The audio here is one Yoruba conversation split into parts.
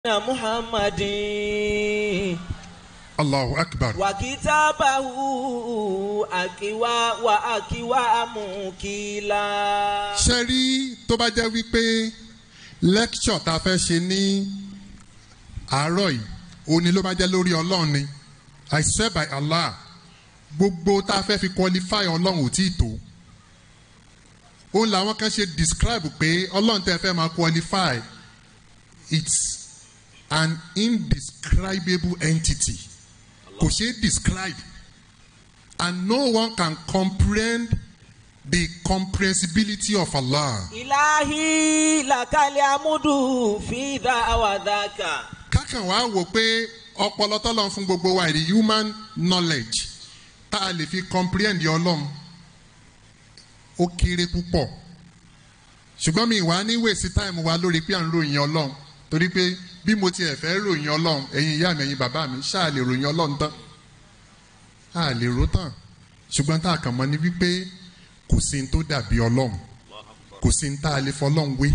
محمد allahu akbar وكتابه أكوى وأكوى مكيلا ṣe rí tó bá jẹ́ wípé lecture tá a fẹ́ ṣe ní àárọ̀ yìí òní ló bá jẹ́ lórí ọlọ́run ni i swear by allah gbogbo tá a fẹ́ fi qualify ọlọ́run ò tí ì tó òun làwọn kan ṣe describe pé ọlọ́run tẹ́ fẹ́ máa qualify it's an indescribable entity kò ṣe é describe and no one can comprehend the comprehensibility of Allah. إلهي لك الحمد في ذا وذاك kákan wá wò pé ọpọlọ tọ́lọ́ fún gbogbo wa the human knowledge tá a lè fi comprehend ọlọ́run ó kéré púpọ̀ ṣùgbọ́n mi wá ní wèsì táìmù wa lórí pé à ń ròyìn ọlọ́run torí pé bí mo tiẹ̀ fẹ́ ròyìn ọlọ́run ẹ̀yin ìyá mi ẹ̀yin bàbá mi ṣáà lè ròyìn ọlọ́run tán a lè rò tán ṣùgbọ́n tá a kàn mọ́ ni wípé kò sí ní tó dàbí ọlọ́run kò sí ní tá a lè fọlọ́run wé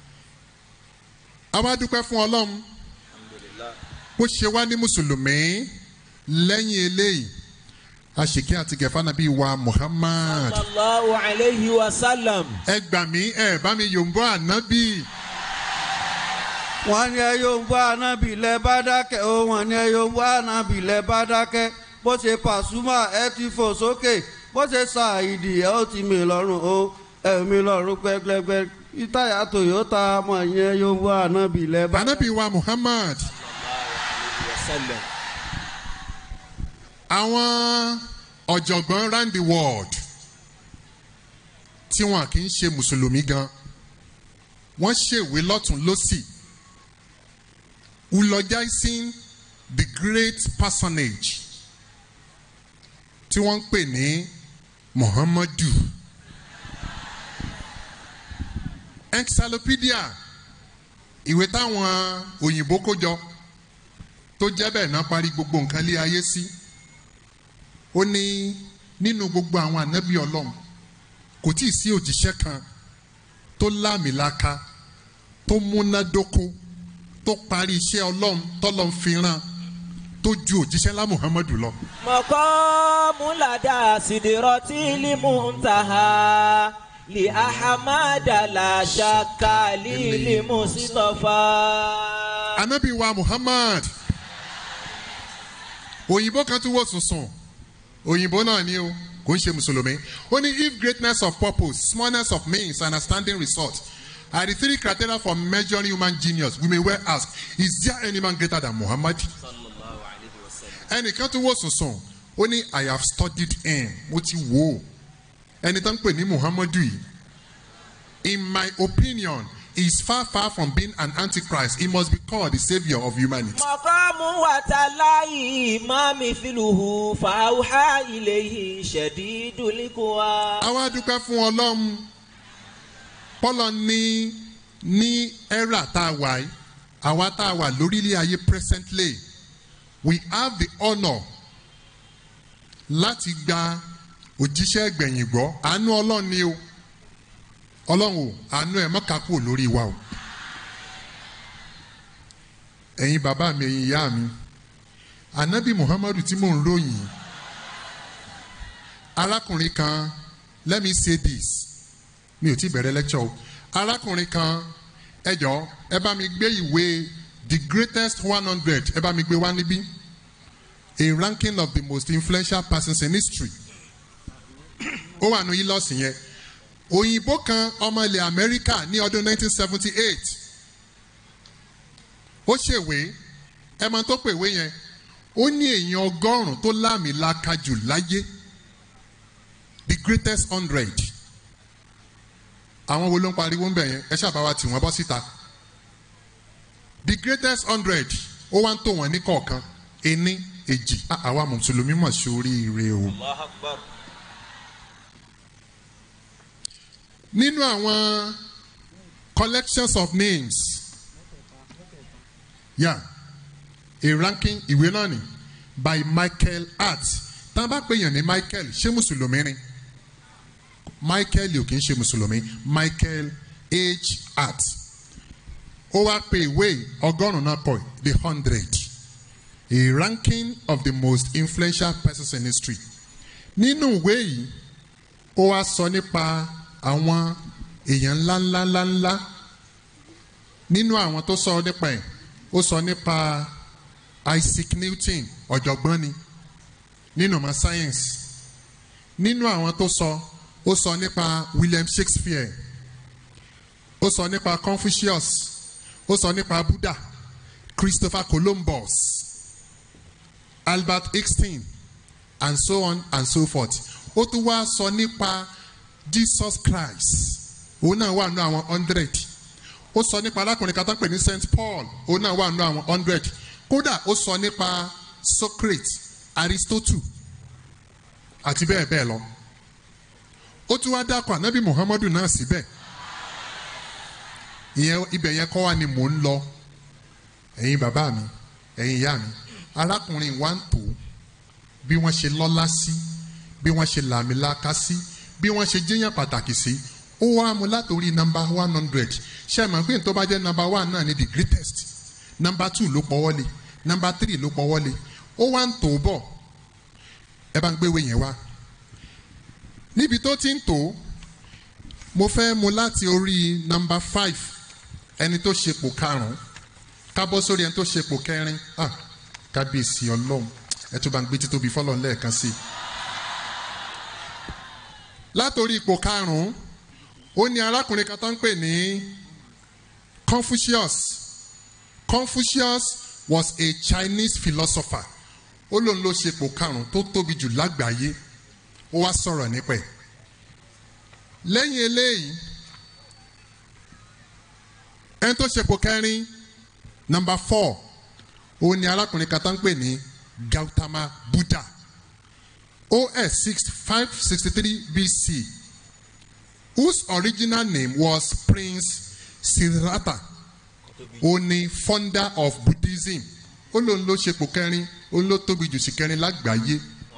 a wá dúpẹ́ fún ọlọ́run bó ṣe wá ní mùsùlùmí lẹ́yìn eléyìí àṣìkí àti gẹ̀fà nàbí wa Muhammad صلى الله عليه وسلم ẹ gbà mí ẹ bá mi yòǹbọ ànábì wọ́n ní ẹ yóò ń bọ́ ànábì lẹ bá dákẹ́ o wọ́n ní ẹ yóò ń bọ́ ànábì lẹ bá dákẹ́ bó ṣe pàṣùmà ẹ ti fò sókè bó ṣe ṣàìdì ẹ ó ti mì lọ́rùn o ẹ̀mí lọ́rùn gbẹgbẹgbẹ ìtayà Toyota mọ̀ yẹn yóò ń bọ́ ànábì lẹ bá ànábì wa Muhammad وسلم àwọn ọ̀jọ̀gbọ́n round the world tí wọn kì í ṣe mùsùlùmí gan wọ́n ṣèwé lọ́tún lọ́sì eulogizing the great personage tí wọ́n ń pè ní Muhammadu encyclopedia ìwé táwọn òyìnbó kó jọ tó jẹ́ bẹ́ẹ̀ náà parí gbogbo nǹkan lé ayé sí ó ní nínú gbogbo àwọn ànábì ọlọ́run kò tí ì sí òjíṣẹ́ kan tó láàmìlaka tó múnádóko tó parí iṣẹ́ ọlọ́run tọ́lọ́ ń fi rán tó ju òjíṣẹ́ lá Muhammadu lọ. مقام لدى سدرة المنتهى لأحمد لا شك للمصطفى ànábì wa Muhammad òyìnbó kan tún wò sùnsùn òyìnbó náà ni o kò ń ṣe mùsùlùmí ó ní if greatness of purpose smallness of means and outstanding result are the three criteria for measuring human genius we may well ask is there any man greater than Muhammad ẹnìkan tún wò sùnsùn ó ní I have studied him mo ti wò ó ẹni tó ń pè ní Muhammadu yìí in my opinion he is far far from being an antichrist he must be called the saviour of humanity. مقام وتلاي ما مثله فأوحى إليه شديد القوى àwa dúpẹ́ fún ọlọ́run pọ́lọ́ ní ní era tá a wà yìí àwa tá a wà lórílẹ̀ ayé presently we have the honour láti gba òjíṣẹ́ gbẹ̀yìn gbọ́ àánú ọlọ́run ni o ọlọ́run o àánú ẹ̀ mọ́ka kúrò lórí wa o ẹ̀yin bàbá mi ẹ̀yin ìyá mi anabi muhammadu tí mò ń ròyìn arákùnrin kan let me say this mi ò tí bẹ̀rẹ̀ lecture o arákùnrin kan ẹ jọ ẹ bá mi gbé ìwé the greatest one hundred ẹ bá mi gbé wá níbí a ranking of the most influential persons in history ó wà ní ilọ́ọ̀sì yẹn òyìnbó kan ọmọ ilẹ̀ amẹ́ríkà ní ọdún 1978 ó ṣèwé ẹ mọ tó pèwé yẹn ó ní èèyàn ọgọ́rùn-ún tó láàmìlaka jù láyé the greatest hundred àwọn wo ló ń pariwo ń bẹ̀ yẹn ẹ ṣàbá wa tì wọ́n bọ́ síta the greatest hundred ó wá ń tò wọ́n ní kọ̀ọ̀kan ení èjì Ah, àwa mùsùlùmí mọ̀ sóríire o. nínú àwọn collections of names yeah a ranking ìwé náà ni by Michael Hart tá a bá pè yàn ní Michael ṣé mùsùlùmí ni Michael ò kì í ṣe mùsùlùmí Michael H. Hart ó wá pe ìwé ọgọ́rùn-ún náà pọ̀ the hundred a ranking of the most influential persons in history nínú ìwé yìí ó wá sọ nípa àwọn èèyàn ńláńláńláńlá nínú àwọn tó sọ nípa ẹ̀ ó sọ nípa Isaac Newton ọ̀jọ̀gbọ́n ni nínú ọmọ science nínú àwọn tó sọ ó sọ nípa William Shakespeare ó sọ nípa Confucius ó sọ nípa Buddha Christopher Columbus Albert Einstein and so on and so forth ó tún wá sọ nípa Jesus Christ òun náà wà nínú àwọn hundred ó sọ nípa arákùnrin kan tó ń pè ní Saint Paul òun náà wà nínú àwọn hundred kódà ó sọ nípa Socrates Aristotle àti bẹ́ẹ̀ bẹ́ẹ̀ lọ ó tún wá dákọ̀ ànábì Muhammadu náà síbẹ̀ ìyẹn ibẹ̀ yẹn kọ́ wa ni mò ń lọ ẹ̀yin bàbá mi ẹ̀yin ìyá mi arákùnrin wa ń tò bí wọ́n ṣe lọ́lá sí bí wọ́n ṣe làmìlaka sí bí wọ́n ṣe jẹ́yàn pàtàkì sí ó wá mu látòrí nọ́mbà one hundred ṣe é mọ̀ pé tó bá jẹ́ nọ́mbà one náà ni the greatest nọ́mbà two ló pọ̀ wọlé nọ́mbà three ló pọ̀ wọlé ó wá ń tò bọ̀ ẹ bá ń gbéwé yẹn wá níbi tó ti ń tò mo fẹ́ mu láti orí nọ́mbà five ẹni tó ṣepò karùn-ún ká bọ́ sórí ẹni tó ṣepò kẹrin ah kábíyèsí ọlọ́run ẹ tó bá ń gbé títóbi fọlọ́run lẹ́ẹ̀kan sí i. látòrí ipò karùn-ún ó ní arákùnrin kan tó ń pè ní Confucius Confucius was a Chinese philosopher ó lóun ló ṣepò karùn-ún tó tóbi jù lágbàáyé ó wá sọ̀rọ̀ nípa ẹ̀ lẹ́yìn eléyìí ẹni tó ṣepò kẹrin number four òun ni arákùnrin kan tó ń pè ní Gautama Buddha OS six five sixty three BC whose original name was Prince Siddhartha òun ni founder of Buddhism ó lóun ló ṣepò kẹrin òun ló tóbi jù sí kẹrin lágbàáyé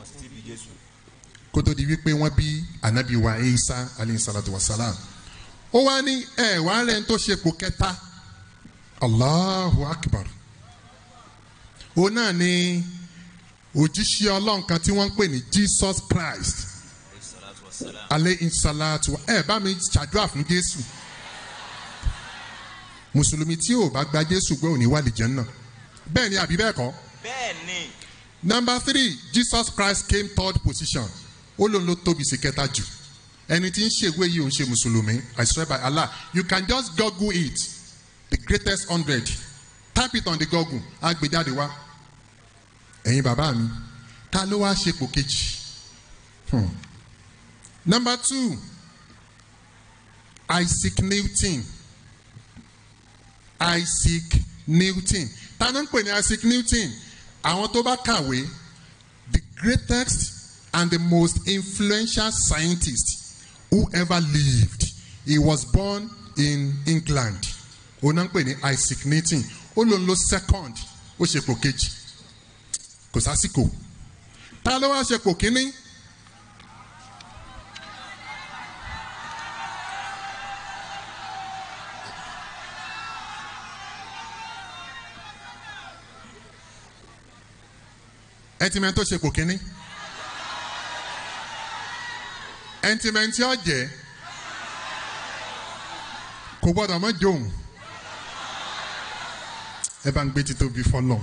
kó tó di wípé wọ́n bí anabi wa Isa alayhi salatu wa salam ó wá ní ẹ wàá rẹ̀ ń tó ṣepò kẹta Allahu Akbar òun náà ni òjíṣẹ́ ọlọ́run kan tí wọ́n ń pè ní Jesus Christ alayhi salatu ẹ bá mi ṣàdúrà fún Jésù mùsùlùmí tí ò bá gba Jésù gbọ́ òní wà lè jẹ́ náà bẹ́ẹ̀ ni àbí bẹ́ẹ̀ kọ́. bẹ́ẹ̀ ni. number three Jesus Christ came third position ó lóun ló tóbi sí kẹta jù ẹni tí ń ṣèwé yìí ò ń ṣe mùsùlùmí I swear by Allah you can just google it the greatest hundred type it on the google á gbé jáde wá ẹ̀yin bàbá mi ta ló wá ṣepò kejì hmm. number two Isaac Newton Isaac Newton ta ló ń pè ní Isaac Newton àwọn tó bá kàwé the greatest and the most influential scientist who ever lived he was born in England òun náà ń pè ní Isaac Newton ó lòun ló second ó ṣepò kejì kò sásìkò ta ló wá ṣepò kínní. ẹtìmẹ́ntì tó ṣepò kínní ẹntìmẹ́ntì ọ̀jẹ̀ kò gbọ́dọ̀ mọ́ jóun ẹ bá ń gbé títóbi fọlọ́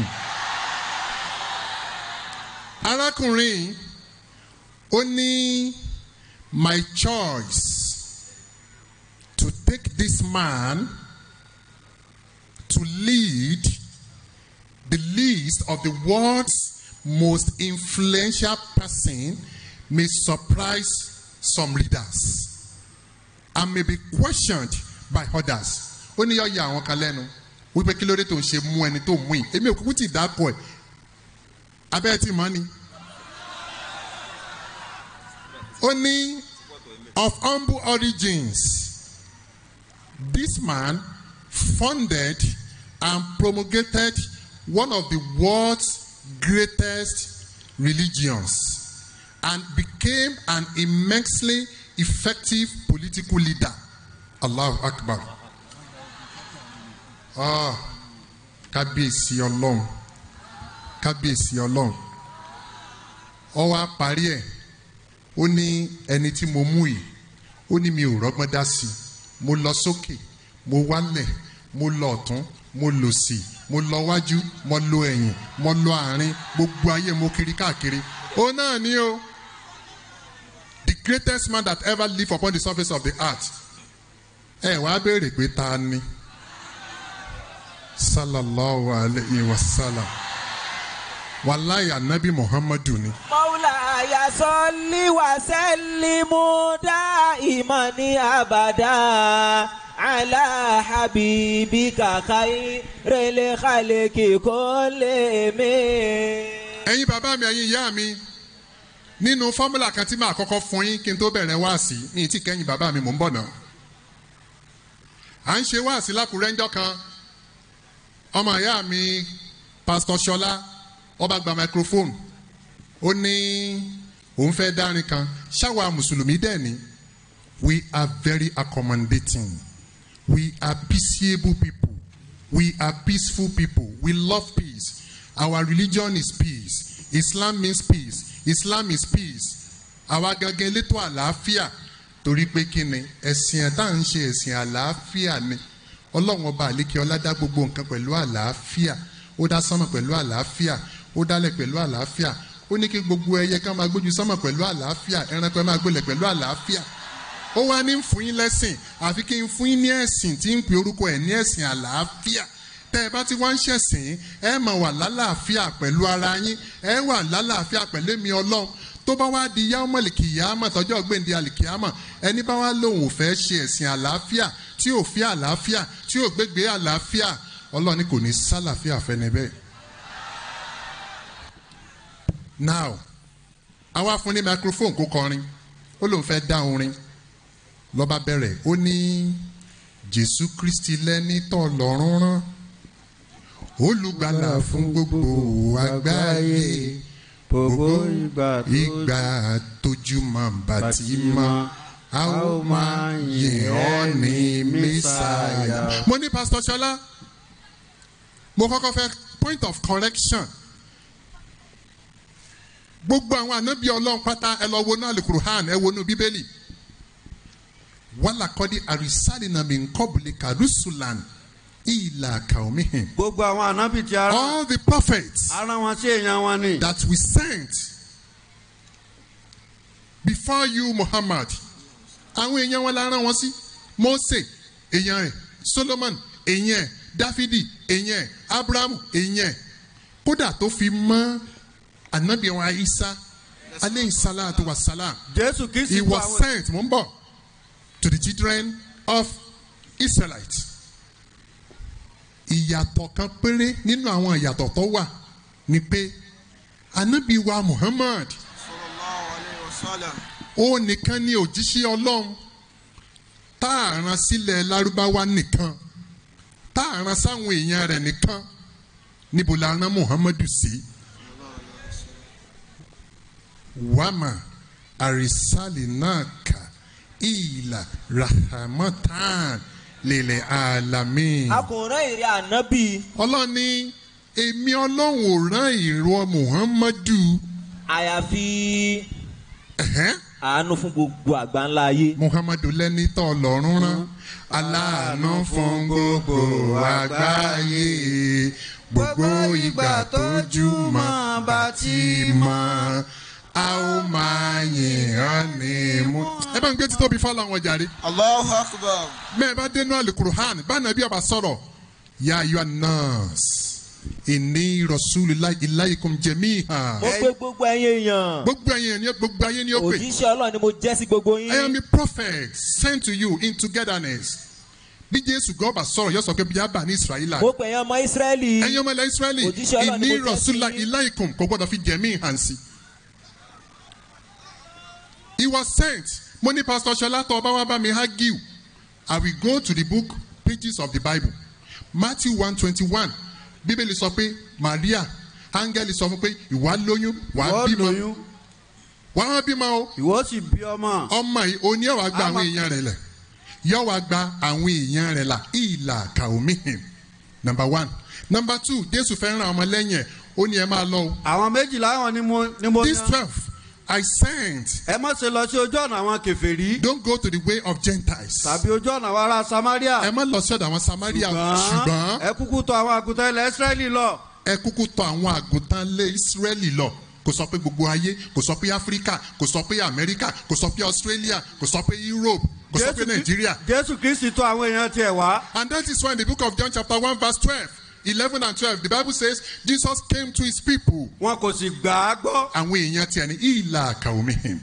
arákùnrin ó ní my choice to take this man to lead the list of the world's most influential person may surprise some leaders and may be questioned by others. ó ní yọ ya àwọn kan lẹ́nu wípé kí ló dé tó ń ṣe mú ẹni tó mú yìí èmi ò kúkú ti dápọ̀ ẹ̀ abẹ́ ti mọ́ ni. ó ní of humble origins this man founded and promulgated one of the world's greatest religions and became an immensely effective political leader. Allahu Akbar. Ah, kábíyèsí ọlọ́run kábíyèsí ọlọ́run ó wá parí ẹ̀ ó ní ẹni tí mo mú yìí ó ní mi ò rọ́gbọ́n dá sí i mo lọ sókè mo wálẹ̀ mo lọ ọ̀tún mo lọ sí mo lọ wájú mo lọ ẹ̀yìn mo lọ àárín gbogbo ayé mo kiri káàkiri ó náà ní o the greatest man that ever lived upon the surface of the earth ẹ wá béèrè pé ta ni sallallahu alayhi wa sallam wàláyé anabi muhammadu ni. مولاي صل وسلم دائما ابدا على حبيبك خير الخلق كلهم ẹ̀yin bàbá mi ẹ̀yin ìyá mi nínú fọ́múlà kan tí màá kọ́kọ́ fún yín kí n tó bẹ̀rẹ̀ wáàsí ní tí kẹ́yìn bàbá mi mò ń bọ̀ náà. à ń ṣe wáàsí lákùrẹ́ ńjọ́ kan ọmọ ìyá mi pásítọ̀ ṣọlá ọba gba microphone ó ní òun fẹ́ dárin kan ṣáwa mùsùlùmí dẹ̀ ni we are very accommodating we are peaceable people we are peaceful people we love peace our religion is peace islam means peace islam is peace àwa gangan elétò àlàáfíà torí pé kí ni ẹ̀sìn ẹ̀ tá à ń ṣe ẹ̀sìn àlàáfíà ni ọlọ́run ọba àlékè ọlá dá gbogbo nǹkan pẹ̀lú àlàáfíà ó dá sánmọ̀ pẹ̀lú àlàáfíà ó dálẹ̀ pẹ̀lú àlàáfíà ó ní kí gbogbo ẹyẹ ká máa gbójú sánmọ̀ pẹ̀lú àlàáfíà ẹranko ẹ máa gbélẹ̀ pẹ̀lú àlàáfíà ó wá ní fún yín lẹ́sìn àfi kí n fún yín ní ẹ̀sìn tí ń pè orúkọ ẹ̀ ní ẹ̀sìn àlàáfíà tẹ́ ẹ bá ti wá ń ṣẹ̀sìn ẹ máa wà lálàáfíà pẹ̀lú ara yín ẹ wà lálàáfíà pẹ̀lú èmi ọlọ́run tó bá wá di yá mọ̀lìkì yá mọ̀ tọ́jọ́ gbèǹde àlìkìyàmọ̀ ẹni bá wá lòun ò fẹ́ ṣe ẹ̀sìn àlàáfíà tí ò fi àlàáfíà tí ò gbégbé àlàáfíà ọlọ́run ní kò ní sálàáfíà fẹ́ni bẹ́ẹ̀. now àwa fún ní microphone kó kọrin ó lóun fẹ́ dá orin lọ́ba bẹ̀rẹ̀ ó ní jésù kristi lẹ́ni tọ́ lọ́rùn rán olùgbàlà fún gbogbo àgbáyé gbogbo ìgbà tó ìgbà tójú máa bá ti mọ́ a ó máa yìn ọ́ ní mẹ́sàáyà. mo ní pásítọ̀ ṣọlá mo kọ́kọ́ fẹ́ point of correction gbogbo àwọn ànábì ọlọ́run pátá ẹ lọ wo náà alukuruhan ẹ wo nu bíbélì wàlàkọ́dí àrísàlìnàmí nkọ́bùlì kàrúsùlàn ìlà kàómìhìn. gbogbo àwọn ànábì tí ara all the prophets ara wọn sí èèyàn wọn ni. that we sent before you muhammad àwọn èèyàn wọn la rán wọn sí mose èèyàn rẹ̀ solomon èèyàn ẹ̀ dáfídì èèyàn ẹ̀ abrahamu èèyàn ẹ̀ kódà tó fi mọ́ anabi wa isa aleyhi salatu wa salam jésù kìí he sì kó was àwọn sent mo ń bọ̀ to the children of israelites ìyàtọ̀ kan péré nínú àwọn ìyàtọ̀ tó wà ni pé anabi wa muhammad ó nìkan ní òjíṣẹ́ ọlọ́run tá a rán sílẹ̀ lárúbáwá nìkan tá a rán sáwọn èèyàn rẹ̀ nìkan níbo la rán muhammadu sí. wàmà àrísàlì náà kà ìlà rahmatan lèlè àlàmì. akùnrin ìrìn ànábì ọlọ́run ní èmi ọlọ́run ò rán ìrọ muhammadu. àyàfi Ẹ̀hẹ́n àánú fún gbogbo àgbáńlá ayé. muhammadu lẹni tó lọ́rùn rán aláàánú fún gbogbo àgbáyé gbogbo ìgbà tójú mọ́ bá ti mọ́ a ó máa yìn án ní mú. ẹ bá ń gbé títóbi fọlọ́ àwọn jàre Allahu Akbar. bẹ́ẹ̀ bá dénú alukuruhan báńà bí ọba sọ̀rọ̀ ya ayọ̀ nurse ìní rasulillah ilaykum jamiha mo pé gbogbo ẹ̀yin èèyàn gbogbo ẹ̀yin ni gbogbo ayé ni ó pè. òjíṣẹ́ ọlọ́run ni mo jẹ́ sí gbogbo I am yín. a prophet sent to you in togetherness. Bí Jésù gan bá sọ̀rọ̀ yóò sọ pé bí a bá ní Israẹla. mo pè yín ọmọ ìsírẹ́lì. Ẹyin ọmọ ilẹ̀ Ísírẹ́lì Òjíṣẹ́ Ọlọ́run ni ìní mo jẹ́ sí Rọ̀ṣúlá yín. Iláìkùn kò gbọ́dọ̀ fi jẹ̀mí hàn sí. He was sent. Mo ní Pastor Ṣọlá tó ọba wa bá mi argue. I will go to the book pages of the Bible. Matthew one twenty one Bíbélì sọ pé Maria áńgẹ́lì sọ fún pé ìwà lóyún wàá wọ́n bímọ lóyún wàá bímọ o ìwọ sì bí ọmọ. ọmọ yìí oní ọ̀wá gba Àmọ́- àwọn èèyàn rẹ̀ lẹ̀ yọ̀wá gba àwọn èèyàn rẹ̀ là ìlà kàómìhìn number one number two jésù fẹ́ràn ọmọ lẹ́yìn ẹ̀ ó ní ẹ máa lọ o àwọn méjìlá wọn ni mo ni mo these yan twelve I sent ẹ má ṣe lọ sí ojú ọ̀nà àwọn kèfèrí don't go to the way of Gentiles tàbí ojú ọ̀nà àwọn ará samaria ẹ má lọ sí ọ̀dọ̀ àwọn Samaria ṣùgbọ́n ẹ kúkú tọ̀ àwọn àgùntàn ilẹ̀ israẹli lọ ẹ kúkú tọ̀ àwọn àgùntàn lé Ísírẹ́lì lọ kò sọ pé gbogbo ayé kò sọ pé Áfíríkà kò sọ pé Amẹ́ríkà kò sọ pé Australia kò sọ pé Europe kò sọ pé Jésù Krí- Nàìjíríà jésù kristi tọ̀ àwọn èèyàn tiẹ̀ wá And that is why in the book of John, chapter 1, verse 12, 11 and 12, the Bible says Jesus came to his people. wọn kò sì gbà á gbọ́ Àwọn èèyàn tiẹ̀ ní ìlà àkàwọ́mìhìn.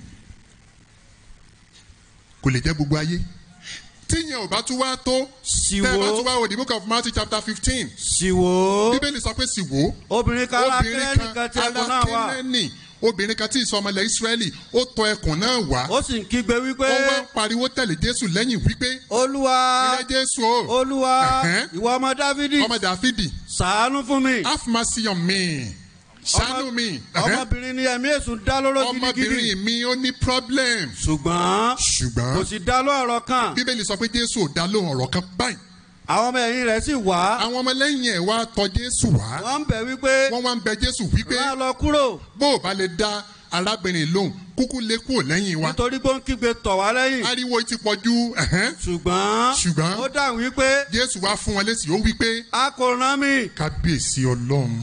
Kò lè jẹ́ gbogbo ayé. Tíyẹn ò bá tún wá tó. Sì Tẹ́ ẹ bá wò. tún wá wò the book of Matthew chapter fifteen. sì wò ó Bíbélì sọ pé sì wò. obìnrin kan ará Obìnrin kírẹ́nì kan tí ẹkùn náà wà alákínẹ́nì. Obìnrin kan tí ìsọmọlẹ̀ Ísírẹ́lì ó tọ ẹkùn náà wá. ó sì ń kígbe wípé Ó wá ń pariwo tẹ̀lé Jésù lẹ́yìn wípé olúwa ilé Jésù o. olúwa Ẹ̀hẹ́n. ìwọ ọmọ dávidi Ọmọ Dàfídì. ṣàánú fún mi have mercy on me ṣàánú mi ọmọbìnrin ni ẹ̀mí èṣù dá lóró gidigidi ọmọbìnrin mi ó ní problem ṣùgbọ́n kò ṣùgbọ́n sì dá ló ọ̀rọ̀ kan bíbélì sọ pé jésù ò dá lóhùn ọ̀rọ̀ kan báyìí àwọn ọmọ ẹ̀yìn rẹ̀ sì wá àwọn ọmọlẹ́yìn ẹ̀ wá tọ̀ jésù wá wọ́n ń bẹ̀ wípé wọ́n wá ń bẹ jésù wípé rán lọ kúrò bó o bá lè dá arábìnrin lóhùn kúkú lé kúrò lẹ́yìn wa nítorí pé ó ń kígbe tọ̀ wá lẹ́yìn ariwo ti pọ̀ ju ẹ̀hẹ́n. ṣùgbọ́n Ṣùgbọ́n. ó dáhùn wípé jésù wá fún wọn lésì ó wípé a kò rán mi kábíyèsí ọlọ́run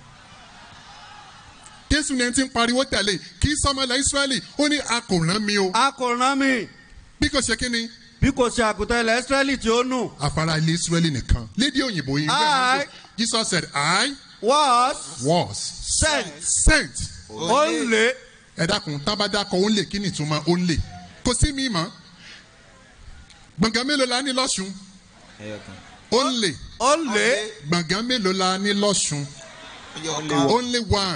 jésù ní ẹni tí ń pariwo tẹ̀lé kì í sọmọlẹ̀ ísírẹ́lì ó ní a kò rán mi o a kò rán mi bí kò ṣe kí ni bí kò ṣe àgùntàn ilẹ̀ israẹli tí ó nù afárá ilé israẹli nìkan lédè òyìnbó yìí I- jesus said i was was sent sent ó ń lé ẹ dákun tábàdàkọ ó ń lè kí ni ìtumọ̀ ó ń lè kò sí mi mọ́ gbọ̀ngàn mélòó la ní lọ́sùn ó ń lè ó ń lé gbọ̀ngàn mélòó la ní lọ́sùn only one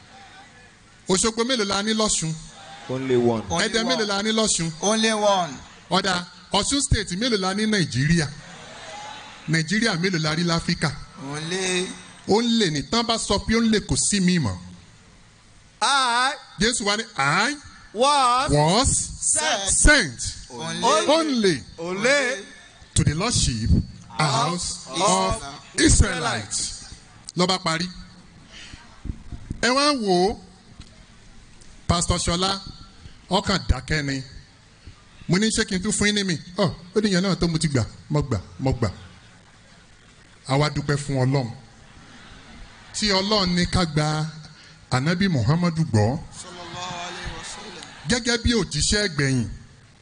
òṣogbo mélòó la ní lọ́sùn only one. ẹ̀dẹ̀ mélòó la ní lọ́sùn Only one. ọ̀dà ọ̀ṣun state mélòó la ní nàìjíríà nàìjíríà mélòó la rí láfíríkà Only. ó ń lè ní tán bá sọ pé ó ń lè kò sí mi mọ́ I jésù wa ní i was was Sent. sent Only. only ó lé to the lordship house of israelites lọ́ba parí ẹ wá wò ó pastor ṣọlá ọkàn dákẹ́ ni mo ní ṣé kí n tún fún yín ní mi ọ ó ní ìyẹn náà tó mo ti gbà mo gbà mo gbà àwa dúpẹ́ fún ọlọ́run tí ọlọ́run ní ká gba anabi muhammadu gbọ́ Sallallahu alayhi wa sallam. gẹ́gẹ́ bí òjíṣẹ́ ẹgbẹ̀yìn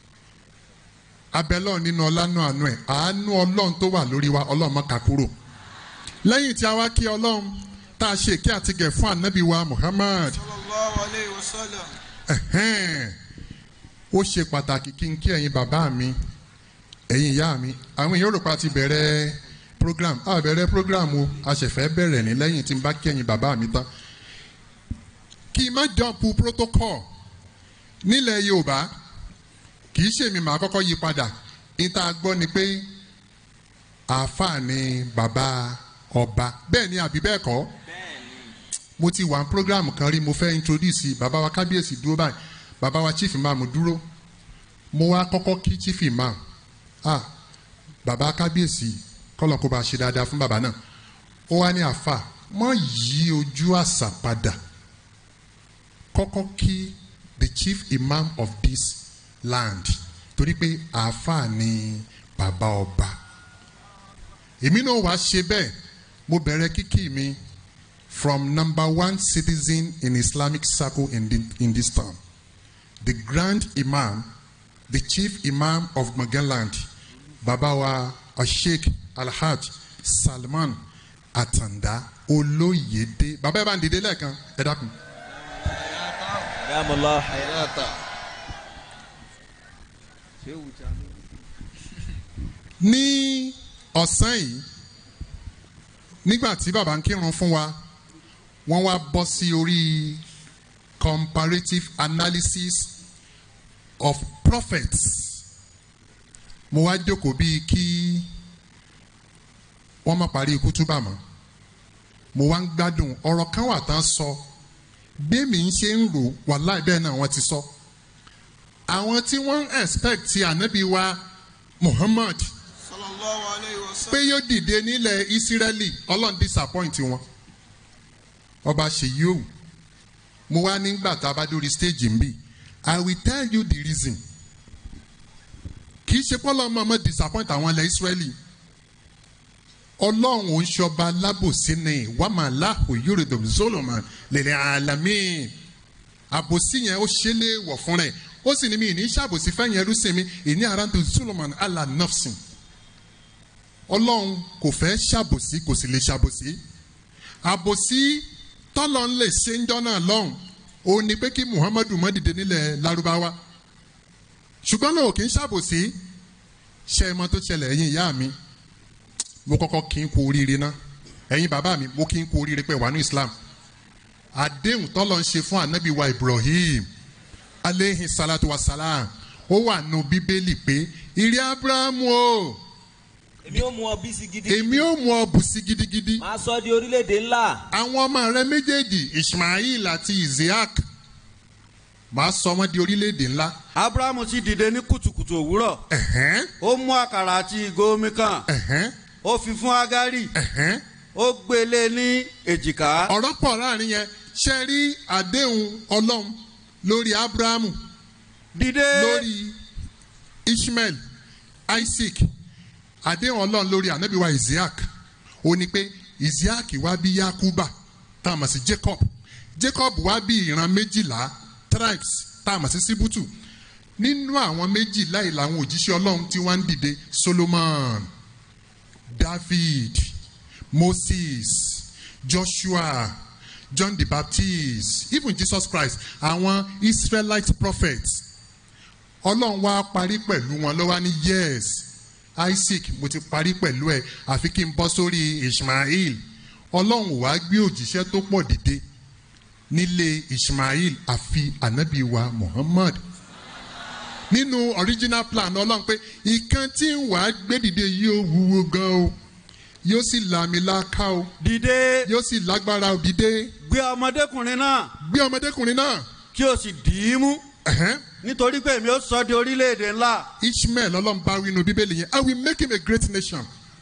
abẹ́lọ́ nínú ọlánú àánú ẹ̀ àánú ọlọ́run tó wà lórí wa ọlọ́run má ká kúrò lẹ́yìn tí a wá kí ọlọ́run tá a ṣe èké àtìgẹ̀ fún ànábì wa muhammad Sallallahu alayhi wa sallam. ẹ̀hẹ́n, ó ṣe pàtàkì kí n kí ẹ̀yin bàbá mi ẹ̀yin ìyá mi àwọn èèyàn rò pa ti bẹ̀rẹ̀ program a bẹ̀rẹ̀ program o a ṣẹ̀fẹ̀ bẹ̀rẹ̀ ní lẹ́yìn tí n bá kí ẹ̀yin bàbá mi tán kí n má jọ̀pù protocol nílẹ̀ yorùbá kì í ṣèmi màá kọ́kọ́ yí padà níta gbọ́ ni pé àáfàá ni bàbá ọba bẹ́ẹ̀ ni àbí bẹ́ẹ̀ kọ́ mo ti wà ní program kan rí mo fẹ́ introduce bàbá wa kábíyèsí dúró báyìí bàbá wa chief imam dúró mo wá kọ́kọ́ kí chief imam ah bàbá kábíyèsí kọ́lọ̀ kó bá ṣe dáadáa fún bàbá náà ó wá ní àáfà mọ́ yí ojú àṣà padà kọ́kọ́ kí the chief imam of this land torí pé àáfà ni bàbá ọba èmi náà wá ṣe bẹ́ẹ̀ mo bẹ̀rẹ̀ kíkì mi from number one citizen in Islamic circle in, the, in this town, the Grand Imam, the Chief Imam of Magaland, Babawa Sheikh Alhaj Salman Atanda Olóyèdè. Bàbá ẹ bá ń dìde lẹ́ẹ̀kan, ẹ dákun. Yàmùlá. Ní ọ̀sán yìí, nígbà tí bàbá ń kírun fún wa, wọ́n wá bọ́ sí orí comparative analysis of prophets mo wá jókòó bíi kí wọ́n má parí ikú túbà mọ́ mo wá ń gbádùn ọ̀rọ̀ kan wà tán sọ bẹ́ẹ̀mí ń ṣe ń rò wàláì bẹ́ẹ̀ náà wọ́n ti sọ àwọn tí wọ́n ń expect ti ànábì wa Muhammad sallallahu alayhi wa pé sallam. yóò dìde nílẹ̀ ìsírẹ́lì ọlọ́run disappoint wọn ọba ṣèyí òwú mo wá nígbà tá a bá dórí stage ń bì i will tell you the reason kì í ṣe pọ́lọ́ ọmọ ọmọ disappoint àwọn ilẹ̀ ìsírẹ́lì ọlọ́run ò ń ṣọba lábòsí ni wàmàláhù yorùdùm solomon lèlè àlàmì àbòsí yẹn ó ṣe lé wọ̀ fún rẹ̀ ó sì ní mi ìní ṣàbòsí fẹ́yìn ẹrú sí mi ìní àrántó solomon allah nafsin ọlọ́run kò fẹ́ ṣàbòsí kò sì lè ṣàbòsí àbòsí tọ́lọ́ ń lè ṣe ń jọ́nà lọ́hùn òun ni pé kí muhammadu má dìde nílẹ̀ larubawa ṣùgbọ́n náà kì í ṣàbòsí ṣe é mọ tó ṣẹlẹ̀ ẹ̀yin ìyá mi mo kọ́kọ́ kí n kú oríire ná ẹ̀yin bàbá mi mo kí n kú oríire pé wà ní islam àdéhùn tọ́lọ́ ń ṣe fún anabi wa ibrahim aleyhi salatu wa salam ó wà nù bíbélì pé ìrì abrahamu o èmi ò mú ọ bí sí gidi. èmi ò mú ọ bùsí gidigidi máa sọ di orílẹ̀-èdè ńlá. àwọn ọmọ rẹ méjèèjì ismail àti isaac màá sọ wọn di orílẹ̀-èdè ńlá abrahamu sì dìde ní kùtùkùtù òwúrọ̀ ẹ̀hẹ́n ó mú àkàrà àti ìgò omi kan ẹ̀hẹ́n ó fi fún agari ẹ̀hẹ́n ó gbélé ní èjìká ọ̀rọ̀ pọ̀ láàrin yẹn ṣe rí àdéhùn ọlọ́run lórí abrahamu dìde lórí ishmael isaac àdéhùn ọlọ́run lórí anabiwa isaac ó ní pé isaac wá bí yakuba tá a mọ̀ sí jacob jacob wá bí ìran méjìlá tribes tá a mọ̀ sí síbútù nínú àwọn méjìlá yìí làwọn òjíṣẹ́ ọlọ́run tí wọ́n ń dìde solomon david moses joshua john the baptist even jesus christ àwọn israelite prophets ọlọ́run wá parí pẹ̀lú wọn lọ́wọ́ ní yes isaac mo ti parí pẹ̀lú ẹ̀ àfi kí n bọ́ sórí ishmael ọlọ́run wá gbé òjíṣẹ́ tó pọ̀ dìde nílé ishmael àfi anabi wa muhammad nínú original plan ọlọ́run pé ìkan tí ń wàá gbé dìde yóò wúwo gan o yóò sì làmìlaka o dìde yóò sì lágbára o dìde gbé ọmọdékùnrin náà gbé ọmọdékùnrin náà kí o sì dì í mú ẹ̀hẹ́n, nítorí pé èmi ó sọ di orílẹ̀-èdè ńlá ishmael ọlọ́run bá wí inú bíbélì yẹn i will make him a great nation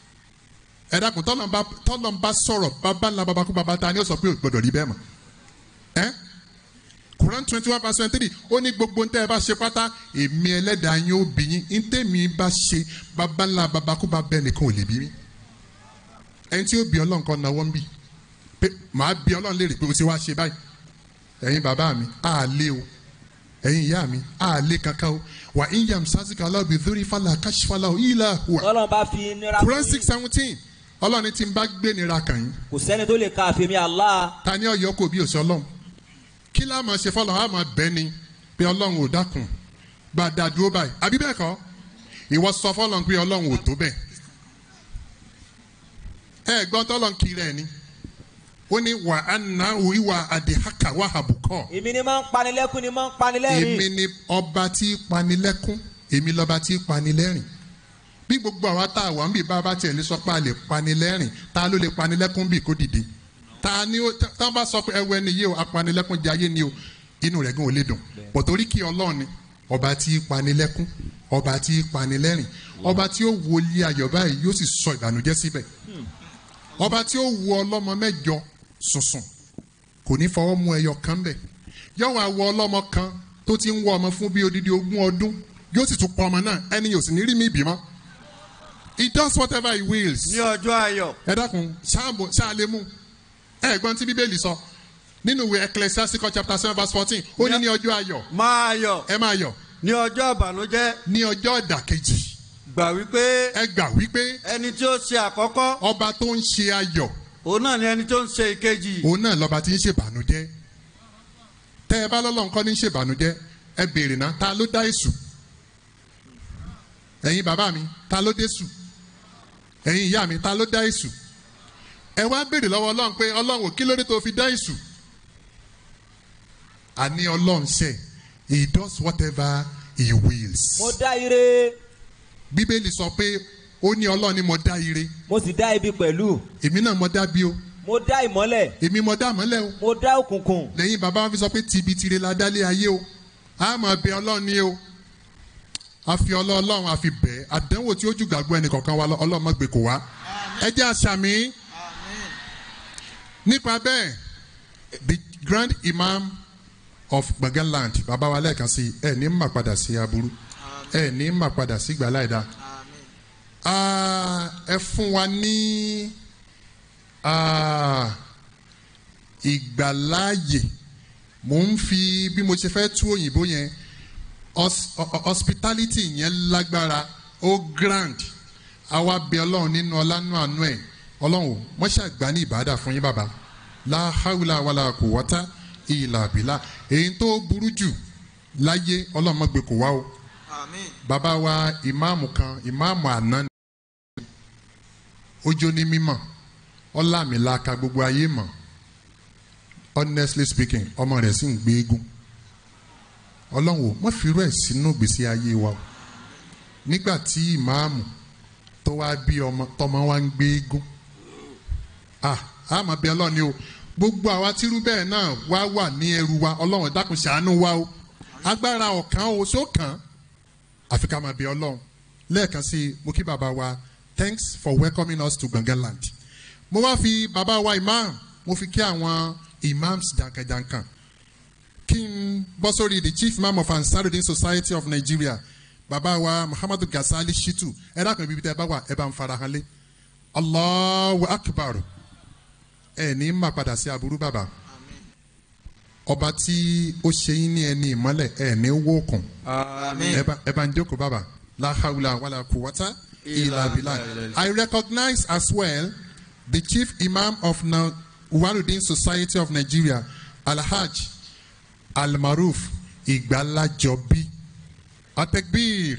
ẹ dákun tọ́lọ́n bá tọ́lọ́n bá sọ̀rọ̀ bàbá ńlá bàbá kú bàbá ta ni ó sọ pé ò gbọdọ̀ rí bẹ́ẹ̀ mọ̀ ẹ́ Quran twenty one verse twenty three ó ní gbogbo ntẹ́ ẹ bá ṣe pátá èmi ẹlẹ́dàá yín ó bí yín ntẹ́mi bá ṣe bàbá ńlá bàbá kú bàbá ẹnìkan ò lè bí mi ẹni tí ó bí ọlọ́run kan náwó ń bì pé màá bí ọlọ́run léèrè pé o ti wá ṣe báyìí ẹ̀yin bàbá mi á lé o ẹ̀yin ìyá mi á lé kankan o wà ń yàm sásìkò aláwọ̀ dórí fàlà káṣífàlà ìlà hùwà ọlọ́run bá fi nira Quran fún six yín. seventeen ọlọ́run tí ń bá gbé nira kàn yín kò sẹ́ni tó lè ka àfẹ́mi Allah. ta ni ọ̀yọ́ kò bí òsì ọlọ́run kí láà máa ṣe fọlọ́ àmọ́ bẹ́ẹ̀ ni pé ọlọ́run ò dákun bá a dá dúró báyìí àbí bẹ́ẹ̀ kọ́ ìwọ sọ fọlọ́n pé ọlọ́run ò tó bẹ́ẹ̀ ẹ gbọ́n tọ́lọ́n kiri ẹ̀ ni ó ní wà á nà ìwà àdìhákà wà àbùkọ́ èmi ni máa ń panilẹ́kún ni máa ń èmi panilẹ́rìn. ni ọba tí í panilẹ́kún èmi lọ́ba tí í panilẹ́rìn bí gbogbo àwa tá a wà ń bì bá a bá tiẹ̀ lè sọ pé a lè panilẹ́rìn ta ló lè panilẹ́kún bì kó dìde ta ni ó tá a bá sọ pé ẹwẹ́ ni yé o apanilẹ́kún jẹ ayé ni o inú rẹ̀ gan ò lè dùn pọ̀tórí kí ọlọ́run ni ọba tí í panilẹ́kún ọba tí í panilẹ́rìn ọba tí ó wo ilé ayọ̀ báyìí yóò sì sọ ìbànújẹ́ síbẹ̀ ọba tí ó wo ọlọ́mọ mẹ́jọ sùnsùn kò ní fọwọ́ mú ẹyọ kan bẹ̀ yóò wá wo ọlọ́mọ kan tó ti ń wọ ọmọ fún bí odidi ogún ọdún yóò sì tún pọ ọmọ náà ẹni yóò sì ní rí mi bímọ he does whatever he wills ní ọjọ́ ayọ̀ ẹ dákun ṣáàbò ṣáàlémù ẹ gbọ́n tí bíbélì sọ nínú ìwé ecclesiastical chapter seven verse fourteen ó ní ní ọjọ́ ayọ̀ máa yọ̀ ẹ máa yọ̀ ní ọjọ́ ìbànújẹ́ ní ọjọ́ ìdàkejì gbà wípé ẹ gbà wípé ẹni tí ó ṣe àkọ́kọ́ ọba tó ń ṣe ayọ̀ òun náà ni ẹni tó ń ṣe ìkejì òun náà lọ́ba tí ń ṣèbànújẹ́ tẹ́ ẹ bá lọ́lọ́run kọ́ ní ṣèbànújẹ́ ẹ béèrè náà ta ló dá èṣù ẹ̀yin bàbá mi ta ló dé èṣù ẹ̀yin ìyá mi ta ló dá èṣù ẹ wá béèrè lọ́wọ́ ọlọ́run pé ọlọ́run ò kí ló dé tó fi dá èṣù àní ọlọ́run ṣe he does whatever he wills mo dá ire bíbélì sọ pé ó ní ọlọ́run ni mo dá ire mo sì dá ibi pẹ̀lú èmi náà mo dá bí o mo dá ìmọ́lẹ̀ èmi mo dá mọ́lẹ̀ o mo dá òkùnkùn lẹ́yìn bàbá wọn fi sọ pé tibitire la dálé ayé o a máa bẹ ọlọ́run ní o a fi ọlọ́run a fi bẹ̀ àdánwò tí ó jù gbàgbọ́ ẹnì kọ̀ọ̀kan wa lọ ọlọ́mọ gbé kò wá ẹ jẹ́ àṣàmì Amen. nípa bẹ́ẹ̀ the grand imam of Gbọ̀ngán land bàbá wa lẹ́ẹ̀kan sí ẹ ní mà padà sí aburú ẹ ní mà padà sí gbàláìda Amen. Ah, ẹ fún wa ní ah, ìgbàláàyè mò ń fi bí mo ṣe fẹ́ tú òyìnbó yẹn hos- ho- ho- hospitality yẹn lágbára ó grand àwa bẹ ọlọ́run nínú ọlánú àánú ẹ̀ ọlọ́run ò wọ́n ṣàgbá ní ìbádà fún yín bàbá láhàúlà wàlà kò wọ́tá ìlà àbílà èyí tó burú jù láyé ọlọ́run mọ́gbẹ́ kò wá o Amen. bàbá wa ìmáàmù kan ìmáàmù àná ni ó jó ní mímọ̀ ọlámìlaka gbogbo ayé mọ̀ honestly speaking ọmọ rẹ̀ sì ń gbé eégún ọlọ́run ò mọ̀ fi irú ẹ̀ sínú gbèsè ayé wa o nígbà tí ìmáàmù tó wá bí ọmọ tọmọ wa ń gbé eégún ah àmọ́ bí ọlọ́run ni o gbogbo àwa tírú bẹ́ẹ̀ náà wá wà ní ẹrù wa ọlọ́run dákun ṣàánú wa o agbára ọ̀kan o sókàn àfi ká máa bí ọlọ́run lẹ́ẹ̀kan sí i mo kí bàbá wa thanks for welcoming us to Gbọ̀ngán land mo wá fi bàbá wa imam mo fi kí àwọn imams jankan-jankan kí n bọ́ sórí the chief imam of Ansarudeen Society of Nigeria bàbá wa Muhammadu Gasali Shitu ẹ dákun ibi tẹ ẹ bá wà ẹ bá ń farahan lé Allahu Akbar ẹ ní má padà sí aburú bàbá ọba tí ó ṣe yín ní ẹni ìmọ́lẹ̀ ẹ ní wọ́ọ̀kùn Amen. ẹ bá- ẹ bá ń jókòó bàbá la hawla wala quwwata illa billah. I recognize as well the chief imam of Na- Uwarudin Society of Nigeria, Alhaj Almaruf Igbalajobi. Atekbir.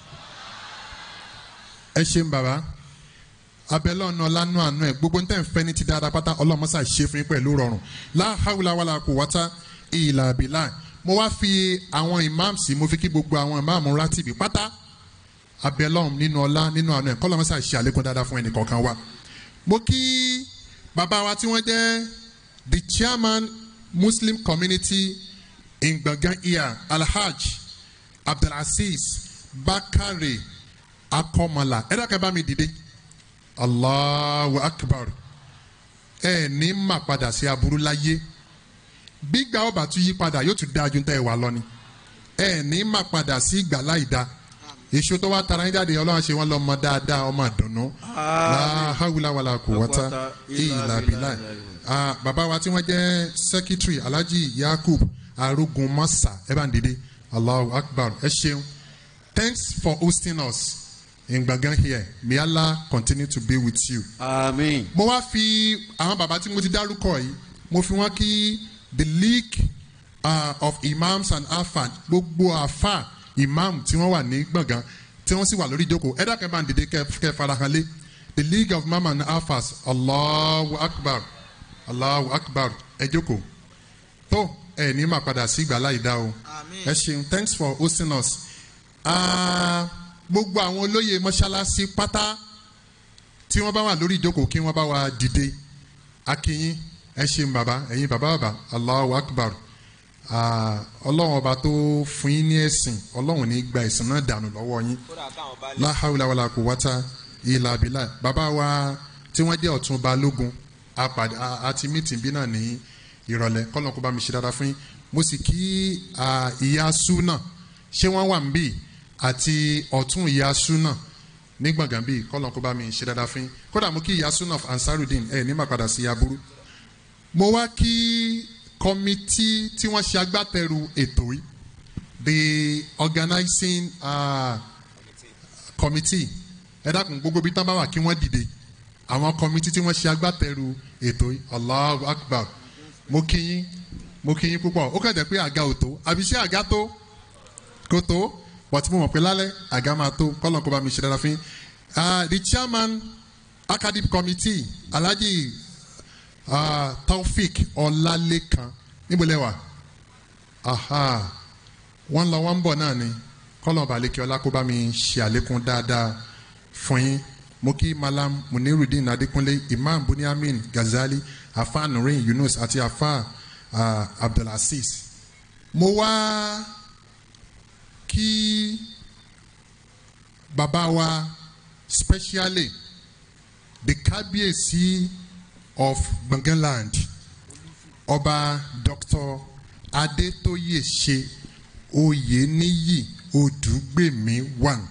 Ẹ ṣeun bàbá. Abẹ́lẹ́ ọ̀nà ọ̀lànà àánú ẹ̀ gbogbo ntẹ̀ ń fẹ́ ní ti dáadáa pátá ọlọ́mọṣà ṣe fún yín pẹ̀lú rọrùn. La hawla wala quwwata illa billah. Mo wá fi àwọn imams mo fi kí gbogbo àwọn imam rátìbì pátá abẹ́lọ́hún nínú ọlá nínú àánú ẹ̀ kọ́lọ́mọṣà ṣe àlékún dáadáa fún ẹnìkọ̀ọ̀kan wa. Mo kí bàbá wa tí wọ́n jẹ́ the chairman Muslim community in Gbọ̀ngán Ìyá Alhaj Abdulaziz Bakare Akọ́mọlá ẹ dákẹ́ bá mi dìde Allahu Akbar ẹ ní mà padà sí aburú láyé gbígbà ọba tún yí padà yóò tún dáa ju tẹ́ ẹ wà lọ ni ẹ ní mà padà sí ìgbà láì dáa èso tó wá tara yín jáde ọlọ́run ṣe wọ́n lọ mọ dáadáa ọmọ àdùnnú láhàwùlà wàlà kò wọ́tá ìlà bílà Ah, bàbá wa tí wọ́n jẹ́ secretary alhaji yakub arógun mọ́sà ẹ bá ń dìde allahu akbar ẹ ṣeun thanks for hosting us in Gbọ̀ngán here may allah continue to be with you Amen. mo wá fi àwọn bàbá tí mo ti dárúkọ yìí mo fi wọn kí the league uh, of imams and afa gbogbo afa imam tí wọ́n wà ní gbọ̀ngàn tí wọ́n sì wà lórí ìjókòó ẹ̀dá kan bá ń dìde kẹ́ kẹ́ farahan lé the league of imam and afas allahu akbar allahu akbar ẹ jókòó tó ẹ ní máa padà sí ìgbà láì dá o Amen. ẹ ṣeun thanks for hosting us Ah, gbogbo àwọn olóyè mọ́ṣáláṣí pátá tí wọ́n bá wà lórí ìjókòó kí wọ́n bá wa dìde akínyín ẹ ṣeun bàbá ẹ̀yin bàbá bàbá allahu akbar Ah, ọlọ́run ọba tó fún yín ní ẹ̀sìn ọlọ́run ní gba ẹ̀sìn náà dànù lọ́wọ́ yín kódà káwọn bá lè. láhàúlà wàlà kò wáta ìlà àbílà bàbá wa tí wọ́n jẹ́ ọ̀tún balógun apàdé a- àti mítìn bí náà ní ìrọ̀lẹ́ kọ́lọ́n kó bá mi ṣe dáadáa fún yín mo sì kí ah, ìyá súnà ṣé wọ́n wà ń bì àti ọ̀tún ìyá súnà ní gbọ̀ngàn bíi kọ́lọ́n kó bá mi ṣe dáadáa fún yín kódà mo kí ìyá súnà of ansarudin ẹ̀ ní má padà sí aburú mo wá kí kọ́mítì tí wọ́n ṣe agbátẹrù ètò yìí the organizing uh, committee ẹ dákun gbogbo bí tán bá wà kí wọ́n dìde àwọn committee tí wọ́n ṣe agbátẹrù ètò yìí Allahu Akbar mo kí yín mo kí yín púpọ̀ ó kàn jẹ́ pé àga ò tó àbí ṣé àga tó kò tó but mo mọ̀ pé lálẹ́ àga máa tó kọ́lọ̀ kó bá mi ṣe dára fún yín Ah, the chairman academic committee Alhaji uh, Taofik Ọlálékan níbo lẹ́wà aha wọ́n lọ wọ́n ń bọ̀ náà ni kọ́lọ̀ balẹ̀kẹ́ ọlá kó bá mi ṣe àlékún dáadáa fún yín mo kí malam munirudin adekunle imam buniamin gazali afa nurin yunus àti afa uh, abdulaziz mo wá kí bàbá wa specially the kábíyèsí of gbọ̀ngànland ọba dr adétóyèṣe oyèníyì odùgbèmí one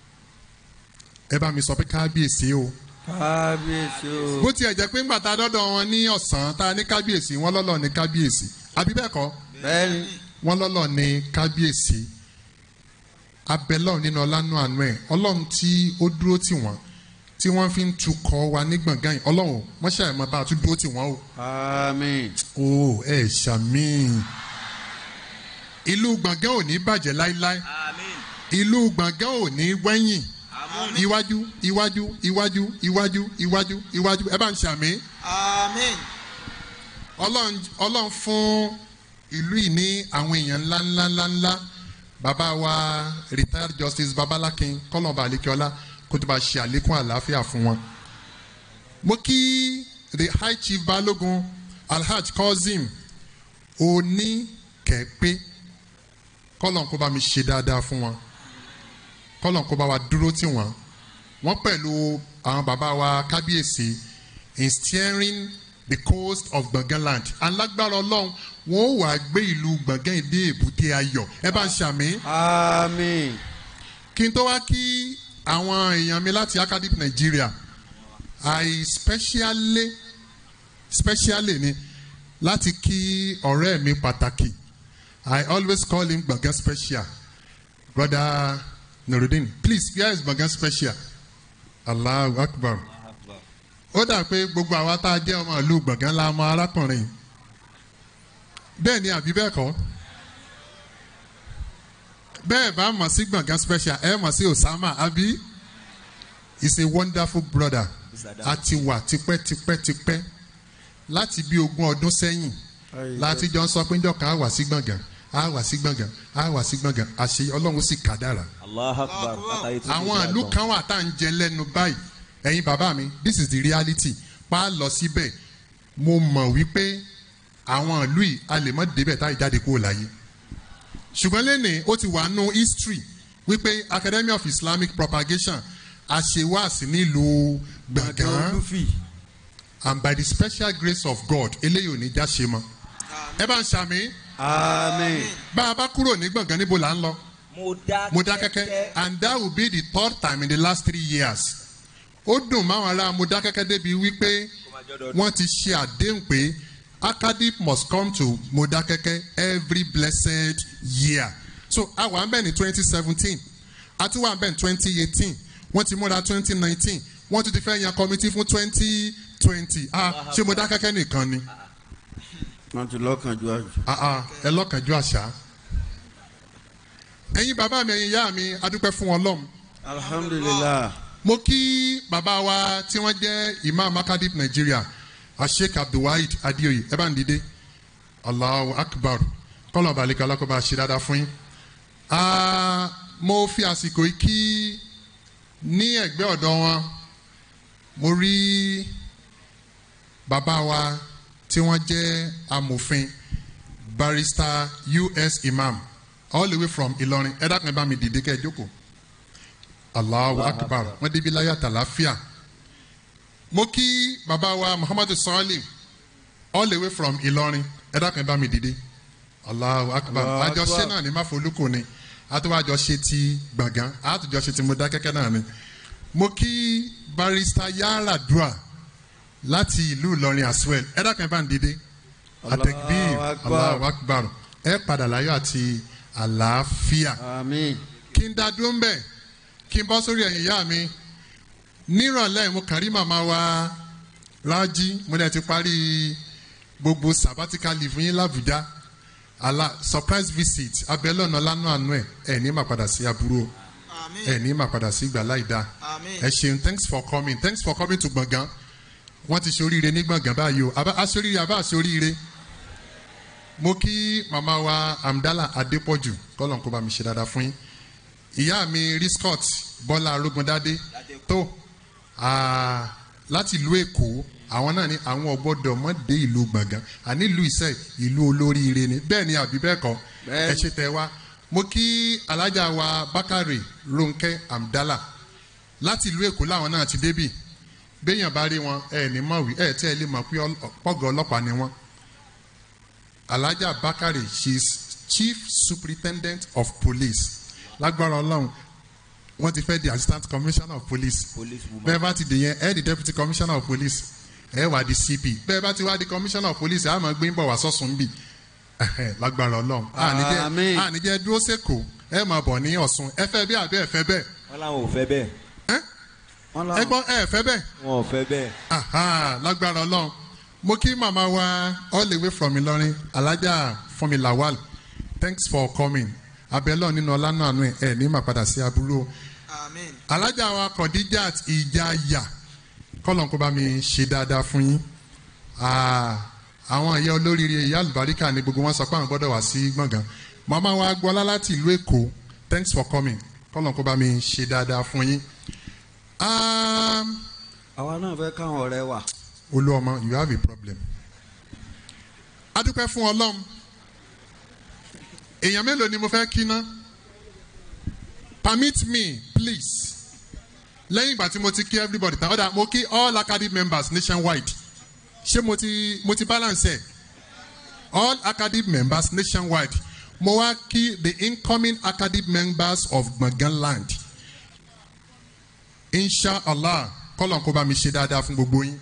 ẹ bá mi sọ pé kábíyèsí o kábíyèsí o. bó tiẹ̀ jẹ́ pé ńgbà tá a dọ́dọ̀ wọn ní ọ̀sán tá a ní kábíyèsí wọn lọ́lọ́ ní kábíyèsí àbí bẹ́ẹ̀ kọ́ bẹ́ẹ̀ni wọn lọ́lọ́ ní kábíyèsí abẹ́lọ́ nínú ọlánú àánú ẹ̀ ọlọ́run tí ó dúró tì wọ́n tí wọ́n fi ń tukọ̀ wa ní gbọ̀ngàn yìí ọlọ́run mọ́ṣẹ́ ẹ̀ mọ́ bá a tún dúró tì wọ́n o. àmín. o ẹ ṣàmì ìlú gbọ̀ngàn ò ní bàjẹ́ láíláí ìlú gbọ̀ngàn ò ní wẹ́yìn iwájú iwájú iwájú iwájú iwájú iwájú ẹ bá ń ṣàmì Amen. ọlọ́run ọlọ́run fún ìlú yìí ní àwọn èèyàn ńlá ńlá ńlá ńlá bàbá wa retired justice babalakin kọlọmba alekiola kó tó bá ṣe àlékún àlàáfíà fún wọn. mo kí the high chief balogun alhaj kozim oníkẹ́pẹ́ kọlọ̀ kó bá mi ṣe dáadáa fún wọn kọlọ̀ kó bá wa dúró tì wọ́n wọ́n pẹ̀lú àwọn bàbá wa kábíyèsí in steering the coast of gbọ̀ngànland alágbára ọlọ́run wọn ò wá gbé ìlú gbọ̀ngàn ìdí èbúté ayọ̀ ẹ bá ń ṣàmì àmín. kí n tó wá kí àwọn èèyàn mi láti academic nigeria i specially specially ni láti kí ọ̀rẹ́ mi pàtàkì i always call him gbọ̀ngàn special brother nurudin please where is gbọ̀ngàn special allahu akbar ó dà pé gbogbo àwa tá a jẹ́ ọmọ ìlú gbọ̀ngàn la mọ arákùnrin bẹ́ẹ̀ ni àbí bẹ́ẹ̀ kọ́ bẹ́ẹ̀ bá mọ̀ sí gbọ̀ngàn special ẹ mọ̀ sí osama àbí is a wonderful brother a ti wà tipẹ́tipẹ́tipẹ́ láti bí ogún ọdún sẹ́yìn láti jọ ń sọ pé njọ́ kan á wà sí gbọ̀ngàn á wà sí gbọ̀ngàn á wà sí gbọ̀ngàn àṣẹ ọlọ́run sì kádàrà allah akbar látàrí tó àwọn ìlú kan wà tá à ń jẹ lẹ́nu báyìí ẹ̀yin bàbá mi this is the reality pa á lọ síbẹ̀ mo mọ̀ wípé àwọn ìlú yìí a lè mọ̀ débẹ̀ táyì jáde kúrò láyé ṣùgbọ́n lẹ́nìí ó ti wà nù history wípé academy of islamic propagation àṣewàsí nílùú gbọ̀ngàn olúfì. and by the special grace of god eléyìí ò ní já ṣe mọ́ ẹ bá ń ṣàmì àmín. bá a bá kúrò ní gbọ̀ngàn níbo là ń lọ. mo dá Modakeke and that will be the third time in the last three years. Ó dùn máwọn ará Modakeke débi wípé wọ́n ti ṣe àdéhùn pé Acadip must come to Modakeke every blessed year. So a wà ń bẹ̀ ní twenty seventeen, a tún wà ń bẹ̀ ní twenty eighteen, wọ́n ti múra twenty nineteen, wọ́n tún ti fẹ́ yan committee fún twenty twenty. Ah ṣé Modakeke nìkan ni? wọ́n ti lọ́kàn ju àjù. Ah ah ẹ lọ́kànjú àṣà. Ẹ̀yin bàbá mi, ẹ̀yin ìyá mi, adúpẹ́ fún Ọlọ́run. alhamdulilah. mo kí bàbá wa tí wọ́n jẹ́ imam akadip nigeria asheik abdulwaheed adeoye ẹ bá ń dìde allahu akbar kọ́lọ̀ balẹ̀kọ́ alákọ̀ọ́bá ṣe dáadáa fún yín. Ah, mo fi àsìkò yìí kí ní ẹ̀gbẹ́ ọ̀dọ́ wọn mo rí bàbá wa tí wọ́n jẹ́ amòfin barrister us imam all the way from ìlọrin ẹ dákun ẹ bá mi dìde kẹ́ ẹ jókòó allahu akbar wọn débi láyà tàlàfíà mo kí bàbá wa muhammadu sọ́ọ́lì all the way from ìlọrin ẹ dákun ẹ bá mi dìde allahu akbar Allahu akbar. àjọṣe náà ni máfolúkù ni àtúwájọ ṣe ti gbọ̀ngàn àtújọ ṣe ti mo dákẹ́kẹ́ náà ni mo kí barista yàrá dua láti ìlú ìlọrin as well ẹ dákun ẹ bá ń dìde àtẹ̀gbìn Allahu akbar. allahu akbar ẹ padà láyọ̀ àti àlàáfíà àmín. kí n dá dúró ń bẹ̀ kí n bọ́ sórí ẹ̀yìn ìyá mi nírọ̀lẹ́ mo kàn rí màmá wa rájí mo dẹ̀ ti parí gbogbo sabbatical leave yín làbújá àlà surprise visit abẹ́lọ́nà lánàá àánú ẹ̀ ẹ̀ ní mà padà sí aburú o Amen. ẹ̀ ní mà padà sí ìgbà láìda Amen. ẹ ṣeun thanks for coming thanks for coming to gbọ̀ngàn wọ́n ti ṣoríire ní gbọ̀ngàn báyìí o àbá aṣoríire àbá aṣoríire mo kí màmá wa amdala adépọ̀jù kọ́lọ̀ kó bá mi ṣe dáadáa fún yín ìyá mi riscott bọ́lá arógundádé tó ah, láti ìlú èkó àwọn náà ní àwọn ọgbọ́dọ̀ mọ́ dé ìlú gbọ̀ngàn àní ìlú iṣẹ́ ìlú olóríire ni bẹ́ẹ̀ ni àbí bẹ́ẹ̀ kọ́ Bẹ́ẹ̀ ẹ ṣe tẹ wá mo kí alájà wa bákàrè ronke amdala láti ìlú èkó làwọn náà ti débì béèyàn bá rí wọn ẹ ní mọ̀ wí ẹ tí ẹ lè mọ̀ pé ọl- pọ́gà ọlọ́pàá ni wọ́n alhaja bakari she is chief superintendent of police lágbára ọlọ́run wọ́n ti fẹ́ di assistant commissioner of police police woman. bẹ́ẹ̀ bá ti dè yẹn ẹ di deputy commissioner of police ẹ wà di cp bẹ́ẹ̀ bá ti wá di commissioner of police ẹ á máa gbé ń bọ̀ wá sọ́sùn bì lágbára ọlọ́run àníjẹ́ Àmín. àníjẹ́ dúró sẹ́kọ̀ọ́ ẹ máa bọ̀ ní ọ̀sùn ẹ fẹ́ bí àbí ẹ fẹ́ bẹ́ẹ̀ wọ́n láwọn ò fẹ́ bẹ́ẹ̀ wọ́n ẹ láwọn gbọ́ ẹ fẹ́ bẹ́ẹ̀ wọn ò fẹ́ bẹ́ẹ̀. Aha, lágbára ọlọ́run mo kí màmá wa all the way from Ìlọrin alájà fúnmi lawal thanks for coming abẹ́lọ́ nínú ọlánà àánú ẹ̀ ẹ̀ ní mà padà sí aburú o Amen. alájà wa kọ̀díjàt ìjàyà kọ́lọ̀ kó bá mi ṣe dáadáa fún yín Ah, àwọn ìyá olóríire ìyá àlùbáríkà ni gbogbo wọn sọ pé àwọn gbọ́dọ̀ wá sí gbọ̀ngàn màmá wa gbọ́lá láti ìlú èkó thanks for coming kọ́lọ̀ kó bá mi ṣe dáadáa fún yín. Um, àwa náà fẹ́ káwọn ọ̀rẹ́ wà. olúọmọ you have a problem. adúpẹ́ fún ọlọ́run èèyàn mélòó ni mo fẹ́ kí ná permit me please lẹ́yìn ìgbà tí mo ti kí everybody tán ọ̀dà mo kí all academy members nationwide ṣé mo ti mo ti balance ẹ̀ all academy members nationwide mo wá kí the incoming academy members of gbọ̀ngàn land inshallah kọ́lọ̀ kó bá mi ṣe dáadáa fún gbogbo yín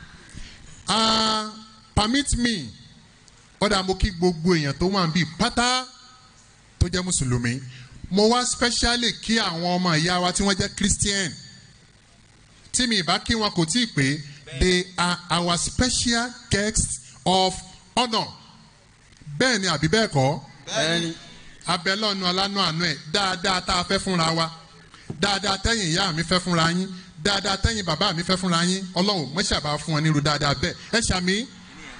ah permit me ọ̀dà mo kí gbogbo èèyàn tó wà níbí pátá tó jẹ́ mùsùlùmí mo wá specially kí àwọn ọmọ ìyá wa tí wọ́n jẹ́ christian tí mi ìbá kí wọn kò tí ì pé they are our special guests of honour bẹ́ẹ̀ ni àbí bẹ́ẹ̀ kọ́ ẹni abẹ́lọ́nu alánú àánú ẹ̀ dáadáa tá a fẹ́ fúnra wa dáadáa tẹ́yìn ìyá mi fẹ́ fúnra yín dáadáa tẹ́yìn bàbá mi fẹ́ fúnra yín ọlọ́run mọ́ṣàbá fún wọn nírú dáadáa bẹ́ẹ̀ ẹ ṣàmì.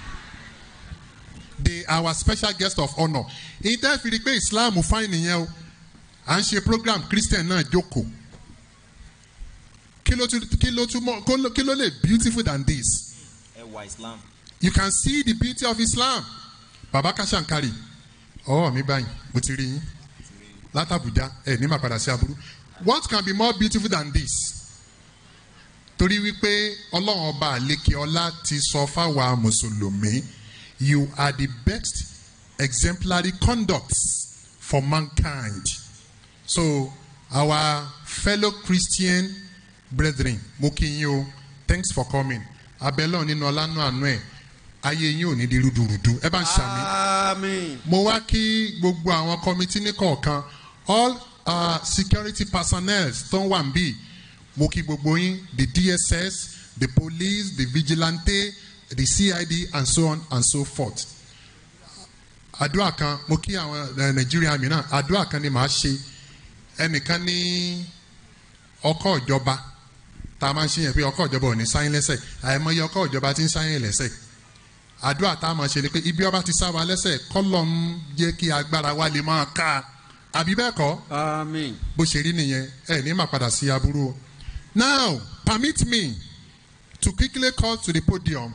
they are our special guest of honour ìtẹ́ fi rí i pé islam fáìn nìyẹn o à ń ṣe program christian náà jókòó kí ló tún kí ló tún mọ kó ló- kí ló lè beautiful than this ẹwà islam. you can see the beauty of islam baba kashankari ọwọ́ mi báyìí mo ti rí yín látàbújá ẹ ní màá padà sí aburú what can be more beautiful than this torí wípé ọlọ́run ọba àlekè ọlá ti sọ fáwa mùsùlùmí you are the best exemplary conducts for mankind so our fellow christian brethren mo kí yín o thanks for coming abẹ́lọ́ nínú ọlánú àánú ẹ̀ ayé yín ò ní di rúdurùdu ẹ bá ń ṣàmì àmín mo wá kí gbogbo àwọn kọmitì ní kọ̀ọ̀kan all uh, security personnel tó ń wà ń bì mo kí gbogbo yín the dss the police the vigilante the cid and so on and so forth àdúrà kan mo kí àwọn eh, nàìjíríà mìíràn àdúrà kan ni màá ṣe ẹnìkan ní ọkọ̀ ìjọba tá a máa ń ṣe yẹn pé ọkọ̀ ìjọba ò ní sáyìn lẹ́sẹ̀ àìmọye ọkọ̀ ìjọba ti ń sáyìn lẹ́sẹ̀ àdúrà tá a máa ṣe ni pé ibi ọba ti sá wa lẹ́sẹ̀ kọ́lọ̀ ń jẹ́ kí agbára wa lè máa ká a àbí bẹ́ẹ̀ kọ́ àmín bó ṣe rí nìyẹn ẹ ní máa padà sí aburú o. now permit me to quickly call to the podium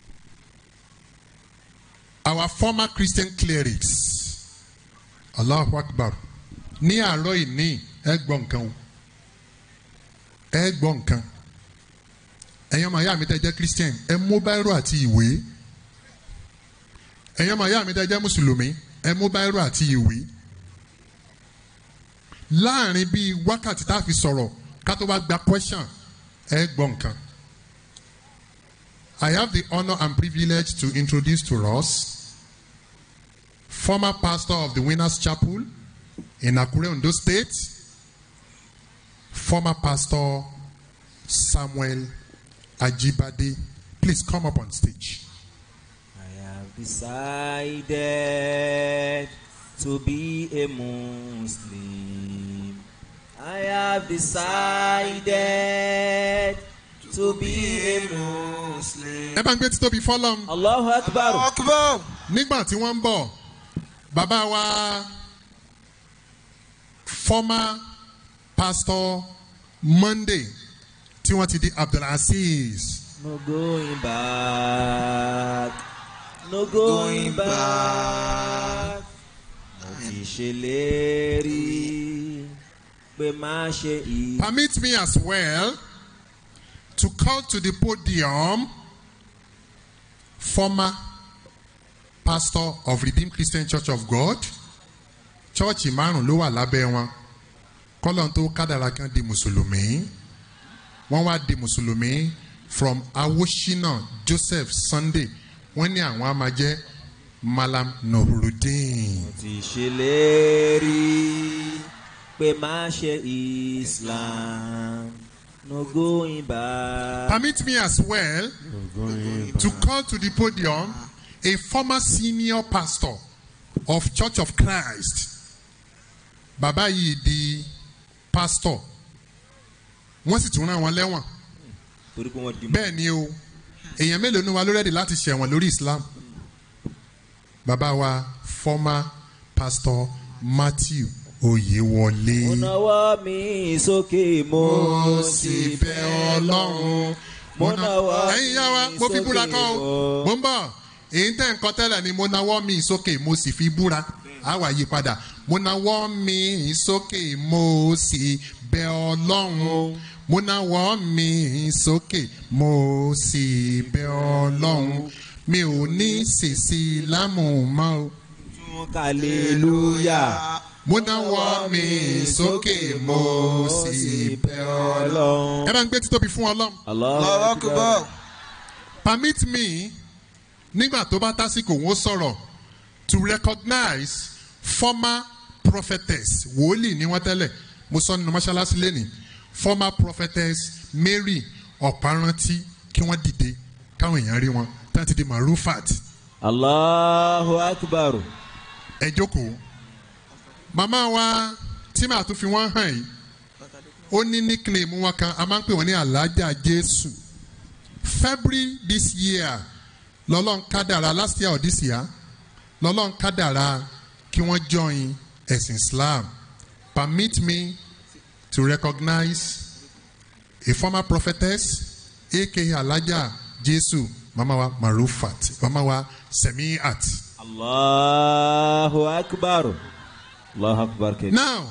our former christian clerics allahu akbar ní àárọ̀ ìní ẹ gbọ́ nǹkan o ẹ gbọ́ nǹkan ẹ̀yin ọmọ ìyá mi tẹ́ jẹ́ christian ẹ mú báírò àti ìwé ẹ̀yin ọmọ ìyá mi tẹ́ jẹ́ mùsùlùmí ẹ mú báírò àti ìwé láàrin bíi wákàtí tá a fi sọ̀rọ̀ ká tó bá gba question ẹ gbọ́ nǹkan. I have the honor and privilege to introduce to us former pastor of the Winners Chapel in Akure, Ondo State, former pastor Samuel Ajibade. Please come up on stage. I have decided to be a Muslim. I have decided to be a Muslim. Ẹ bá ń gbé títóbi fọ́lọ́m. Allahu Akbar. Akbar. nígbà tí wọ́n ń bọ̀ bàbá wa former pastor Monday tí wọ́n ti di Abdulaziz No going back. No Going going back. Mo ti ṣèlérí pé má ṣe ì. Permit me as well to call to the podium former pastor of Redeemed Christian Church of God. Chọ́ọ̀chì márùn-ún ló wà lábẹ́ wọn. Kọ́lọ́n tó kádàrá kan di Mùsùlùmí. Wọ́n wá di Mùsùlùmí from Awoshina Joseph Sunday. Wọ́n ní àwọn á máa jẹ́ Malam Nuruddin. ti ṣèlérí pé má ṣe Islam no going back. Permit me as well to call to the podium a former senior pastor of Church of Christ. Bàbá yìí di pastor. Wọ́n sì tún rán wọn lẹ́wọ̀n. torí pé wọ́n di mọ́. Bẹ́ẹ̀ ni o, èèyàn mélòó ni wa ló rẹ́dì láti ṣẹ̀wọ̀n lórí Islam? Bàbá wa former pastor Matthew mo Oyewole. nawọ́ mi sókè mo Mo sì sì bẹ̀ bẹ̀ Ọlọ́run. Ọlọ́run. mo nawọ́ ẹ̀yin yá wa mi mo fi búra sókè kọ́ o mo- mo ń bọ̀ èyí tẹ̀ ń kọ́ tẹ́lẹ̀ ni mo nawọ́ mi sókè mo sì fi búra á wà yí padà mo nawọ́ mi sókè mo sì bẹ̀ ọlọ́run mo nawọ́ mi sókè mo sì bẹ̀ ọlọ́run mi ò ní sèṣì lámù mọ́ o. tún hallelujah. mo nawọ́ mi sókè mo sì bẹ̀ ọlọ́run. Ọlọ́run. ẹ bá ń gbé títóbi fún ọlọ́run. Allahu Allahu Akbar. permit me nígbà tó bá tásìkò wọn sọ̀rọ̀ to recognize former prophetess wòlíì ni wọ́n tẹ́lẹ̀ mo sọ nínú mọ́ṣáláṣí lẹ́nìí former prophetess Mary ọ̀párántí kí wọ́n dìde káwọn èèyàn rí wọn tí wọ́n ti di marufat Allahu akbar. ẹ jókòó màmá wa tí màá tún fi wọ́n hàn yìí ó ní nickname wọn kan a máa ń pè wọ́n ní alájà Jésù February this year lọ́lọ́n kádàrá last year or this year lọ́lọ́n kádàrá kí wọ́n join ẹ̀sìn Islam permit me to recognize a former prophetess aka alájà Jésù mama wa Marufat mama wa Semiat. Allahu akbar. Allahu akbar kẹ. now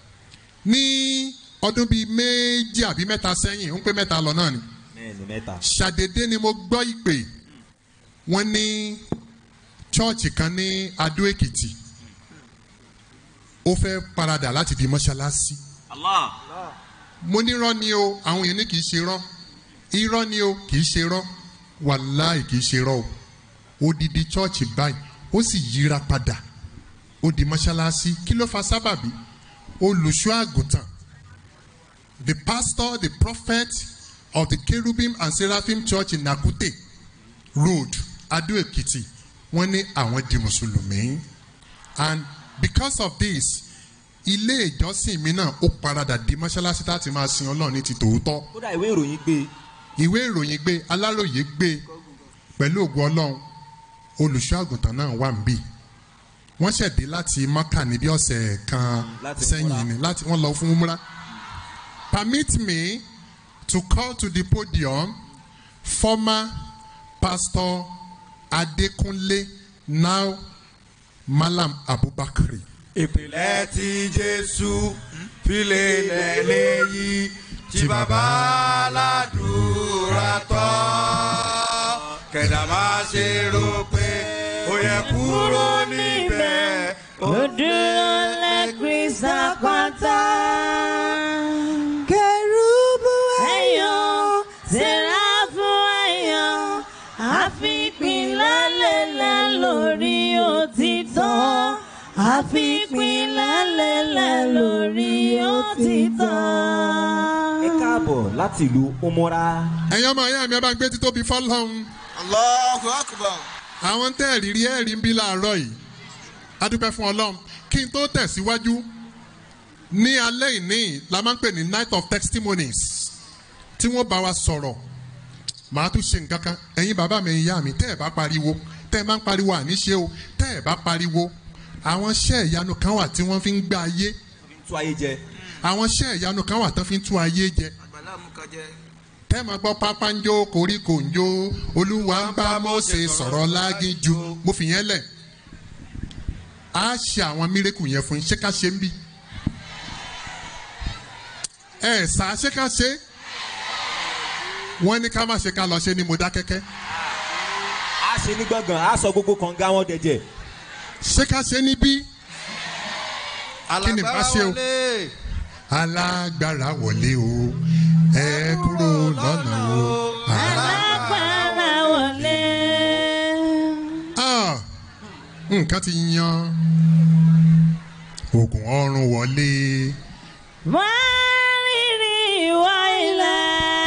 ní ọdún bíi méjì àbí mẹ́ta sẹ́yìn ń pé mẹ́ta lọ náà ni Mẹ́ẹ̀ni mẹ́ta. ṣàdédé ni mo gbọ́ ìpè wọ́n ní chọ́ọ̀chì kan ní Adó Èkìtì ó fẹ́ paradà láti di mọ́ṣáláṣí Allah. mo ní irọ́ ni o àwọn èèyàn ní kì í ṣe irọ́ irọ́ ni o kì í ṣe irọ́ wàláì kì í ṣe irọ́ o odidi chọ́ọ̀chì báyìí ó sì yíra padà ó di mọ́ṣáláṣí kí ló fa sábàbí olùṣọ́ àgùntàn the pastor the prophet of the cherubim and seraphim church in Nakute road Adó Èkìtì wọ́n ní àwọn di mùsùlùmí and because of this ilé ìjọsìn mi náà ó paradà di mọ́ṣáláṣí tá a ti máa sin ọlọ́run ní ti tòótọ́ Kódà ìwé ìròyìn gbé. ìwé ìròyìn gbé aláròyé gbé pẹ̀lú ògùn ọlọ́run olùṣọ́ àgùntàn náà wà níbí wọ́n ṣẹ̀dé láti mọ́kà níbi ọ̀sẹ̀ kan Láti sẹ́yìn múra. ni láti wọ́n lọ fún múra permit me to call to the podium former pastor Adekunle now Malam Abubakar. ìpìlẹ̀ tí jésù file lẹ́lẹ́ yìí tí bàbá aládùúrà tọ́ kẹ̀dá má ṣe rò pé ó yẹ kúrò níbẹ̀. Ó dúró lẹ́gbẹ̀ẹ́ sàpàtà. kẹrùbù Ẹ̀yọ́ sẹ́ráfù ẹ̀yọ́ àfipín lálẹ́lẹ́ lórí òtítọ́. Àfipín lálẹ́lẹ́ lórí òtítọ́. Ẹ káàbọ̀ láti ìlú Umura. ẹ̀yin ọmọ ìyá mi ẹ bá ń gbé títóbi fọlọ́run Allahu Akbar. àwọn tẹ́ ẹ̀ rírí ẹ̀rí ń bí láàárọ̀ yìí adúpẹ́ fún ọlọ́run kí n tó tẹ̀síwájú ní alẹ́ ìní la máa ń pè ní night of testimonies tí wọ́n bá wa sọ̀rọ̀ màá tún ṣe nǹkan kan ẹ̀yin bàbá mi ìyá mi tẹ́ ẹ̀ bá pariwo tẹ́ ẹ̀ máa ń pariwo àníṣe o tẹ́ ẹ̀ bá pariwo àwọn iṣẹ́ ìyanu kan wà tí wọ́n fi ń gbá ayé Tú ayé jẹ. àwọn iṣẹ́ ìyanu kan wà tán fi ń tú ayé jẹ Àgbàlá mú kan jẹ. tẹ́ máa gbọ́ pápá ń jó koríko ń jó olúwa ń bá Mósè sọ̀rọ̀ lágínjú mo fi yẹn lẹ̀ á ṣe àwọn mírèkù yẹn fún yín ṣé ká ṣe ń bí. ẹ sá ṣé ká ṣe wọ́n ní ká má ṣe ká lọ ṣe ní Mọdákẹ́kẹ́ a ṣe ní gbọ̀ngàn a sọ gbogbo kànga wọn dẹ̀jẹ̀. ṣé ká ṣe níbí Kí ni bá alágbára ṣe o? wọlé alágbára wọlé o ẹ kúrò lọ́nà o. alágbára wọlé. Ah, nǹkan ti yan oògùn ọrùn wọlé wọ́n rírì ìwọ ilẹ̀.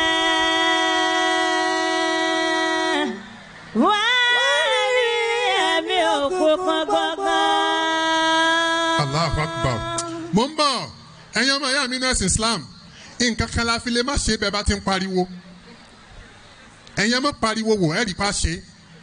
wọ́n rí ẹ̀mí òkùnkùn gbọ̀ngàn. Allahu Akbar mo ń bọ̀ ẹ̀yin ọmọ ìyá mi ní ẹ̀sìn Islam nǹkan kan la fi lè má ṣe bẹ́ẹ̀ bá ti ń pariwo ẹ̀yin ọmọ pariwo wò ẹ̀rí pa ṣe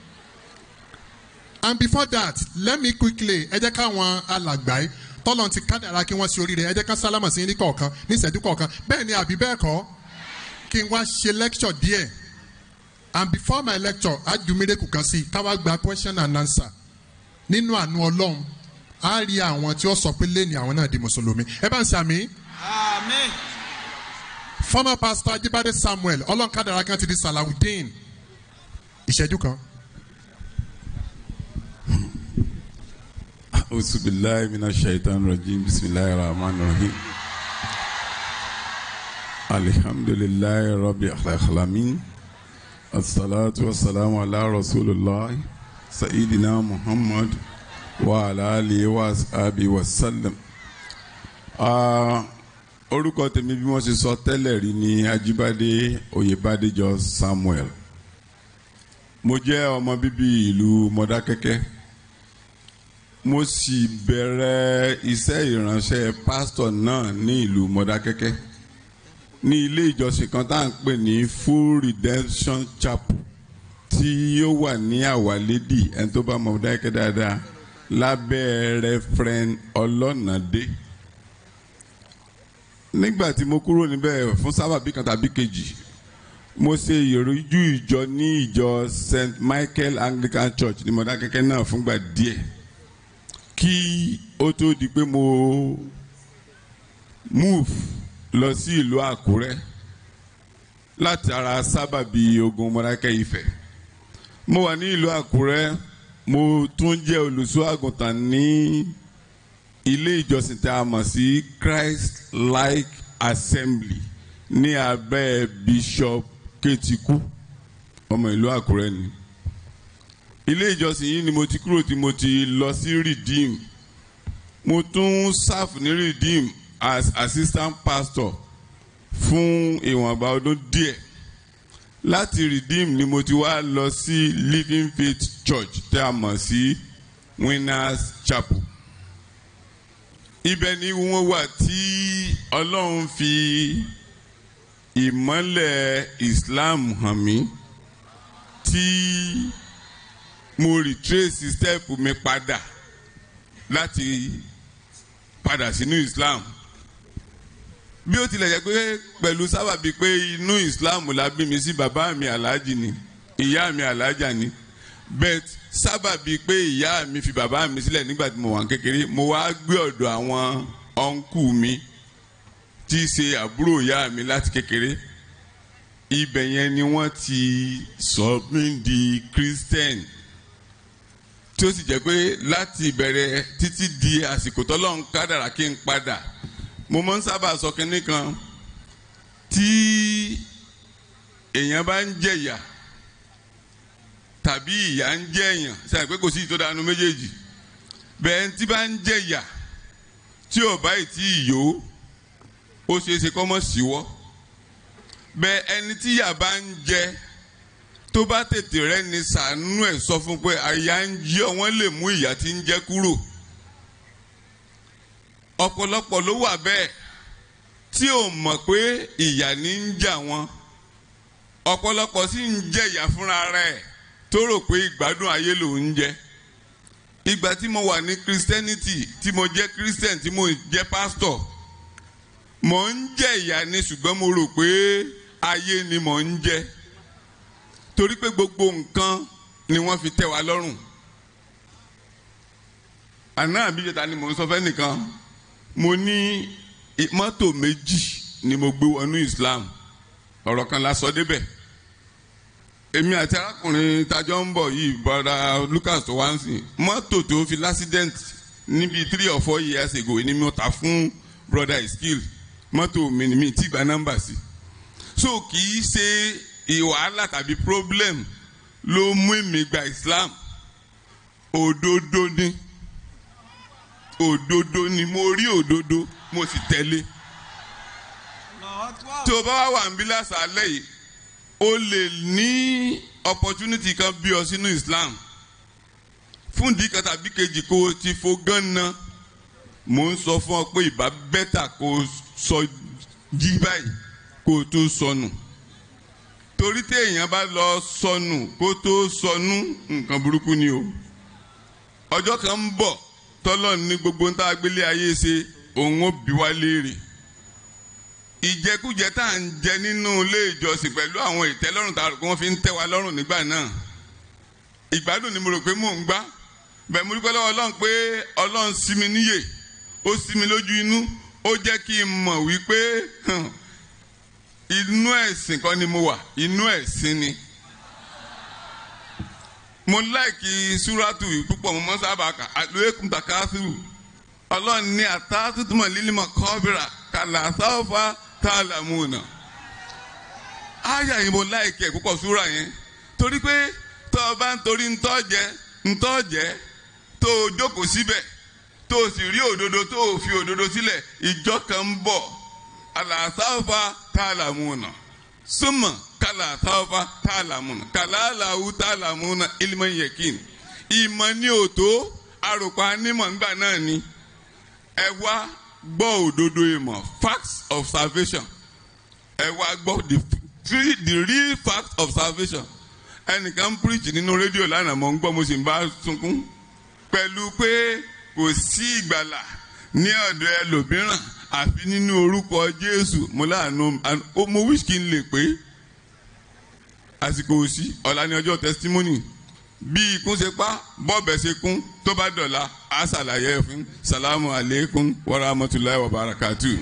and before that let me quickly ẹ jẹ́ káwọn alàgbà yìí tọ́lọ̀ ti kádàrá kí wọ́n ṣe oríire ẹ jẹ́ ká sálámà sí ní kọ̀ọ̀kan ní ìṣẹ́jú kọ̀ọ̀kan bẹ́ẹ̀ ni àbí bẹ́ẹ̀ kọ́ kí n wá ṣe lecture díẹ̀ and before my lecture ajumire kù kan sí i káwá gba question and answer nínú àánú ọlọ́run á rí àwọn tí ó sọ pé lẹ́ni àwọn náà di mùsùlùmí ẹ bá ń sàmì Àmín. former pastor ajibade samuel ọlọ́nkadàrà kan ti di salawudeen ìṣẹ́jú kan. أعوذ بالله من الشيطان الرجيم بسم الله الرحمن الرحيم الحمد لله رب العالمين الصلاة والسلام على رسول الله سيدنا محمد وعلى آله وصحبه وسلم Ah, orúkọ tèmi bí wọ́n ṣe sọ tẹ́lẹ̀ rí ni Ajíbádé Oyèbádéjọ Samuel mo jẹ́ ọmọ bíbí ìlú Mọdákẹ́kẹ́ mo sì bẹ̀rẹ̀ iṣẹ́ ìránṣẹ́ pásítọ̀ náà ní ìlú Mọdákẹ́kẹ́ ní ilé ìjọsìn kan tá à ń pè ní Full Redemption Chapel tí ó wà ní Àwálédì ẹni tó bá mọ Mọdákẹ́kẹ́ dáadáa lábẹ́ Reverend Ọlọ́nàdé nígbà tí mo kúrò níbẹ̀ fún sábàbí kan tàbí kejì mo ṣe ìrújú ìjọ ní ìjọ St Michael Anglican Church ní Mọdákẹ́kẹ́ náà fúngbà díẹ̀ kí ó tó di pé mo move lọ sí ìlú Àkúrẹ́ láti ara sábàbí ogun Mọdákẹ́ Ifẹ̀ mo wà ní ìlú Àkúrẹ́ mo tún jẹ́ olùṣọ́ àgùntàn ní ilé ìjọsìn tí a mọ̀ sí Christ Like Assembly ní abẹ́ Bishop Ketiku ọmọ ìlú Àkúrẹ́ ni ilé ìjọsìn yìí ni mo ti kúrò tí mo ti lọ sí Redeem mo tún serve ní Redeem as assistant pastor fún ìwọ̀nba ọdún díẹ̀ láti Redeem ni mo ti wá lọ sí Living Faith Church tí a mọ̀ sí Winners Chapel ibẹ̀ ni wọ́n wà tí Ọlọ́run fi ìmọ́lẹ̀ Islam hàn mí tí mo retrace step mi padà láti padà sínú Islam bí ó tilẹ̀ jẹ́ pé pẹ̀lú sábàbí pé inú Islam la bí mi sí bàbá mi aláàjì ni ìyá mi aláàjà ni bet sábàbí pé ìyá mi fi bàbá mi sílẹ̀ nígbà tí mo wà kékeré mo wá gbé ọ̀dọ̀ àwọn ọ̀nkù mi tí í ṣe àbúrò ìyá mi láti kékeré ibẹ̀ yẹn ni wọ́n ti sọ mí di Christian tí ó sì jẹ́ pé láti ìbẹ̀rẹ̀ títí di àsìkò tọ́lọ́run kádàrá kí n padà mo máa ń sábà sọ kínní kan tí èèyàn bá ń jẹ̀yà tàbí ìyà ń jẹ èèyàn sẹ́yìn pé kò sí ìtọ́dánù méjèèjì bẹ́ẹ̀ tí bá ń jẹ̀yà tí ò bá ìtí ìyó ó ṣeé ṣe kọ́ mọ́ síwọ́ bẹ́ẹ̀ ẹni tí ìyà bá ń jẹ tó bá tètè rẹ ni sàánú ẹ̀ sọ fún pé àyà ń jí ọ wọ́n lè mú ìyà tí ń jẹ kúrò ọ̀pọ̀lọpọ̀ ló wà bẹ́ẹ̀ tí ò mọ̀ pé ìyà ní ń jà wọ́n ọ̀pọ̀lọpọ̀ sì ń jẹ ìyà fúnra rẹ̀ tó rò pé ìgbádùn ayé ló ń jẹ ìgbà tí mo wà ní christianity tí mo jẹ́ christian tí mo jẹ́ pastor mo ń jẹ ìyà ni ṣùgbọ́n mo rò pé ayé ni mo ń jẹ torí pé gbogbo nǹkan ni wọ́n fi tẹ́ wa lọ́rùn àná àbíjẹta ni mò ń sọ fẹ́ nìkan mo ní mọ́tò méjì ni mo gbé wọnú Islam ọ̀rọ̀ kan la sọ débẹ̀ èmi àti arákùnrin tajọ́ ń bọ̀ yìí bọ́dà Lucas tó wá ń sìn mọ́tò tó fi l'accident níbi three or four years ago ni mo ta fún brother Iskil mọ́tò mi ni mi ti gba nọ́mbà sí so kì í ṣe ìwàhálà tàbí problem ló mú èmi gba Islam òdodo ni òdodo ni mo rí òdodo mo sì tẹ̀lé tó o bá wà wà ń bí lásàálẹ̀ yìí o lè ní opportunity kan bí ọ sínú Islam fún ìdí kan tàbí kejì kó o ti fo gánna mò ń sọ fún ọ pé ìbá bẹ́tà kó o sọ jí báyìí kó o tó sọnù torí tí èèyàn bá lọ sọnù kó tó sọnù nǹkan burúkú ni o ọjọ́ kan ń bọ̀ tọ́lọ́ ní gbogbo ń tá a gbélé ayé ṣe òun ó bí wá léèrè ìjẹkújẹ tá à ń jẹ nínú ilé ìjọsìn pẹ̀lú àwọn ìtẹ́lọ́rùn tá a rò pé wọ́n fi ń tẹ́ wa lọ́rùn nígbà náà ìgbádùn ni mo rò pé mò ń gbá bẹ́ẹ̀ mo dúpẹ́ lọ́wọ́ ọlọ́run pé ọlọ́run sí mi níyè ó sí mi lójú inú ó jẹ́ kí n mọ̀ wípé inú ẹ̀sìn kan ni mo wà inú ẹ̀sìn ni mo láìkí súrátù púpọ̀ mo mọ́ sábà kà àlùyékùn tàkásùrù ọlọ́run ní àtàtútùmọ̀ lílímọ̀ kọ́bìrà kàlà sáfà tààlàmùnà àyà yìí mo láìkí ẹ̀ púpọ̀ súrà yẹn torí pé tó o bá ń torí ntọ́jẹ ntọ́jẹ tó o jókòó síbẹ̀ tó o sì rí òdodo tó o fi òdodo sílẹ̀ ìjọ kan ń bọ̀ àlàsáfà tààlàmùnà súnmọ̀ kàlà sáfà tààlàmùnà kàlà àlàwù tààlàmùnà ilmọ̀ yẹ̀kìn ìmọ̀ ní òtó àròpọ̀ anímọ̀ ńgbà náà ni ẹ wá gbọ́ òdodo ìmọ̀ facts of salvation ẹ wá gbọ́ the three the real facts of salvation ẹnìkan ń preach nínú rédíò lánàá mo ń gbọ́ mo sì ń bá sunkún pẹ̀lú pé kò sí ìgbàlà ní ọ̀dọ̀ ẹlòmíràn àfi nínú orúkọ Jésù mo láàánú mo wish kí n lè pé àsìkò òsì ọ̀la ní ọjọ́ testimony bí ikún ṣe pa bọ́ọ̀bẹ ṣe kún tó bá dọ̀la á ṣàlàyé ẹ̀ fún salamu aleykum wa rahmatulahi wa barakatu.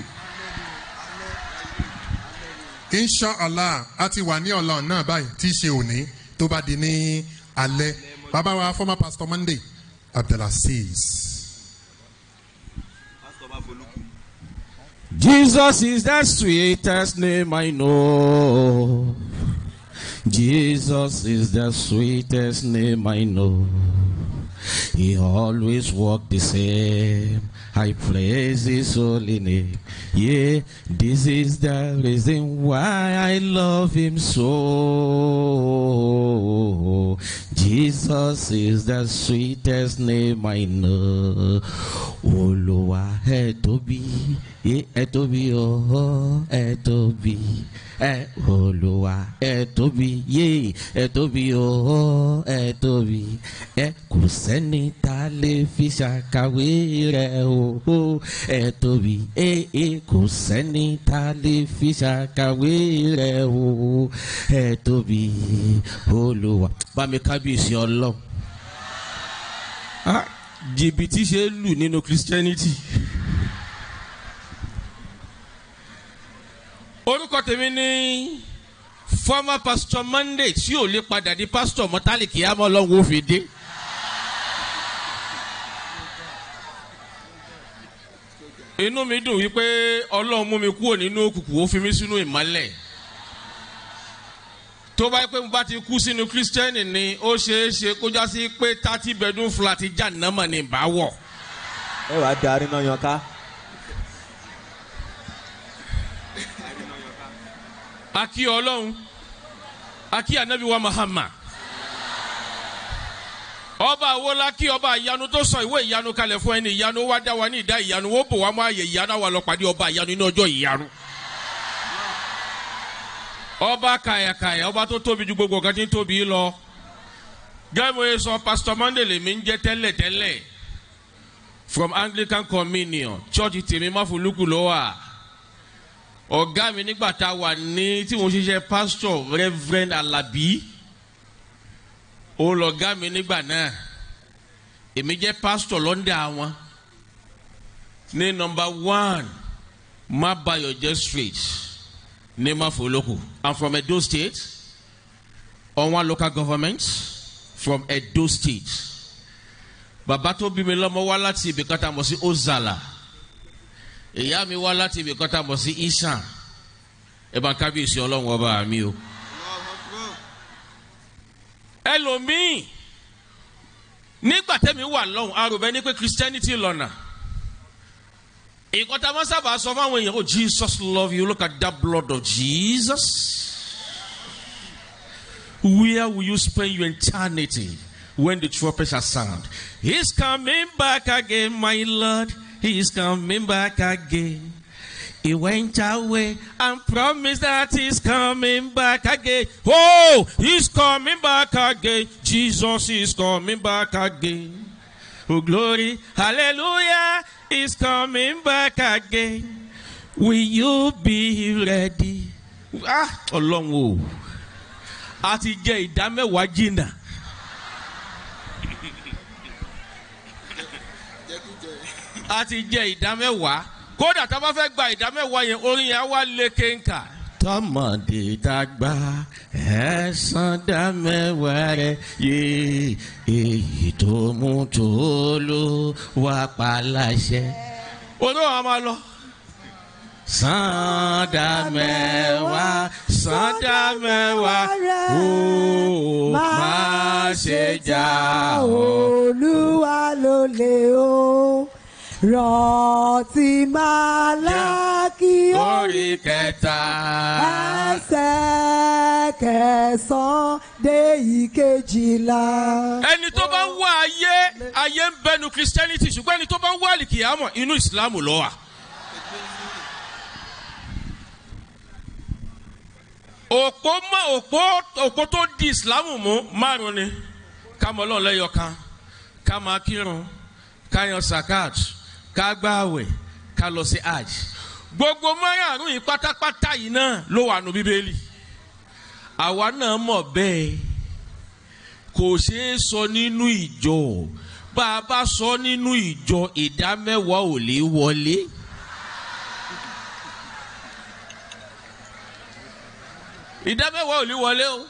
inshallah a ti wà ní ọ̀la náà báyìí tí í ṣe òní tó bá di ní alẹ́ bàbá wa former pastor Monday Abdulaziz. Jesus is the sweetest name I know. Jesus is the sweetest name I know. He always walked the same. I praise his holy name. Yeah, this is the reason why I love him so. Jesus is the sweetest name I know. Olúwa ẹ tóbi, ẹ tóbi ọ̀họ́ ẹ tóbi. Ẹ Olúwa ẹ tóbi, yé ẹ tóbi ọ̀họ́ ẹ tóbi. Ẹ kò sẹ́ni tá a lè fi ṣàkàwé rẹ̀ o. Ẹ tóbi, ẹ ẹ kò sẹ́ni tá a lè fi ṣàkàwé rẹ̀ o. Ẹ tóbi Olúwa. Bá mi kábíyèsí ọlọ́run jìbìtì ṣe é lù nínú christianity. orúkọ tèmi ní former pastor monday tí ò lè padà di pastor mọ́tálìkì àmọ́ ọlọ́run ó fi dé. inú mi dùn wípé ọlọ́run mú mi kúrò nínú òkùnkùn ó fi mí sínú ìmọ́lẹ̀ tó bá yẹ pé mo bá ti kú sínú kírísítẹ́nì ni ó ṣeé ṣe kó já sí pé thirty bedroom flat já nàmọ̀ ní ìbáwọ̀. ẹ wàá darí náà yan ká. akí ọlọ́run akí anabi wa Muhammad ọba àwòlá kí ọba ìyanu tó sọ ìwé ìyanu kalẹ̀ fún ẹni ìyanu wá dá wa ní ìdá ìyanu ó bò wá mọ́ àyè ìyanu àwa lọ pàdé ọba ìyanu ní ọjọ́ ìyanu ọba kàyàkàyà ọba tó tóbi ju gbogbo kan tí ń tóbi lọ gẹ́gẹ́ yẹn sọ pastor monday lèmi ń jẹ́ tẹ́lẹ̀tẹ́lẹ̀ from anglican communion church tèmi máfolúkú ló wà ọ̀gá mi nígbà tá a wà ní tí mo ṣiṣẹ́ pastor reverend alabi ó lọ̀gá mi nígbà náà èmi jẹ́ pastor lọ́ndà wọn ní number one Mabayo just straight. Nema Foloku. I'm from Edo State. On one local government from Edo State. Bàbá tó bí mi lọ́mọ wá láti ibì kan tá a mọ̀ sí Ozala. Ìyá mi wá láti ibì kan tá a mọ̀ sí Isan. Ẹ bá ń kábíyèsí ọlọ́run ọba mi o. Ẹlòmíì nígbà tẹ́mi wà lọ́hùn arúgbẹ́ ní pé Christianity lọ́nà. Ìkọ́ta máa sábà sọ fáwọn èèyàn, oh Jesus love you, look at that blood of Jesus. Where will you spend your eternity when the trumpet shall sound? He's coming back again, my Lord. He's coming back again. He went away and promised that he's coming back again. Oh, he's coming back again. Jesus is coming back again. Oh, glory, hallelujah, he's coming back again. Will you be ready? Ah, ọlọ́run o, a ti jẹ ìdá mẹ́wàá jìnnà. A ti jẹ ìdá mẹ́wàá. Kódà tá a bá fẹ́ gba ìdá mẹ́wàá yẹn, orin yẹn á wá lé kéńkà. Tọmọdé dàgbà ẹ̀sán dá mẹ́wàá rẹ̀ yé èyí tó mú tó ló wá pa láṣẹ. Orí wa máa lọ. Sanda mẹ́wàá, sanda mẹ́wàá, ó máa ṣe jà ó. olúwa ló lè o rántí máa lákì Orí kẹta. ẹsẹ̀ kẹsàn-án dé ìkejìlá. Ẹni tó bá ń wá ayé, ayé ń bẹnu Christianity ṣùgbọ́n ẹni tó bá ń wá àlìkìyàmọ̀ inú ìsìlámù ló wà. òpó mọ òpó òpó tó di ìsìlámù mú márùn ni ká mọ Ọlọ́run lẹ́yọ kan ká máa kírun ká yan sakat ká gbààwẹ̀ ká lọ sí hajj gbogbo márùn yìí pátápátá yìí náà ló wà nù bíbélì àwa náà mọ̀ bẹ́ẹ̀ kò ṣeé sọ nínú ìjọ bá a bá sọ nínú ìjọ ìdá mẹ́wàá ò lè wọlé. ìdá mẹ́wàá ò ní wọlé o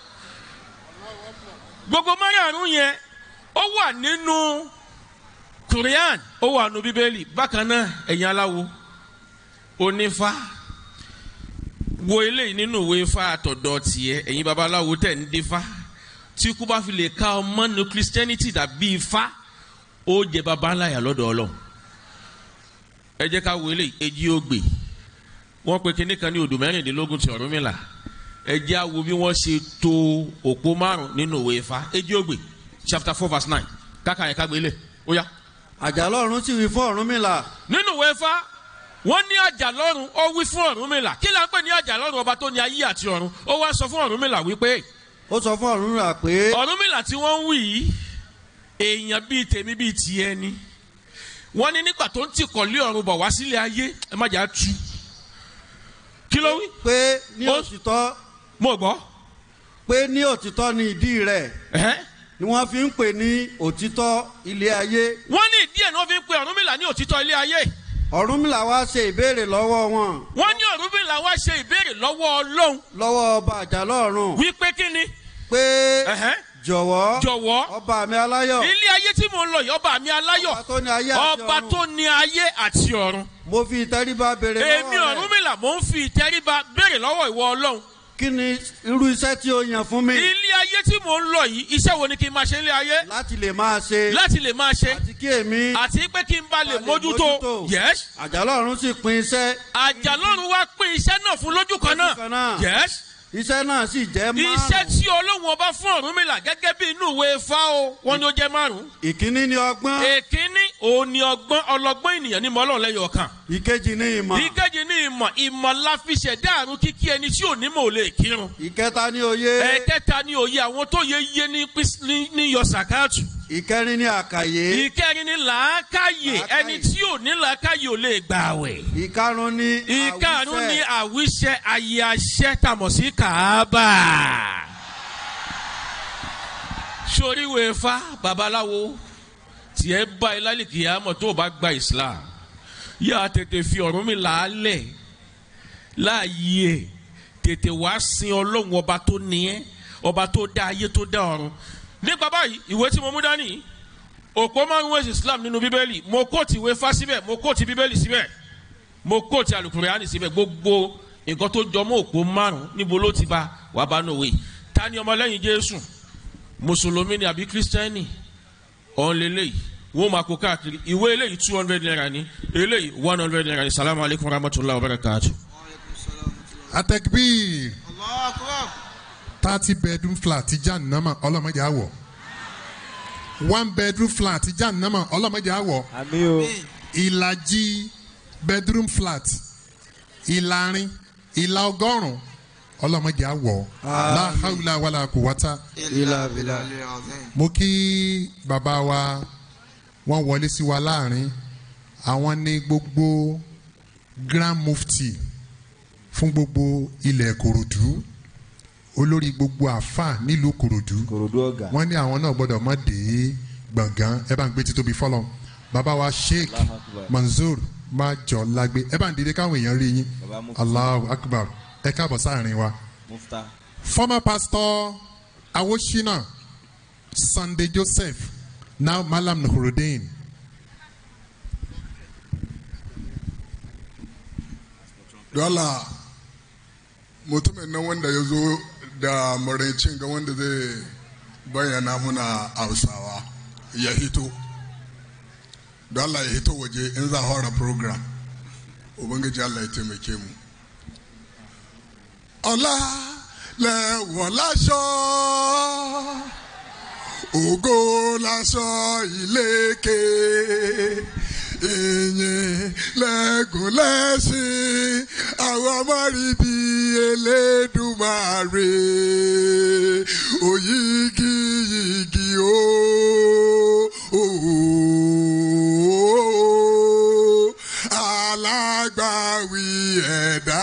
gbogbo márùn yẹn ó wà nínú Quran ó wà nínú bíbélì bákan náà ẹ̀yin aláwo onífá wo eléyìí nínú ìwé ifá àtọ̀dọ̀ tiẹ̀ ẹ̀yin babaláwo tẹ̀ ń dífá tí kú bá fi lè ka ọmọ nínú Christianity tàbí ifá ó jẹ baba ńlá yà lọ́dọ̀ Ọlọ́run ẹ jẹ́ ká wo eléyìí èjì ògbè wọ́n pe kinní kan ní odò mẹ́rìndínlógún ti Ọ̀rúnmìlà ẹ jẹ́ á wo bí wọ́n ṣe to òpó márùn nínú òwe Ifá èjì ògbè chapter four verse nine káka yẹn ká gbélé ó yá. àjàlọ́run sì wí fún Ọ̀rúnmìlà. nínú òwe Ifá wọ́n ní àjàlọ́run ó wí fún Ọ̀rúnmìlà kí la ń pè ní àjàlọ́run ọba tó ní ayé àti ọ̀run ó wá sọ fún Ọ̀rúnmìlà wípé. ó sọ fún Ọ̀rúnmìlà pé. Ọ̀rúnmìlà tí wọ́n ń wí yìí èèyàn bíi tèmi bíi tiẹ̀ ni wọ́n ní nígbà tó ń tìkọ̀lé ọ̀run bọ̀ wá sílé ayé ẹ má jà á tu kí ló wí. pé ní òtítọ́. mo gbọ́. pé ní òtítọ́ ni ìdí rẹ̀. ni wọ́n fi ń pè ní òtítọ́ ilé ayé. wọ́n ní ìdí ẹ̀ ni wọ́n fi ń pe Ọ̀rúnmìlà ní òtítọ́ ilé ayé. Ọ̀rúnmìlà wá ṣe ìbéèrè lọ́wọ́ wọn. wọ́n ní Ọ̀rúnmìlà wá ṣe ìbéèrè lọ́wọ́ Ọlọ́run. lọ́wọ́ ọba àjàlọ́run. wípé kí ni. pé jọ̀wọ́. jọ̀wọ́. ọba mi aláyọ̀. ilé ayé tí mo ń lọ yìí ọba mi aláyọ̀. ọba tó ní ayé àti ọ̀run. ọba tó ní ayé àti ọ̀run. mo fi ìtẹríba béèrè lọ́wọ́ rẹ̀. èmi Ọ̀rúnmìlà mo ń fi ìtẹríba béèrè lọ́wọ́ ìwọ Ọlọ́run. kí ni irú iṣẹ́ tí o yàn fún mi. ilé ayé tí mo ń lọ yìí iṣẹ́ wo ni kí n máa ṣe ilé ayé. láti lè máa ṣe. láti lè máa ṣe. àti kí èmi. àti pé kí n bá lè mójútó. yes. àjàlọ́run sì pín iṣẹ́. àjàlọ́run wá pín iṣẹ́ náà fún lójú kan náà. yes iṣẹ́ náà sì jẹ́ márùn. iṣẹ́ tí Ọlọ́run ọba fún Ọ̀rúnmìlà gẹ́gẹ́ bí inú ìwé Ifá o wọ́n ní ó jẹ́ márùn. ìkíní ni ọgbọ́n. èkíní òun ni ọgbọ́n ọlọ́gbọ́n ènìyàn ní mọ́lọ́ lẹ́yọ̀ kan. ìkejì ni ìmọ̀. ìkejì ni ìmọ̀ ìmọ̀ la fi ṣẹ̀dá àrùn kíkí ẹni tí ò ní mọ̀ ò lè kírun. ìkẹta ni òye. ẹ̀kẹta ni òye àwọn tó yẹ yé ní yọ sàkáàtù. ìkẹrin ni àkàyé. ìkẹrin ni làákàyè ẹni tí ò ní làákàyè ò lè gbààwẹ̀. ìkarùn ni àwíṣẹ. ìkarùn ni àwíṣẹ ayé aṣẹ tàmọ̀ sí kàábà. sóríwèé fa babaláwo tiẹ̀ bá ẹ lálẹ́ kìyàmọ̀ tó o bá gba Islam yà á tètè fi Ọ̀rúnmìlà lẹ̀ láàyè ẹ̀ tètè wá sin ọlọ́run ọba tó ní ẹ́ ọba tó dá ayé tó dá ọ̀run nípa báyìí ìwé tí mo mú dání òpó márùn ẹ̀sìn islam nínú bíbélì mo kóòtù ìwé fá síbẹ̀ mo kóòtù bíbélì síbẹ̀ mo kóòtù àlùkùránì síbẹ̀ gbogbo nǹkan tó jọmọ́ òpó márùn níbo ló ti bá wà bá nù wé ta ni ọmọlẹ́yìn jésù mùsùlùmí ni àbí kírísítẹ́nì ọ̀n lélẹ́yìí wọ́n máa kó káàkiri ìwé eléyìí two hundred naira ni eléyìí one hundred naira ni salamu alaykum wa rahmatulahi wa barakatu. atekbir Allahu Akbar. thirty bedroom flat ti jahannama ọlọ́mọdé àwọ̀ one bedroom flat ti jahannama ọlọ́mọdé àwọ̀ àmì o ìlàjì bedroom flat ìlàrin ìlà ọgọ́rùn ọlọ́mọdé àwọ̀ láhàúlà wàlà kùwátà Ilà bìlà. mo kí bàbá wa wọ́n wọlé sí wa láàrin àwọn ní gbogbo grand mufti fún gbogbo ilẹ̀ kòròdú olórí gbogbo àfà nílùú kòròdú kòròdú ọ̀gá wọ́n ní àwọn náà gbọ́dọ̀ mọ̀ dé gbọ̀ngàn ẹ bá ń gbé títóbi fọlọ́ bàbá wa sheikh Allahu Akbar. manzour májọ lágbé ẹ bá ń dìde káwọn èèyàn rí yín Baba Mufti. allahu akbar ẹ káàbọ̀ sáàrin wa mufta former pastor awoshina sunday joseph now malam nuhuruddin Dole mutumin nan wanda ya zo da maraicin ga wanda zai bayyana muna hausawa ya hito. Dole ya hito waje in za a fara program. Ubangiji Allah ya taimake mu. Ọlá lẹ̀wọ̀n láṣọ, ògo láṣọ ìlékè ìyìn lẹ́gùn lẹ́sìn àwọn ọmọrìbí elédùmarè òyìgì yìgì o. alágbàwí ẹ̀dá.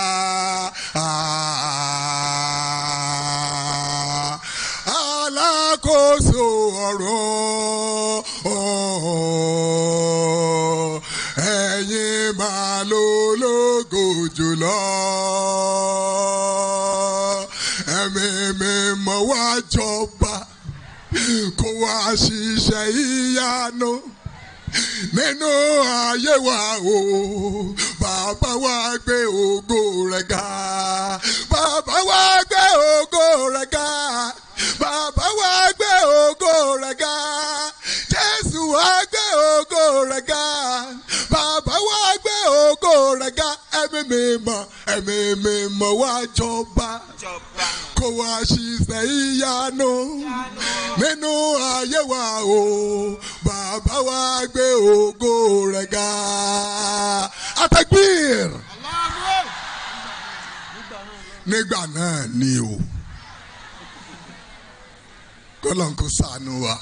alákòóso ọ̀rọ̀ ẹ̀yin máa ló lógo jùlọ. ẹ̀mí mi mọ̀ wá jọba kó wá ṣiṣẹ́ ìyanu nínú ayé wa o bàbá wa gbé ògo rẹ̀ ga bàbá wa gbé ògo rẹ̀ ga bàbá wa gbé ògo rẹ̀ ga jésù wa gbé ògo rẹ̀ ga bàbá wa gbé ògo rẹ̀ ga ẹ̀mí mi mọ̀ ẹ̀mí mi mọ̀ wá jọba kó wá ṣiṣẹ́ ìyanu nínú ayé wa o bàbá wa gbé ògo rẹ̀ ga. Atagbir. Nígbà náà ni o. Kọ́lọ́n kó sànú wa.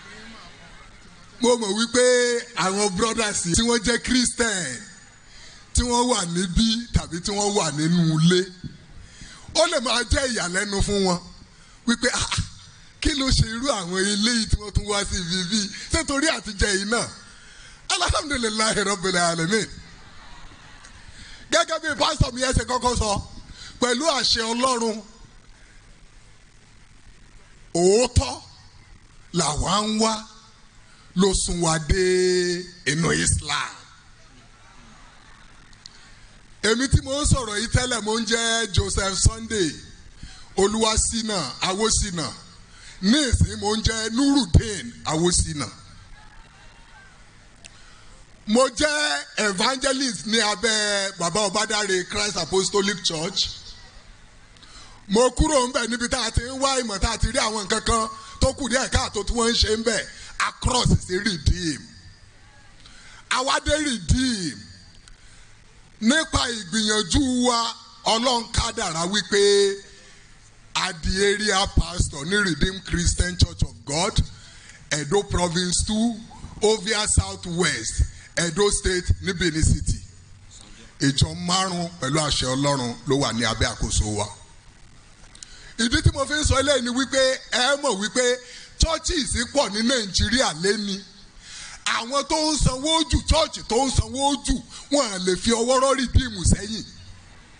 Mo mọ̀ wípé àwọn brothers tí wọ́n jẹ́ Christian tí wọ́n wà níbí tàbí tí wọ́n wà nínú ilé ó lè máa jẹ́ ìyàlẹ́nu fún wọn wípé ah kí ló ṣe irú àwọn eléyìí tí wọ́n tún wá sí ibi bíi ṣé torí àtijọ́ yìí náà alhamdulilayi rabbil alamin gẹ́gẹ́ bí pásítọ̀ mi yẹn ṣe kọ́kọ́ sọ pẹ̀lú àṣẹ ọlọ́run òótọ́ làwa ń wá ló sún wa dé inú Islam èmi tí mo ń sọ̀rọ̀ yìí tẹ́lẹ̀ mo ń jẹ́ Joseph Sunday Olúwaṣínà Awóṣínà ní ìsìn mo ń jẹ́ Nurudeen Awóṣínà mo jẹ́ evangelist ní abẹ́ bàbá Ọbádáre Christ Apostolic Church mo kúrò ń bẹ̀ níbi tá a ti ń wá ìmọ̀ tá a ti rí àwọn nǹkan kan tó kù díẹ̀ káàtó tí wọ́n ń ṣe ń bẹ̀ across sí redeem àwádé redeem nípa ìgbìyànjú wa ọlọ́run kádàrá wípé adi area pastor ní redeemed christian church of god edo province two ovia south west edo state ní benin city ìjọ márùn pẹ̀lú àṣẹ ọlọ́run ló wà ní abẹ́ àkóso wa ìdí tí mo fi ń sọ eléyìí ni wípé ẹ mọ̀ wípé churches pọ̀ ní nàìjíríà lẹ́ni àwọn tó ń sanwó jù chọ́ọ̀chì tó ń sanwó jù wọn à lè fi ọwọ́ rọ́ọ̀rì bíìmù sẹ́yìn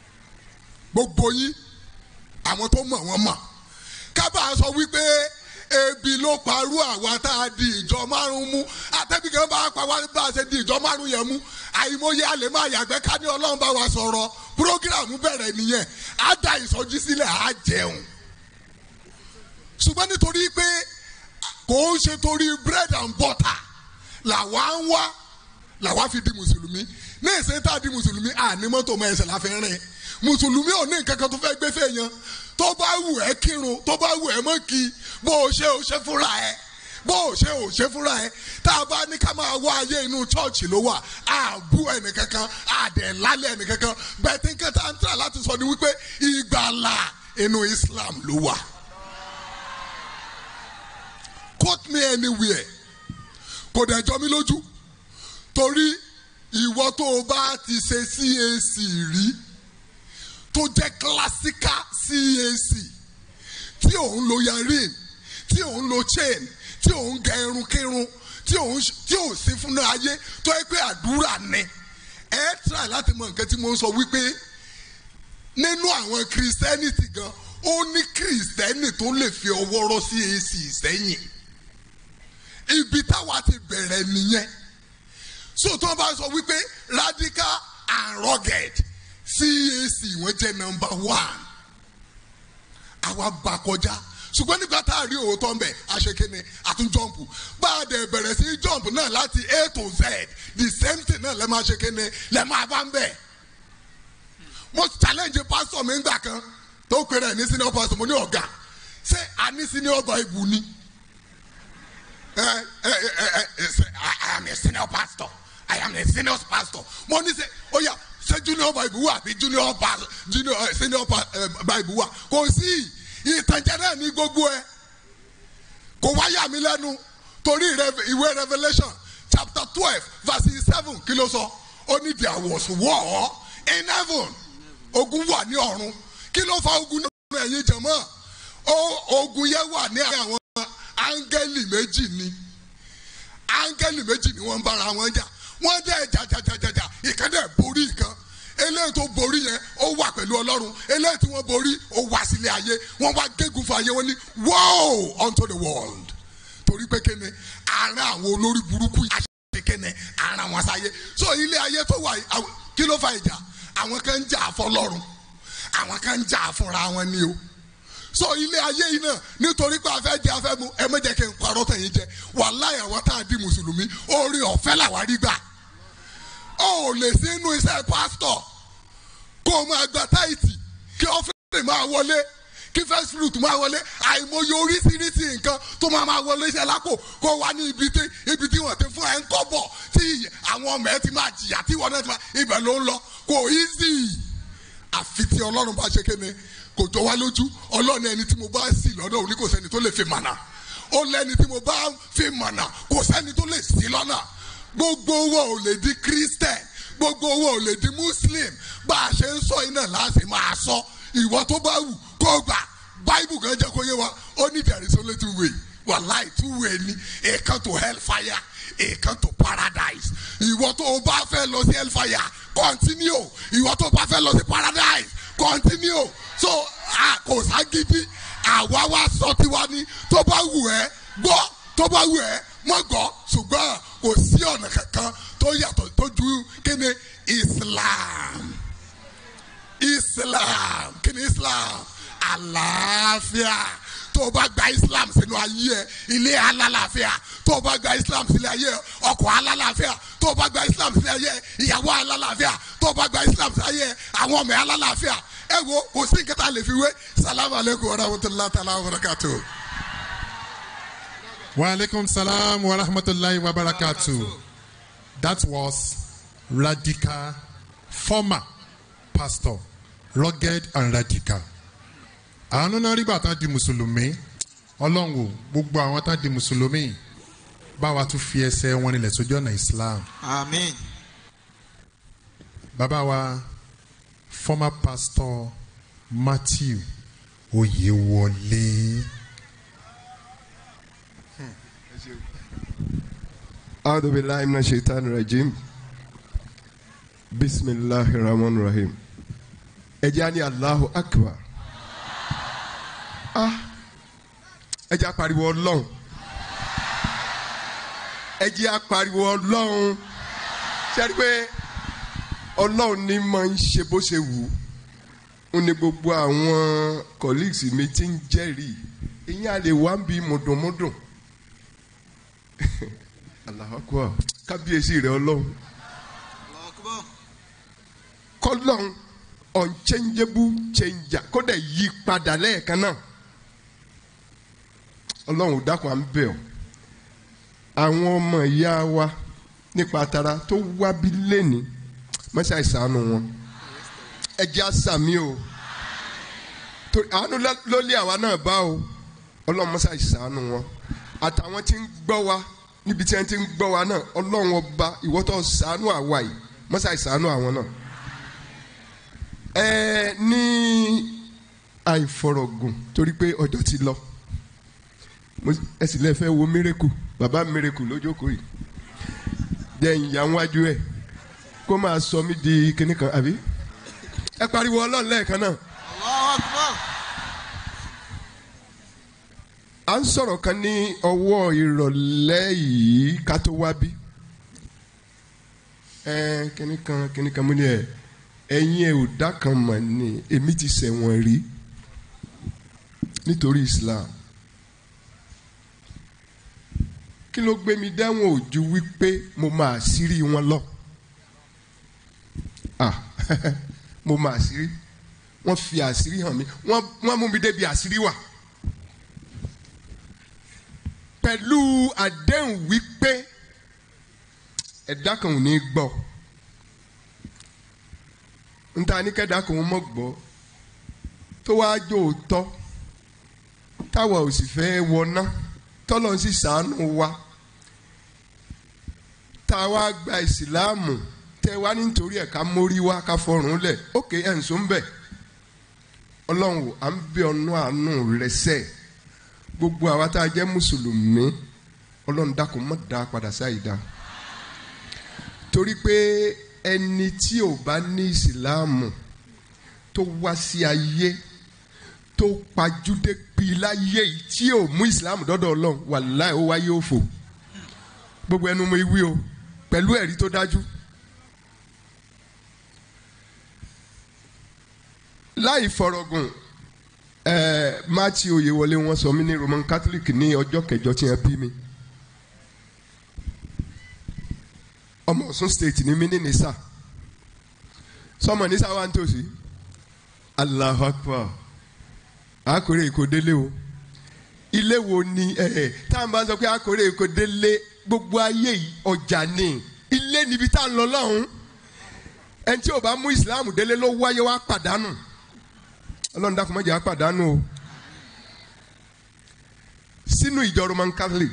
gbogbo yín àwọn tó mọ̀ wọ́n mọ̀ kábà sọ wípé ebi ló parú àwa tá a di ìjọ márùn mú àtẹ́bí kan bá pa wá bá a ṣe di ìjọ márùn yẹn mú àìmọye àlè máa yàgbẹ́ ká ní ọlọ́run bá wa sọ̀rọ̀ prógíráàmù bẹ̀rẹ̀ nìyẹn á da ìsọjí sílẹ̀ á jẹun ṣùgbọ́n nítorí pé kò ń ṣe torí bread and butter làwa ń wá làwa fi di mùsùlùmí ní ìsìn tá a di mùsùlùmí àní mọ́tò mọ́ ẹsẹ̀ la fi rìn mùsùlùmí ò ní nǹkan kan tó fẹ́ gbé fèèyàn tó bá wù ẹ́ kírun tó bá wù ẹ́ mọ́ kí bó o ṣe o ṣe fúnra ẹ̀ bó o ṣe o ṣe fúnra ẹ̀ tá a bá ní ká máa wá ayé inú chọ́ọ̀chì ló wà á bú ẹnìkankan á dẹ̀ lálẹ́ ẹnìkankan bẹ́ẹ̀ tí nǹkan tá a ń tà láti sọ ni wípé ìgbàlà inú Islam ló wà quote me anywhere kò dẹ̀ jọ mí lójú torí ìwọ tó o bá ti ṣe CAC rí tó jẹ́ classical CAC tí òun lo yarin tí òun lo chain tí òun gẹ irun kírun tí òun tí òun sí fún ayé tó yẹ pé àdúrà ni ẹ try láti mọ nǹkan tí mo ń sọ wípé nínú àwọn christianity gan ó ní christianity tó lè fi ọwọ́ rọ́ CAC sẹ́yìn ibi táwa ti bẹ̀rẹ̀ nìyẹn so tó bá sọ wípé radical and rugged CAC wọ́n jẹ́ number one àwa bá kọjá ṣùgbọ́n nígbà tá a rí òótọ́ mbẹ̀ àṣekínni àtún jọ́ǹpù bá a dẹ̀ bẹ̀rẹ̀ sí jọ́ǹpù náà láti A to Z the same thing náà lẹ́ máa ṣe kínni lẹ́ máa bá ń bẹ̀. mo challenge pastor mi ngbà kan tó pèrè ní senior pastor mo ní ọ̀gá ṣé a ní senior bible ni. ẹ ẹ ẹ ẹ I am a senior pastor I am a senior pastor mo ní sẹ ó yá ṣé junior bible wà àbí junior pastor junior uh, senior uh, bible wà kò sí ìtànjẹ náà ní gbogbo ẹ kò wá yà mí lẹ́nu torí ìwé revelation chapter twelve verse seven kí ló sọ ó ní there was war in heaven ogun wà ní ọ̀run kí ló fa ogun náà ẹ̀yin jẹ̀mọ́ ogun yẹn wà ní àwọn áńgẹ́lì méjì ni áńgẹ́lì méjì ni wọ́n ń bára wọn jà wọ́n dẹ̀ jàjàjàjà ìkan dẹ̀ borí ìkan eléyìí tó borí yẹn ó wà pẹ̀lú ọlọ́run eléyìí tí wọ́n borí ó wá sílé ayé wọ́n wá gégùn fún ayé wọn ní woe unto the world torí pé kéne ara àwọn olórí burúkú àṣẹ kéne ara wọn sáyé so ilé ayé tó wà kí ló fa ìjà àwọn kan ń jà fọlọ́run àwọn kan ń jà fúnra wọn ni o so ilé ayé yìí náà nítorí pé afẹ́ jẹ afẹ́ mu ẹ méje kí n parọ́ tẹ̀yìn jẹ wàláyà àwọn tá a di mùsùlùmí orí ọ̀fẹ́ làwọn rí gbà ó lè sí inú iṣẹ́ pásítọ̀ kó o máa gba táìtì kí ọ́fíìsì máa wọlé kí first fruit máa wọlé àìmọye oríṣiríṣi nǹkan tó máa máa wọlé iṣẹ́ lápò kó wá ní ibi tí ibi tí wọ́n ti fún ẹ̀ ń kọ́ bọ̀ tí àwọn ọmọ ẹ ti máa jìyà tí wọ́n náà ti máa ibẹ̀ ló ń lọ kò easy àfi tí ọlọ́run bá ṣe kéne kò jọ wá lójú ọlọ́run ẹni tí mo bá sì lọ́dọ̀ òní kò sẹ́ni tó lè fi mànà ó lẹ́ni tí mo bá fi mànà kò sẹ́ni tó lè sí lọ́nà gbogbo owó ò lè di christian gbogbo owó ò lè di muslim bá a ṣe ń sọ iná láti máa sọ ìwọ tó bá wù kó gbà bible kan jẹ́ kó yé wa ó ní there is only two way wàláì two way ni a come to hell fire a come to paradise ìwọ tó o bá fẹ́ lọ sí hell fire continue ìwọ tó o bá fẹ́ lọ sí paradise continue so kò ságídí àwa wá sọ tiwa ni tó bá wù ẹ́ gbọ́ tó bá wù ẹ́ mọ́ gbọ́ ṣùgbọ́n kò sí ọ̀nà kankan tó yàtọ̀ tó ju kíni islam islam kíni islam àlàáfíà tó o bá gba islam sínú ayé ẹ ilé alálàáfíà tó o bá gba islam sílé ayé ẹ ọkọ̀ alálàáfíà tó o bá gba islam sílé ayé ẹ ìyàwó alálàáfíà tó o bá gba islam sílé ayé ẹ àwọn ọmọ alálàáfíà ẹ wo kò sí nǹkan tá a lè fi wé salamu aleykum wa rahmatulahi ta'ala wa barakatuh. Wa alaikum salam wa rahmatullahi wa barakatuh. That was radical, former pastor, rugged and radical. Àwọn náà rí bàtà di Mùsùlùmí. Ọlọ́run o, gbogbo àwọn tá di Mùsùlùmí. Báwa tún fi ẹsẹ̀ wọn nílẹ̀ sójú ọ̀nà Islam. Amen. Bàbá wa, former pastor Matthew Oyewole. أعوذ بالله من الشيطان الرجيم بسم الله الرحمن الرحيم ẹ jẹ́ á ní Allahu Akbar ah ẹ jẹ́ á pariwo ọlọ́run ẹ jẹ́ á pariwo ọlọ́run ṣe é rí pé ọlọ́run ní máa ń ṣe bó ṣe wù ú ó ní gbogbo àwọn colleagues mi ti ń jẹ́rìí ìyẹn a lè wá ń bi mùdùnmùdùn Allahu Akbar kábíyèsí rẹ ọlọ́run kọ́lọ́run unchangeable changer kó dẹ̀ yí padà lẹ́ẹ̀kan náà ọlọ́run ò dákun à ń bẹ̀ ọ́ àwọn ọmọ ìyá wa nípa tara tó wábí lẹ́ni mọ́ṣá ìsànù wọn ẹ jẹ́ àṣàmì o torí àánú ló lé àwa náà bá o ọlọ́run mọ́ṣá ìsànù wọn àtàwọn tí ń gbọ́ wa níbi tí wọ́n ti ń gbọ́ wa náà ọlọ́run ọba ìwọ́tọ̀ ṣàánú àwa yìí mọ́ṣá ìsànù àwọn náà ẹ ní àìfọ̀rọ̀gùn torí pé ọjọ́ ti lọ ẹ sì lè fẹ́ wo mírèkù bàbá mírèkù lójókòó yìí jẹ́ ìyá wájú ẹ̀ kó máa sọ mí di kinní kan àbí ẹ pariwo ọlọ́run lẹ́ẹ̀kan náà. à ń sọ̀rọ̀ kan ní ọwọ́ ìrọ̀lẹ́ yìí ká tó wá bí ẹ kinní kan kinní kan mú ni ẹ ẹ̀yin ẹ̀ ò dá kan mọ̀ ni èmi ti ṣẹ̀wọ̀n rí nítorí Islam kí ló gbé mi dẹ́wọ̀n ojú wípé mo máa sírí wọn lọ ah mo máa àṣírí wọ́n fi àṣírí hàn mí wọ́n wọ́n mú mi débi àṣírí wà pẹ̀lú àdéhùn wípé ẹ̀dá kan ò ní gbọ́ nta ní kẹ́dá kan mọ̀ gbọ́ tó wáá jó tọ́ táwa ò sì fẹ́ wọná tọ́lọ́ sì sàánú wa táwa gba ìsìláàmù tẹ wá nítorí ẹ̀ ká mórí wá ká fọrùn lẹ̀ ókè ẹ̀ ń sọ ń bẹ̀ ọlọ́run à ń bẹ ọ̀nà àánú rẹ sẹ́ gbogbo àwa tá a jẹ́ mùsùlùmí ọlọ́run dákun má dá padà sáyìí dá torí pé ẹni tí ò bá ní ìsìláàmù tó wá sí ayé tó pajúdé pi láyé yìí tí ò mú ìsìláàmù dọ́dọ̀ ọlọ́run wàláì ó wáyé òfò gbogbo ẹnu mo wí o pẹ̀lú ẹ̀rí tó dájú. láì fọ̀rọ̀gùn ẹ̀ẹ́ Matthew Oyèwọlé wọn sọ mí ní Roman Catholic ní ọjọ́ kẹjọ tí wọ́n bí mi. ọmọ Ọ̀ṣun state ní mí ní nìsà sọmọ nìsà wà nítòsí Allahu Akbar àkórè èkó délé o ilé wo ni ẹ ẹ tá à ń bá sọ pé àkórè èkó délé gbogbo ayé yìí ọjà ni ilé níbi tá à ń lọ lọ́hùn ẹni tí ò bá mú ìsìláàmù délé ló wáyé wá pàdánù ọlọ́run dákun má jẹ́ á pàdánù o sínú ìjọ Roman Catholic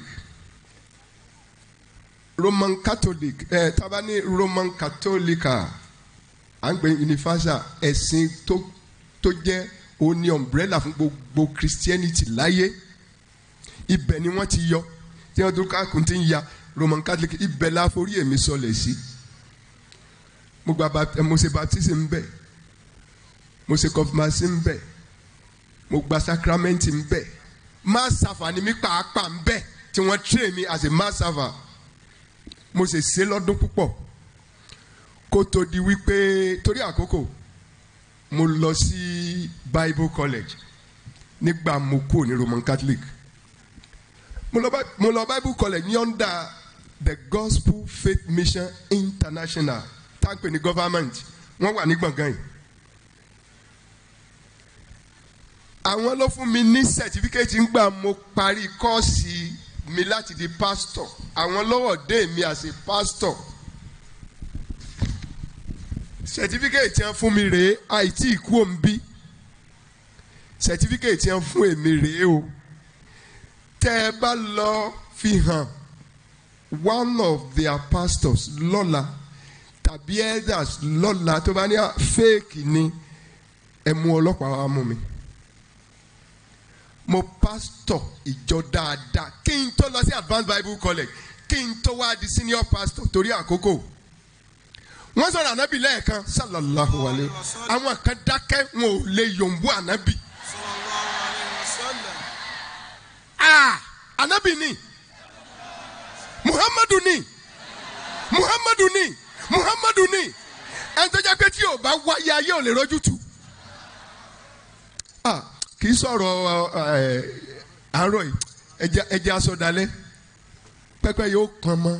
Roman Catholic ẹ tábà ní Roman Catholica à ń pè universal ẹ̀sìn tó tó jẹ́ ó ní umbrella fún gbogbo Christianity láyé ibẹ̀ ni wọ́n ti yọ tí wọ́n tó kákùn ti ń ya Roman Catholic ibẹ̀ la forí èmi sọlẹ̀ sí mo gba mo ṣe baptism bẹ́ẹ̀ mo ṣe confirmation ń bẹ mo gba sacrament ń bẹ mass server ni mi pàápàá ń bẹ tí wọ́n train mi as a mass server mo ṣe ṣe lọ́dún púpọ̀ kó tó di wípé torí àkókò mo lọ sí Bible College nígbà mo kúrò ní Roman Catholic mo lọ mo lọ Bible College ní under the Gospel Faith Mission International táǹpẹ̀ ní government wọ́n wà ní gbọ̀ngàn yìí. àwọn ló fún mi ní sẹtifíkẹ́tì ńgbà mo parí kọ́ọ̀sì mi láti di pásítọ̀ àwọn lọ́wọ́ dé mi as a pásítọ̀ sẹtifíkẹ́tì yẹn fún mi rèé àìtí ìkú òǹbí sẹtifíkẹ́tì yẹn fún èmi rèé o tẹ́ ẹ bá lọ fi hàn one of their pastors lọ́la tàbí elders lọ́la tó bá ní fake ni ẹ mú ọlọ́pàá wá mú mi mo pastor ìjọ dáadáa kí n tó lọ sí advanced bible college kí n tó wá di senior pastor torí àkókò wọ́n sọ̀rọ̀ ànábì lẹ́ẹ̀kan sallallahu alayhi àwọn kan dákẹ́ wọn ò lè yòǹbó ànábì. ah ànábì ni muhammadu ni muhammadu ni muhammadu ni ẹni tó jẹ́ pé tí o bá wáyé ayé ò lè rojú tu. ah kì í sọ̀rọ̀ ẹ̀ àárọ̀ yìí ẹja ẹja aṣọ dalẹ̀ pẹ́pẹ́ yóò pọn mọ́.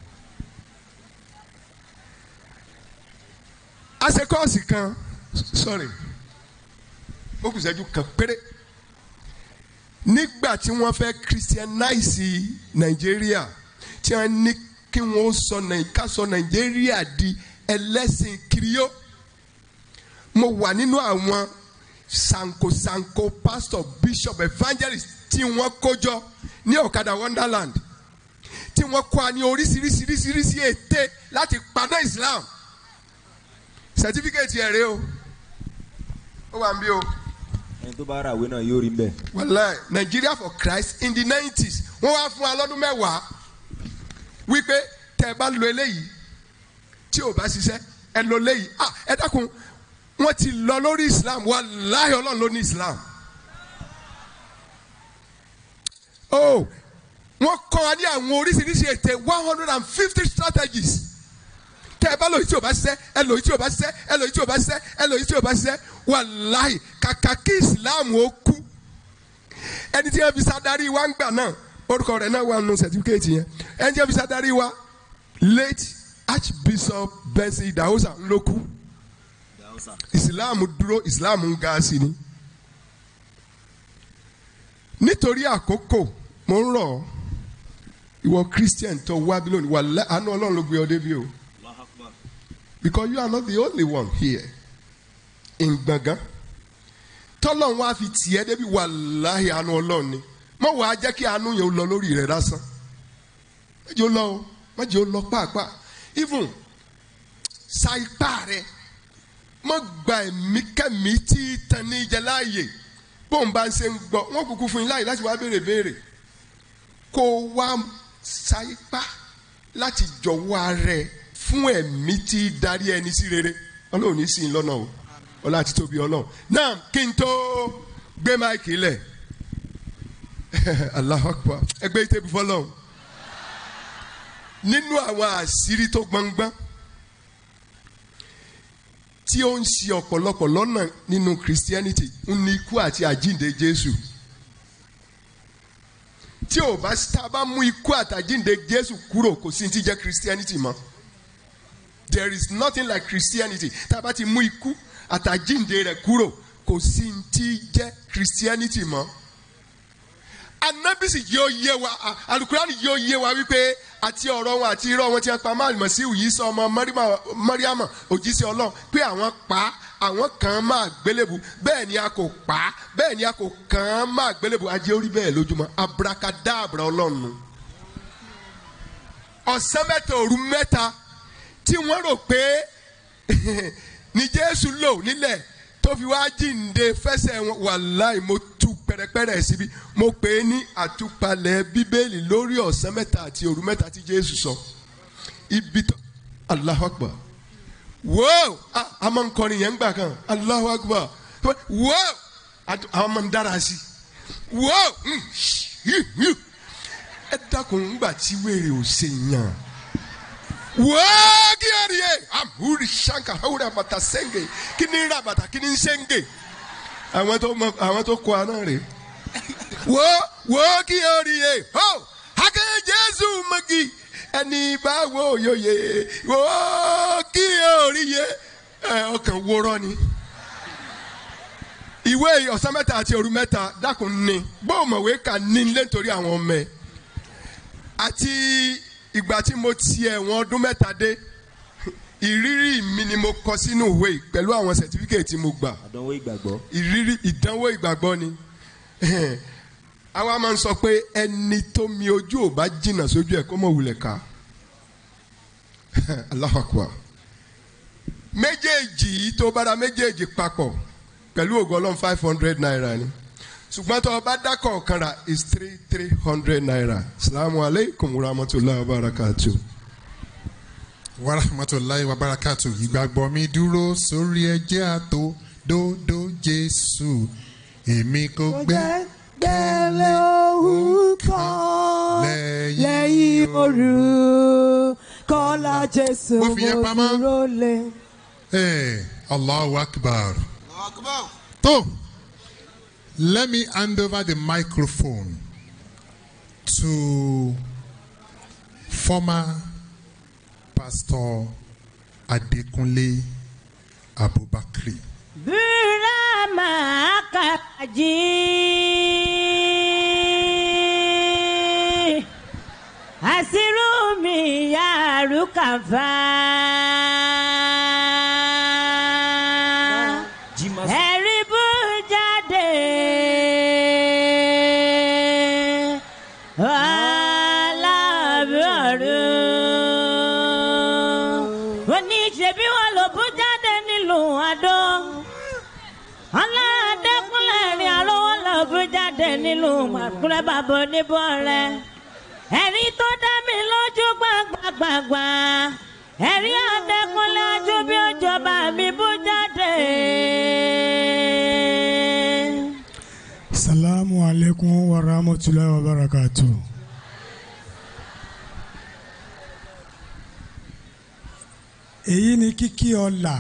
a ṣe kọ́ọ̀sì kan sorry ó kù sẹ́jú kan péré nígbà tí wọ́n fẹ́ christianize nàìjíríà tí wọ́n ní kí wọ́n sọ ká sọ nàìjíríà di ẹlẹ́sìn kiriyó mo wà nínú àwọn sankosanko pastor bishop evangelist tí wọ́n kójọ ní ọ̀kadà wonderland tí wọ́n kọ́ a ní oríṣiríṣiríṣiríṣi ète láti padà islam certificate ẹ̀ rẹ o ó wà ń bí o. ẹni tó bá ra ìwé náà yóò rí mbẹ. wàláì nigeria for christ in the nineties wọ́n wá fún wa lọ́dún mẹ́wàá wípé tẹ́ ẹ bá lo eléyìí tí ò bá ṣiṣẹ́ ẹ lo eléyìí ah ẹ dákun wọ́n ti lọ lórí islam wàláì ọlọ́run ló ní islam. oh wọ́n kọ́ wa ní àwọn oríṣiríṣi ète one hundred and fifty strategies tẹ ẹ bá lòyìn tí o bá ṣiṣẹ́ ẹ lòyìn tí o bá ṣiṣẹ́ ẹ lòyìn tí o bá ṣiṣẹ́ ẹ lòyìn tí o bá ṣiṣẹ́ wàláì kàkà kí islam ó kú ẹni tí wọn fi sadarí wa ń gbà náà orúkọ rẹ̀ náà wà nù sẹtífíkẹtì yẹn ẹni tí wọn fi sadarí wa late archbishop benson idahosa ló kú islam dúró islam ń ga sí ni nítorí àkókò mo ń rọ̀ ọ́ ìwọ christian tó wá bí lónìí wà àánú ọlọ́run ló gbé ọ débi o because you are not the only one here in gbọ̀ngàn tọ́lọ́run wá fi tiẹ̀ débi wàláhì àánú ọlọ́run ni mọ̀ wá jẹ́ kí àánú yẹn lọ lórí rẹ̀ lásán méjì ó lọ o méjì ó lọ pàápàá even sa ipá rẹ̀ mọ̀ gba ẹ̀mí kẹ́mí tí tan ní jẹ láàyè bóun bá ń ṣe ń gbọ́ wọ́n kúkú fún yín láàyè láti wá béèrè béèrè kó wá sa ipá láti jọ̀wọ́ ara ẹ̀ fún ẹ̀mí tí darí ẹni sí rere ọlọ́run ní sí i lọ́nà o ọlá àti tóbi ọlọ́run náà kí n tó gbé máìkì lẹ̀ Allahu Akbar ẹgbẹ́ ìtẹ́bí fọlọ́run nínú àwọn àṣírí tó gbọ̀ngbọ́n tí ó ń ṣe ọ̀pọ̀lọpọ̀ lọ́nà nínú Christianity ń ní ikú àti àjíǹde Jésù tí ò bá tá a bá mú ikú àtàjíǹde Jésù kúrò kò sí ti jẹ́ Christianity mọ́ there is nothing like Christianity tá a bá ti mú ikú àtàjíǹde rẹ̀ kúrò kò sí ti jẹ́ Christianity mọ́ anabisi yóò yé wa alukurani yóò yé wa wípé àti ọ̀rọ̀ wọn àti irọ́ wọn ti pa máa mọ̀ sí òyì sọ ọmọ mọ́ríàmà òjíṣẹ́ ọlọ́run pé àwọn pa àwọn kan máa gbélébù bẹ́ẹ̀ ni a kò pa bẹ́ẹ̀ ni a kò kàn máa gbélébù ajé orí bẹ́ẹ̀ lójúmọ́ abrakadabra ọlọ́run ọ̀sán mẹ́ta òru mẹ́ta tí wọ́n rò pé ní Jésù lò nílẹ̀ tó fi wá jíǹde fẹsẹ̀ wọn wàláì mo tú pẹ̀rẹ̀pẹ̀rẹ̀ síbi mo pè é ní àtúpalẹ̀ bíbélì lórí ọ̀sán mẹ́ta àti òru mẹ́ta tí Jésù sọ ibi tó Allahu Akbar wóò a máa ń kọrin yẹn gbà kan Allahu Akbar wóò àwọn máa ń dára sí wóò ẹ dákun ńgbà tí wèrè ò ṣe yàn wọ́ọ́gìrì amúri sanka hawura bàtà sẹ́ngẹ̀ kí ni ra bàtà kí ni sẹ́ngẹ̀ àwọn tó mọ àwọn tó kọ àná rè wọ́ wọ́ọ́gìrì ho hakẹ́ jésù magi ẹni báwo yóye wọ́ọ́gìrì yẹ ọkàn wúrọ́ ni ìwé ọ̀sán mẹ́ta àti òru mẹ́ta dákun ní bóòmọ̀wé kà ní nítorí àwọn ọmọ ẹ̀ àti ìgbà tí mo ti ẹ̀wọ̀n ọdún mẹ́ta dé ìrírí mi ni mo kọ sínú ìwé pẹ̀lú àwọn sẹ̀tífíkẹ̀tì tí mo gbà. àdánwò ìgbàgbọ́. ìrírí ìdánwò ìgbàgbọ́ ni. àwa máa ń sọ pé ẹni tó mi ojú ò bá jìnnà sójú ẹ̀ kó mọ̀ wulẹ̀ ká. Allahu Akbar. méjèèjì yìí tó bára méjèèjì papọ̀ pẹ̀lú ògo Ọlọ́run five hundred naira ni ṣùgbọ́n tó o bá dákọ̀ ọ̀kan rà is three three hundred naira salamu aleykum rahmatulahi wa barakatu. warahmatulahi wabarakatu ìgbàgbọ́ mi dúró sórí ẹjẹ́ àtò dòdò jésù èmi kò gbé gbẹ̀lẹ̀ òun kan lẹ́yìn òru kọ́lá jésù Mo fi yẹn mo pamọ́. dúró lé. Hey, Allahu Akbar. So, let me hand over the microphone to former Pastor Adekunle Abubakar. Burama Akaji Asirumi Yarukafa Ẹ̀rí bú jáde aláàbọ̀rún oníṣẹ́bí wọn ló bú jáde nílùú Adó ọlọ́dẹ́kùnlé rí arówó lọ́bù jáde nílùú màkúrẹ́ bàbá oníbọ̀ rẹ̀ ẹ̀rí tó dá mi lójú gbàgbàgbàgbà ẹ̀rí ọ̀dẹ́kùnlé ajú bí òjọba mi bú jáde. salamu alaikum wa rahmatulahi wa barakatu. èyí ni kíkí ọlà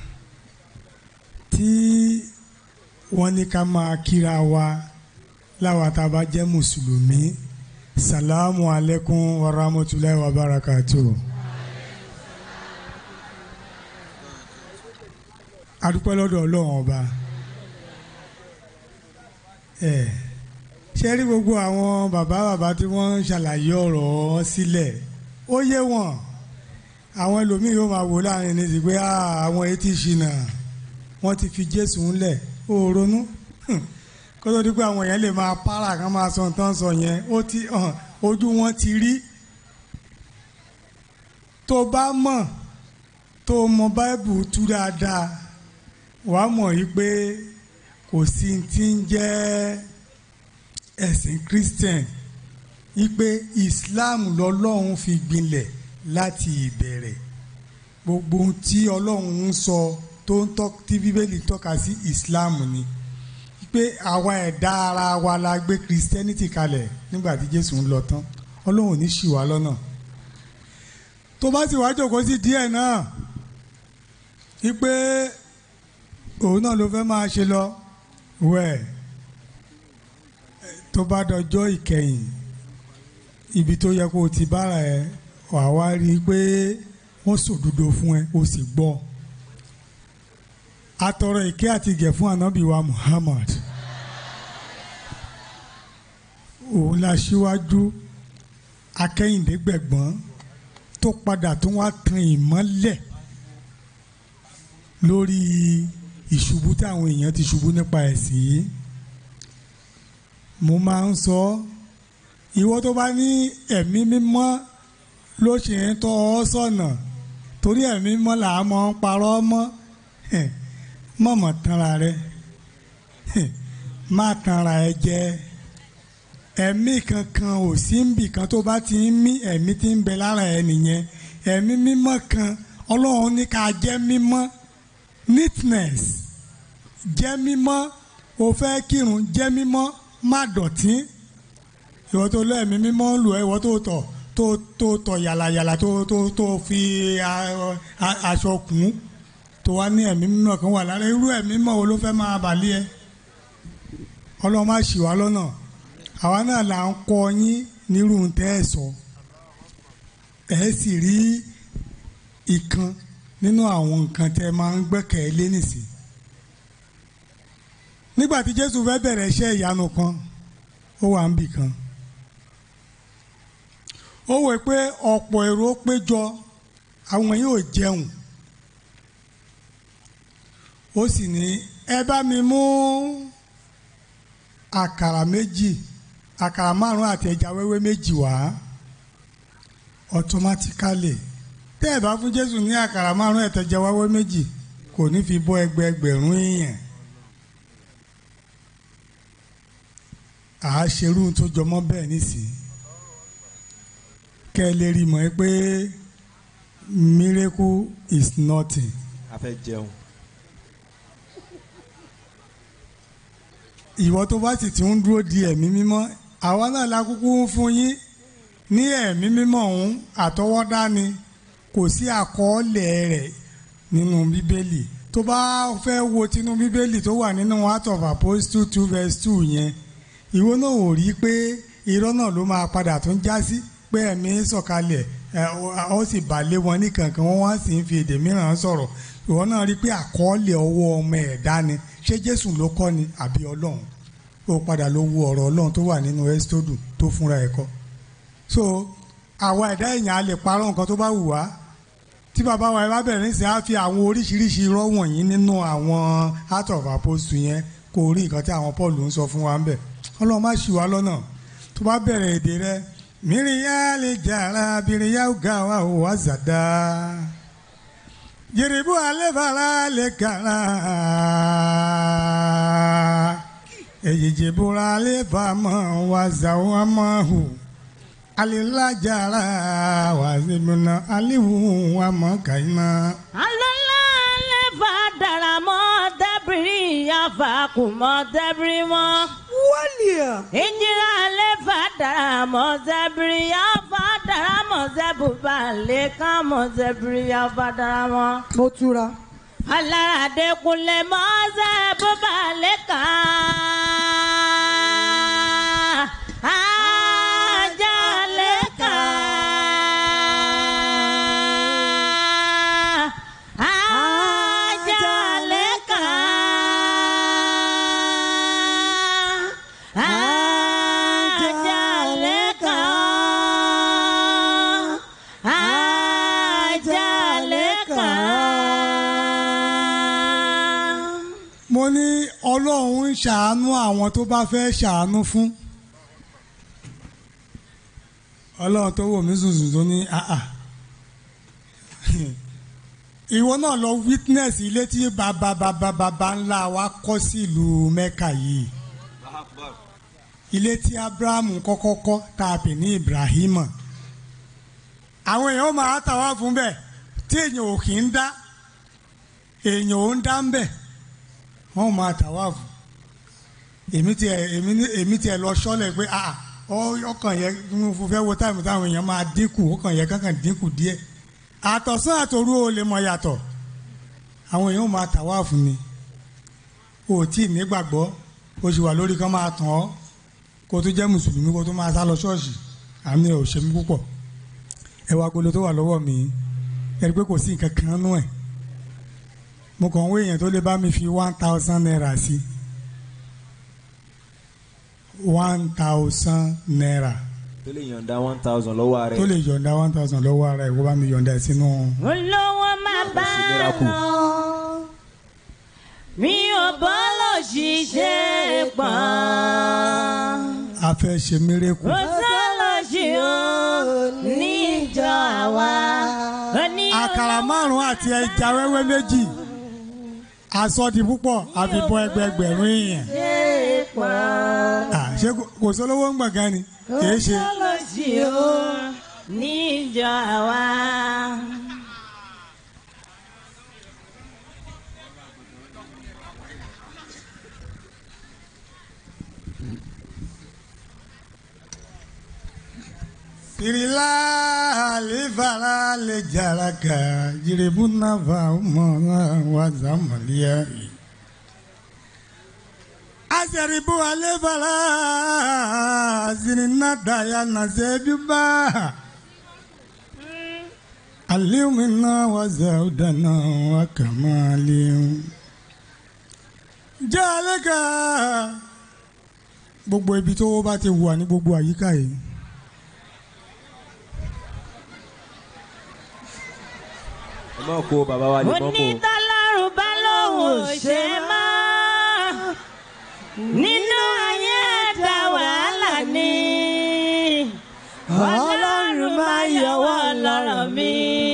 tí wọ́n ní ká máa kíra wa láwa tá a bá jẹ́ mùsùlùmí salamu alaikum wa rahmatulahi wa barakatu. adúpẹ́ lọ́dọ̀ ọlọ́run ọba ẹ ṣe rí gbogbo àwọn bàbá bàbá tí wọ́n ń ṣàlàyé ọ̀rọ̀ sílẹ̀ ó yé wọn àwọn ẹlòmíín yóò máa wò láàrin ní ti pé "Ah, àwọn etí ṣìnà wọ́n ti fi Jésù ńlẹ̀ ó ronú Hmm. kó tó di pé àwọn yẹn lè máa para kan máa sọ nǹkan sọ yẹn ó ti hàn ojú wọn ti rí tó bá mọ̀ tó mọ báìbù tú dáadáa wàá mọ̀ yí pé kò sí ti ń jẹ́ ẹ̀sìn Christian yí pé Islam lọ́lọ́run fi gbilẹ̀ láti ìbẹ̀rẹ̀ gbogbo ohun tí Ọlọ́run ń sọ tó ń tọ́ tí Bíbélì tọ́ka sí Islam ni Yí pé àwa ẹ̀dá ara wa la gbé Christianity kalẹ̀ nígbà tí Jésù ń lọ tán Ọlọ́run ò ní ṣì wá lọ́nà tó bá sì wá jókòó sí díẹ̀ náà yí pé òun náà ló fẹ́ máa ṣe lọ wẹ̀ tó bá dọjọ́ ìkẹyìn ibi tó yẹ kó o ti bára ẹ wàá wá rí i pé wọ́n sòdodo fún ẹ o sì gbọ́ atọrọ ìkẹ́ àti ìgẹ̀ fún ànábì wa Muhammad òun la ṣíwájú akẹ́yìndé gbẹ̀gbọ́n tó padà tó wá tan ìmọ́lẹ̀ lórí ìṣubú táwọn èèyàn ti ṣubú nípa ẹ̀sìn yìí mo máa ń sọ ìwọ tó bá ní ẹ̀mí mímọ́ ló ṣe ń tọ́ ọ sọ̀nà torí ẹ̀mí mímọ́ là á mọ̀ ń parọ́ mọ́ Hẹ̀, mọ̀mọ́ tanra rẹ Hẹ̀, má tanra ẹ jẹ ẹ̀mí kankan ò sí níbì kan tó bá ti ń mí ẹ̀mí tí ń bẹ lára ẹ nìyẹn ẹ̀mí mímọ́ kan ọlọ́run ní ká jẹ́ mímọ́ neatness jẹ́ mímọ́ o fẹ́ kírun jẹ́ mímọ́ má dọ̀tí ìwọ tó lọ ẹ̀mí mímọ́ lù ẹ́ ìwọ tó tọ̀ tó tó tọ̀ yàlàyàlà tó tó tó fi a- a- aṣọ kùn tó wá ní ẹ̀mí mímọ́ kan wà lára irú ẹ̀mí mímọ́ wo ló fẹ́ máa bàlẹ́ ẹ ọlọ́run má ṣì wá lọ́nà àwa náà là ń kọ́ yín nírú tẹ́ ẹ sọ ẹ sì rí ìkan nínú àwọn nǹkan tẹ́ máa ń gbẹ́kẹ̀lé nìsín nígbà tí jésù fẹ́ bẹ̀rẹ̀ iṣẹ́ ìyanu kan ó wà níbì kan ó wẹ̀ pé ọ̀pọ̀ èrò péjọ àwọn yóò jẹun ó sì ní ẹ bá mi mú àkàrà méjì àkàrà márùn àti ẹja wẹ́wẹ́ méjì wá automatically tẹ́ ẹ bá fún jésù ní àkàrà márùn àti ẹja wẹ́wẹ́ méjì kò ní fi bọ́ ẹgbẹẹgbẹ̀rún èèyàn àá ṣerú tó jọmọ́ bẹ́ẹ̀ nísìnyí kẹ́ ẹ lè rí mọ̀ ẹ́ pé miracle is nothing. a fẹ́ jẹun. ìwọ tó bá sì ti ń dúró di ẹ̀mí mímọ́ àwa náà la kúkú ń fún yín ní ẹ̀mí mímọ́ ọ̀hún àtọwọ́dá ni kò sí àkọọ́lẹ̀ rẹ̀ nínú bíbélì tó bá fẹ́ wo tinú bíbélì tó wà nínú Acts of Apostles two verse two yẹn ìwọ náà ò rí pé irọ́ náà ló máa padà tún já sí pé ẹ̀mí sọ̀kalẹ̀ ẹ̀ ó sì balẹ̀ wọn ní kankan wọ́n wá sì ń fi èdè mìíràn sọ̀rọ̀ ìwọ náà rí pé àkọọ́lẹ̀ ọwọ́ ọmọ ẹ̀dá ni ṣé Jésù ló kọ́ ni àbí Ọlọ́run ó padà ló wo ọ̀rọ̀ Ọlọ́run tó wà nínú ẹ́sítódù tó fúnra ẹ̀ kọ́ so àwa ẹ̀dá èèyàn á lè parọ́ nǹkan tó bá wù wá tí bàbá wa ẹ bá bẹ̀rẹ̀ nísìnyí á fi àwọn oríṣiríṣi irọ́ wọ̀nyí nínú àwọn Acts of Apostles yẹn kó rí nǹkan tí àwọn Paul ń sọ fún wa ń bẹ̀ Ọlọ́run má ṣì wá lọ́nà tó bá bẹ̀rẹ̀ èdè rẹ mìíràn lè jàrá bìrìyà ọ̀gá wa ò wá zàdá jìrìbù alẹ́ bàrà lè kàrà èyíjì bùrà lè bàmọ́ wà zàwọ́ mọ́ hù alilajara wazibuna aliwu wa mọ kaina. alọ́lá lè fa dara mọ́ dẹ́bìrì yàfa kù mọ́ dẹ́bìrì mọ́. wọ́lìà. ìjìlá lè fa dara mọ́ dẹ́bìrì yàfa dara mọ́ dẹ́bùbà lè kàn mọ́ dẹ́bìrì yàfa dara mọ́. mo túra. alárade kunlẹ̀ mọ́ dẹ́bùbà lè kàn. Ajaleka. Ajaleka. Ajaleka. Ajaleka. mo ní ọlọ́run ń ṣàánú àwọn tó bá fẹ́ ṣàánú fún ọlọ́run tó wò mí sùnsùn tó ní àà ìwọ náà lọ witness ilé tí bàbá bàbá bàbá ńlá wa kọ́ sí ìlú mẹ́kà yìí ilé tí abrahamu kọ́kọ́ kọ́ tá a pè ní ibrahima àwọn èèyàn máa tàwa fún bẹ́ẹ̀ tí èèyàn ò kì í dá èèyàn ò ń dá ń bẹ̀ wọ́n máa tàwa fún èmi tiẹ̀ èmi ní- èmi tiẹ̀ lọ sọ́lẹ̀ pé àà ọ- ọkàn yẹ mo fẹ́ wo táìmù táwọn èèyàn máa dínkù ọkàn yẹ kankan dínkù díẹ̀ àtọ̀sán àtòru ò lè mọ yàtọ̀ àwọn èèyàn máa tàwa fún mi o tí ì nígbàgbọ́ o sì wà lórí kan máa tàn ọ́ kó o tó jẹ́ mùsùlùmí kó o tó máa sá lọ ṣọ́ọ̀ṣì àmì ẹ̀ ò ṣe mí púpọ̀ ẹ wá agolo tó wà lọ́wọ́ mi ẹ rí i pé kò sí nǹkan kan nú ẹ̀ mo kàn ń wé èèyàn tó lè bá mi fi one thousand naira sí one thousand naira tó lè yọ̀ǹda one thousand lọ́wọ́ rẹ̀. tó lè yọ̀ǹda one thousand lọ́wọ́ ara ẹ̀ kó bá mi yọ̀ǹda ẹ̀ sínú. olówó máa bá miracle. lọ mi ò bọ́ lọ ṣiṣẹ́ pọ̀ a fẹ́ ṣe mérekù kò sọ́lọ́ ṣe ó níjọ àwa oní àkàrà márùn-ún àti ẹja wẹ́wẹ́ méjì asọ́di púpọ̀ àfibọ́ ẹgbẹgbẹ̀rún èèyàn ṣe pọ̀ Ah, ṣé kò- kò sólówó ń gbọ̀ngàn ni kò kìí ṣe sọ́lọ́ ṣe ó níjọ àwa. sirila alifara le jaraka jiribuna va mọ̀nà wazamaliya. asẹ̀rìbù alifara sinina daya nasebiba. aliumina wazaudana wakamali. jaleka gbogbo ibi tó bá ti wà ní gbogbo àyíká yìí. ẹ má kó bàbá wa lè mọ́ kó. onítọ́lọ́run bá lóun ò ṣe mọ́ nínú ayé ẹ̀dá wàhálà ni ọlọ́run máa yọwọ́ lọ́rọ̀ mi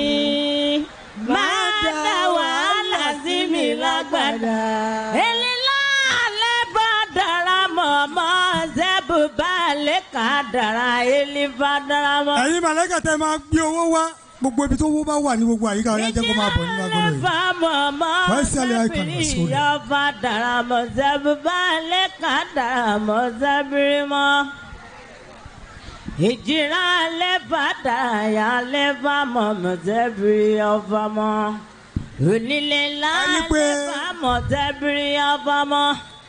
máa dá wàhálà sí mi lágbàdá. èlìlá alẹ́ bá dára mọ́ mọ́ zẹ́bù bá lè kà dára èlì bá dára mọ́. ẹ̀yin màlẹ́kà tẹ́ máa gbé owó wá gbogbo ibi tó wó bá wà ní gbogbo àyíká ọ̀yá jẹ́ kó máa bọ̀ nínú agolo yìí. Wọ́n sì alẹ́ àìkàn lọ sórí. Yọba daramọ̀ sẹ́bi balẹ̀ ká daramọ̀ sẹ́bìrì mọ́. Ìjìrá lẹ́fà dàyà lẹ́fà mọ̀ mọ̀ sẹ́bìrì ọba mọ́. Onílé ńlá lẹ́fà mọ̀ sẹ́bìrì ọba mọ́.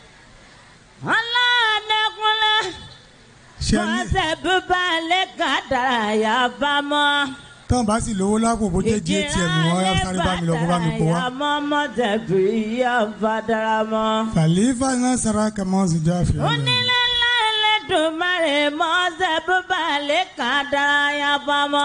Ọlọ́ọ̀dẹ́kunlẹ̀ Ṣé mọ̀ ní sẹ́bi balẹ̀ ká dàyà bá mọ́. tán bá sì lówó lápò bó jẹ́ jí atm wọn yá sáré bá mi lọ kó bá mi kó wá. Àmọ́ mọ̀ sẹ́bìrì ọba daramọ́. Khalifa náà sara kàmọ́ sí jáfe. onílé ńlá ẹlẹ́dùnmáre mọ́sẹ̀ bíbá lè kàn dárayá bọ́mọ́.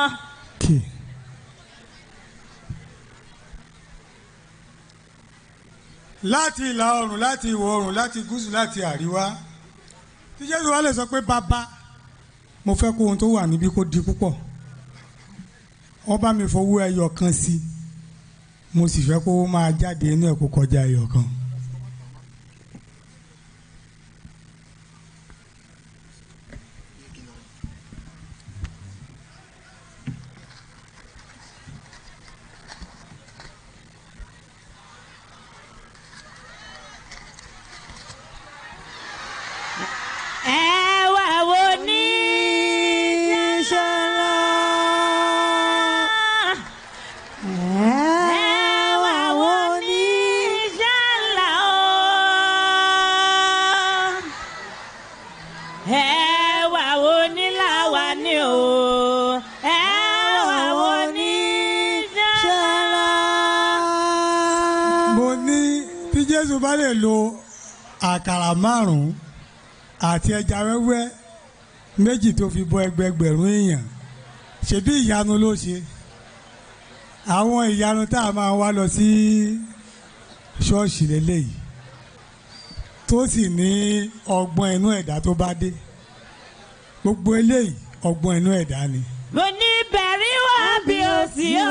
láti ìlà oòrùn láti ìwọ̀ oòrùn láti gúúsù láti àríwá tí jésù wá lè sọ pé bàbá mo fẹ́ kó ohun tó wà níbí kó di púpọ̀ wọ́n bá mi fowó ẹyọ kan sí i mo sì fẹ́ kó máa jáde inú ẹ̀ kó kọjá ẹyọ kan. ẹwà wo ní ìṣọ̀lá. ẹwà wo ní ìṣọ̀lá o. ẹwà wo ní làwà ní o. ẹwà wo ní ìṣọ̀lá. mo ní tí jésù bá lè lo àkàrà márùn-ún àti ẹja wẹ́wẹ́ méjì tó fi bọ́ ẹgbẹgbẹ̀rún èèyàn ṣebí ìyanu ló ṣe àwọn ìyanu tá a máa wá lọ sí ṣọ́ọ̀ṣì lélẹ́yìí tó sì ní ọgbọ́n inú ẹ̀dá tó bá dé gbogbo eléyìí ọgbọ́n inú ẹ̀dá ni. mo ní bẹ̀rí wá bí o sì ọ́.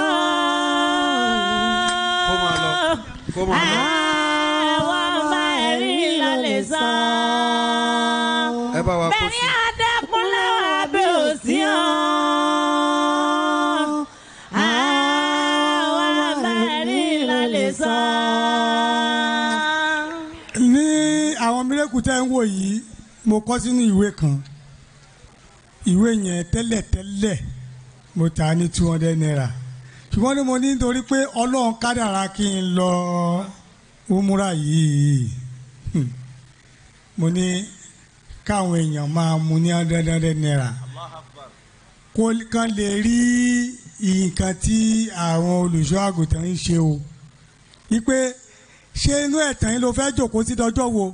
kó máa lọ kó máa lọ. àwọn ọmọ ẹ̀rí lọ lè sọ. ẹ bá wa kó bẹ̀rí sí. àdẹ́kùnlé wá bí o sì ọ́. àwọn ọmọ ẹ̀rí lọ lè sọ. ní àwọn mírèkù tẹ́ ń wò yìí mo kọ́ sínú ìwé kan ìwé yẹn tẹ́lẹ̀tẹ́lẹ̀ mo tà á ní two hundred naira ṣùgbọ́n ní mo ní nítorí pé ọlọ́run kádàrá kí n lọ umura yìí Hmm. mo ní káwọn èèyàn máa mu ní hundred hundred naira kó kán lè rí nǹkan tí àwọn olùṣọ́ àgùntàn ń ṣe o wípé ṣé inú ẹ̀tàn yín ló fẹ́ jòkó sí dọjọ́ wo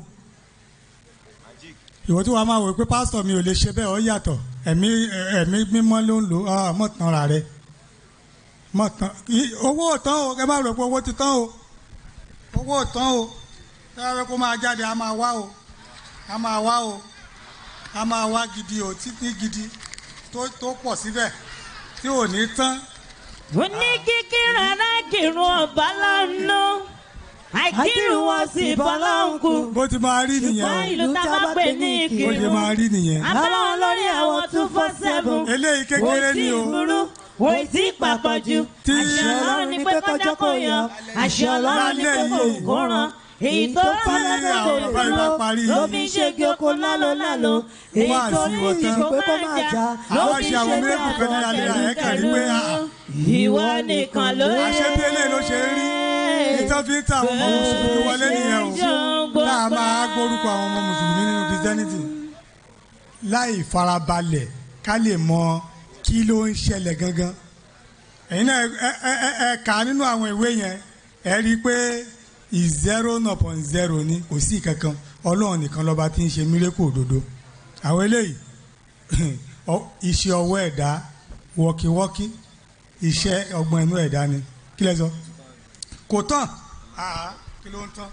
ìwọ tí wàá máa wò pé pásítọ̀ mi ò lè ṣe bẹ́ẹ̀ ó yàtọ̀ ẹ̀mí ẹ̀mí mímọ́ ló ń lò ó mọ̀ tán ra rẹ mọ̀ tán i- owó ò tán o ẹ má rò pé owó ti tán o owó ò tán o ẹ bá fẹ́ kó máa jáde a máa wá o a máa wá o a máa wá gidi o títí gidi tó tó pọ̀ síbẹ̀ tí ò ní tán. mo ní kíkí rárá kírun ọba lọ́nà àìkírun wọn sì bọ́ lọ́nkù. bó ti máa rí nìyẹn ṣùgbọ́n o ìlú tá a bá pè ní bó ti ìkírun. máa rí nìyẹn. abáwọn lórí àwọn two four seven. eléyìí kékeré ni o. kò sí ìburú kò sí ìpapọ̀jù. Tí- àṣẹ ọlọ́run ni pé kọjá kò yan. àṣẹ ọlọ́run ni pé kò Lálẹ́ kó ran. èyí tó Tí rán lẹ́sẹ̀ àwọn kò bàbá ìbá parí dúró ló fi ń ṣègi oko lálo lálo. èyí Wá tó sí rí ìwọ tán. ìṣó máa jà ló Àwọn fi ṣe ń àwọn ṣe miracle bí fẹ́ ní alẹ́ àwọn ẹ̀ kàn rí pé ah, ìwọ nìkan ló yẹ. àṣebíyẹlẹ ló ṣe rí ìtàn fi ń ta àwọn ọmọ mùsùlùmí wọlé nìyẹn o náà máa gbórúkọ àwọn ọmọ mùsùlùmí nínú christianity láì farabalẹ̀ ká lè mọ kí ló ń ṣẹlẹ̀ gangan ẹ̀yin náà ẹ ẹ ẹ ẹ kà á nínú àwọn ìwé yẹn ẹ rí i pé zero upon zero ni kò sí kankan ọlọ́run nìkan lọ́ba tí ń ṣe mírèkù òdodo àwọn eléyìí ọ- iṣẹ́ ọwọ́ ẹ̀dá wọ́kíwọ́kí iṣẹ́ ọgbọ́n inú ẹ̀dá ni kí lẹ sọ kò tán àá kí ló ń tán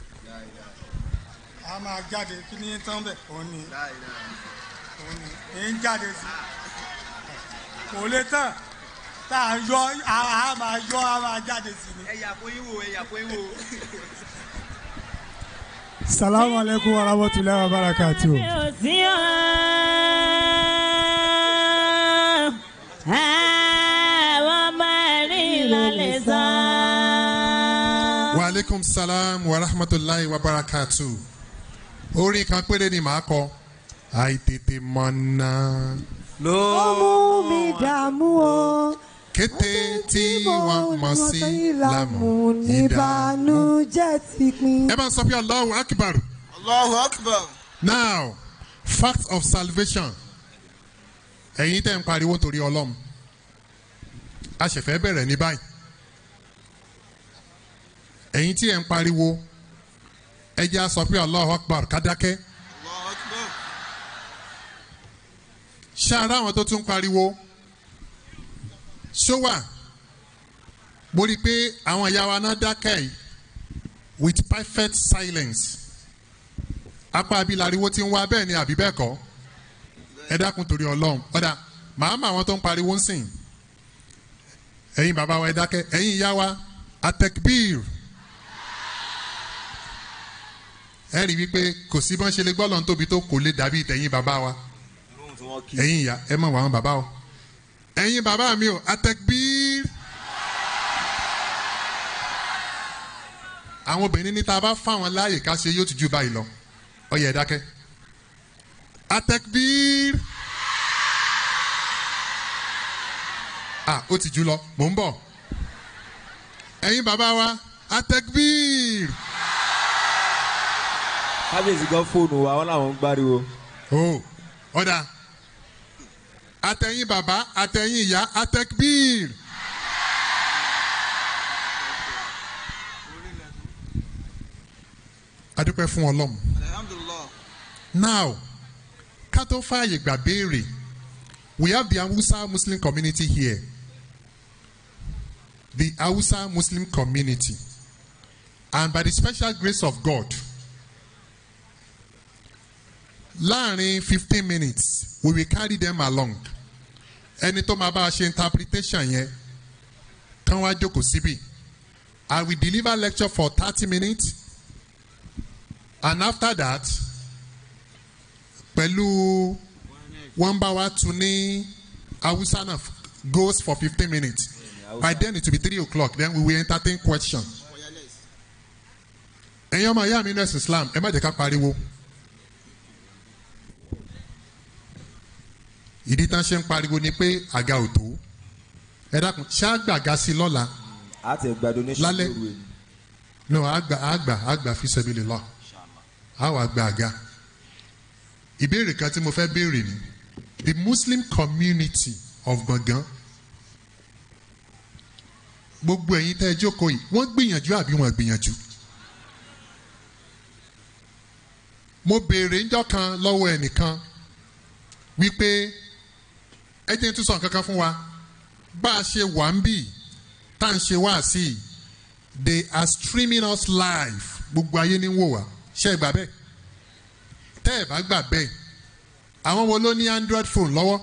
a máa jáde kí ni ń tán bẹ̀ òun ni òun ni èyí ń jáde sí kò lè tán tá a yọ a a máa yọ a máa jáde sí ni. ẹ̀yà kó yín wò ẹ̀yà kó yín wò. salamu aleykum wa rahmatulahi wa barakatu. sí ọ́. àwọn ọmọ wa aleykum salam wa rahmatulahi wa barakatu orin kan péré ni màá kọ àìtètè mọ̀nà ó mú mi dààmú o. kété tí wọ́n mọ̀ sí lámù ìdààmú. ìbànújẹ́ ti pin. ẹ bá ń sọ pé allahu akbar Allahu Akbar. now fact of salvation ẹ̀yin tẹ́ ń pariwo torí ọlọ́run a ṣẹ̀fẹ̀ bẹ̀rẹ̀ ní báyìí ẹ̀yin tí ẹ̀ ń pariwo ẹ jẹ́ a sọ pé allahu akbar kádákẹ́ Allahu Akbar. ṣáárá àwọn tó tún pariwo ṣó wà mo rí i pé àwọn ìyá wa náà dákẹ́ yìí with perfect silence apá abilariwo ti ń wá bẹ́ẹ̀ ni àbí bẹ́ẹ̀ kọ́ ẹ dákun torí ọlọ́run ọ̀dà màá mọ àwọn tó ń pariwo ń sìn ẹ̀yin bàbá wa ẹ dákẹ́ ẹ̀yin ìyá wa atekbir ẹ rí i wípé kò sí bọ́n ṣe lè gbọ́ lọ́n tóbi tó kò lè dàbí tẹ̀yìn bàbá wa ẹ̀yin ìyá ẹ mọ̀ wá àwọn bàbá o ẹ̀yin bàbá mi o atekbir àwọn obìnrin ní tá a bá fáwọn láàyè ká ṣe yóò ti ju báyìí lọ ó yẹ ẹ dákẹ́ atekbir ah ó ti jù lọ mò ń bọ̀ ẹ̀yin bàbá wa atekbir kábíyèsí gan fóònù wa wọn làwọn ń gbáriwo. o ọ̀dà àtẹ̀yìn bàbá àtẹ̀yìn ìyá atekbir. adúpẹ́ fún ọlọ́run. Alhamdulillah. now ká tó fààyè gbà béèrè we have the hausa muslim community here the hausa muslim community and by the special grace of god láàrin fifteen minutes we will carry them along ẹni tó máa bá a ṣe interpretation yẹn kán wá jókòó síbí i will deliver lecture for thirty minutes and after that pẹ̀lú wọ́n bá wa tún ní hausa náà goes for fifteen minutes by then it will be three o'clock then we will entertain question. ẹ̀yin ọmọ ìyá mi nurse islam ẹ má jẹ́ ká pariwo. ìdí tán ṣe ń pariwo ni pé àga ò tó ẹ dákun ṣá gbàga sí lọ́la a ti gba donation Lálẹ́. lóru ẹ̀. no àgbà àgbà àgbà fi sẹ́bi lè lọ àwọn àgbà àga ìbéèrè kan tí mo fẹ́ béèrè ni the muslim community of gbọ̀ngàn gbogbo ẹ̀yin tẹ́ ẹ jókòó yìí wọ́n gbìyànjú àbí wọ́n gbìyànjú mo béèrè ńjọ́ kan lọ́wọ́ ẹnìkan wípé ẹ jẹ́ n tún sọ nǹkan kan fún wa bá a ṣe wà ń bì tá à ń ṣe wá sí i they are streaming us live gbogbo ayé ní wò wá ṣe é gbà bẹ́ẹ̀ tẹ́ ẹ̀ bá gbà bẹ́ẹ̀ àwọn wo ló ní android phone lọ́wọ́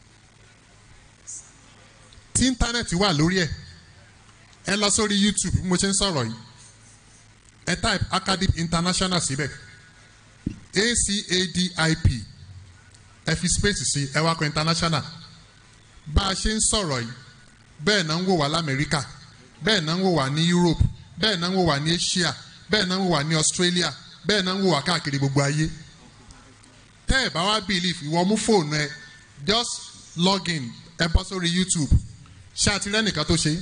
tí íńtánẹ́ẹ̀tì wà lórí ẹ̀ ẹ lọ sórí youtube bí mo ṣe ń sọ̀rọ̀ yìí ẹ type acadip international síbẹ̀ acadip ẹ fi space sí ẹ wá kọ international bá a ṣe ń sọ̀rọ̀ yìí bẹ́ẹ̀ náà ń wò wá lamẹ́ríkà bẹ́ẹ̀ náà ń wò wá ní europe bẹ́ẹ̀ náà ń wò wá ní asia bẹ́ẹ̀ náà ń wò wá ní australia bẹ́ẹ̀ náà ń wò wá káàkiri gbogbo ayé tẹ́ ẹ̀ bá wá believe ìwọ mú fóònù ẹ just log in ẹ bọ́ sórí youtube ṣé àti rẹ́nìkan tó ṣe é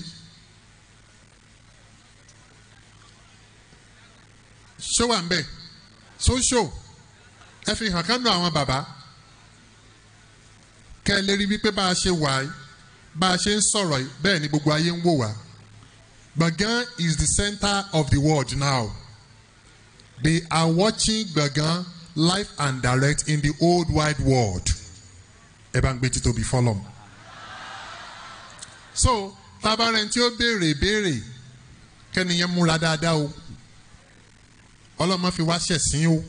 ṣó wà ń bẹ̀ ṣó ṣó ẹ fi hàn kánú àwọn bàbá kẹ́ ẹ lè rí wípé bá a ṣe wà yìí bá a ṣe ń sọ̀rọ̀ yìí bẹ́ẹ̀ ni gbogbo ayé ń wò wá Gbọ̀ngàn is the center of the world now they are watching Gbọ̀ngàn live and direct in the old wide world ẹ bá ń gbé títóbi fọlọ́m so tabarẹ̀ tí ó béèrè béèrè kẹ́niyẹn múra dáadáa o ọlọ́mọ fi wá ṣẹ̀sín o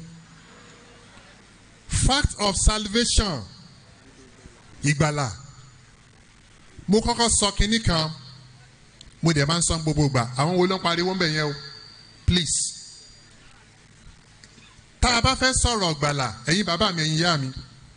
fact of salvation ìgbàlà mo kọ́kọ́ sọ kinní kan mo dẹ̀ máa ń sọ gbogbo gbà àwọn wo ló ń pariwo ń bẹ̀ yẹn o please tá a bá fẹ́ sọ̀rọ̀ gbàlà ẹ̀yin bàbá mi ẹ̀yin ìyá mi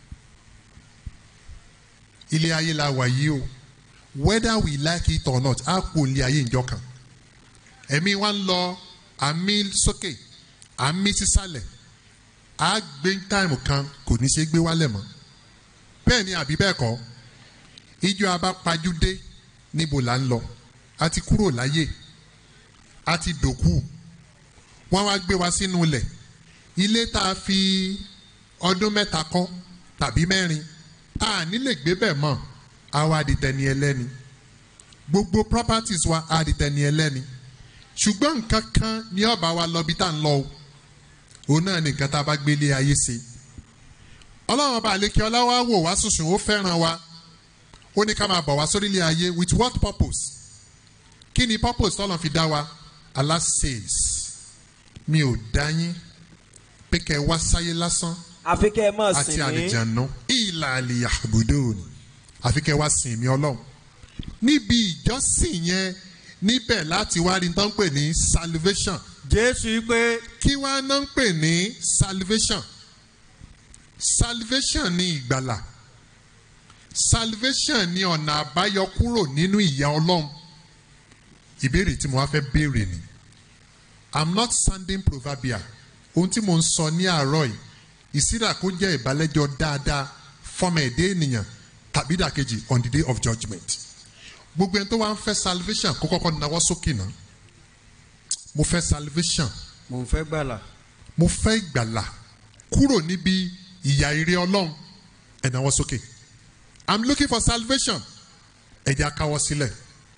ilé ayé la wà yìí o whether we like it or not a kò ilé ayé ìjọ kan ẹ̀mí wa ń lọ à ń mí sókè à ń mí sísàlẹ̀ á gbé táìmù kan kò ní ṣe gbé wálẹ̀ mọ́ bẹ́ẹ̀ ni àbí bẹ́ẹ̀ kọ́ ijó abápajúdé níbo là ń lọ a ti kúrò láyé a ti dòkú wọ́n wá gbé wa sínú ilẹ̀ ilé tá a fi ọdún mẹ́ta kọ́ tàbí mẹ́rin a ní lè gbé bẹ́ẹ̀ mọ́ àwa di tẹni ẹlẹ́ni gbogbo properties wa a di tẹni ẹlẹ́ni ṣùgbọ́n nǹkan kan ní ọba wa lọ bí tá à ń lọ o òun náà ní nǹkan tá a bá gbélé ayé ṣe ọlọ́run ọba àlekè ọlá wa wò wá sùsùn ó fẹ́ràn wa ó ní ká máa bọ̀ wá sórílẹ̀ ayé with what purpose kí ni purpose tọ́lọ̀ fi dá wa Allah says mi ò dá yín pé kẹ́ ẹ wá sáyé lásán àfi kẹ́ ẹ mọ̀ àti sí mi àlìjànú ìlà àlìyà àbùdó ni àfi kẹ́ ẹ wá sìn mí ọlọ́run níbi ìjọsìn yẹn níbẹ̀ láti wá rí tán pè ní salvation. jésù pé. kí wàá ná ń pè ní salvation salvation ní ìgbàlà salvation ní ọ̀nà àbáyọ kúrò nínú ìyà ọlọ́run ìbéèrè tí mo wá fẹ́ béèrè ni i'm not sounding proverbial ohun tí mo ń sọ ní àárọ̀ yìí ìsírà kó jẹ́ ìbálẹ́jọ́ dáadáa fọmọ ẹ̀dẹ́ ènìyàn tàbí dàkejì on the day of judgement gbogbo ẹni tó wá ń fẹ́ salvation kó kọ́kọ́ nawọ́ sókè náà mo fẹ́ salvation mò ń fẹ́ gbàlà. mo fẹ́ ìgbàlà kúrò níbi ìyà ire ọlọ́run ẹ nawọ́ sókè i'm looking for salvation ẹ jẹ́ akáwọ́ sílẹ̀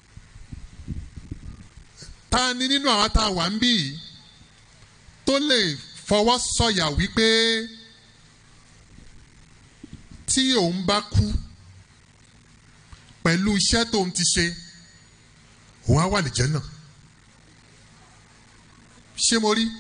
ta ni nínú àwọn tá a wà ń bí yìí tó lè fọwọ́ sọ̀yà wípé tí òun bá kú pẹ̀lú iṣẹ́ tóun ti ṣe òun á wà lìjẹ́ náà ṣé mo rí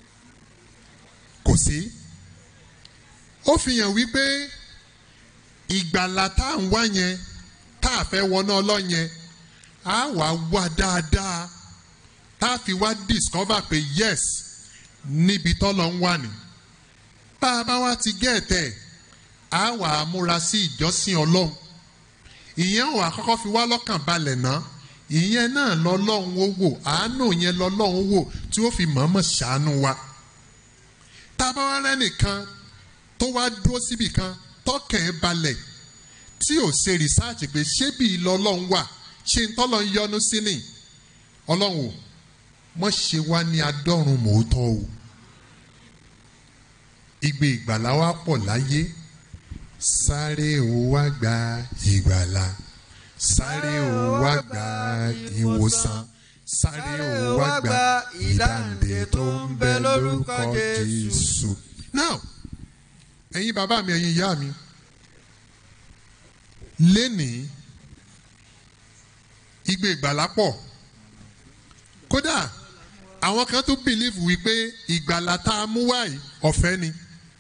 kò sí ó fi hàn wípé ìgbàlà tá à ń wá yẹn tá a fẹ́ wọná ọlọ́run yẹn á wà wá dáadáa tá a fi wá discover pé yes níbi tọ́lọ̀ ń wà ní bá a bá wá ti gẹ̀ẹ́tẹ̀ á wà á múra sí ìjọsìn ọlọ́run ìyẹn ò àkọ́kọ́ fi wá lọ́kàn balẹ̀ ná ìyẹn náà lọ́lọ́run ó wò àánú yẹn lọ́lọ́run wò tí ó fi mọ̀ọ́mọ̀ ṣàánú wa tá a bá wá rẹ́nìkan tó wá dúró síbì kan tọkàn ẹ̀ balẹ̀ tí ò ṣe rìsáàtì pé ṣé bí lọ́lọ́run wà ṣé ń tọ́lọ́ ń yọnu sí ni ọlọ́run ò mọ̀ ṣe wá ní adọ́run mòótọ́ o igbe ìgbàlá wa pọ̀ láyé sáré o wá gba ìgbàlá sáré o wá gba ìwòsàn sáré o wá gba ìdáǹdè tó ń bẹ lórúkọ jésù. now ẹ̀yin bàbá mi ẹ̀yin ìyá mi lénìí igbe ìgbàlá pọ̀ kódà àwọn kan tún believe wípé ìgbàlá tá a mú wáyé ọ̀fẹ́ ni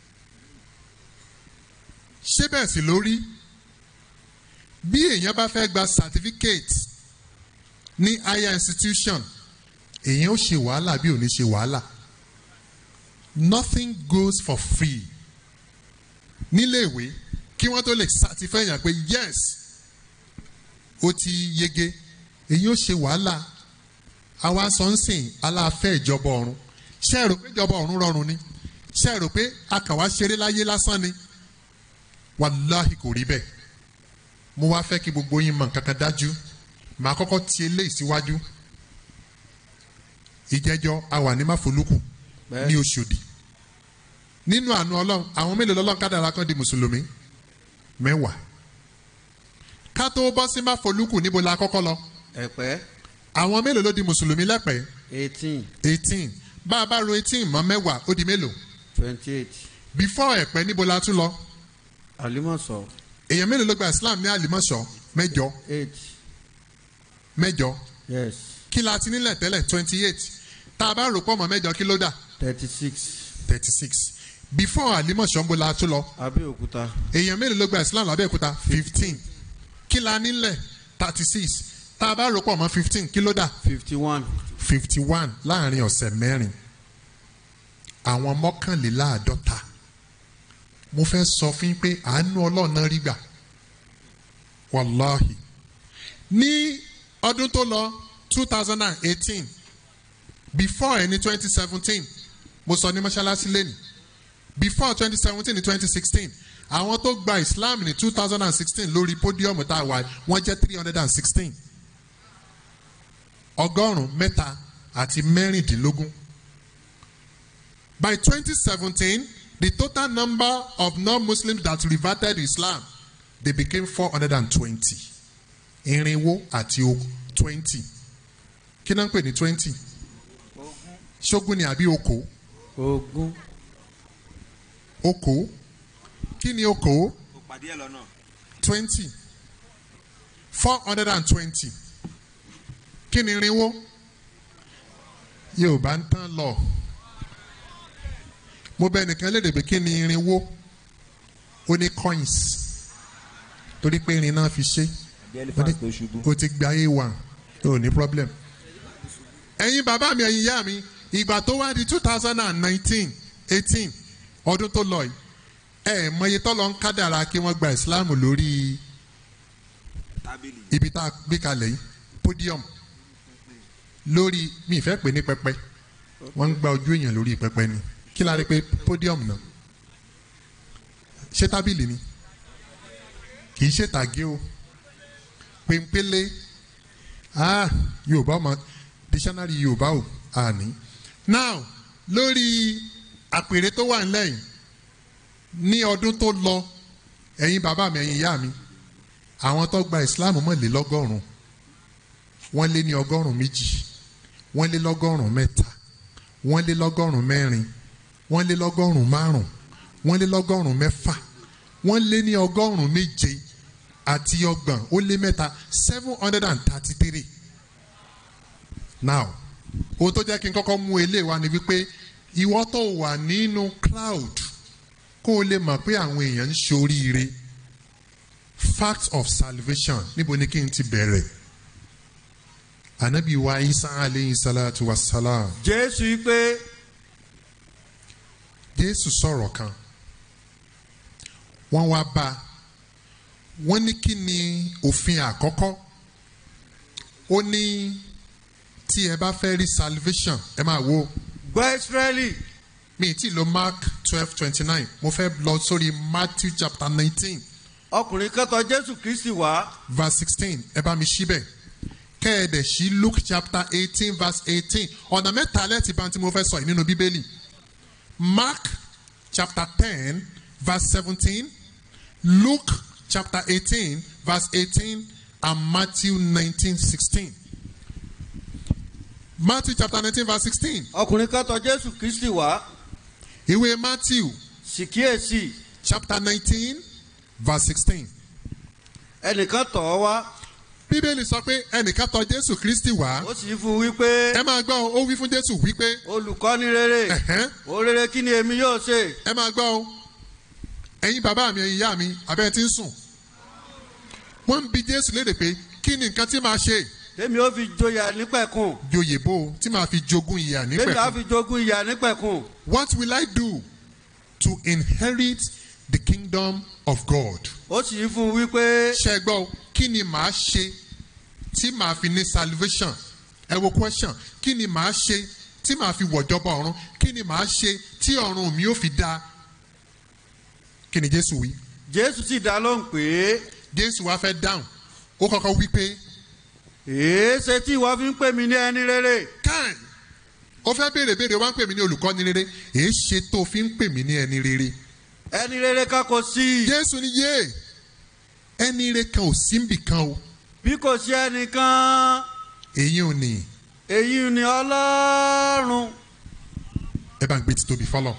ṣé bẹ́ẹ̀ sì lórí bí èèyàn bá fẹ́ gba certificate ní higher institution èèyàn ó ṣe wàhálà bí ò ní ṣe wàhálà nothing goes for free níléèwé kí wọ́n tó lè certify yàn pé yes ó ti yege èyí ó ṣe wàhálà àwa sọ ń sìn aláfẹ́ ìjọba ọ̀run ṣé ẹ rò pé ìjọba ọ̀run rọrùn ni ṣé ẹ rò pé akàwá ṣeré láyé lásán ni wàláhì kò rí bẹ́ẹ̀ mo wá fẹ́ kí gbogbo yín mọ̀ nǹkan kan dájú màá kọ́kọ́ ti eléyìí síwájú ìjẹ́jọ́ a wà ní máfolúkù ní oṣòdì nínú àánú ọlọ́run àwọn mélòó lọ́lọ́run kádàrá kan di mùsùlùmí mẹ́wàá ká tó bọ́ sí máfolúkù níbo la kọ́kọ́ lọ ẹ̀pẹ́. àwọn mélòó ló di mùsùlùmí lẹ́pẹ́ eighteen. eighteen bá a bá ro eighteen mọ́ mẹ́wàá ó di mélòó twenty eight. before ẹ̀pẹ́ níbo la tún lọ àlímọ̀sọ̀. èèyàn mélòó ló gba islam ní àlìmọ́ṣọ́ mẹ́jọ eight. mẹ́jọ yes. kí la ti nílẹ̀ tẹ́lẹ̀ twenty eight tá a bá rò pọ̀ mọ́ mẹ́jọ kí ló dà thirty six. thirty six before àlìmọ́ṣọ́ ń bo la tún lọ abẹ́òkúta. èèyàn mélòó ló gba islam lábẹ́òkúta fifteen kí la nílẹ̀ thirty six tá a bá rò pọ̀ mọ́ fifteen kí ló dà fifty one. fifty one láàrin ọ̀sẹ̀ mẹ́rin àwọn mọ́kànléláàádọ́ta mo fẹ́ sọ fún yín pé àánú ọlọ́run náà rí gbà wàláhì ní ọdún tó lọ two thousand and eighteen before ẹni twenty seventeen mo sọ ní mọ́ṣáláṣí lẹ́nu before twenty seventeen ní twenty sixteen àwọn tó gba islam ní two thousand and sixteen lórí pódíọ̀mù tá a wà wọ́n jẹ́ three hundred and sixteen ọgọ́rùn-ún mẹ́ta àti mẹ́rìndínlógún by twenty seventeen the total number of non-muslims that reverted to islam they became four hundred and twenty irinwó àti twenty kí náà ń pè ní twenty ṣógun ni àbí oko ogún oko kí ni oko pàdé ẹ lọ́nà. twenty four hundred and twenty kí ni irinwó yorùbá ń tán lọ mo bẹ nìkan lédè pé kí ni irinwó ó ní coins torí pé irin náà fi ṣe bí elephant tó ṣubú. o ti gba ayé wa o ní problem ẹ̀yin bàbá mi ẹ̀yin ìyá mi ìgbà tó wá di two thousand and nineteen eighteen ọdún tó lọ yìí ẹ mọye tọ́lọ ń kádàrà kí wọ́n gba islam lórí ibi tá a gbé kalẹ̀ yìí podium lórí mi ìfẹ́ pè ní pẹpẹ wọ́n ń gba ojú èèyàn lórí pẹpẹ ni kí la rí pé podium náà ṣé tábìlì ni kì í ṣe tàgé o pèmpélé ah yorùbá ọmọ dictionary yorùbá o àní now lórí àpèrè tó wà nílẹ̀ yìí ní ọdún tó lọ ẹ̀yin bàbá mi ẹ̀yin ìyá mi àwọn tó gba islam mọ̀lélọ́gọ́rùn wọ́n lé ní ọgọ́rùn méjì wọ́n lé lọ́gọ́rùn mẹ́ta wọ́n lé lọ́gọ́rùn mẹ́rin wọ́n lé lọ́gọ́rùn márùn wọ́n lé lọ́gọ́rùn mẹ́fà wọ́n lé ní ọgọ́rùn méje àti ọgbọ̀n ó lé mẹ́ta seven hundred and thirty three now ohun tó jẹ́ kí n kọ́kọ́ mú eléyìí wá ni wípé ìwọ tó wà nínú cloud kó o lè mọ̀ pé àwọn èèyàn ń ṣoríire fact of salvation níbo ni kí n ti bẹ̀rẹ̀ anabi wa isa aleyhi salatu wa salam jésù yìí pé jésù sọ̀rọ̀ kan wọ́n wá bá a wọ́n ní kí ni òfin àkọ́kọ́ ó ní tí ẹ bá fẹ́ rí salvation ẹ máa wo gbọ́ ìsírẹ́lì mi ti lo mark twelve twenty nine mo fẹ́ lọ sórí matthew chapter nineteen ọkùnrin kẹtọ jésù kristi wá verse sixteen ẹ bá mi ṣí bẹ́ẹ̀ kẹ́ẹ̀dẹ̀ sí luke chapter eighteen verse eighteen ọ̀nà mẹ́ta lẹ́tì bá tí mo fẹ́ sọ yìí nínú bíbélì mark chapter ten verse seventeen luke chapter eighteen verse eighteen and matthew nineteen sixteen matthew chapter nineteen verse sixteen ọkùnrin kẹtọ jésù kristi wá ìwé matthew sì kíyèsí chapter nineteen verse sixteen ẹnìkan tọ̀ ọ́ wá bíbélì sọ pé ẹnìkan tọ̀ jésù kristi wá ó sì fún un wípé ẹ máa gbọ́ o, ó wí fún jésù wípé olùkọ́ni rere ẹ̀hẹ́n, ó rere kí ni èmi yóò ṣe ẹ máa gbọ́ o ẹ̀yin bàbá mi ẹ̀yin ìyá mi abẹ́ ti ń sùn wọ́n ń bi jésù léde pé kí ni nǹkan tí màá ṣe tèmi ó fi joyà nípẹ̀kun joyè bó o tí màá fi jogún ìyà tèmi á nípẹ̀kun fi jogún ìyà nípẹ̀kun what will I do to inherit the kingdom of God ó sì fún un wípé ṣe gbọ́ o, kí ni màá ṣe tí màá fi ní salvation ẹ wo question kí ni màá ṣe tí màá fi wọ̀jọba ọ̀run kí ni màá ṣe tí ọ̀run mi ò fi da kí ni jésù wí jésù sì dá lóhùn pé jésù wá fẹ́ dáhùn ó kọ́kọ́ wí pé èéṣe tí ìwọ fi ń pè mí ní ẹni rere káì ó fẹ́ béèrè béèrè wá ń pè mí ní olùkọ́ni rere èé ṣe tó fi ń pè mí ní ẹni rere ẹni rere kan kò sí jésù ni yé ẹni rere kan ò sí níbì kan o bí kò sí ẹnìkan èyí ò ní èyí ni ọlọ́run ẹ bá ń gbé títóbi fọlọ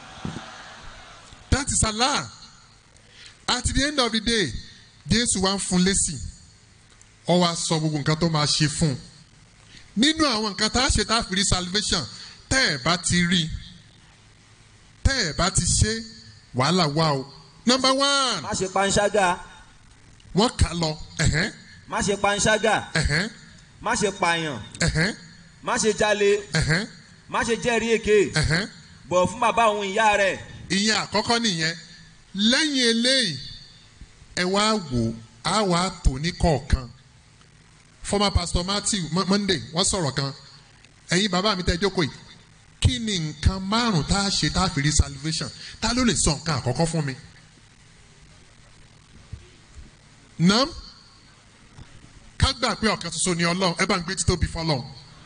that is Allah at the end of the day jésù wá ń fún lésì ọ wá sọ gbogbo nǹkan tó máa ṣe fún un nínú àwọn nǹkan tá a ṣe tá a fi rí salvation tẹ́ ẹ̀ bá ti rí tẹ́ ẹ̀ bá ti ṣe wàhálà wà o number one má ṣe panṣágà wọ́n kà lọ ẹ̀hẹ́n má ṣe panṣágà ẹ̀hẹ́n má ṣe pààyàn ẹ̀hẹ́n má ṣe jalè ẹ̀hẹ́n má ṣe jẹ́rìí èké ẹ̀hẹ́n bọ̀ fún bàbá òun ìyá rẹ̀ ìyẹn àkọ́kọ́ nìyẹn lẹ́yìn eléyìí ẹ wá wò á wà á tò ní kọ̀ọ̀kan former pastor matthew Mo- monday wọ́n sọ̀rọ̀ kan ẹ̀yin bàbá mi tẹ́ jókòó yìí kí ni nǹkan márùn tá a ṣe tá a fi rí salvation ta ló lè sọ nǹkan àkọ́kọ́ fún mi. nam ká gbà pé ọ̀kan ṣoṣo ni ọlọ́run ẹ bá ń gbé títóbi fọlọ́run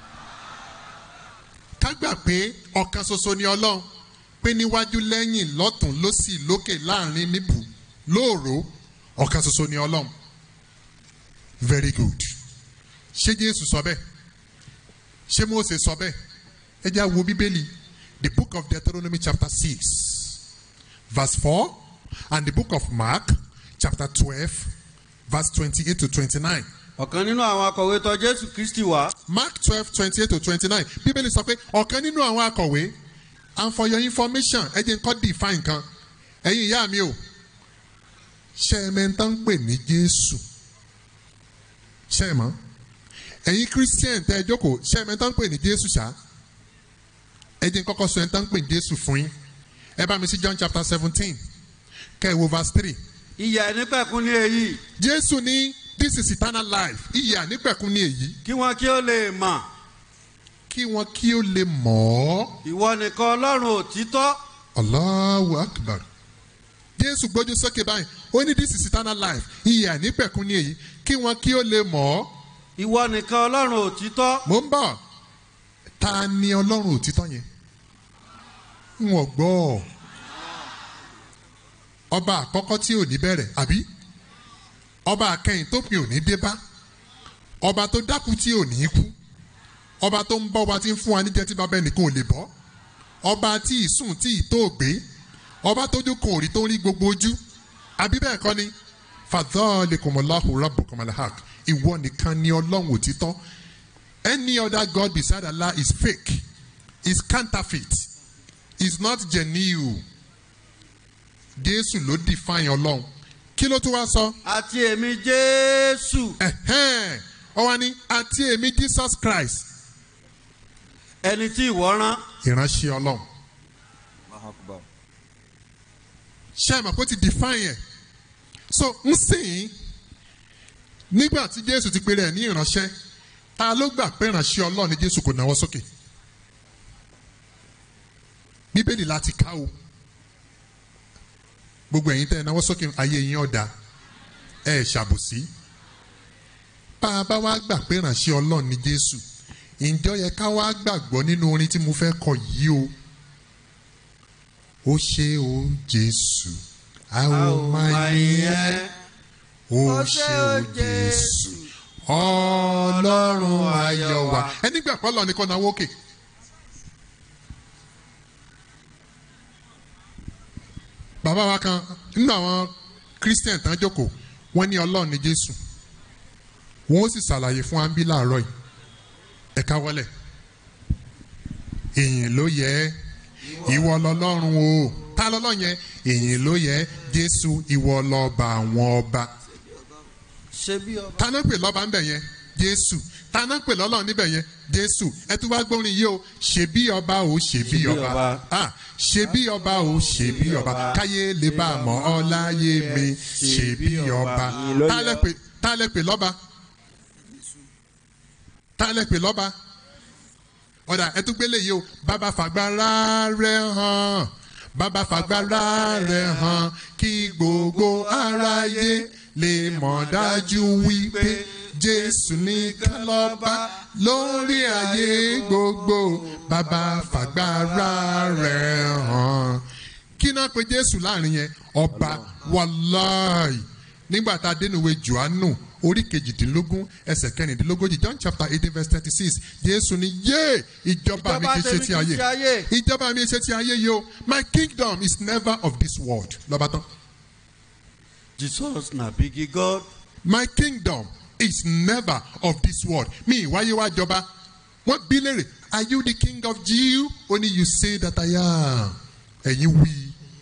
ká gbà pé ọ̀kan ṣoṣo ni ọlọ́run pé níwájú lẹ́yìn lọ́tún lọ́sì lókè láàrin níbù lóòró ọ̀kan ṣoṣo ni ọlọ́run very good ṣé jésù sọ bẹ́ẹ̀ ṣé mose sọ bẹ́ẹ̀ ẹ jẹ́ àwo bíbélì the book of deuteronomy chapter six verse four and the book of mark chapter twelve verse twenty-eight to twenty-nine. ọ̀kan nínú àwọn akọ̀wé tọ̀ jésù kristi wá. mark twelve twenty-eight to twenty-nine bíbélì sọ pé ọ̀kan nínú àwọn akọ̀wé and for your information ẹ jẹ́ nǹkan define kan ẹ̀yin ìyá mi o ṣé ẹ mẹ́ta ń pè ní jésù ṣé ẹ mọ̀ ẹ̀yin christian tẹ́ ẹ jókòó ṣé ẹ mẹ́ta ń pè ní jésù ṣá ẹ jẹ́ kọ́kọ́ sọ ẹ tán ń pè ní jésù fún yín ẹ bá mi sí john chapter seventeen kẹ́ ẹ wo verse three. ìyà ẹ̀nípẹ̀kún ní èyí. jésù ní this is eternal life ìyà ẹ̀nípẹ̀kún ní èyí. kí wọn kí ó lè mọ̀. kí wọn kí ó lè mọ̀ ọ́. ìwọ nìkan ọlọ́run òtítọ́. allahu akbar jésù gbójú sókè báyìí ó ní this is eternal life ìyà ẹ̀nípẹ̀kún ní èyí kí wọn kí ó lè mọ̀ ọ́. ìwọ nìkan ọlọ́run òtítọ́. mò ń bọ̀ ta ni ọlọ́run òtítọ́ yẹn n ò gbọ́ ọba àkọ́kọ́ tí ò ní bẹ̀rẹ̀ àbí ọba àkẹyìn tó pin ò ní dé bá ọba tó dákú tí ò ní kú ọba tó ń bọ́ ọba tí ń fún wa níjẹ́ tí bàbá ẹnìkan ò lè bọ́ ọba tí ìsùn tí ìtó gbé ọba tójú kan ò rí tó ń rí gbogbo ojú àbí bẹ́ẹ̀ kọ́ ni fadhalikumullahu rabbukumulhaq ìwọ nìkan ni ọlọ́run òtítọ́ any other god beside allah is fake is counterfeit is not genuine jésù ló define ọlọ́run kí ló tún wá sọ. àti èmi jésù. ọ wá ní àti èmi jesus christ. ẹni tí ìwọ rán. ìránṣẹ́ ọlọ́run. ṣé ẹ mọ̀ pé ó ti define ẹ̀ so ń sìn nígbà tí jésù ti pèrè ẹ̀ ní ìránṣẹ́ ta ló gbà pé ìránṣẹ́ ọlọ́run ni jésù kò náwó sókè bíbélì láti ká o gbogbo ẹ̀yin tẹ́ ẹ náwó sókè ayé yín ọ̀dà ẹ ṣàbòsí bá a bá wá gbà pé ìránṣẹ́ ọlọ́run ni jésù ǹjọ́ yẹ ká wá gbàgbọ́ nínú orin tí mo fẹ́ kọ yìí o ó ṣe o jésù a ó máa yìn ẹ́ ó ṣe o jésù ọlọ́run ayọ̀ wa ẹni gbà pé ọlọ́run nìkan náwó òkè. bàbá wa kan nínú àwọn christian tán jókòó wọ́n ní ọlọ́run ní jésù wọ́n ó sì ṣàlàyé fún ambi láàárọ̀ yìí ẹ̀ka wọlé èyìn ló yẹ ìwọ lọlọ́run o ta lọ́lọ́run yẹn èyìn ló yẹ jésù ìwọ lọ́ba àwọn ọba ṣe bí ọba. ta náà pè lọ́ba ńbẹ̀ yẹn jésù ta náà pè lọ́lọ́run níbẹ̀ yẹn jésù ẹ tún wá gbórin yìí o ṣe bí ọba o ṣe bí ọba ah ṣe bí ọba o ṣe bí ọba káyé lè bá a mọ̀ ọ́ láyé mi ṣe bí ọba ta lẹ pè ta lẹ pè lọ́ba ta lẹ pè lọ́ba ọ̀dà ẹ tún gbélé yìí o bàbá fàgbára rẹ hàn bàbá fàgbára rẹ hàn kí gbogbo aráyé lè mọ̀ dájú wípé jésù nìkan lọ́ba lórí ayé gbogbo bàbá fàgbára rẹ̀ hàn. kí náà pe jésù láàrin yẹn ọba wàláì nígbà tá a dénúwe johannu orí kejìdínlógún ẹsẹ̀ kẹrìndínlógójì john chapter eighteen verse thirty six jésù ni yé ìjọba mi kì í ṣe ti ayé ìjọba mi ṣe ti ayé yìí o my kingdom is never of this world lọ́ba tán. jesus na bigi god. my kingdom is never of this world. Mi ìwáyé wá jọba. Wọ́n bí léèrè, are you the king of Jew? Only you say that I am. Ẹ̀yin wí.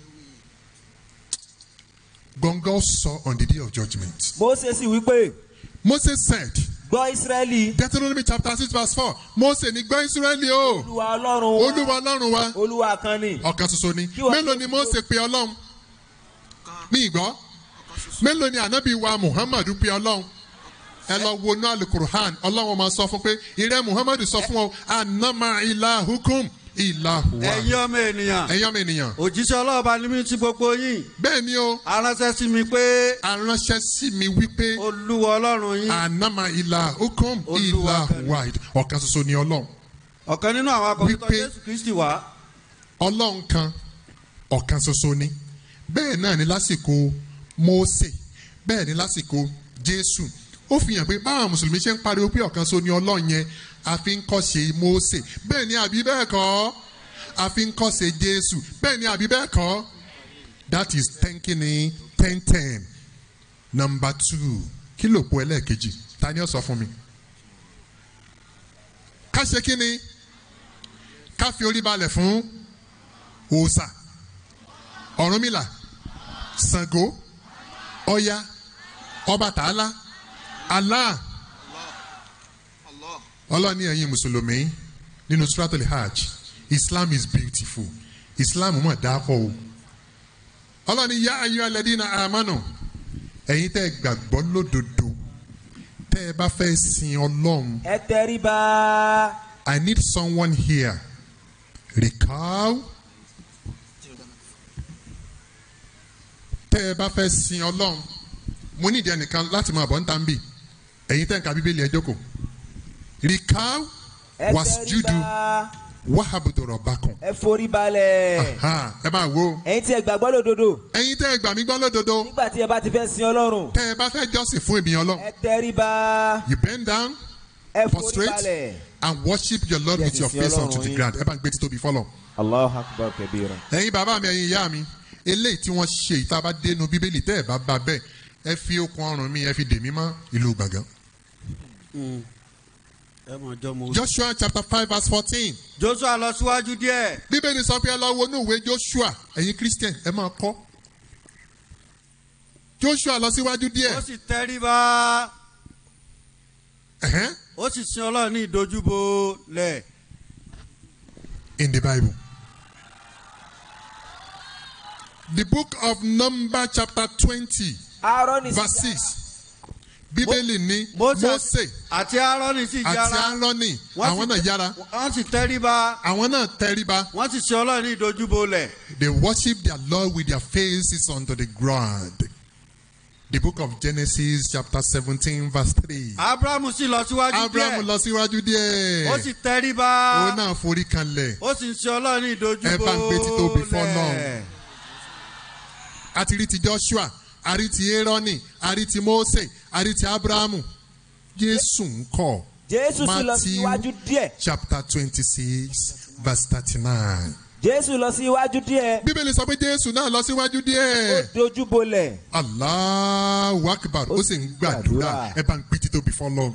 Gbọ̀ngàn sọ on the day of judgment. Mose sì wí pé. Mose said. Gbọ́ Ísírẹ́lì. Deuteronomy chapter six verse four. Mose ní gbọ́ Ísírẹ́lì o. Olúwa Ọlọ́run wa. Olúwa Ọlọ́run wa. Olúwa kan ni. Ọ̀kan ṣoṣo ni. Mélòó ni Mose pe Ọlọ́run? Mi gbọ́. Mélòó ni ànábì wa Muhammadu pe Ọlọ́run? ẹ lọ wo náà alukur'an ọlọ́run máa sọ fún pé ìrẹ́ muhammadu sọ fún ọ anama ilahukum ilahu wa. ẹ̀yin ọmọ ènìyàn. ẹ̀yin ọmọ ènìyàn. òjíṣẹ́ ọlọ́ọ̀bá ni mí ti gbogbo yín. bẹ́ẹ̀ ni o. aránṣẹ́ sí mi pé. aránṣẹ́ sí mi wípé. olúwa ọlọ́run yín. anama ilahukum ilahu wa ọ̀kan ṣoṣo ni ọlọ́run. ọ̀kan nínú àwọn akọ̀wétọ́ jésù kristi wá. ọlọ́run kan ọ̀kan ṣoṣo ni bẹ́ẹ̀ náà ni lásìkò mósè bẹ́ẹ̀ ni lásìkò jésù ó fi hàn pé báwọn mùsùlùmí ṣe ń pariwo pé ọ̀kan ṣoṣo ni ọlọ́run yẹn a fi ń kọ́ṣe mósè bẹ́ẹ̀ ni àbí bẹ́ẹ̀ kọ́ a fi ń kọ́ṣe jésù bẹ́ẹ̀ ni àbí bẹ́ẹ̀ kọ́ that is thanking in ten ten number two kí ló po ẹlẹ́ẹ̀kejì ta ni ó sọ fún mi ká ṣe kí ni ká fi orí balẹ̀ fún òòṣà ọ̀rúnmìlà ṣàngó ọya ọbàtálá allah ọlọ́ni ẹ̀yin mùsùlùmí nínú suratul hajj islam is beautiful islam mọ̀ dáàpọ̀ o ọlọ́ni yá ayọ́ alẹ́dínà àmánù ẹ̀yin tẹ́ gbàgbọ́ lódodo tẹ́ ẹ bá fẹ́ sin ọlọ́run ẹ tẹríba. i need someone here recall tẹ́ ẹ bá fẹ́ sin ọlọ́run mo ní ìdí ẹnìkan láti máa bọ̀ ń tàn bì ẹ̀yin tẹ́ ń ka bíbélì ẹ jókòó recall ẹ was judu tẹríba. wahabudu rọ̀bákan ẹ forí balẹ̀. ẹ máa wo ẹ̀yin tí ẹ gbàgbọ́ lódodo. ẹ̀yin tẹ́ ẹ gbà mí gbọ́ lódodo nígbà tí ẹ bá ti fẹ́ sin ọlọ́run. tẹ́ ẹ bá fẹ́ jọ́sìn fún èmi ọlọ́run ẹ tẹríba. you bend down ẹ forí prostrate balẹ̀. and worship your lord Yes, with your ìsìn face unto Ọlọ́run the yín. ground ẹ bá ń gbé títóbi fọlọ. Allahu akbar kabira. ẹ̀yin bàbá mi ẹ̀yin ìyá mi eléyìí tí wọ́n ṣe ìta bá dénú bíbélì tẹ́ ẹ bá bá bẹ́ẹ̀ ẹ fi okun ọrùn mi ẹ fi dè mí mọ́ ìlú gbàngàn. ẹ mọ̀ jọ mo. joshua chapter five verse fourteen. joshua lọ síwájú díẹ̀. bíbélì sọ pé ẹ lọ wo inú ìwé joshua ẹ̀yin christian ẹ máa kọ́. joshua lọ síwájú díẹ̀. ó sì tẹríba. Ẹ̀hẹ́n. ó sì sin ọlọ́run ní ìdojúbo lẹ̀. in the bible. the book of number chapter twenty Aaroni verse six bíbélì ní mose àti aaroni sì àti yára. aaroni Wọ́n àwọn sì náà tẹ- yára wọ́n sì tẹríba. àwọn náà tẹríba wọ́n sì sin ọlọ́run ní ìdojúbo lẹ̀. they worship their lord with their faces onto the ground the book of genesis chapter seventeen verse three abrahamu sì lọ síwájú díẹ̀. abraham lọ síwájú díẹ̀ ó sì tẹríba. òun náà forí kanlẹ̀ ó sì ń sin ọlọ́run ní ìdojúbo ẹ bá ń gbé títóbi lẹ̀. fọ́lọ́run. àti rí ti joshua àrí ti aaroni àrí ti mose àrí ti abrahamu jésù ń kọ Jésù sì lọ síwájú díẹ̀. chapter twenty six verse thirty nine. Jésù lọ síwájú díẹ̀. bíbélì sọ pé jésù náà lọ síwájú Ó díẹ̀. dojúbolẹ̀. Allahu akbar ó sì ń gbàdúrà ẹ bá ń gbé títóbi fọlọ́.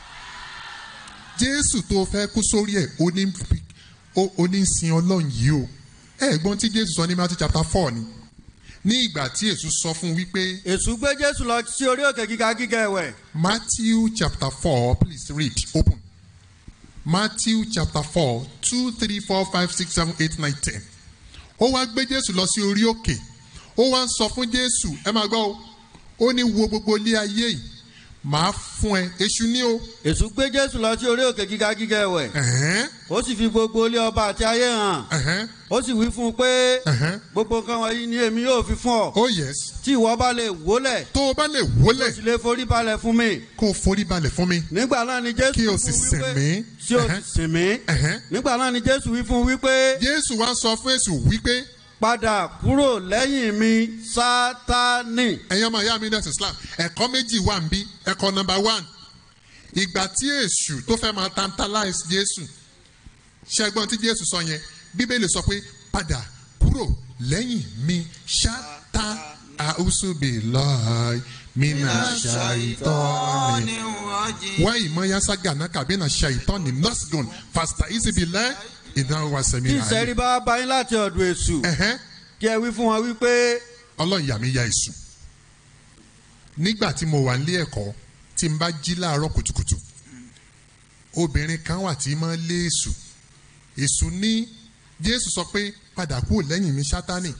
Jésù tó fẹ́ kú sórí ẹ̀ ó ní fi- ó- ó ní sin ọlọ́run yìí o. Ẹ gbọ́n tí Jésù sọ ní Matthew chapter four ni. Ní ìgbà tí Èṣù sọ fún wípé èṣù gbé jésù lọ sí orí òkè gíga gíga ẹ̀wẹ̀. Matthew chapter four please read open. Matthew chapter four two three four five six seven eight nine ten. Ó wá gbé Jésù lọ sí orí òkè. Ó wá ń sọ fún Jésù ẹ máa gbọ́ o. Ó ní wo gbogbo ilé ayé yìí. Màá fún ẹ èṣù ní o. èṣù gbé jésù lọ sí orí òkè gíga gíga ẹ̀wẹ̀. Ẹ̀hẹ́n, ó sì fi gbogbo ilé ọba àti ayé hàn. ẹ̀hẹ́n, ó sì wí fún un pé ẹ̀hẹ́n. gbogbo nǹkan wọ̀nyí ni èmi yóò fi fún ọ. Oh yes. tí ìwọ bá lè wólẹ̀. Tó o bá lè tó wólẹ̀ sì lè forí balẹ̀ fún mi. kó o forí balẹ̀ fún mi. nígbà náà ni jésù Kí o wí sì fún sìn wípé mí. tí o Ẹ̀hẹ́n. sì sìn mí. Ẹ̀hẹ́n. nígbà náà ni jésù wí fún un wípé Jésù wá sọ fún Èṣù wípé padà kúrò lẹ́yìn mi sátánì. ẹ̀yin ọmọ ìyá mi nurse Islam ẹ̀kọ́ méjì wà ń bí ẹ̀kọ́ number one ìgbà tí èṣù tó fẹ́ máa tantalize Jésù ṣẹ́gbọ́n tí Jésù sọ yẹn Bíbélì sọ pé padà kúrò lẹ́yìn mi ṣáta àùsùbìláì mina ṣàìtọ́ni wá ìmọ̀ yasa gànà kàbínà ṣàìtọ́ni nọ́sgùn fàstà ìsìbìlẹ̀ ìdáwó wa sẹ́mi tí àlè. ìsẹ́rí bá bá yín láti ọ̀dọ̀ èṣù. kí ẹ wí fún wọn wípé ọlọ́run yà mí ya èṣù nígbà tí mo wà nílé ẹ̀kọ́ tí n bá jí láàárọ̀ kùtùkùtù obìnrin kan wà tí máa ń lé èṣù èṣù ní jésù sọ pé padà kúrò lẹ́yìn mi sátánì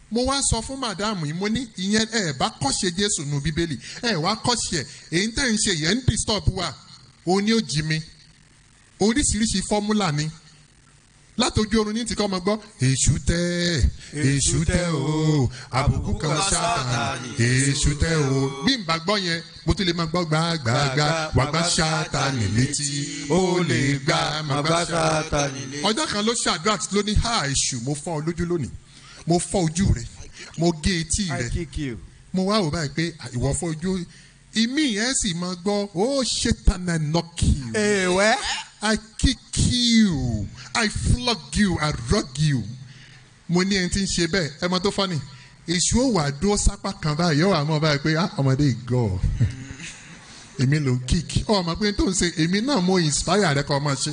mo wá sọ fún màdáàmù yìí mo ní ìyẹn ẹ bá kọ́ṣe jésù nu bíbélì ẹ wá kọ́ṣe ẹ èyí tẹ̀ ń ṣe yẹn ń disturb wa òun ni ó jí mi oríṣiríṣi fọ́múlà ni látọjú oorun ní tìkọ́ ọmọ gbọ́ èṣù tẹ́ èṣù tẹ́ o àbùkù kan ṣáàtàní èṣù tẹ́ o bí n bá gbọ́ yẹn mo tún lè máa gbọ́ gbàgbàgbà wà gbà ṣáàtàní létí ó lè gbà má gbà ṣáàtàní létí. ọjọ́ kan ló ṣàdúrà tí ló ní ha èṣù mo fọ́ ọ lójú lónìí mo fọ́ ojú rẹ mo gé etí rẹ mo wá wò báyìí pé ìwọ fọ́ ojú ìmí yẹn sì máa gbọ́ ó ṣe tana nọ́ọ̀kì. èèwẹ́. I kick you I flog you I rug you. mo ní ẹni tí ń ṣe bẹ́ẹ̀ ẹ mọ tó fọ́ ni èṣù ò wà dúró sápá kan báyìí yóò wà mọ́ báyìí pé ah ọmọdé ìgọ̀ èmi ló ń kick ọ ọmọ pé tó ń ṣe èmi náà mo inspire rẹ kọ́ ọmọ ṣe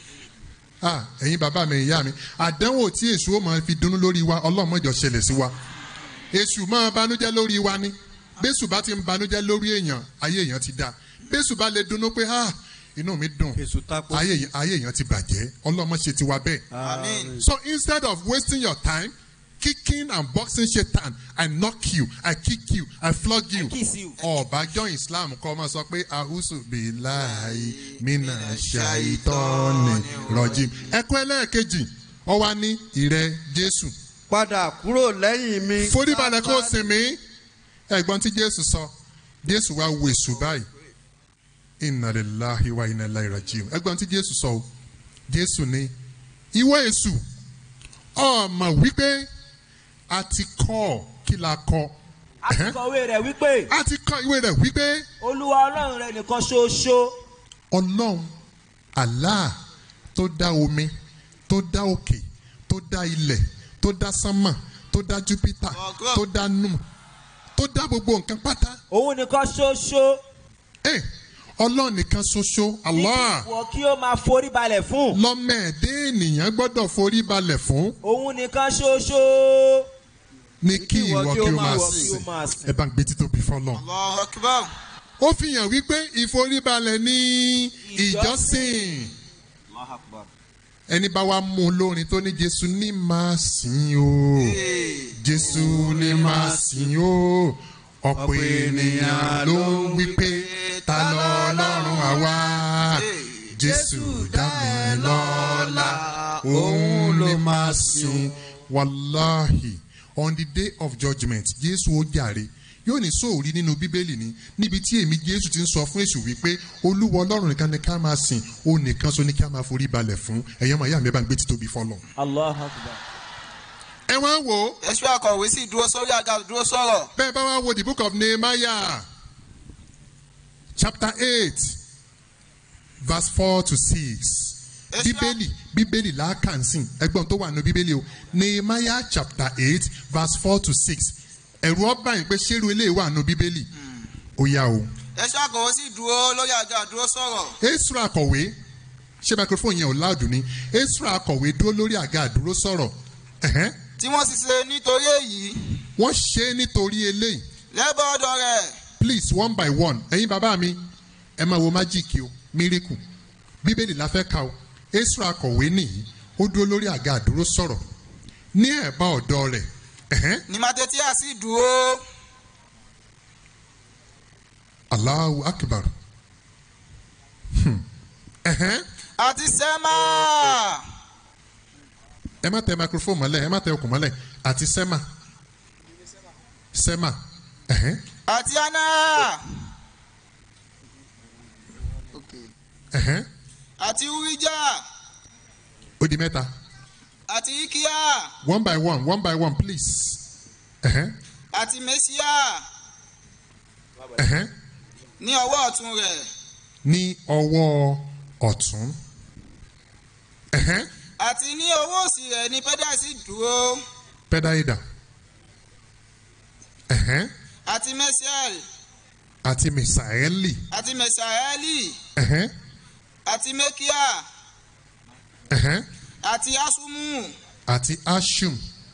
ah ẹ̀yin bàbá mi ìyá mi àdánwò tí èṣù ó máa fi dunnú lórí wa ọlọ́mọjọ ṣẹlẹ̀ sí wa èṣù máa banújẹ́ lórí wa ni bẹ́sù bá ti ń banújẹ́ lórí èèyàn ayé èèyàn ti dáa bẹ́sù bá lè dunnú pé ah inú mi dùn ayé èèyàn- ayé èèyàn ti bàjẹ́ ọlọ́mọ ṣe ti wa bẹ́ẹ̀. Amen. so instead of wasting your time kicking and boxing satan i knock you i kick you i flog you ọba join islam kọ́ ọmọ sọ pé ahusu bilahi mina shaitani rojim ẹ̀kọ́ ẹlẹ́ẹ̀kejì ọwa ní ìrẹ jésù. padà kúrò lẹ́yìn mi. foríbalẹ̀ kó o sinmi ẹ̀gbọ́n tí jésù sọ jésù wá wo èṣù báyìí inna lillahi wa inna ilaihi rajiun ẹ̀gbọ́n tí jésù sọ o jésù ní ìwọ èṣù ọmọ wípé a ti kọ́ ọ kí la kọ a ti kọ̀wé rẹ̀ wípé a ti kọ ìwé rẹ̀ wípé olúwa ọlọ́run rẹ nìkan ṣoṣo. ọlọ́run allah tó dá omi tó dá òkè tó dá ilẹ̀ tó dá sánmà tó dá júpítà tó dá nù tó dá gbogbo nǹkan pátá. òun nìkan ṣoṣo. ẹ ọlọ́run nìkan ṣoṣo allah wọ kí ó máa forí balẹ̀ fún. lọ́mọ ẹ̀dẹ́ ènìyàn gbọ́dọ̀ forí balẹ̀ fún òun nìkan ṣoṣo. ní kí ìwọ kí o máa wọ kí ó sìn máa sìn. ẹ bá ń gbé títóbi fọlọ́. Allahu Akbar. ó fi hàn wípé ìforíbalẹ̀ ní ìjọsìn ẹni bá wa mú un lórin tó ní jésù ní máa sìn o jésù ní máa sìn o ọ̀pọ̀ ènìyàn ló ń wí pé ta lọ ọlọ́run àwa jésù dá mi lọ́la òun ló máa sìn wàláhì on the day of judgement jésù ó jàre yóò ní sóòrí nínú bíbélì ni níbi tí èmi jésù ti ń sọ fún èṣù wípé olúwa ọlọ́run nìkan ni ká máa sìn ó nìkan so ní ká máa forí balẹ̀ fún ẹ̀yọ́ máa yá mi ẹ bá ń gbé títóbi fọlọ́. allah akbar. ẹ wá wò ó. Èṣù akọ̀wé sì dúró sórí àga dúró sọ̀rọ̀. bẹ́ẹ̀ bá wá wo the book of nehemiah chapter eight verse four to six bíbélì bíbélì làákànsìn ẹgbọ́n tó wà nù bíbélì o nehemiah chapter eight verse four to six ẹ̀rù ọba yìí pé ṣérú eléyìí wà nù bíbélì ó yá o. Èṣù akọ̀wé sì dúró lórí àga dúró sọ̀rọ̀. esra akọ̀wé ṣé microphone yẹn ò láàdù ni esra akọ̀wé dúró lórí àga àdúró sọ̀rọ̀ ẹ̀hẹ́n. Tí wọ́n sì ṣe nítorí èyí. wọ́n ṣe é nítorí eléyìí Lẹ́bọ̀ ọ̀dọ̀ rẹ̀. please one by one ẹ̀yin bàbá mi ẹ máa wo májíìkì o miracle bíbélì la fẹ́ ka o esra akọ̀wé nìyí ó dúró lórí àga àdúró sọ̀rọ̀ ní ẹ̀bá ọ̀dọ́ rẹ̀ ẹ̀hẹ́n. Ní Màtẹ́tíà sì dúró. Allahu akbar. Hmm. Ẹ̀hẹ́n. Àti Sẹ́mà. ẹ má tẹ microphone mọ́lẹ̀ ẹ má tẹ okùn mọ́lẹ̀ àti sẹ́mà sẹ́mà ẹ̀hẹ́n. Àti Anna. ẹ̀hẹ́n. Àti Urijah. ó di mẹ́ta Àti Ikia. one by one one by one please. Ẹ̀hẹ́n. Àti Mẹ́síà. Ẹ̀hẹ́n. Ní ọwọ́ ọ̀tún rẹ̀. ní ọwọ́ ọ̀tún. Ẹ̀hẹ́n. Àti ní ọwọ́ òsì rẹ̀ ní Pẹ́dà sì dúró. pẹ́dáìdà. Ẹ̀hẹ́n. Àti Mẹ́síàl. àti mìsàẹ́lì. Àti Mẹ́sàẹ́lì. Ẹ̀hẹ́n. Àti Mẹ́kíà. Ẹ̀hẹ́n. Àti Asumu. àti ashum.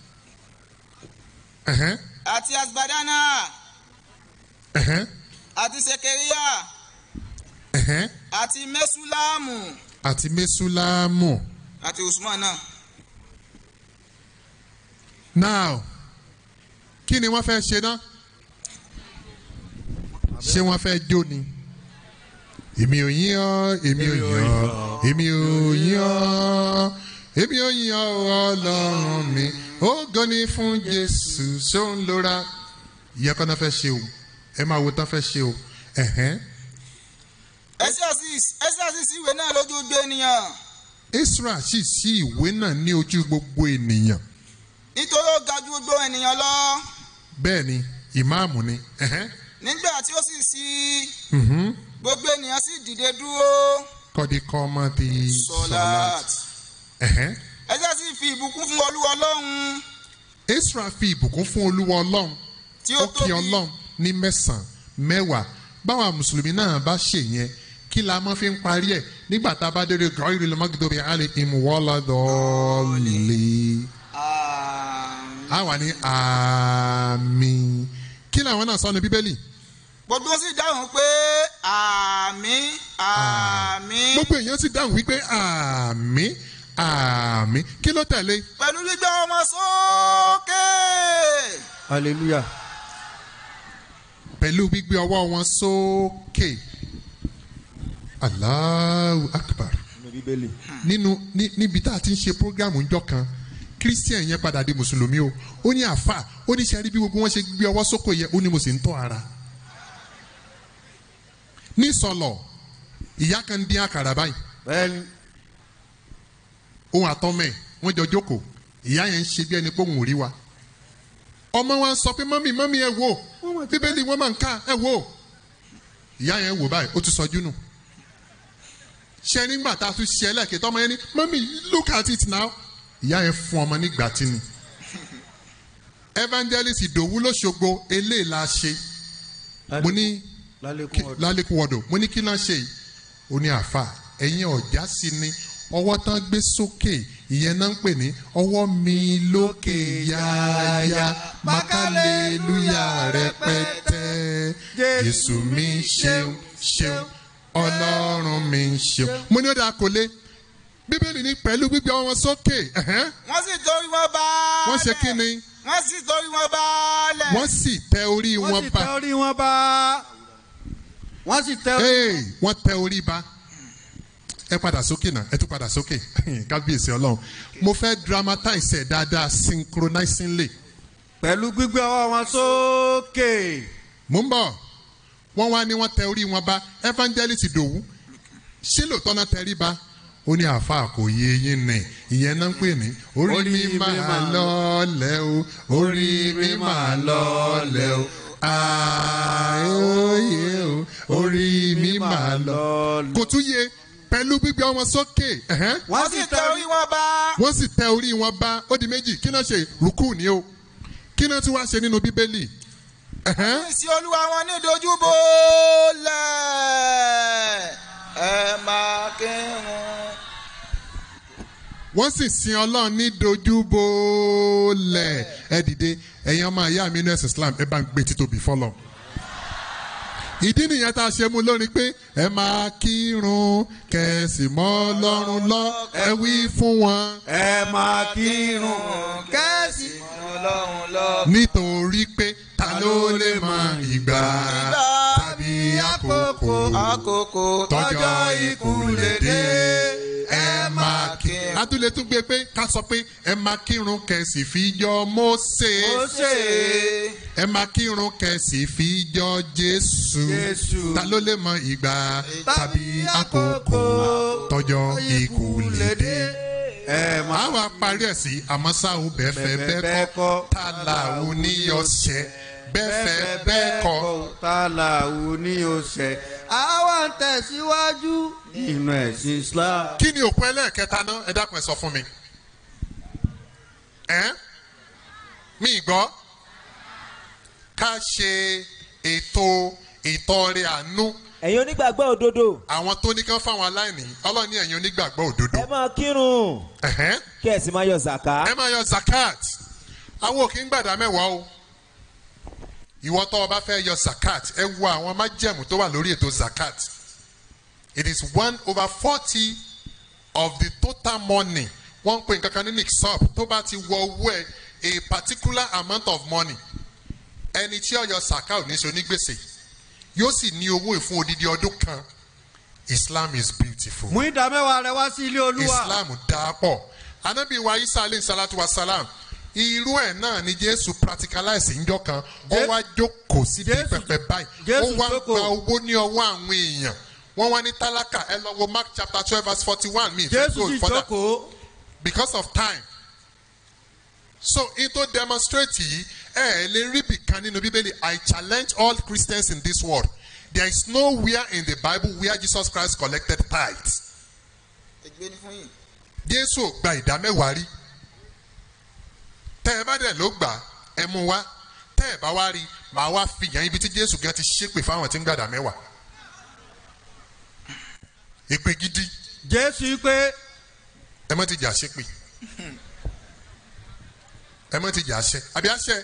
Ẹ̀hẹ́n. Àti Asbadana. Ẹ̀hẹ́n. Àti Sekeria. Ẹ̀hẹ́n. Àti Mẹ́súlámù. àti mesulamu. Àti Usman náà. now kí ni wọ́n fẹ́ ṣe náà ṣé wọ́n fẹ́ jó ni èmi ò yín ọ́ èmi ò yín ọ́ èmi ò yín ọ́ èmi ò yín ọ́ ọlọ́run mi ó gani fún jésù ṣóun lóra ìyẹn kọ́ náà fẹ́ ṣe o ẹ máa wo tán fẹ́ ṣe o ẹ̀hẹ́n. Exodus Exodus ìwé náà lójú gbé ènìyàn Israel sì sí ìwé náà ní ojú gbogbo ènìyàn nítorí ó ga ju gbogbo ènìyàn lọ bẹ́ẹ̀ ni ìmáàmù ni ẹ̀hẹ́n. nígbà tí ó sì sí Mhm. gbogbo ènìyàn sì dìde dúró kọ́dí kọ́ ọmọ ti sọlát ẹ̀hẹ́n. Exodus sì fi ìbùkún fún olúwa ọlọ́run Israel fi ìbùkún fún olúwa ọlọ́run Tí ó ó kí ọlọ́run ní mẹ́sàn-án mẹ́wàá báwa mùsùlùmí náà bá ṣe yẹn kí la máa fi ń parí ẹ̀ nígbà tá a bá délé gọ́ọ̀rì lọ́mọdé alẹ́ ìmùwọ́lá dọ́ọ̀lì. a wà ní àmì kí làwọn náà sọ ní bíbélì gbogbo sì dáhùn pé àmín àmín gbogbo èèyàn sì dáhùn wípé àmì àmì kí ló tẹ̀lé pẹ̀lú gbígbé ọmọ sókè hallelujah. pẹ̀lú gbígbé ọwọ́ wọn sókè Allahu Akbar nínú ní- níbi tá a ti ń ṣe programu ńjọ́ kan christian yẹn padà di mùsùlùmí o ó ní àfà ó ní sẹ́rí bí gbogbo wọn ṣe gbé ọwọ́ sókè yẹn ó ní mo sì ń tọ́ ara ní sọlọ ìyá kan dín àkàrà báyìí ohun àtọ́mẹ̀ wọ́n jọ jókòó ìyá yẹn ń ṣe bí ẹni pé òun ò rí wa ọmọ wa ń sọ pé mọ́mì mọ́mì ẹ wò bíbélì wọn máa ń ká ẹ wò ìyá yẹn wò báyìí ó ti sọjú nù ṣe nígbà tá a tún ṣe ẹlẹ́ẹ̀kẹ́ tọ́mọ yẹn ní mọ́mì look at it now ìyá yẹn fún ọmọ nígbà tí ni evangelist ìdòwú lọ́sọ̀gbọ̀ eléyìí la ṣe mo ní lálẹ́kùn wọ̀dọ̀ mo ní kí náà ṣe yìí ó ní àáfà ẹ̀yin ọ̀já sí ni ọwọ́ tán gbé sókè ìyẹn náà ń pè ní ọwọ́ mi lókè yáyá mákàlélúyà rẹpẹtẹ jésù mi ṣeun ṣeun ọlọ́run mi ṣeun. mo ní ó dáa kò lé bíbélì ní pẹ̀lú gbígbé wọn sókè ẹ̀hẹ́n, wọ́n sì torí wọn bá wọ́n ṣe kí ni wọ́n sì torí wọn bá lẹ̀ wọ́n sì tẹ orí wọ́n wọn sì bá tẹ orí wọn bá wọ́n sì tẹ orí Hey, wọ́n tẹ orí ba ẹ padà sókè náà ẹ tún padà sókè kábíyèsí ọlọ́run mo fẹ́ dramatize ẹ̀ dáadáa synchronizingly. pẹ̀lú gbígbé ọwọ́ wọn sókè. mo ń bọ̀ wọ́n wá ní wọ́n tẹ orí wọn bá evangelist dòwú ṣé lóòótọ́ náà tẹ rí ba ó ní àáfàá kò yé yín nì ìyẹn náà ń pè ní orí mi máa lọ́ọ̀lẹ́ o orí mi máa lọ́ọ̀lẹ́ o àìóye o orí mi máa lọ. kò tún yé pẹ̀lú gbígbé wọn sókè. ẹ̀hẹ́n. wọ́n sì tẹ orí wọn bá wọ́n sì tẹ orí wọn bá ó di méjì kí náà ṣe rúkú ni o kí náà tún wá ṣe nínú bíbélì. ẹ̀hẹ́n. sí olúwa wọn ní dojúbò lẹ̀ ẹ máa kírun. wọ́n sì sin ọlọ́run ní dojúbolẹ̀ ẹ dìde ẹ̀yin ọmọ ìyá mi nurse islam ẹ bá ń gbé títóbi fọlọ́ ìdí nìyẹn tá a ṣe mú lórí pé ẹ máa kírun kẹsì mọ́ ọlọ́run lọ ẹ wí fún wọn. ẹ máa kírun kẹ́sì ọlọ́run lọ. nítorí pé ta ló lè mọ ìgbà tàbí àkókò àkókò tọjọ́ ikú lè dé ẹ máa kírun. adúlé tún gbé pé ká sọ pé ẹ máa kírun kẹsì fi jọ Mósè Mósè. ẹ máa kírun kẹsì fi jọ Jésù Jésù. ta ló lè mọ ìgbà tàbí àkókò tọjọ́ ikú lè dé ẹ máa a wá parí ẹ̀ sí àmọ́ ṣá o bẹ́ẹ̀ fẹ́ bẹ́ẹ̀ kọ́ ta là ó níyọ̀ṣẹ́ bẹ́ẹ̀ fẹ́ bẹ́ẹ̀ kọ́. tálà wù ní oṣẹ àwa ń tẹ̀síwájú nínú ẹ̀sìn Islam. kí ni òpin ẹlẹ́ẹ̀kẹta náà ẹ dákun ẹ sọ fún mi. ẹ mi gbọ́ ká ṣe ètò ìtọrẹ àánú ẹ̀yin onígbàgbọ́ òdodo àwọn tó ní kán fáwọn aláìní ọlọ́run ní ẹ̀yin onígbàgbọ́ òdodo. ẹ máa kírun Ẹ̀hẹ́n. kí ẹ sì máa yọ zàká. ẹ máa yọ zakat àwọn òkè ń gbàdá mẹ́wàá o ìwọ tó o bá fẹ́ yọ zakat ẹ wo àwọn májẹ̀mú tó wà lórí ètò zakat it is one over forty of the total money wọ́n ń pè nǹkan kan ní nixop tó bá ti wọ owó ẹ a particular amount of money ẹni tí ọyọ saka ò ní ṣe onígbèsè yóò sì ní owó ìfún odidi ọdún kan islam is beautiful. mú ìdá mẹ́wàá rẹ wá sí ilé olúwa. islam dáa pọ̀ anabi wa isa alayhi salatu wa salam irú ẹ̀ náà ni jésù practicalize njọ́ kan ó wá jókòó síbi pẹpẹ báyìí ó wá gba owó ní ọwọ́ àwọn èèyàn wọ́n wá ní tálákà ẹ lọ wo mark chapter twelve verse forty-one mi ìfẹ́ jésù sì go further jókòó. because of time so in to demonstrate yìí ẹ ẹ lè rí bìkan nínú bíbélì i challenge all christians in this world there is nowhere in the bible where jesus christ collected tithes ẹgbẹ́ ní fún yìí. jésù ò gba ìdá mẹ́wàá rí tẹ́ ẹ bá dẹ̀ ló gbà ẹ mú wá tẹ́ ẹ bá wá rí màá wá fi yàn ibi tí jésù gan ti ṣépè fáwọn tí ń gbàdá mẹ́wàá èpè gidi jésù pé ẹ mọ́ ti jà ṣépè ẹ mọ́ ti jà ṣẹ àbí àṣẹ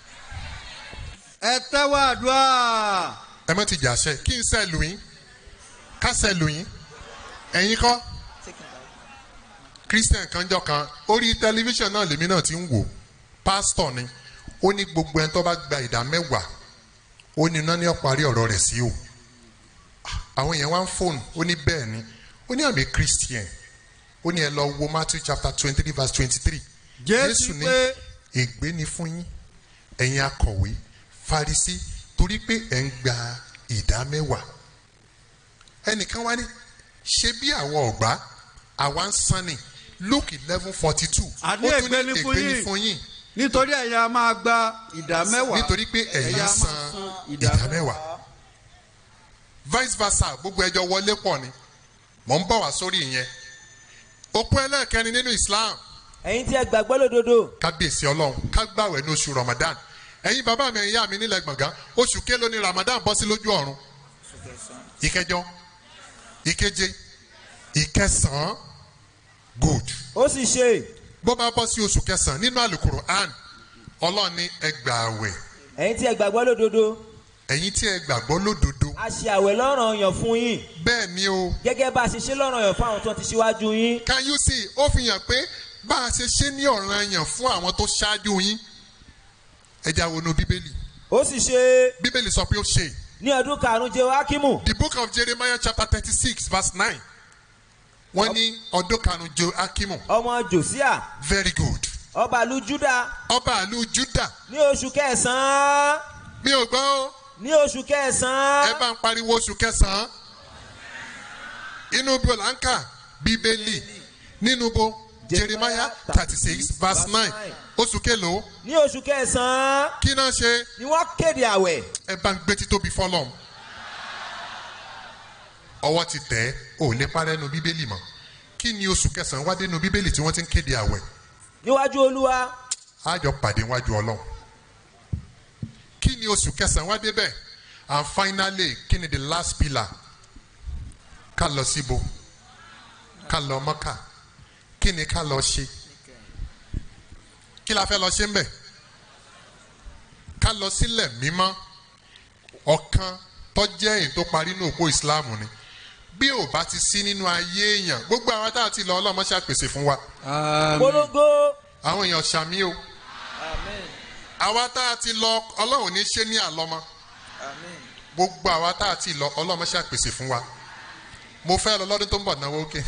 ẹ tẹ́wọ́ àdúrà. ẹ mọ́ ti jà ṣẹ kí n sẹ́ lù yín ká sẹ́ lù yín ẹ̀yin kọ́ christian kanjọ kan orí tẹlifíṣàn náà lèmi náà ti ń wò pásítọ̀ ni ó ní gbogbo ẹni tó bá gba ìdá mẹ́wàá ó ní iná ní ọ̀parí ọ̀rọ̀ rẹ̀ sí o àwọn èèyàn wá ń fóònù ó ní bẹ́ẹ̀ ni ó ní àmì christian ó ní ẹ lọ wo matthew chapter twenty three verse twenty three Jésù ní pé- ègbé ni fún yín ẹ̀yin akọ̀wé farisi torí pé ẹ̀ ń gba ìdá mẹ́wàá ẹnìkan wá ní ṣe bí àwọn ọ̀gbá àwa ń san ni luke eleven forty two àní ègbé ni fún yín nítorí ẹ̀yin a máa gba ìdá mẹ́wàá. nítorí pé ẹ̀yin a máa san ìdá mẹ́wàá vice versa gbogbo ẹjọ́ wọlé pọ̀ ni mò ń bọ̀ wá sórí ìyẹn òpó ẹlẹ́ẹ̀kẹrin nínú islam ẹ̀yin tí ẹ gbàgbọ́ lódodo kábíyèsí ọlọ́run ká gbàwẹ̀ ní oṣù ramadan ẹ̀yin bàbá mi ẹ̀yin ìyá mi nílẹ̀ gbọ̀ngàn oṣù kélo ni ramadan bọ́ sí lójú ọ̀run ìkẹjọ ìkeje ìkẹsàn-án good. ó sì ṣe. bó bá bọ́ sí oṣù kẹsàn-án nínú àlùkùrọ̀ àn ọlọ́run ní ẹ gbàwẹ̀ ẹ̀yin tí ẹ gbàgbọ́ lódodo ẹ̀yin tí ẹ gbàgbọ́ lódodo a ṣe àwẹ̀ lọ́ràn ọyàn fún yín bẹ́ẹ̀ ni o. gẹ́gẹ́ bá a ṣe ṣe lọ́ràn ọyàn fún àwọn tó ti ṣíwájú yín. can you see ó fi hàn pé bá a ṣe ṣe ní ọ̀ràn yàn fún àwọn tó ṣáájú yín ẹja wo nu bíbélì. ó sì ṣe. bíbélì sọ pé ó ṣe. ní ọdún karùn-ún jẹ́ wákìmù. the book of jeremiah chapter thirty six verse nine wọ́n ní ọdún karùn-ún jo akimu. ọmọ jòsíà. very good. ọba ìlú juda. ọba ìlú juda. ní oṣù kẹsàn-án. mi ò gbọ́ o. ní oṣù kẹsàn-án. ẹ bá ń pariwo oṣù kẹsàn-án. inú bo là ń kà bíbélì nínú bo jeremiah thirty six verse nine oṣù kélòó. ní oṣù kẹsàn-án. kí náà ṣe. ni wọ́n kéde àwẹ̀. ẹ bá ń gbé títóbi fọlọ́m. ọwọ́ ti tẹ̀ ẹ́ ò lè parẹ́ nu bíbélì mọ́ kí ni oṣù kẹsàn-án wá dénú bíbélì tí wọ́n ti ń kéde àwẹ̀. níwájú olúwa. á jọ pàdé wájú ọlọ́run. kí ni oṣù kẹsàn-án wá débẹ̀ and finally kí ni the last pillar ká lọ síbo ká lọ mọ́kà kí ni ká lọ ṣe kí la fẹ́ lọ ṣe ń bẹ̀ ká lọ sílẹ̀ mímọ́ ọ̀kan tọ́jẹ́ èyí tó parí ní òpó ìsìláàmù ni bí ò bá ti sí nínú ayé èèyàn gbogbo àwọn tá a ti lọ ọlọ́mọ ṣàpèsè fún wa. polongo. àwọn èèyàn ṣàmì o àwa tá a ti lọ ọlọ́run ní ṣe ní àlọ́mọ gbogbo àwa tá a ti lọ ọlọ́mọ ṣàpèsè fún wa mo fẹ́ lọ lọ́dún tó ń bọ̀ náwó òkè.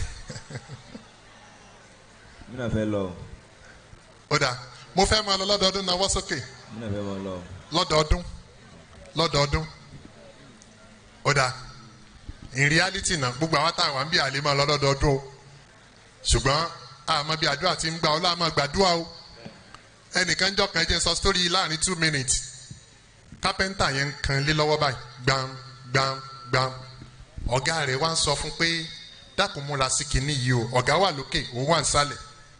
mi náà fẹ́ lọ. ó dáa mo fẹ́ máa lọ lọ́dọọdún náwó sókè mi náà fẹ́ máa lọ. lọ́dọọdún lọ́dọọdún ó dáa in reality náà gbogbo àwọn táwọn à ń bí àlè máa lọ lọ́dọọdún o ṣùgbọ́n àmọ́ bí àdúrà ti ń gbà ọ́ láàmú gbàdúrà o ẹnìkan jọ kan jẹ́ sọ story láàrin two minutes kápẹ́ńtà yẹn ń kan lé lọ́wọ́ báyìí gbam gbam gbam ọ̀gá rẹ̀ wá ń sọ fún pé dákun múra sí kinní yìí o ọ̀gá wà lókè òun wà nísàlẹ̀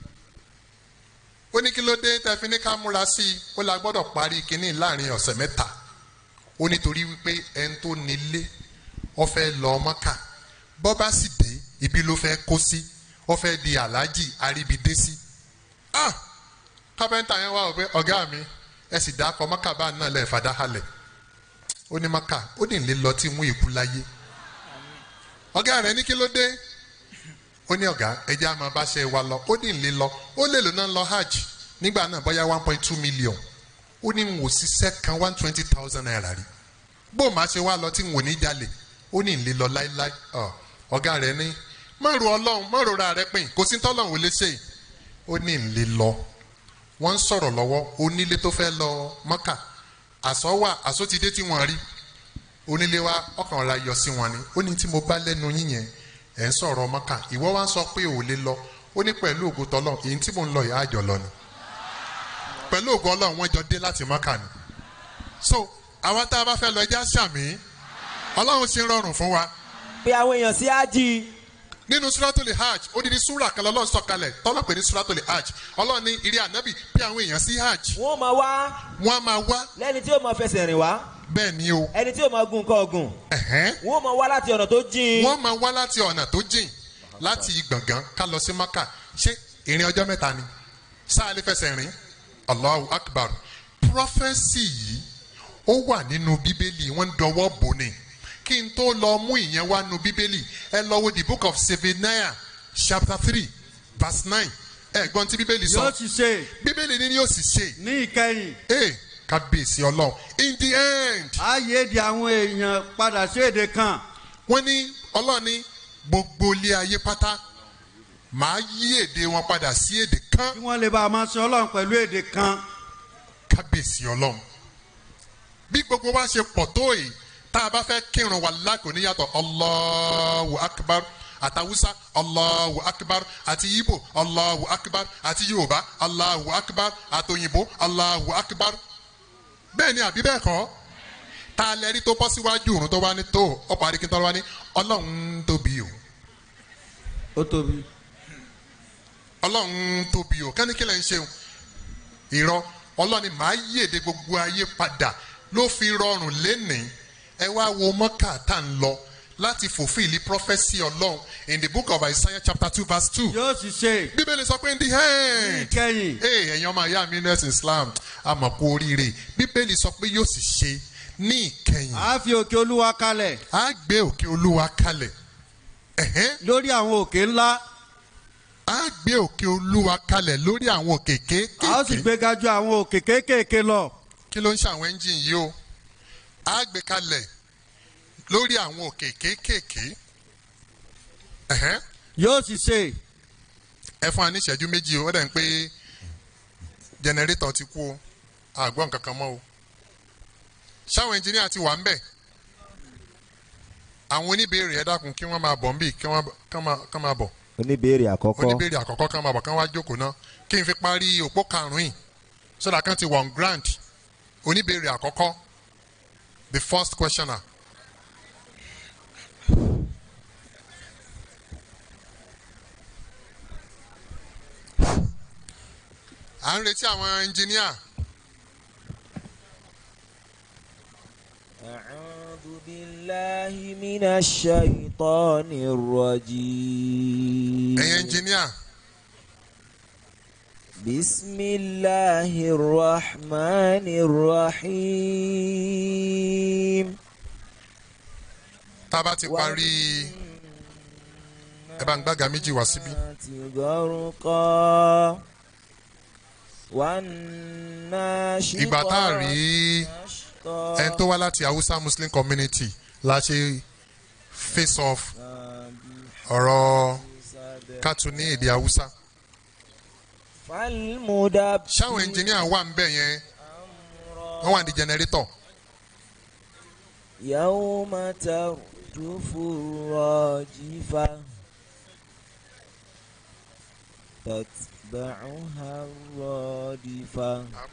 ó ní kí ló dé tẹ́fí ní ká múra sí i ó la gbọ́dọ̀ parí kinní láàrin ọ̀sẹ̀ mẹ́ta ó nítorí wípé ẹni tó nílé ó fẹ́ lọ mọ́kà bọ́ bá sì dé ibi ló fẹ́ kó sí ó fẹ́ di aláàjì àríbidé sí. ah kápẹ́ńtà yẹn wá wọ pé ọ̀gá mi ẹ sì dá akọ mọ́kà bá náà lẹ̀ fàdá halẹ̀ ó ní mọ́kà ó ní lè lọ tí mú ìkú láyé ọ̀gá rẹ̀ ní kí ló dé ó ní ọ̀gá ẹjẹ́ àmọ́ bá ṣe wa lọ ó ní lè lọ ó lè lò náà lọ hajj nígbà náà bóyá one point two million ó ní n ò ṣiṣẹ́ kan one twenty thousand naira rí bó máa ṣe wá lọ tí n ò ní jalè ó ní n lè lọ láíláí Ọ, ọ̀gá rẹ̀ ní má ro ọlọ́run má rora rẹ pin kò sí tọ́lọ́run ò lè ṣe ó ní n lè lọ wọ́n ń sọ̀rọ̀ lọ́wọ́ onílé tó fẹ́ lọ mọ́kà àsọ wà àsọ ti dé tí wọ́n rí onílé wa ọkàn ra yọ sí wọn ni ó ní tí mo bá lẹ́nu yín yẹn ẹ̀ ń sọ̀rọ̀ mọ́kà ìwọ wá ń sọ pé ò lè lọ ó ní pẹ̀lú ògo tọ́lọ̀ èyí tí mò ń lọ yìí àjọ lọ ni pẹ̀lú ògo ọlọ́run wọ́n jọ dé láti mọ́kà ni so àwọn tá a bá fẹ́ lọ ẹja sàmì ọlọ́run ṣe ń rọrùn fún wa. pé àwọn èèyàn sí ájì. nínú suratul hajj odidi sura kan lọ́lọ́run sọ̀kalẹ̀ tọ́lọ̀ pé ní suratul hajj ọlọ́run ní ìrí ànábì pé àwọn èèyàn sí hajj. wọ́n máa wá. wọ́n á máa wá. lẹ́ni tí ó máa fẹsẹ̀ rìn wá. bẹ́ẹ̀ ni o. ẹni tí ó máa gun nǹkan ọ̀gùn. wọ́n máa wá láti ọ̀nà tó jìn. wọ́n máa wá láti ọ̀nà tó jìn láti gbọ̀ngàn ká lọ sí maka ṣé ìrìn ọjọ́ mẹ́ta ni sáà lè fẹsẹ̀ rìn allahu akbar prọfẹ́sì yìí ó wà nínú bíbélì wọ́n ń dọwọ́ bò ní kí n tó lọ mú ìyẹn wá nu bíbélì ẹ lọ wo the book of Zephaniah chapter three verse nine ẹ gbọ́n tí bíbélì sọ yóò sì ṣe. bíbélì ni yóò sì ṣe. ní ìkẹyìn. ee kábíyèsí ọlọ́run in the end. a yé di àwọn èèyàn padà sí èdè kan. wọ́n ní ọlọ́run ní gbogbo ilé ayé pátá màá yí èdè wọn padà sí èdè kan. kí wọ́n lè bá a máa ṣe ọlọ́run pẹ̀lú èdè kan. kábíyèsí ọlọ́run bí gbogbo wa ṣe pọ̀ tó yìí tá a bá fẹ́ kírun wà lákò níyàtọ̀ Allahu akbar àtàwùsá Allahu akbar àti Ìgbò Allahu akbar àti Yorùbá Allahu akbar àtòyìnbó Allahu akbar bẹ́ẹ̀ ni àbí bẹ́ẹ̀ kọ́ tá a lẹ́rí tó bọ́ síwájú òrùn tó wá ní tó ọ̀pọ̀ àríkí tó wá ní ọlọ́run tóbi o. ó tóbi. ọlọ́run tóbi o kẹ́nikẹ́ni ń ṣeun irọ́ ọlọ́ni màá yèdè gbogbo ayé padà ló fi rọrùn lénìí ẹ wá wo mọ́kà tá ń lọ láti fulfil prophecy ọlọ́run in the book of Isaiah chapter two verse two. yóò sì ṣe. bíbélì sọ pé in the end. ní ìkẹyìn. ee ẹ̀yin ọmọ ìyá mi nurse Islam àmọ̀ kú oríire bíbélì sọ pé yóò sì ṣe ní ìkẹyìn. a fi òkè olúwa kalẹ̀. a gbé òkè olúwa kalẹ̀. lórí àwọn òkè ńlá. a gbé òkè olúwa kalẹ̀ lórí àwọn òkè kéékèèké. a ó sì gbéga ju àwọn òkè kéékèèké lọ. kí ló ń ṣe àwọn ẹ́ńjìn yìí o a gbé kalẹ̀ lórí àwọn òkè kéékèèké. yóò sì ṣe. ẹ fún wa ní ìṣẹ́jú méjì o ó dẹ̀ ń pé jẹnẹrétọ̀ ti kú o àgbọ̀n kankan mọ́ o ṣáwọn ẹnjìníà ti wà ń bẹ̀ àwọn oníbèrè ẹ dákun kí wọ́n máa bọ̀ ń bì kí wọ́n máa bọ̀ oníbèrè àkọ́kọ́ oníbèrè àkọ́kọ́ kí wọ́n máa bọ̀ kí wọ́n wá jókòó náà kí n fi parí òpó karùn-ún yìí sódà kan ti wọ̀n grand oníbèrè àkọ́kọ́ the first questioner. à ń retí àwọn ẹnjìníà. أعوذ بالله من الشيطان الرجيم ẹ̀yin ẹnjìníà. بسم الله الرحمن الرحيم tá a bá ti parí ẹ bá ń gbága méjì wá síbí. غرقا والناشطات ìgbà tá a rí ẹni tó wá láti Hausa Muslim community la ṣe face off ọ̀rọ̀ kátó ní èdè Hausa. فالمدبر ṣáwọn ẹnjìníà wà ń bẹ̀ yẹn wọ́n wà ní jẹnẹrétọ̀. يوم ترجف الراجفة تتبعها الرادفة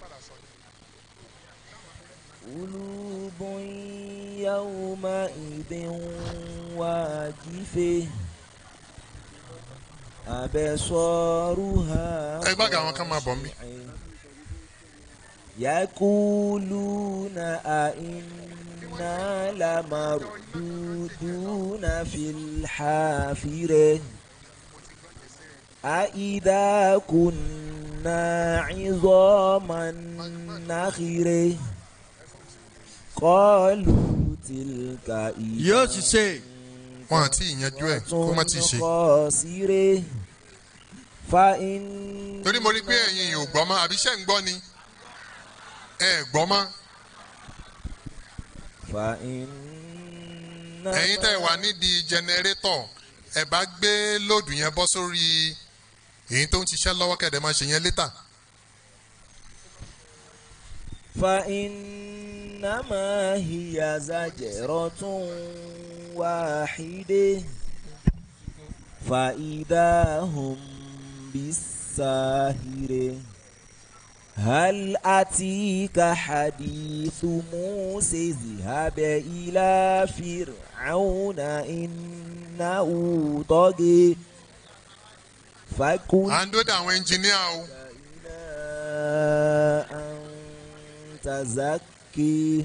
قلوب يومئذ واجفة أبصارها ẹ gbága àwọn kan máa bọ̀ mí. يقولون أئنا لمردودون في الحافرة أئذا كنا عظاما نخرة قالوا تلك yóò sì ṣe. wọn àti ìyanjú ẹ kó má ti ṣe. خاسرة فإن torí mo rí pé ẹ̀yin ò gbọ́ mọ́ àbí ṣẹ́ ń gbọ́ ni ẹ gbọ́ mọ́ فإنما ẹ̀yin tẹ́ ẹ wà nídìí jẹnẹrétọ̀ ẹ bá gbé lóòdù yẹn bọ́ sórí èyí tó ń ṣiṣẹ́ lọ́wọ́ kẹ̀dẹ̀ máa ṣe yẹn létà. فإنما هي زجرة واحدة فإذا هم بالساهرة هل أتيك حديث موسى اذهب إلى فرعون إنه طغى فقل à ń dó de àwọn ẹnjìníà o. أن تزكي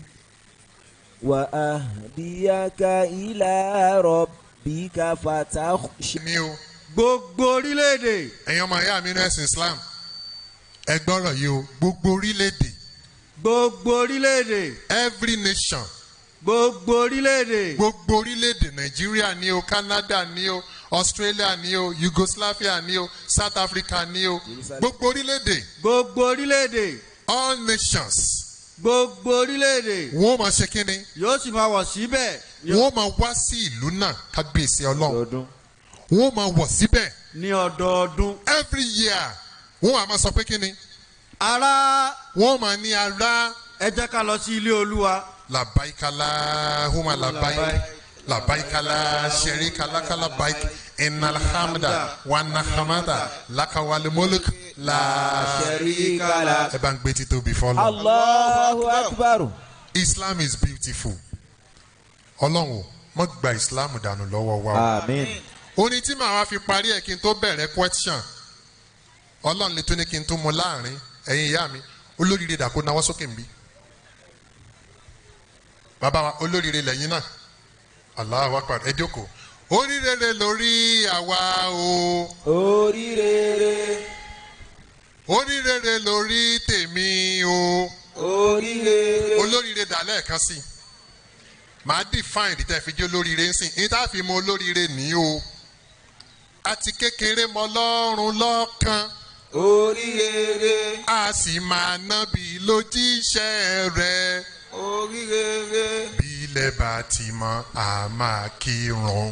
وأهديك إلى ربك فتخشى mi o. gbogbo orílẹ̀-èdè ẹ̀yin ọmọ ìyá mi ní ẹ̀sìn Islam ẹ gbọ́rọ̀ yìí o gbogbo orílẹ̀-èdè gbogbo orílẹ̀-èdè every nation gbogbo orílẹ̀-èdè gbogbo orílẹ̀-èdè Nàìjíríà ní o Canada ní o Australia ní o Yugoslavia ní o South Africa ní o gbogbo orílẹ̀-èdè gbogbo orílẹ̀-èdè all nations gbogbo orílẹ̀-èdè wọ́n ó máa ṣe kínni yóò sì máa wọ̀ síbẹ̀ wọ́n ó máa wá sí ìlú náà kábíyèsí Ọlọ́run wọ́n ó máa wọ̀ síbẹ̀ ní ọdọọdún. every year wọ́n á máa sọ pé kínni ará wọ́n ó máa ní ara ẹ jẹ́ ká lọ sí ilé olúwa. labaikala huma labaik labaikala sherikala kalabaik inalhamda wanahamada lakawalimoluk la sharika la. ẹ bá ń gbé títóbi fọlọ. Allahu Akbar. Islam is beautiful. Ọlọ́run o mọ̀ gba Islam dànù lọ́wọ́ wa o. Amen. orin tí màá wá fi parí ẹ̀ kí n tó bẹ̀rẹ̀ question Ọlọ́run lè tó ní kí n tó mọ láàrin ẹ̀yin ìyá mi olóríire dàkó náwó sókè nbí. bàbá wa olóríire lẹ́yìn náà Allahu Akbar ẹ jókòó oríire lórí àwa o Oríire. oríire lórí tèmi o Oríire. olóríire dà lẹ́ẹ̀kan sí i màá define ìdítẹ́ fi jẹ́ olóríire ń sìn ní tá a fi mọ olóríire ní o àti kékeré mọ lọ́rùn lọ́kàn Oríire. a sì máa nábì lójíṣẹ́ rẹ̀ Oríire. bí ilẹ̀ bá ti mọ́ a máa kírun.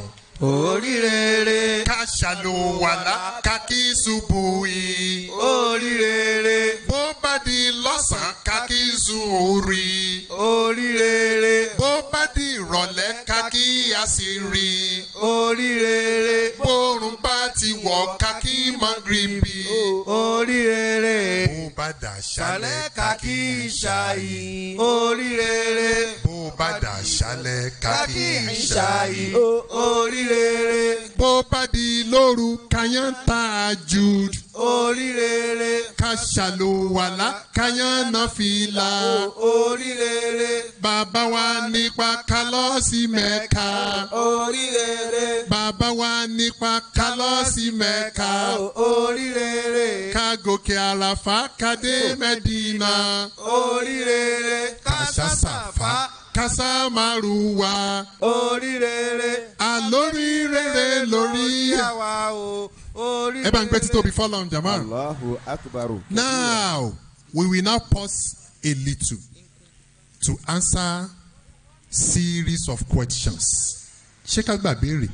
oríire. ká ṣàlùwàlá ká kí ṣubú yìí. oríire. bó bá di lọ́sàn-án ká kí zuhuri. oríire. bó bá di ìrọ̀lẹ́ ká kí àṣírí. oríire. bórun bá ti wọ̀ ká kí magribi. oríire. bó bá dà ṣálẹ̀ ká kí ìṣàyí. oríire. bó bá dà ṣálẹ̀ ká kí ìṣàyí. oríire. bó bá di lóru kàyán tahajjud. oríire. ká ṣàlùwàlá kàyán nàfìlà. oríire. bàbá wa nípa ká lọ sí mẹ́ka. oríire. bàbá wa nípa ká lọ sí mẹ́ka. oríire. ká gòkè àràfà ká dé mẹ́dínà. oríire. ká ṣàṣàfà ká sàmárùwà. oríire. àlóríire lórí. yàwá o. oríire. ẹ bá ń gbé títóbi fọlọ́n jama. Allahu akbar. Now, we will now pause a little to answer series of questions. Ṣé ká gbà béèrè?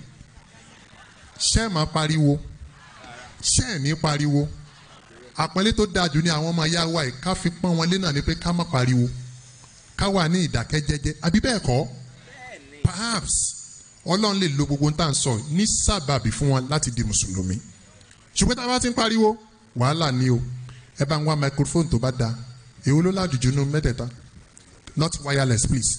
Ṣé ẹ̀ máa pariwo? Ṣé ẹ̀ ní pariwo? Àpọ́nlé tó dáa jù ní àwọn ọmọ ayá wa yìí ká fi pọ́n wọn lé náà ni pé ká má pariwo. Ká wà ní ìdákẹ́jẹ́jẹ́. Àbí bẹ́ẹ̀ kọ́? Perhaps Ọlọ́run lè lo gbogbo ohun tá à ń sọ ní sábàbí fún wọn láti di Mùsùlùmí. Ṣùgbọ́n tá a bá ti ń pariwo, wàhálà ni o ẹ bá ń wá microphone tó bá da èwo ló ládùjú nínú mẹ́tẹ̀ẹ̀ta not wireless please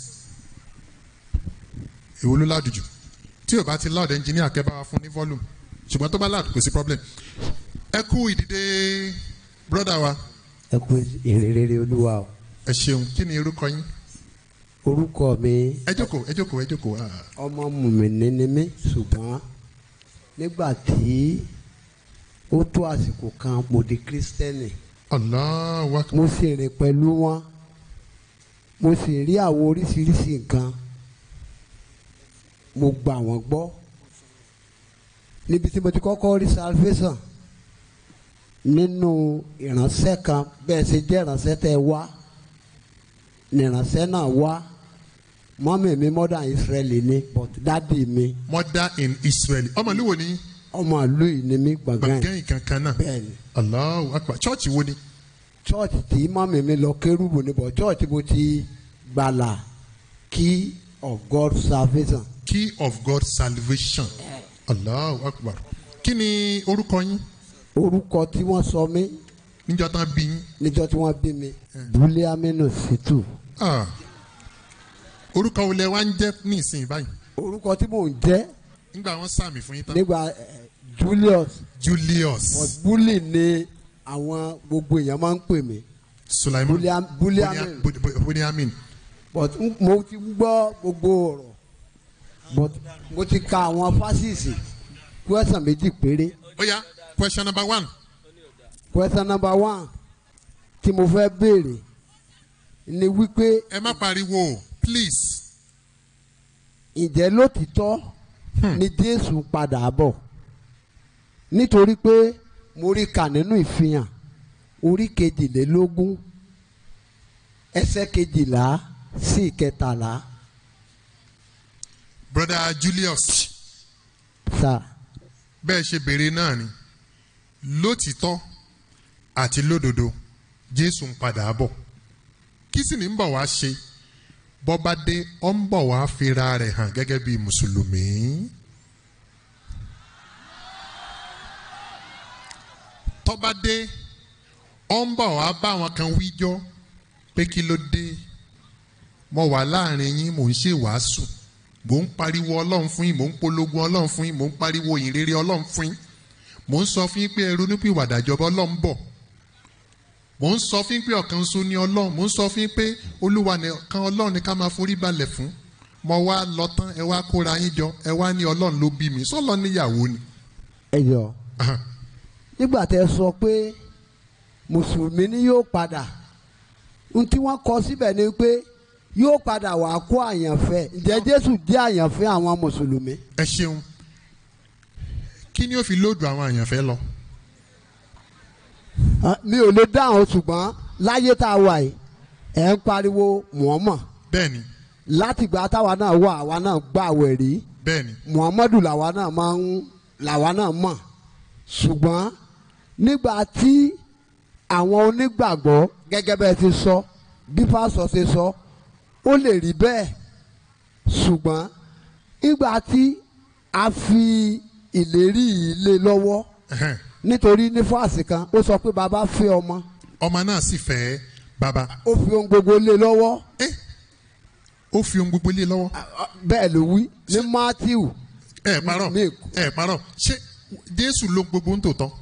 èwo ló ládùjú tí o bá ti loud engineer kẹ́ bá wa fún ní volume ṣùgbọ́n tó bá loud kò sí problem ẹ kú ìdìde brother wa ẹ kú ìrere olúwa o ẹ ṣeun kí ni orúkọ yín orúkọ mi ẹ jókòó ẹ jókòó ẹ jókòó ah. ọmọ mùmíní ni mí ṣùgbọ́n nígbà tí ó tó àsìkò kan mo di kírísítẹ́nì Allahu Akbar mo sì rìn pẹ̀lú wọn mo sì rí àwọn oríṣiríṣi nǹkan mo gbà wọ́n gbọ́ níbi tí mo ti kọ́kọ́ rí salvation nínú ìránṣẹ́ kan bẹ́ẹ̀ ṣe jẹ́ ìránṣẹ́ tẹ́ ẹ wá nìránṣẹ́ náà wá mọ́mì mi mother israeli ni but dádì mi mother in israel ọmọ ìlú wo ni ọmọ ìlú yìí ni mí gbọ̀ngàn gbọ̀ngàn ìkankan náà bẹ́ẹ̀ni allahu akbar church wo ni church tí mọ́mì mi lọ kérúbù ni but church mo ti gbàlà key of God salvation key of god salvation allahu akbar kí ni orúkọ yín orúkọ tí wọ́n sọ mí níjọ́ tán bí yín níjọ́ tí wọ́n bí mi bùlẹ̀ aminu situ Ah. orúkọ wo lẹ wá ń jẹ́ ní ìsìn báyìí orúkọ tí mò ń jẹ́ nígbà wọn sàmì fún yín tán nígbà eh, Julius julius but bully ni àwọn gbogbo èèyàn máa ń pè mí sulaiman Bulia- Buliamin. Bulia- Bu- buliamin but n- mo ti gbọ́ gbogbo ọ̀rọ̀ but mo ti ka àwọn fásitì question méjì péré ó yá question number one question number one tí mo fẹ́ béèrè ni wípé ẹ má pariwo please ǹjẹ́ lótìtọ́ ni Jésù padà bọ̀ nítorí pé mo rí kà nínú ìfihàn orí kejìlélógún ẹsẹ̀ kejìlá sí ìkẹtàlá brother julius sá bẹ́ẹ̀ ṣe béèrè náà ni lótìtọ́ àti lódodo jésù ń padà bọ̀ kí sì ní ń bọ̀ wá ṣe bọ́ba dé ọ́ ń bọ̀ wá fira rẹ̀ hàn gẹ́gẹ́ bí mùsùlùmí. tọ́ba dé ọ́ ń bọ̀ wá bá àwọn kan wíjọ́ pé kí ló dé mo wà láàrin yín mò ń ṣe wàásù mò ń pariwo ọlọ́run fún yín mò ń polongo ọlọ́run fún yín mò ń pariwo ìrere ọlọ́run fún yín mò ń sọ fún yín pé ẹrú nípò ìwàdàjọba ọlọ́run bọ̀ mò ń sọ fún yín pé ọ̀kan ṣoṣo ni ọlọ́run mò ń sọ fún yín pé olúwa nìkan ọlọ́run ni ká máa forí balẹ̀ fún mo wá lọ tán ẹ wá kóra yín jọ ẹ wá ní ọlọ́run ló bí mi sọ́lọ́ níyàwó ni. ẹ yọ nígbà tẹ sọ pé mùsùlùmí ni yóò padà ohun tí wọ́n kọ síbẹ̀ ni pé yóò padà wà kó àyànfẹ́ ǹjẹ́ Jésù jẹ́ àyànfẹ́ àwọn mùsùlùmí. ẹ ṣeun kí ni ó fi lóòdù àwọn àyànfẹ́ lọ. Ah, mi ò lè dáhùn ṣùgbọ́n láyé tá a wà yìí ẹ̀ ń pariwo Muhammad bẹ́ẹ̀ni látìgbà táwa náà wà àwa náà gbàwẹ̀ rí bẹ́ẹ̀ni Muhammadu làwa náà máa ń làwa náà mọ̀ ṣùgbọ́n nígbà tí àwọn onígbàgbọ́ gẹ́gẹ́ bẹ́ẹ̀ ti sọ bí pásọ ṣe sọ ó lè rí bẹ́ẹ̀ ṣùgbọ́n nígbà tí a fi ìlérí yìí lé lọ́wọ́ ẹhẹ́n. nítorí ní fáàsì kan ó sọ pé bàbá fẹ́ ọmọ ọmọ náà sì fẹ́ bàbá ó fi ohun gbogbo lé lọ́wọ́ ó fi ohun gbogbo lé lọ́wọ́. bẹ́ẹ̀ ló wí ní Matthew ẹ parọ́ ẹ parọ́ ṣé jésù ló gbogbo ń tòótọ́.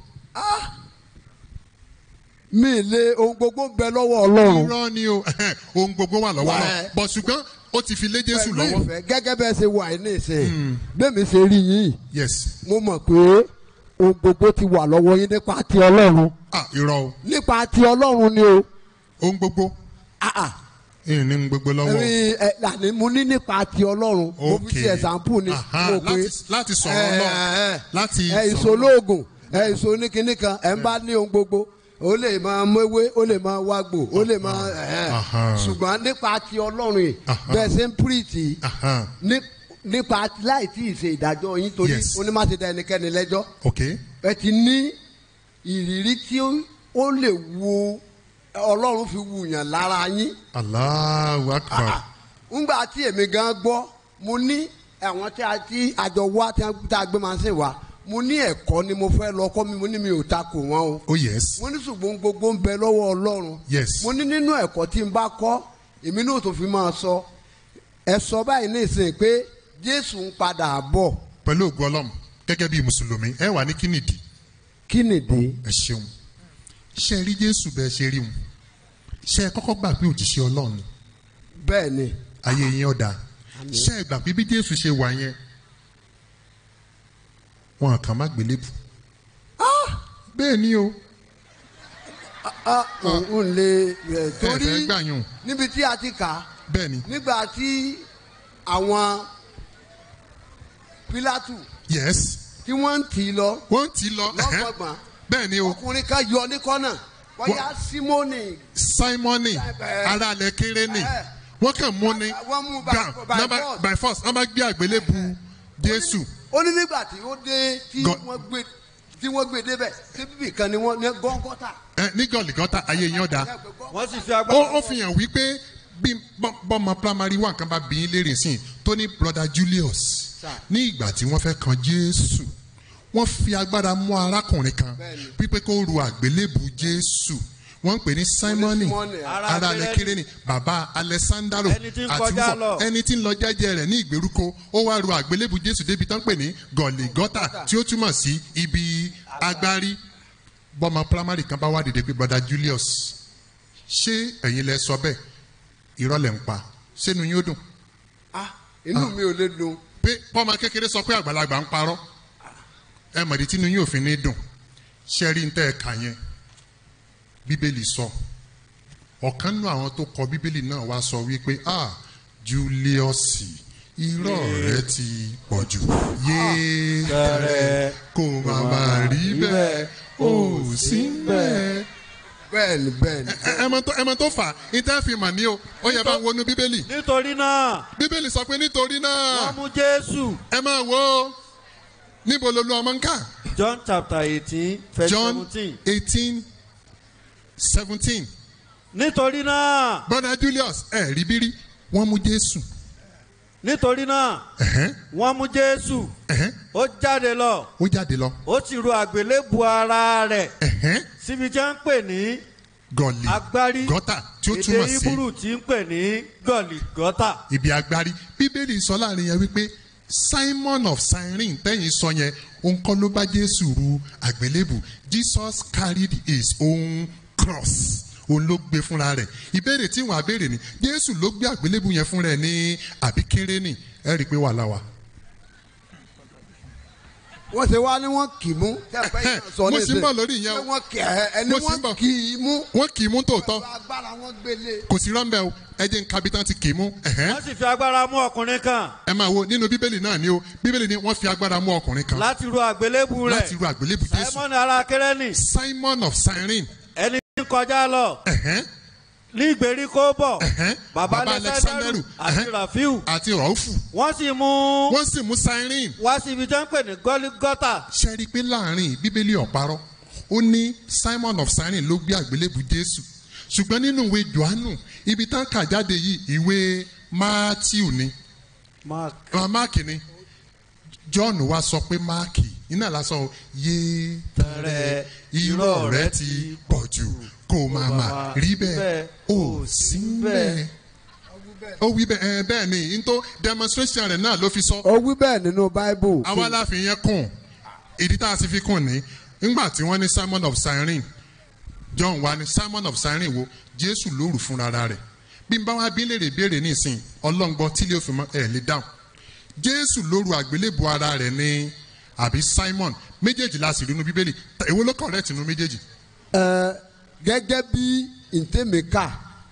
mi lé ohun gbogbo ń bẹ lọ́wọ́ Ọlọ́run irọ́ ni o ohun gbogbo wà lọ́wọ́ Wà lọ ẹ́. bọ̀ ṣùgbọ́n ó ti fi lé jésù pẹ̀lú lọ́wọ́. ìfẹ́ gẹ́gẹ́ bẹ́ẹ̀ ṣe wà ní ìsìn bẹ́ẹ̀mi ṣe rí yín yes. mo mọ̀ pé ohun gbogbo ti wà lọ́wọ́ yín nípa ti Ọlọ́run ah irọ́ o nípa ti Ọlọ́run ni o. ohun gbogbo. ìyẹn ní gbogbo lọ́wọ́. ẹ̀rín ẹ̀ lànà mo ní nípa ti Ọlọ́run mo fi Okay. ṣe ẹ̀sánpù ni Aha, mo pé láti- láti sọ̀rọ̀ Ọlọ́run. láti ẹ̀ sọ̀rọ̀ ìṣolóògùn ẹ̀ ìṣoníkíní kan ẹ̀ ń bá ní ohun gbogbo ó lè máa mẹ́wé ó lè máa wágbò ó lè máa ẹ̀ Aha. ṣùgbọ́n nípa ti Ọlọ́run yìí Aha. bẹ́ẹ̀ ṣe ń pírìtì Aha. ní- nípa láì tí ì ṣe ìdájọ́ yín torí Yes. onímọ̀tì dá ẹnikẹ́ni lẹ́jọ́ ok ẹ ti ní ìrírí tí ó- ó lè wo Ọlọ́run fi wù yàn lára yín Allahu akbar. ńgbà tí èmi gan gbọ́ mo ní àwọn tí a ti àjọ wá tí a- tí a gbé máa ń sìn wá mo ní ẹ̀kọ́ ni mo fẹ́ lọ kọ́ mi mo ní mi ò takò wọ́n o oh yes. mo ní ṣùgbọ́n gbogbo ń bẹ lọ́wọ́ Ọlọ́run yes. mo ní nínú ẹ̀kọ́ tí n bá kọ́ èmi náà tó fi máa sọ ẹ sọ báyìí ní ìsìn pé Jésù ń padà bọ̀ pẹ̀lú ògùn ọlọ́run gẹ́gẹ́ bí mùsùlùmí ẹ wà ní kínìdí. kí nìdí. ẹ ṣeun ṣe rí jésù bẹ́ẹ̀ ṣe rí wọn ṣe ẹ kọ́kọ́ gbà pé òjíṣẹ́ ọlọ́run ni bẹ́ẹ̀ ni ayé yín ọ̀dà ṣe ẹ gbà pé bí jésù ṣe wà yẹn wọn kàn má gbélébù. bẹ́ẹ̀ ni o. òun lè ẹ̀ ẹ torí fẹ́ gbà yín o. níbi tí a ti kà á bẹ́ẹ̀ ni. nígbà tí àwọn Pílátù yes. tí wọ́n ń tì í lọ wọ́n ń tì í lọ. lọ́gbọ̀gbọ̀n bẹ́ẹ̀ ni o. ọkùnrin kan yọ ní kọ́nà bóyá simoni simoni ara alẹ kéré ni wọn kàn mú ni wọ́n mú by- gbà by nọmba force. by force wọn bá gbé àgbélébù jésù ó ní nígbà tí ó dé tí Gọ- wọ́n gbé tí wọ́n gbé débẹ̀ tí bíbí kan ni wọ́n ní gọ́ngọ́tà. ẹ ní gọlìgọta ayé yín ọ̀dà wọ́n sì fi ó agbára. ó fi hàn wípé bí bọ́- bọ́mọ primary one kan bá bí yín lérè sí i tó ní brother julius ní ìgbà tí wọ́n fẹ́ kan jésù wọ́n fi agbára mú arákùnrin kan pípé kó ru àgbélébù jésù wọ́n ń pè ní simoni Simoni, ara alẹ́ kéré ni bàbá alessandro Ẹni tí ń kọjá lọ. ẹni tí ń lọ jẹ́jẹ́ rẹ̀ ní ìgbèríko ó wá ru àgbélébù jésù débi tán pè ní gọ̀lìgọ́tà tí ó túmọ̀ sí ibi agbárí bọ́mọ primary kan bá wá dìde pé brother julius ṣé ẹ̀yin lẹ sọ bẹ́ẹ̀ irọ́ lẹ̀ ń pa sínú yín ó dùn ah inú mi ò lè dùn. pé bọ́mọ kékeré sọ pé àgbàlagbà ń parọ́ ẹ mọ̀dí tínú yín òfin ní dùn ṣe rí ń tẹ́ ẹ kà yẹn bíbélì sọ ọ̀kan nínú àwọn tó kọ bíbélì náà wá sọ wípé ah julius irọ́ rẹ ti pọ̀ jù yéé tẹ̀rẹ̀ kò má má rí bẹ́ẹ̀ ó sí bẹ́ẹ̀ bẹ́ẹ̀ni bẹ́ẹ̀ni. ẹ mọ tó ẹ mọ tó fà á ìtẹ́ fi mà ní o ó yẹ bá wọnú bíbélì. nítorí náà. bíbélì sọ pé nítorí náà. wọ́n mú jésù. ẹ máa wo ó. níbo ló lu ọmọ ń kà. john chapter eighteen verse john seventeen. eighteen seventeen. nítorí náà. brother julius ẹ rí bírí wọ́n mú jésù. nítorí náà. wọ́n mú jésù. ó jáde lọ. ó jáde lọ. ó sì ru àgbélébù ara rẹ̀. síbi tí wọ́n ń pè ní gọ̀lì agbárí. gọ́tà tí ó èdè túmọ̀ sí ibúrú tí ń pè ní gọ̀lì gọ́tà. ibi agbárí bíbélì sọ láàrin yẹn wípé simon of cyrene tẹ́yìn sọ yẹn òun kọ́ ló bá jésù ru àgbélébù jesus carried his own cross òun ló gbé fúnra rẹ̀ ìbéèrè tí wọ́n á béèrè ni jésù ló gbé àgbélébù yẹn fúnra ẹ̀ ní àbí kéré ni ẹ rí i pé wàhálà wà. wọ́n ṣe wá ní wọ́n kì í mú. tẹ́ẹ̀pẹ́ yìí náà sọ mo ní sì ń bọ̀ lórí ìyẹn o pé wọ́n kì í ẹni Mo sì ń wọ́n bọ̀. kì í mú. wọ́n kì í mú tòótọ́ agbára wọn gbélé. kò sí rọ́ńbẹ́ o ẹ jẹ́ nǹkan bí tán ti kì í mú. ẹ̀hẹ́n. wọ́n sì fi agbára mú ọkùnrin kan. ẹ máa wo nínú bíbélì náà ni o bíbélì ni wọ́n fi agbára mú ọkùnrin kan láti ru àgbélébù rẹ̀. láti ru àgbélébù jésù simon ara kérésì. simon of cyrene ẹni tí ń kọjá lọ. ní ìgbèríko bọ̀. baba baba alexanderu àti rafiu. àti rọ́ọ̀fù wọ́n sì mú. wọ́n sì mú cyrene. wá sí ibi tí wọ́n ń pè ní gọ́lígọ́tà. ṣe rí i pé láàrin bíbélì ọ̀parọ́ ó ní simon of cyrene ló gbé àgbélébù jésù ṣùgbọ́n nínú ìwé johannu ibi tá ń kà jáde yìí ìwé matthew ni mark Ah, mark ni john wá sọ pé mark iná lásán yé tẹrẹ irọ́ rẹ ti pọ̀ jù kó máa mà rí bẹ́ẹ̀ ó sí bẹ́ẹ̀ ó wí bẹ́ẹ̀ ẹ bẹ́ẹ̀ ni n tó demonstration rẹ̀ náà ló fi sọ ó wí bẹ́ẹ̀ nínú bible. àwa la fi yẹn kùn ìdí tá a sì fi kùn ní ńgbà tí wọ́n ní simon of cyrene john wa ní simon of cyrene wo jésù lóru fúnra rẹ̀ bí n bá wá bí léèrè béèrè nísìn ọlọ́ngbọ́n tí lè fi mọ́ ẹ̀ lè dáhùn jésù lóru àgbélébù ara rẹ̀ ní àbí simon méjèèjì la sì rí inú bíbélì Ta- èwo ló correct inú méjèèjì ẹ gẹ́gẹ́ bí ntẹ́mẹ̀ká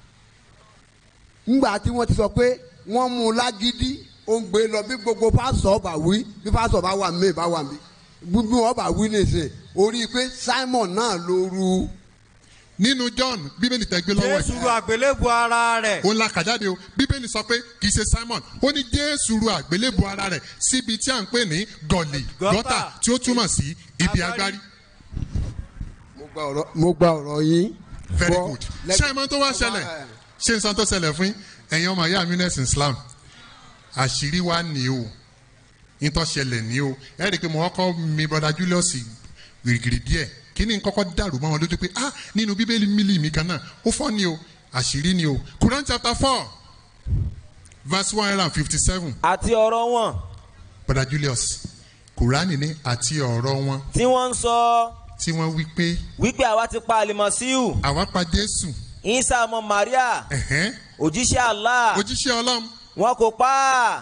ńgbà tí wọ́n ti sọ pé wọ́n mú un lágídí ó ń gbé lọ bí gbogbo pásọ̀ ọba wí bí pásọ̀ bá wà mí bá wà mí gbogbo ọba wí nìsín orí pé simon náà ló ru. nínú john bíbélì tẹ gbé lọ́wọ́ jésù ru àgbélébù ara rẹ̀. òun la kà jáde o bíbélì sọ pé kì í ṣe simon ó ní jésù ru àgbélébù ara rẹ̀ síbi tí à ń pè ní gọ̀lì gọ́tà tí ó túmọ̀ sí ibi agbárí. mo gba ọ̀rọ̀ mo gba ọ̀rọ̀ yín. very Gbọ́, good lẹ́gbẹ̀ẹ́- ṣé ẹ mọ tó wá ṣẹlẹ̀ ṣé n san tó ṣẹlẹ̀ fún yín? ẹ̀yin ọmọ ìyá mi nẹ́sìn islam àṣírí wa ní o nítọ́ ṣẹlẹ̀ ní o ẹ rí i pé mo kọ́kọ́ mi brother julius gìrìgìrì díẹ̀ kí ni n kọ́kọ́ dàrú mọ́ wọn lójú pé ah nínú bíbélì mílì mi kan náà ó fọ́ ni o àṣírí ni o quran chapter four verse one hundred and fifty seven àti ọ̀rọ̀ wọn brother julius quran ní àti ọ̀rọ̀ wọn tí wọ́n ń sọ tí wọ́n wí pé wípé àwa ti pa àlìmọ̀síù àwa pa jésù isa ọmọ maria ẹ̀hẹ́n, òjíṣẹ́ allah òjíṣẹ́ ọlọ́run wọn kò pa á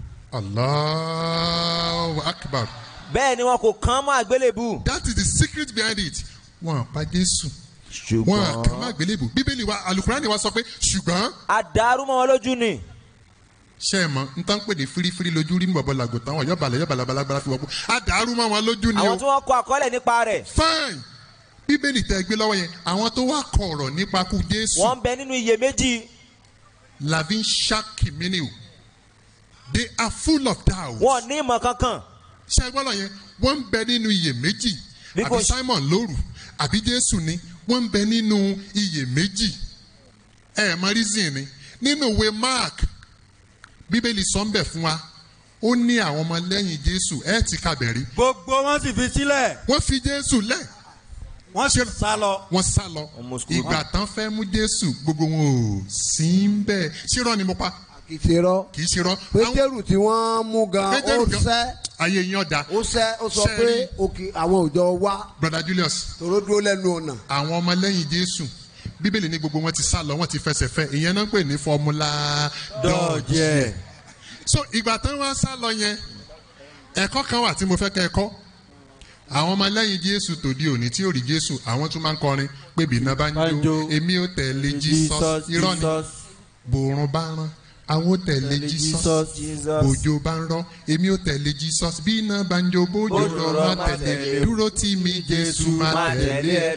allahu akbar. bẹ́ẹ̀ ni wọn kò kàn mọ́ àgbélébù. that is the secret behind it. wọn pa jésù. wọn kà má gbélébù bíbélì wa alukurani wa sọ pé ṣùgbọ́n. àdàrú mọ́ wọn lójú ni. ṣé ẹ mọ n tán pè ní firifiri lójú rí bọ̀bọ̀ làgò táwọn yọ̀bàlẹ̀ yọ̀bàlẹ̀ balabala fi wọ́pọ̀ àdàrú mọ́ wọn lójú ni àwọn o. tí wọ́n kọ àkọọ́lẹ̀ nípa rẹ̀. fine bíbélì tẹ gbé lọ́wọ́ yẹn àwọn tó wá kọ ọ̀rọ̀ nípa kú jésù wọ́n ń bẹ nínú iyèméjì lavin shakiminiu they are full of doubt. wọn ní ìmọ̀ kankan. ṣé ẹgbọ́n lọ yẹn wọ́n ń bẹ nínú iyèméjì Bí kò àbí ṣe- simon lóru àbí jésù ni wọ́n ń bẹ nínú iyèméjì ẹ mọ reason ni nínú ìwé mark bíbélì sọ ń bẹ̀ fún wa ó ní àwọn ọmọ lẹ́yìn jésù ẹ ti kàbẹ̀rí gbogbo wọn sì fi sílẹ̀. wọ́n fi jésù lẹ̀ wọ́n sì sá lọ. wọ́n sá lọ ìgbà tán fẹ́ mú jésù gbogbo wọn ò sí ń bẹ̀ ṣírọ́ ni mo pa kì í ṣe rọ. kì í ṣe rọ. pétérù tí wọ́n mú gan ó Pétérù gan- sẹ́ ayé yín ọ̀dà. ó sẹ́ ó sọ Ṣé pé rí- òkè àwọn òjò wá brother julius. tòró dúró lẹ́nu ọ̀nà. àwọn ọmọlẹ́yìn jésù bíbélì ní gbogbo wọn ti sá lọ wọn ti fẹsẹ̀ fẹ́ ìyẹn náà ń pè ní fọmúlà dọ́ọ̀jẹ̀. so ìgbà tán wá sá lọ yẹn ẹ̀kọ́ kan wà tí mo fẹ́ kẹ́ ẹ kọ́ àwọn ọmọlẹ́yìn jésù tòde òní tí ò rí jésù àwọn tún máa ń kọrin pé bìnnà bá ń jó èmi ò tẹ̀lé jesus irọ́ ni bòrùn bá rán àwọn ò tẹ̀lé jesus bòjò bá ń rán èmi ò tẹ̀lé jesus bí iná bá ń jó bòjò rán má tẹ̀lé dúró tí mi jésù má tẹ̀lé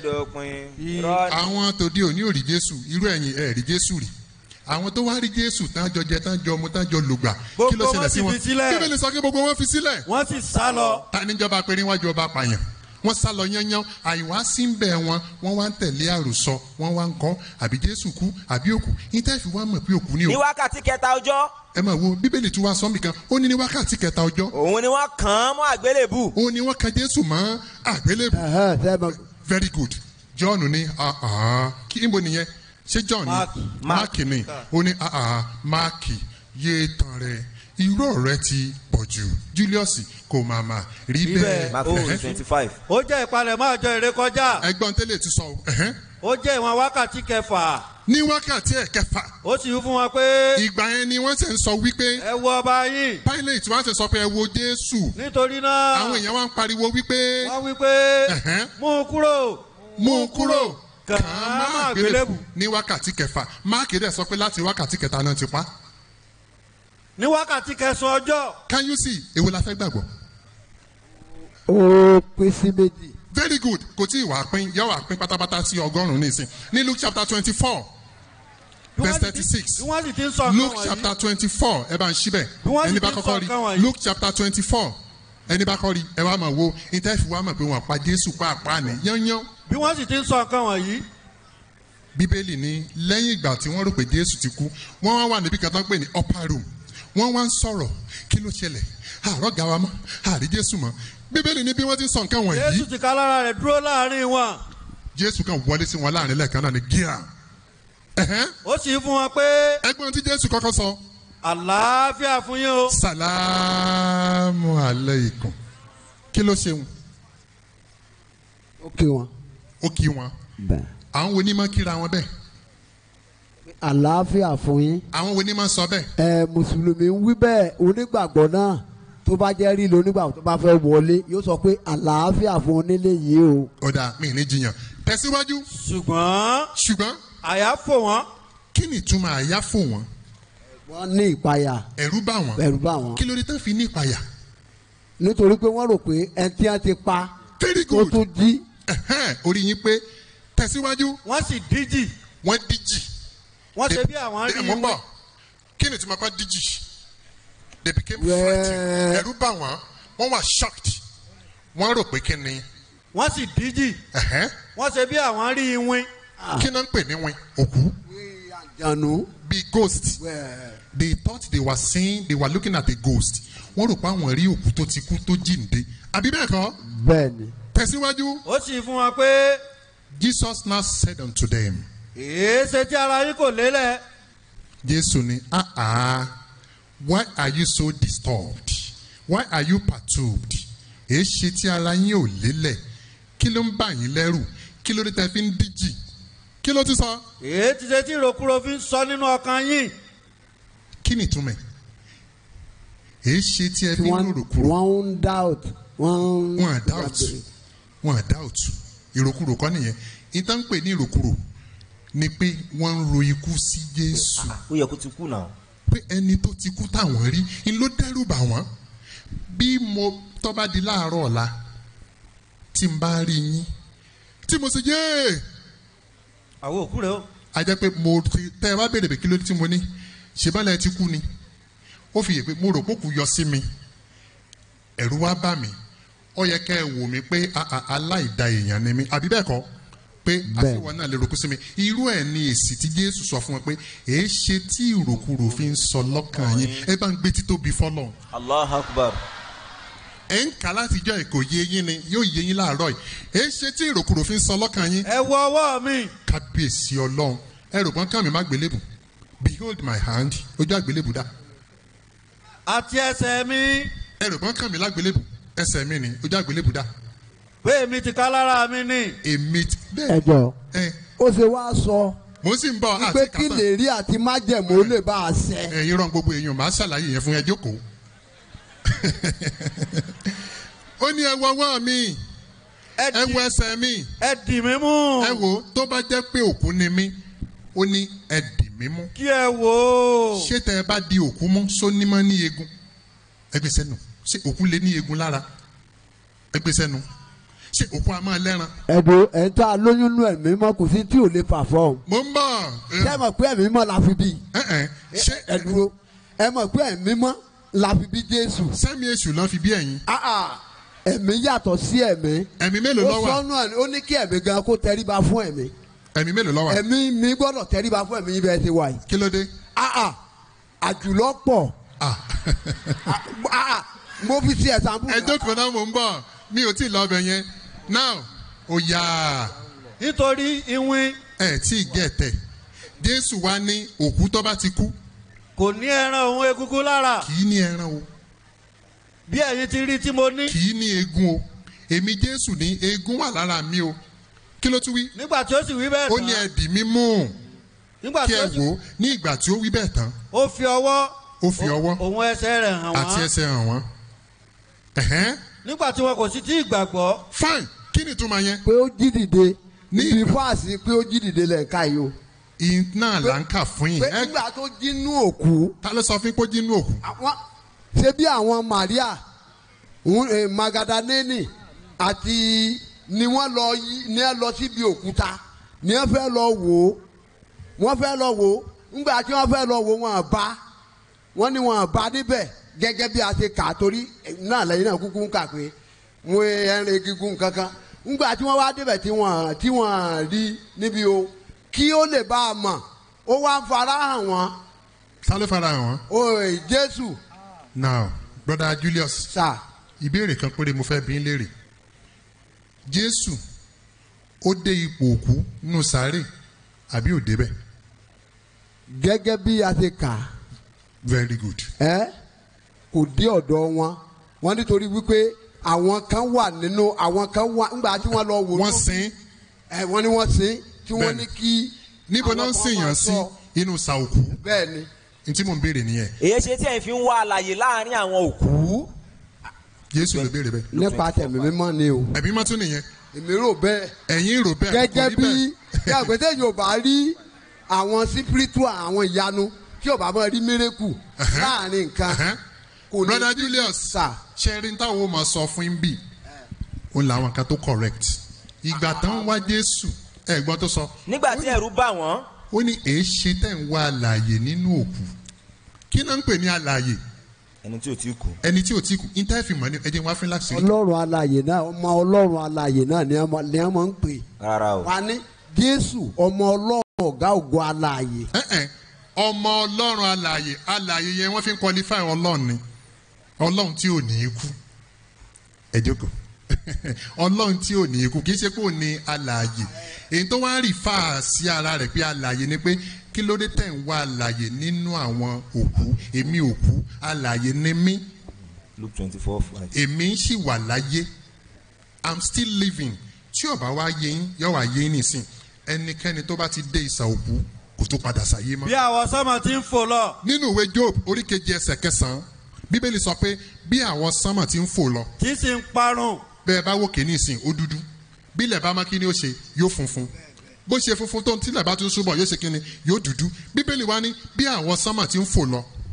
àwọn tòde òní ò rí jésù irú ẹ̀yìn ẹ̀ rí jésù rí àwọn tó wá rí jésù tán jọ jẹ tán jọ mu tán jọ lùgbà kí ló Gbogbo ṣẹlẹ̀ wọn sí sì wọn fi sílẹ̀. bíbélì sọ pé gbogbo wọn fi sílẹ̀. wọ́n sì sá lọ. ta níjọba pé níwájú ọba pààyàn wọ́n sá lọ yányán àìwá sí ń bẹ̀ wọn wọ́n wá ń tẹ̀lé àròsọ wọ́n wá ń kọ́ àbí jésù kú àbí òkú ìtẹ́fì wá mọ̀ pé òkú ni ní o. wákàtí kẹta ọjọ́ ẹ máa wo bíbélì tún wá sọ́nbì kan ó ní ní wákàtí kẹta ọjọ́. òun ni wọ́n kàn án mọ́ àgbélébù. òun ni wọ́n kan jésù mọ́ àgbélébù. very good john ní ah, ah, kí níbo nìyẹn ṣé john ní mark ní ó ní ah, ah, mark yé tán rẹ irú ọ̀rẹ́ ti pọ̀ jù julius kò máa mà rí bẹ́ẹ̀. Ẹ̀hẹ́. ó jẹ́ ìpalẹ̀mọ́ àjọ ìrékọjá. ẹgbọ́n tẹ́lẹ̀ ti sọ o. ẹ̀hẹ́. ó jẹ́ ìwọ̀n wákàtí kẹfà. ní wákàtí ẹ̀ kẹfà. ó sì wí fún wọn pé. ìgbà yẹn ni wọ́n ṣe ń sọ wípé. ẹ wo ọba yín. pilate wọ́n ṣe sọ pé ẹ wo jésù. nítorí náà. àwọn èèyàn wá ń pariwo wípé. wọ́n wí pé. mú un kúrò. mú un kúrò. kàn án má àgbélébù. ní wákàtí kẹfà máàkì rẹ̀ sọ pé láti wákàtí kẹta náà ti pa. ní wákàtí kẹsàn-án ọjọ́. can you see èwo la fẹ́ gbàgbọ́. ó pín sí méjì. very good kò tí ì wá pín yọ wá pín pátápátá sí ọgọ́rùn-ún nísìn ní luke chapter twenty four verse thirty six bí wọ́n sì ti ń sọ nǹkan luke wọ̀nyí. chapter twenty four ẹ bá ń ṣí bẹ́ẹ̀ Bí wọ́n sì ẹni bá ti ń kọ́kọ́ sọ rí nǹkan wọ̀nyí. luke chapter twenty four ẹni bá kọ́ rí ẹ wá mọ̀ wo ìtẹ́fì wá mọ̀ pé wọ́n pa jésù pàápàá ní yányán. bí wọ́n sì ti ń sọ nǹkan wọ̀nyí. bíbélì ní lẹ́yìn ìgbà tí wọ́n rò pé jésù ti kú wọ́n wá wà níbi kan tó ń pè ní upper room wọ́n wá ń sọ̀rọ̀ kí ló ṣẹlẹ̀ àárọ̀ ga wa mọ́ àrí jésù mọ́ bíbélì ní bí wọ́n ti ń sọ nǹkan wọ̀nyí jésù ti ká lára rẹ̀ dúró láàrin wọn. jésù kan wọlé sí wọn láàrin lẹ́ẹ̀kan náà ní gíà ó sì fún wọn pé. ẹgbọ́n tí jésù kọ́kọ́ sọ. àlàáfíà fún yín o. sàlámù aleikum kí ló ṣe wọn. ó kí wọn. ó kí wọn. àwọn wo ni máa kíra wọn bẹ́ẹ̀. àlàáfíà fún yín. àwọn wo ni máa sọ bẹ́ẹ̀. ẹ mùsùlùmí ń wí bẹ́ẹ̀ onígbàgbọ́ náà tó bá jẹ́ rí lónígbàgbọ́ tó bá fẹ́ wọlé yóò sọ pé àlàáfíà fún onílé yìí o. ọ̀dà mi ní jiyàn tẹ̀síwájú. ṣùgbọ́n. ṣùgbọ́n. àyà fò wọ́n. kí ni ìtumọ̀ àyà fò wọ́n. wọ́n ní ìpayà. ẹ̀rú bá wọn. ẹ̀rú bá wọn. kí ló dé tán fi ní ìpayà. nítorí pé wọ́n rò pé ẹni tí wọ́n ti pa. very tó good. tún jí. Ẹ̀hẹ́n, orí yín pé tẹ̀síwájú. wọ́n sì díjì. wọ́n díjì. wọ́n ṣe bí àwọn rí ẹ̀ mọ́ bọ̀ kí ni ìtumọ̀ kan díjì. they became frightened. ẹ̀rú bá wọn wọ́n wà shocked. wọ́n rò pé kí ni. wọ́n sì díjì. Ẹ̀hẹ́n. wọ́n ṣe bí àwọn rí iwin. kí náà ń pè ní win òkú. jànú. bí ghost. they thought they were seeing they were looking at a ghost. wọ́n rò pé àwọn rí òkú tó ti kú tó jíǹde. àbí bẹ́ẹ̀ kọ́. bẹ́ẹ̀ni. tẹ̀síwájú. ó sì fún wọn pé. Jesus now said unto them. èé ṣe tí ara yín kò lélẹ̀. Jésù ni ah ah why are you so disturbed why are you perturbed èé ṣe tí ara yín ò lélẹ̀ kí ló ń bà yín lẹ́rù kí ló dé tẹ́ fi ń díjì kí ló ti sọ. èé ti ṣe tí ìrokúro fi ń sọ nínú ọkàn yín. kí ni ìtumọ̀ ẹ̀ èé ṣe tí ẹ fi ń rò kúrò. wọ́n ń doubt. wọ́n ń. wọn à doubt wọn à doubt ìròkúrò kọ́ nìyẹn ìtàn pè ní ìròkúrò ni pé wọ́n ń ro ikú sí Jésù. ó yẹ kó ti kú náà. pé ẹni tó ti kú táwọn rí ń ló dẹ́rù bà wọ́n bí mo tó bá di láàárọ̀ ọ̀la tí n bá rí yín tí mo ṣe yéé àwọn òkú rẹ o. a jẹ́ pé mo ti tẹ́ ẹ bá béèrè pé kí ló dé tí mo ní ṣèbálẹ̀ ti kú ni ó fi yè pé mo rò pé kò yọ sí mi ẹ̀rù wá bà mí ó yẹ kẹ́ ẹ wò mí pé a- a- aláìda èèyàn ni mí àbí bẹ́ẹ̀ kọ́ pé àfiwọ́n náà lè ròkú sí mi irú ẹ̀ ni èsì tí jésù sọ fún wọn pé èé ṣe tí ìròkúrò fi ń sọ lọ́kàn yín ẹ bá ń gbé títóbi fọ́lọ́run allah akbar. ẹ ń kà láti jọ èkó yé yín ni yóò yé yín láàárọ̀ yìí èé ṣe tí ìròkúrò fi ń sọ lọ́kàn yín. ẹ wọ ọwọ́ mi. kábíyèsí ọlọ́run ẹ rò pọ́n kàmí má gbélébù behold my hand ojú àgbélébù dá. àti ẹsẹ̀ mi. ẹ rò pọ́n kàmí lágbélébù ẹsẹ̀ mi ni ojú àgbélébù dá. pé èmi ti ká lára mi ni. èmi ti ẹ jọ ó ṣe wá sọ mo sì ń bọ̀ àti pé kí kàtà lè rí àti májẹ̀mú ó lè bá a ṣẹ. ẹ̀yin rán gbogbo èèyàn máa ṣàlàyé yẹn fún ẹ jókòó. ó ní ẹ wọ ọwọ́ mi ẹ wọ ẹsẹ̀ mi ẹ dì mí mú. ẹ wò ó tó bá jẹ́ pé òkú ni mí ó ní ẹ dì mí mú. kí ẹ wò ó. ṣé tẹ ẹ bá di òkú mú sónímọ́ ní eegun ẹgbẹ́ sẹ́nu ṣé òkú lè ní eegun lára ẹgbẹ́ sẹ́nu ṣé òkú a máa lẹ́ran. ẹ̀dùn ẹ̀ ń tá a lóyún nú ẹ̀mí mọ́ kò sí tí ò lè fà fọ́ o. mo ń bọ̀. ṣé ẹ mọ̀ pé ẹ̀mí mọ́ la fi bí. ṣé ẹ dúró ẹ mọ̀ pé ẹ̀mí mọ́ la fi bí Jésù. sẹ́mi èṣù lọ́ fi bí ẹ̀yin. ẹ̀mí yàtọ̀ sí ẹ̀mí. ẹ̀mí mélòó ló ó wà? sọnù ẹ̀ ó ní kí ẹ̀mí gan kó tẹríba fún ẹ̀mí. ẹ̀mí mélòó ló wà? ẹ̀mí mi gbọ́dọ̀ tẹríba fún ẹ̀mí yín bẹ́ẹ̀ ti wà yìí. kí ló dé? àjùlọ pọ̀. mo fi ṣe ẹ̀sán bù. ẹ jókòó náà mò ń bọ̀ mi ò tí ì lọ ọbẹ̀ yẹn now ó yá. nítorí ìwín. ẹ tí ì gẹ̀ tẹ̀ jésù wá ní òkú tó bá ti kú kò ní ẹran òun egungun lára. kì í ní ẹran o bí ẹ̀yin ti rí tí mo ní. kì í ní eegun o èmi jésù ní eegun wà lára mi o kí ló tún wí. nígbà tí ó sì wí bẹ́ẹ̀ ó tán. ní ẹ dì mí mú nígbà kí tí ẹ ó sì wò ó ní ìgbà tí ó wí bẹ́ẹ̀ tán ó fi ọwọ́. ó fi ọwọ́ òun ẹsẹ̀ rẹ̀ hàn àti wọ́n. ẹsẹ̀ hàn wọ́n. Ẹ̀hẹ́n. nígbà tí wọn kò sì tí ì gbàgbọ́. fine kí ni ìtumọ̀ yẹn. pé ó jí dìde níbi fáàsì pé ó jí dìde lẹ́ẹ̀ka yìí o. iná là ń kà fún yín. pé nígbà tó jí nú òkú. ta ló sọ fún yín pé ó jí nú òkú. àwọn ṣe bí àwọn Maria ń- eh, Magadaneni àti ni wọ́n lọ yí ni wọ́n lọ síbi òkúta ni wọ́n fẹ́ lọ wò ó wọ́n fẹ́ lọ wò ó ńgbà tí wọ́n fẹ́ lọ wò ó wọ́n bá wọ́n ní wọ́n bá níbẹ̀ gẹ́gẹ́ bí a ṣe kà á torí eh, náà lẹ́yìn náà kúkú ń kà pé wọ́n ẹ̀rìn gígùn kankan ńgbà tí wọ́n wá débẹ̀ tí wọ́n tí wọ́n rí níbi o kí ó lè bá a mọ̀ ó wá ń fara hàn wọ́n ta ló fara hàn wọ́n. o Jésù now brother Julius. sir. ìbéèrè kan péré mo fẹ́ bí ń léèrè. jésù ó dé ipò òkú nínú sáré àbí ò débẹ̀. gẹ́gẹ́ bí a ṣe kà á very good. ẹ́ kò dé ọ̀dọ̀ wọn wọn nítorí wípé àwọn kan wà nínú àwọn kan wà ńgbà tí wọ́n lọ wò. wọ́n sin. ẹ wọ́n ní wọ́n sin tí wọ́n Bẹ́ẹ̀ni. ní kí. níbo àwọn náà ń kan sèyàn máa sí sọ. inú sa òkú. bẹ́ẹ̀ ni. n tí mò ń béèrè nìyẹn. èyí ṣe tí ẹ̀ fi ń wá àlàyé láàrin àwọn òkú. jésù ló béèrè bẹ́ẹ̀. nípa tẹ̀mí mímọ́ ni o. ẹ̀mí mọ́ tún nìyẹn. èmi rò bẹ́ẹ̀. ẹ̀yin rò bẹ́ẹ̀ kò gẹ́gẹ́ rí bí bẹ́ẹ̀. yàgbẹ́tẹ̀ yóò bá rí àwọn spiritual àwọn ìyanu tí yóò bá máa rí miracle láàrin nǹkan. kò ní brother Julius ṣẹ́rin táwọn ò máa sọ fún yín bì ó làwọn kan tó correct ìgbà tán wá jésù ẹ̀gbọ́n tó sọ nígbà tí ẹ̀rù bà wọ́n. ó ní èé ṣe tẹ̀ ń wá àlàyé nínú òkú kí náà ń pè ní àlàyé ẹni tí ò tí kú. ẹni tí ò tí kú intanet mọ̀ ní ẹjẹ̀ wá fún láti rí. ọlọ́run alààyè náà ọmọ ọlọ́run alààyè náà ni wọ́n ni wọ́n máa ń pè. rárá o. wà ní jésù ọmọ ọlọ́run ọ̀gá ògo alààyè. Ẹ̀ẹ́n, ọmọ ọlọ́run alààyè alààyè yẹn wọ́n fi ń qualify ọlọ́run ni ọlọ́run tí ò ní í kú ẹ jókòó ọlọ́run tí ò ní í kú kì í ṣe pé ò ní alààyè èyí tó wá rí fà sí ara rẹ̀ pé alààyè ni pé kí ló dé tẹ̀ ń wá alààyè nínú àwọn òkú èmi òkú alààyè ni mí luke twenty four five. èmi ń sì wà láyé i'm still living tí ó bá wá yé yín yóò wá yé yín nìsín ẹnikẹ́ni tó bá ti dé ìsà òkú kò tó padà sáyé mọ́ bí àwọn sọ́mọ ti ń fò lọ. nínú ìwé job orí kejì ẹsẹ̀ kẹsàn-án bíbélì sọ pé bí àwọn sánmọ̀ ti ń fò lọ. tí sì ń parun. bẹ́ẹ̀ bá wòkè ní ìsìn ó dúdú bí ilẹ̀ bá má kí ni ó ṣe yóò funfun bó ṣe funfun tó ń tilẹ̀ bá tún súbọ̀ yóò ṣe kí ni yóò dúdú bíbélì wá ní bí àwọn sánmọ̀ ti ń fò lọ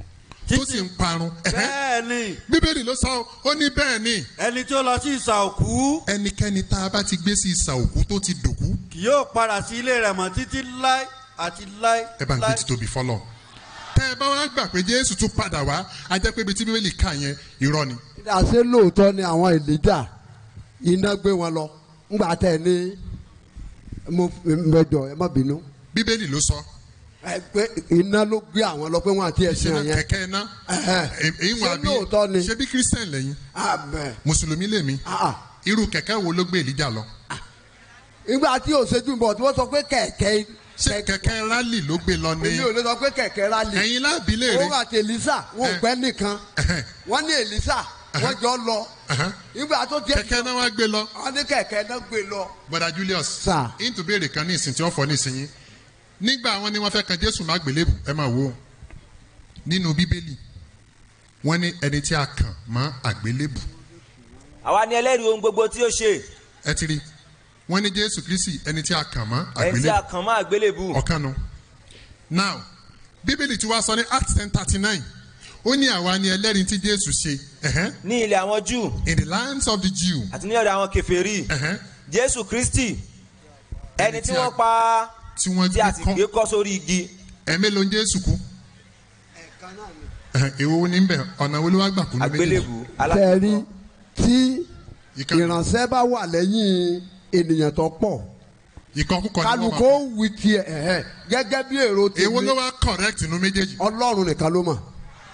tó sì ń parun. bẹ́ẹ̀ ni. bíbélì ló sọ ó ní bẹ́ẹ̀ ni. ẹni tí ó lọ sí ìsà òkú. ẹnikẹ́ni tá a bá ti gbé sí ìsà òkú tó ti dòkú. kì yóò padà sí ilé rẹ̀ mọ́ títí láé àti láé. ẹ bá ń gbé títóbi fọlọ. tẹ́ ẹ bá wá gbà pé jésù tún padà wá a jẹ́ pé ibi tí bíbélì kà yẹn irọ́ ni. àṣé lóòótọ́ ni àwọn èlíjà iná gbé wọn lọ ńgbà tẹ̀ ní mo mẹjọ ẹ má bínú. bíbélì ló sọ. ẹ pé iná ló gbé àwọn lọ pé wọn àti ẹ̀sìn ìṣẹ̀lẹ̀ yẹn. kẹ̀kẹ́ iná. èyí wọn àbí lóòótọ́ ni. ṣé bí christian lẹ́yìn. àbẹ̀. mùsùlùmí lèmi. irú kẹ̀kẹ́ wo ló gbé èlíjà lọ. ìgbà tí òṣèjú bọ̀ tí wọ́n sọ pé kẹ̀kẹ́. ṣé kẹ̀kẹ́ rálì ló gbé lọ ní. èmi ò lè sọ pé kẹ̀kẹ́ rálì. ẹ̀yin láàbí lè rí. òun àti elisa wọn ò pẹ́ nìkan wọ́n ní elisa wọ́n jọ lọ. ìgbà tó tiẹ̀ kẹ̀kẹ́ náà wá gbé lọ. wọ́n ní kẹ̀kẹ́ náà gbé lọ. bọ́dà julius. sà. into béèrè kan ní ìsìn tí wọ́n fọ́ ní ìsìn yín. nígbà wọn ni wọ́n fẹ́ kan jésù má gbélébù ẹ máa wò ó. nínú bíbélì wọ́n ní ẹni tí a kàn mọ́ àgbélébù. àwa ni ẹlẹ́rìí ohun gbogbo tí ó ṣe. ẹ ti rí wọ́n ní jésù kristi ẹni tí a kàn mọ́ ẹni tí a àgbélébù. kàn mọ́ àgbélébù. ọ̀kan nu. now bíbélì tí wàá sọ ní acts ten thirty nine ó ní àwa ni ẹlẹ́rìí tí jésù ṣe. ẹ̀hẹ́n. ní ilẹ̀ àwọn júù in the lands of the jew. àti ní ọ̀dọ̀ àwọn kèfèrí jésù kristi ẹni tí wọ́n pa tí wọ́n tí a sì gbé kọ́ sórí igi. ẹ̀mí ló ń jésù kú. Ẹ̀hẹ́n, èwo ní bẹ̀ ọ̀nà wo ló wá gbà kú ní àgbélébù tẹ̀rí tí ìránṣẹ́ bá wà lẹ́yìn ènìyàn tó pọ̀ ìkọkúkọ ni wọ́n máa kálukó wí tiẹ̀ ẹ̀hẹ́ gẹ́gẹ́ bí èrò tèmi èwo ló wá correct inú méjèèjì. ọlọ́run nìkan ló mọ̀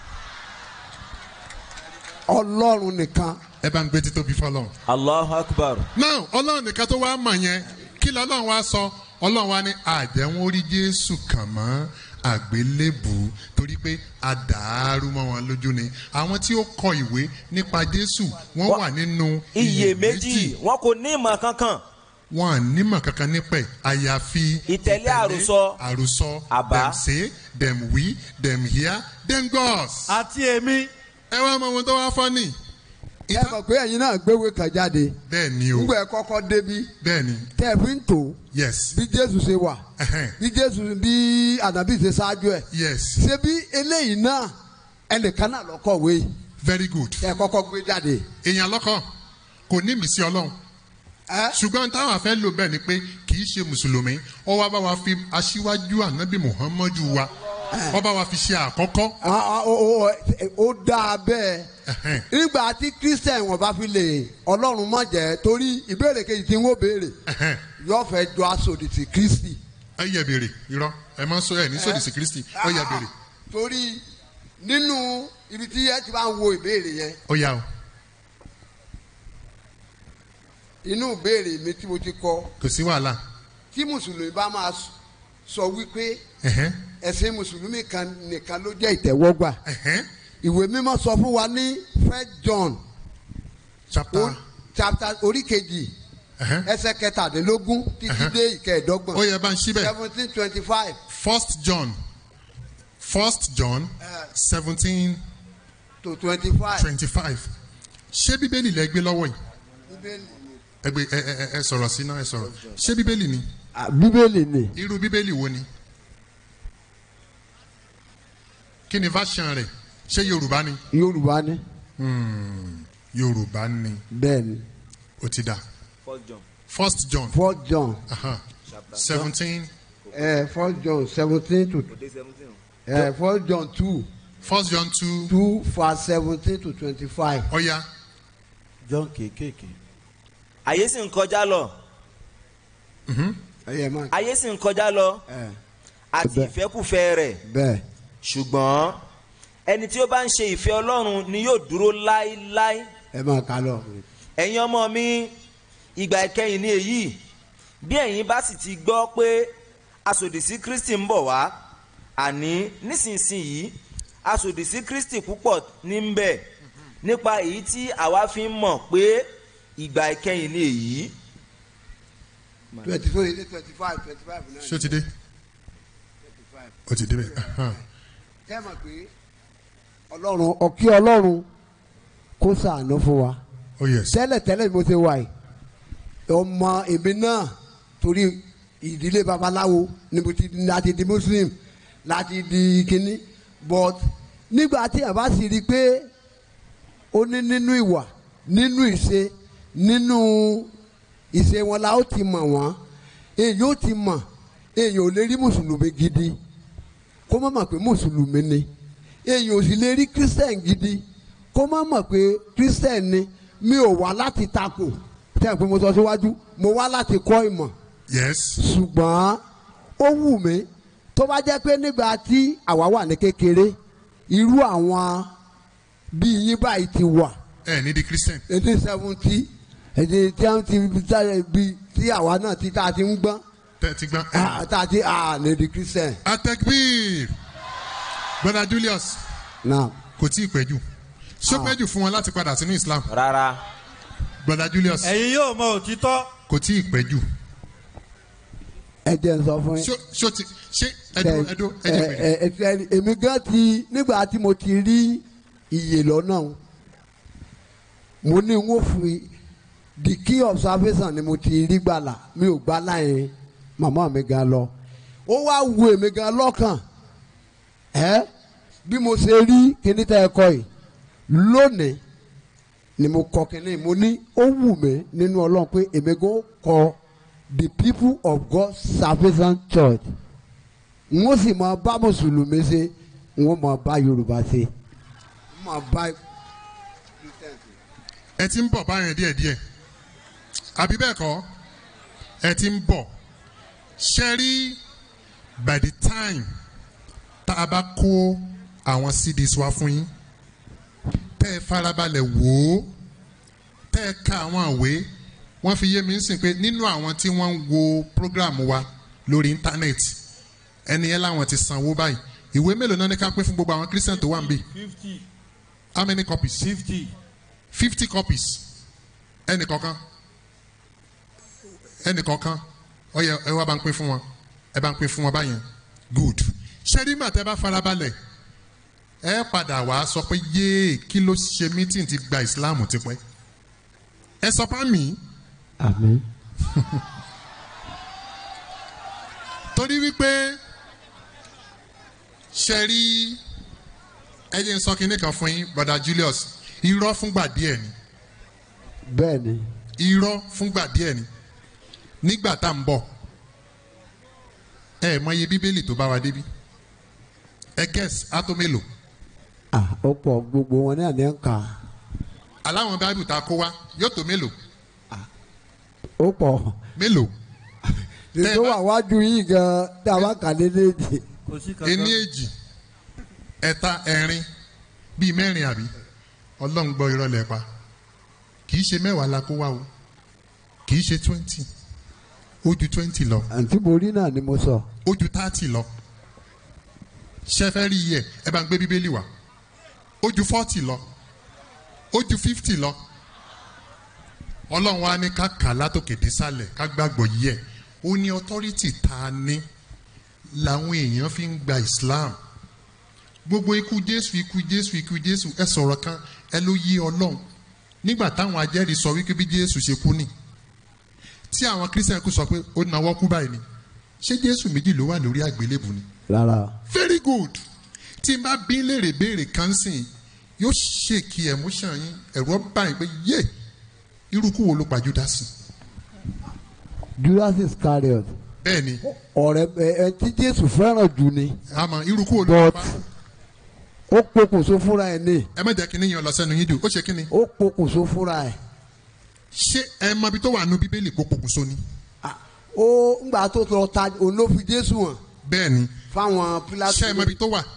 ọlọ́run nìkan. ẹ bá ń gbé títóbi fọlọ́run. allahu akbar. now ọlọ́run nìkan tó wá mọ̀ yẹn kí lọ́lọ́run wá sọ ọlọ́run wá ní àjẹwọ́n orí jésù kàn mọ́ àgbélébù torí pé àdàárú mọ́ wọn lójú ni àwọn tí ó kọ ìwé nípa jésù wọ́n wà nínú iyèméjì wọn kò ní ìmọ̀ kankan. wọn à nímọ̀ kankan nípẹ̀ àyàfi ìtẹ̀lé àròsọ àròsọ àbá dem say dem we dem hear dem gods. àti èmi. ẹ wá mọ ohun tó wá fọ́ ni. ẹ mọ̀ pé ẹ̀yin náà gbéwé kan jáde. bẹ́ẹ̀ ni o. nígbà ẹ kọ́kọ́ débi. bẹ́ẹ̀ ni. tẹ́ ẹ fi ń tò. yes. bí jésù ṣe wà. bí jésù bí ànábì ṣe ṣáájú ẹ̀. yes. ṣé bí eléyìí náà ẹnìkan náà lọ́kọ̀wé. very good. tẹ́ ẹ kọ́kọ́ gbé jáde. èèyàn lọ́kọ̀ kò ní ìmísí ọlọ́run ṣùgbọ́n táwọn afẹ́ lò bẹ́ẹ̀ ni pé kì í ṣe mùsùlùmí ó wá bá wa fi aṣíwájú ànábì muhammadu wa ó bá wa fi ṣe àkọ́kọ́. ó dáa bẹ́ẹ̀ nígbà tí christian wọn bá fi lè ọlọ́run mọ̀ jẹ́ torí ìbéèrè kejì tí wọ́n béèrè yóò fẹ́ jọ aṣòdì sí kristi. ẹ yẹ béèrè irọ́ ẹ máa ń sọ ẹ ní sòdì sí kristi ó yẹ béèrè. torí nínú ibi tí ẹ ti bá ń wo ìbéèrè yẹn ó yà o inú ìbéèrè mi tí mo ti kọ kò sí wàhálà. tí mùsùlùmí bá máa sọ wípé Ẹ̀hẹ́n. ẹ̀sìn mùsùlùmí kan nìkan ló jẹ́ ìtẹ̀wọ́gbà Ẹ̀hẹ́n. ìwé mímọ́ sọ fún wa ní first john chapter chapter orí kejì ẹsẹ̀ kẹtàdínlógún títí dé ìkẹẹ̀dọ́gbọ̀n ó yẹ bá ń ṣí bẹ́ẹ̀. seventeen twenty five first john first john seventeen to twenty five twenty five ṣé bíbélì lẹ gbé lọ́wọ́ yìí bíbélì ẹ gbé ẹ ẹ ẹ sọ̀rọ̀ sí náà ẹ sọ̀rọ̀ ṣé bíbélì ni bíbélì ni irú bíbélì wo ni kí ni version rẹ̀ ṣé yorùbá ni yorùbá ni Hmm, yorùbá ni bẹ́ẹ̀ ni ó ti dà first john. first john first john seventeen uh, first john seventeen to uh, first john two first john two two verse seventeen to twenty five. ọ̀ya john kéékèèké. ayé sì ń kọjá lọ ẹyẹ máa ayé sì ń kọjá lọ àti Bẹ́ẹ̀. ìfẹ́kùfẹ́ rẹ̀ bẹ́ẹ̀ ṣùgbọ́n ẹni tí ó bá ń ṣe ìfẹ́ ọlọ́run ni yóò dúró láéláé ẹ máa kà lọ. ẹ̀yin ọmọ mi ìgbà ìkẹyìn ni èyí bí ẹ̀yin bá sì ti gbọ́ pé asòdì sí kristi ń bọ̀ wá àní nísinsìnyí asòdì sí kristi púpọ̀ ní ń bẹ̀ nípa èyí tí àwa fi ń mọ̀ pé ìgbà ìkẹyìn ni èyí. twenty four eighty twenty five twenty five náà. ṣé ó ti dé ó ti dé bẹ́ẹ̀ ahan. kẹ́ ẹ mọ̀ pé ọlọ́run ọ̀kí ọlọ́run kó sàánú fún wa. oh yes tẹ́lẹ̀ tẹ́lẹ̀ bí mo ṣe wà yìí ọmọ èmi náà torí ìdílé babaláwo ni mo ti láti di muslim láti di kínní but nígbà tí ẹ bá sì rí i pé ó ní nínú ìwà nínú ìṣe nínú ìṣe wọn la ó ti mọ̀ wọ́n èyí ó ti mọ̀ èyí ò lè rí mùsùlùmí gidi kó má mọ̀ pé mùsùlùmí ni èyí ò sì lè rí kírísítẹ̀n gidi kó má mọ̀ pé kírísítẹ̀n ni mi ò wá láti takò tẹ́ ẹ̀ pé mo sọ síwájú mo wá láti kọ́ ìmọ̀ yes. ṣùgbọ́n ó wù mí tó bá jẹ́ pé nígbà tí àwa wà ní kékeré irú àwọn bíi yín báyìí ti wà ẹ ní di christian. eighteen seventy èdè tí a ti sáré bí tí àwa náà ti tá a ti ń gbọ́n tẹ́ ti gbọ́n. ah, tá a ti ah ní di christian. atekbir brother julius náà kò tí ì pẹ́ jù ṣó Ah. pẹ́ jù fún wọn láti padà sínú islam. rárá. brother julius ẹ̀yin yóò mọ òtítọ́. kò tí ì pẹ́ jù. ẹ jẹ́ n sọ fún yín. ṣó ṣó ti ṣé ẹdún ẹdún ẹdún pẹ̀lú. ẹ ẹ ẹ èmi gan ti nígbà tí mo ti rí iye lọ́nà o, mo ní n ó fi the key observation ni mo ti rí gbàlà mi ò gbàlà yẹn màmá mi gan lọ ó wá wo èmi gan lọ́kàn ẹ bí mo ṣe rí kíní tẹ́ ẹ kọ yìí lónìí ni mo kọ kíní mo ní ó wù mí nínú ọlọ́run pé èmi gan kọ the people of God salvation church n ó sì máa bá mùsùlùmí ṣe n ó máa bá yorùbá ṣe n máa bá ẹ ti ń bọ̀ báyẹn díẹ̀díẹ̀ àbí bẹ́ẹ̀ kọ́ ẹ ti ń bọ̀ ṣe rí by the time tá a bá kó àwọn cds wá fún yín tẹ́ ẹ farabalẹ̀ wò ó tẹ́ ẹ ka àwọn àwé wọ́n fi yé mi ń sìn pé nínú àwọn tí wọ́n ń wo program wa lórí íńtánẹ́ẹ̀tì ẹni yẹn láwọn ti sanwó báyìí ìwé mélòó náà ní ká pín fún gbogbo àwọn christian tó wà ń bì fifty how many copies fifty fifty copies ẹnì kọ̀ọ̀kan ẹnì kọ̀ọ̀kan ó yẹ ẹ wá bá ń pín fún wọn ẹ bá ń pín fún wọn báyẹn good ṣẹ́rí mà tẹ́ bá farabalẹ̀ ẹ padà wá sọ pé yéé kí ló ṣe meeting ti gba ìsìláàmù tipẹ́ ẹ sọ pa mí àmín. torí wípé ṣẹ́rí ẹ jẹ́ n sọ kinní kan fún yín bọ̀dà Julius irọ́ fúngbà díẹ̀ ni bẹ́ẹ̀ ni irọ́ fúngbà díẹ̀ ni nígbà tá à ń bọ̀ ẹ mọ iye bíbélì tó bá wa débi ẹ gẹ́s átó mélòó ah ó pọ̀ gbogbo wọn náà ní ń kà aláwọn báìbù tá a kó wá yóò tó mélòó ó pọ̀ mélòó ètò wà wájú yìí gan tá a bá kà lédèdè. kò sí ení èjì ẹ̀ta ẹ̀rin bíi mẹ́rin àbí ọlọ́run gbọ́ irọ́ lẹ̀ pa kì í ṣe mẹ́wàá la kó wá o kì í ṣe twenty ó ju twenty lọ àǹtí mo rí náà ni mo sọ. ó ju thirty lọ ṣe fẹ́ rí iye ẹ bá ń gbé bíbélì wá ó ju forty lọ ó ju fifty lọ ọlọ́run wa ní ká kà látòkè désàlẹ̀ ká gbàgbọ́ yí ẹ̀ ó ní authority tá a ní làwọn èèyàn fi ń gba Islam gbogbo ikú Jésù ikú Jésù ikú Jésù ẹ sọ̀rọ̀ kan ẹ ló yí ọlọ́run nígbà táwọn ajẹ́rìí sọ wípé bí Jésù ṣe kú ni tí àwọn Christian kú sọ pé ó nawọ́ kú báyìí ni ṣé Jésù méjì ló wà lórí àgbélébù ni rárá very good tí n bá bí léèrè béèrè kan sìn yóò ṣèkì emotion yín ẹ̀rọ báyìí pé yé irúkú wo ló pa Júdásì Judas Iscariot bẹ́ẹ̀ ni ọ̀rẹ́ ẹ ẹ tí Jésù fẹ́ràn jù ni àmọ́ irúkú wo ló but pa ó pokùnso fúnra ẹ̀ ní ẹ má jẹ́ kí níyàn lọ sẹ́nu yín dùn ó ṣe kí ni ó pokùnso fúnra ẹ̀ ṣé ẹ mọ ibi tó wà nù bíbélì kó pokùnso ni ó ńgbà tó lọ ta òun ló fi Jésù hàn bẹ́ẹ̀ ni fáwọn Pílátù ṣé ẹ mọ ibi tó wà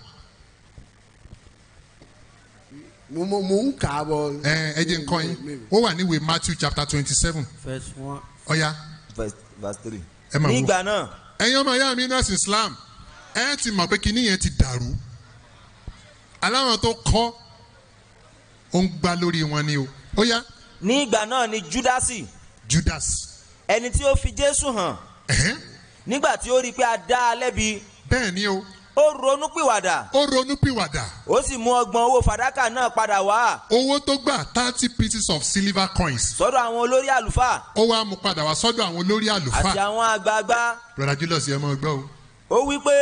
mo mo mo ń kà á bọ̀. ẹ ẹ jẹ́ nǹkan yín ó wà níwèé Matthew chapter twenty seven first one. ọ̀ya verse verse three. ẹ máa wò nígbà náà ẹ̀yin ọmọ ìyá mi nọ́ọ̀sì Islam ẹ ti mọ̀ pé kinní yẹn ti dàrú aláwọn tó kọ́ ó ń gbá lórí wọn ni o ó yá nígbà náà ni júdásì Judas ẹni tí ó fi jésù hàn ẹ̀hẹ́n, nígbà tí ó rí i pé a dá a lẹ́bi bẹ́ẹ̀ ni o ó ronú pìwàdà ó ronú pìwàdà ó sì mú ọgbọ̀n owó fàdákà náà padà wá owó tó gbà thirty pieces of silver coins sọ́dọ̀ àwọn olórí àlùfáà ó wá mú padà wá sọ́dọ̀ àwọn olórí àti àlùfáà àwọn àgbààgbà brother Julius ẹ mọ̀ gbọ́ o ó wí pé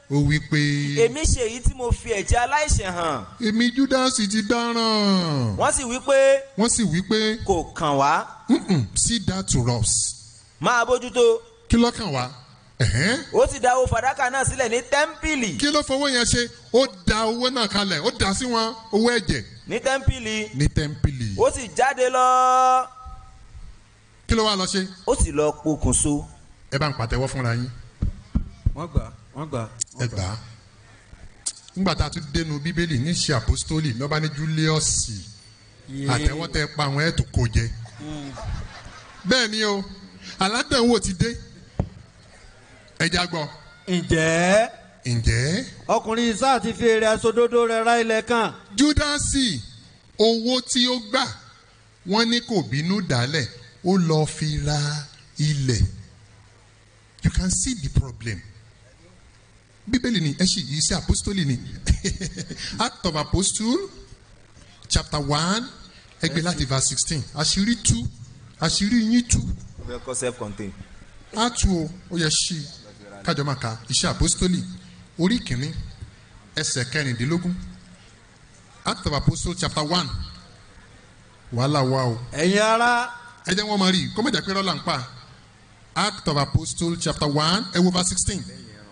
ó wí pé èmi ṣe èyí tí mo fi ẹ̀jẹ̀ aláìṣẹ̀ hàn èmi júdásì ti dáràn wọ́n sì wí pé wọ́n sì wí pé kò kàn wá "Mm-mm, see that to us máa bójútó kí ló kàn wá Ẹ̀hẹ́n. ó ti dáwó fàdákà náà sílẹ̀ ní tẹ́ḿpìlì kí ló fowó yẹn ṣe ó da owó náà kalẹ̀ ó dà sí wọn owó ẹ̀jẹ̀ ní tẹ́ḿpìlì ní tẹ́ḿpìlì ó sì jáde lọ kí ló wá lọ ṣe ó sì lọ pokùnso. ẹ bá ń pàtẹ́wọ́ fúnra yín wọ́n gbà wọ́n gbà. ẹ gbà á nígbà tá a tún dénú bíbélì ní ṣe àpòstólì lọ́ba ní júlíọ̀sì àtẹ̀wọ́ tẹ pa àwọn ẹ̀ tó kó jẹ bẹ́ẹ̀ ni o aládàáwò ti dé ẹja gbọ́ ǹjẹ́ ǹjẹ́ ọkùnrin sáà ti fi èrè aṣòdodo rẹ̀ ra ilẹ̀ kan. júdásì owó tí ó gbà wọ́n ní kò bínú dálẹ̀ ó lọ́ọ́ fi ra ilẹ̀ you can see the problem bíbélì ni ẹ ṣì yìí sí apostoli ni act of apostle chapter one ẹgbẹ́ láti verse sixteen àṣírí tú àṣírí yín tú ó fẹ́ kọ́ self contained. á tú o ó yẹ ṣí i kájọ máa ka iṣẹ́ apostoli orí kìíní ẹsẹ̀ kẹrìndínlógún act of apostle chapter one wàhálà wà o. ẹ̀yin ara. ẹ jẹ́ wọ́n máa rí i kó mẹ́jà pé rọ́lá ń pa act of apostle chapter one ẹ wo verse sixteen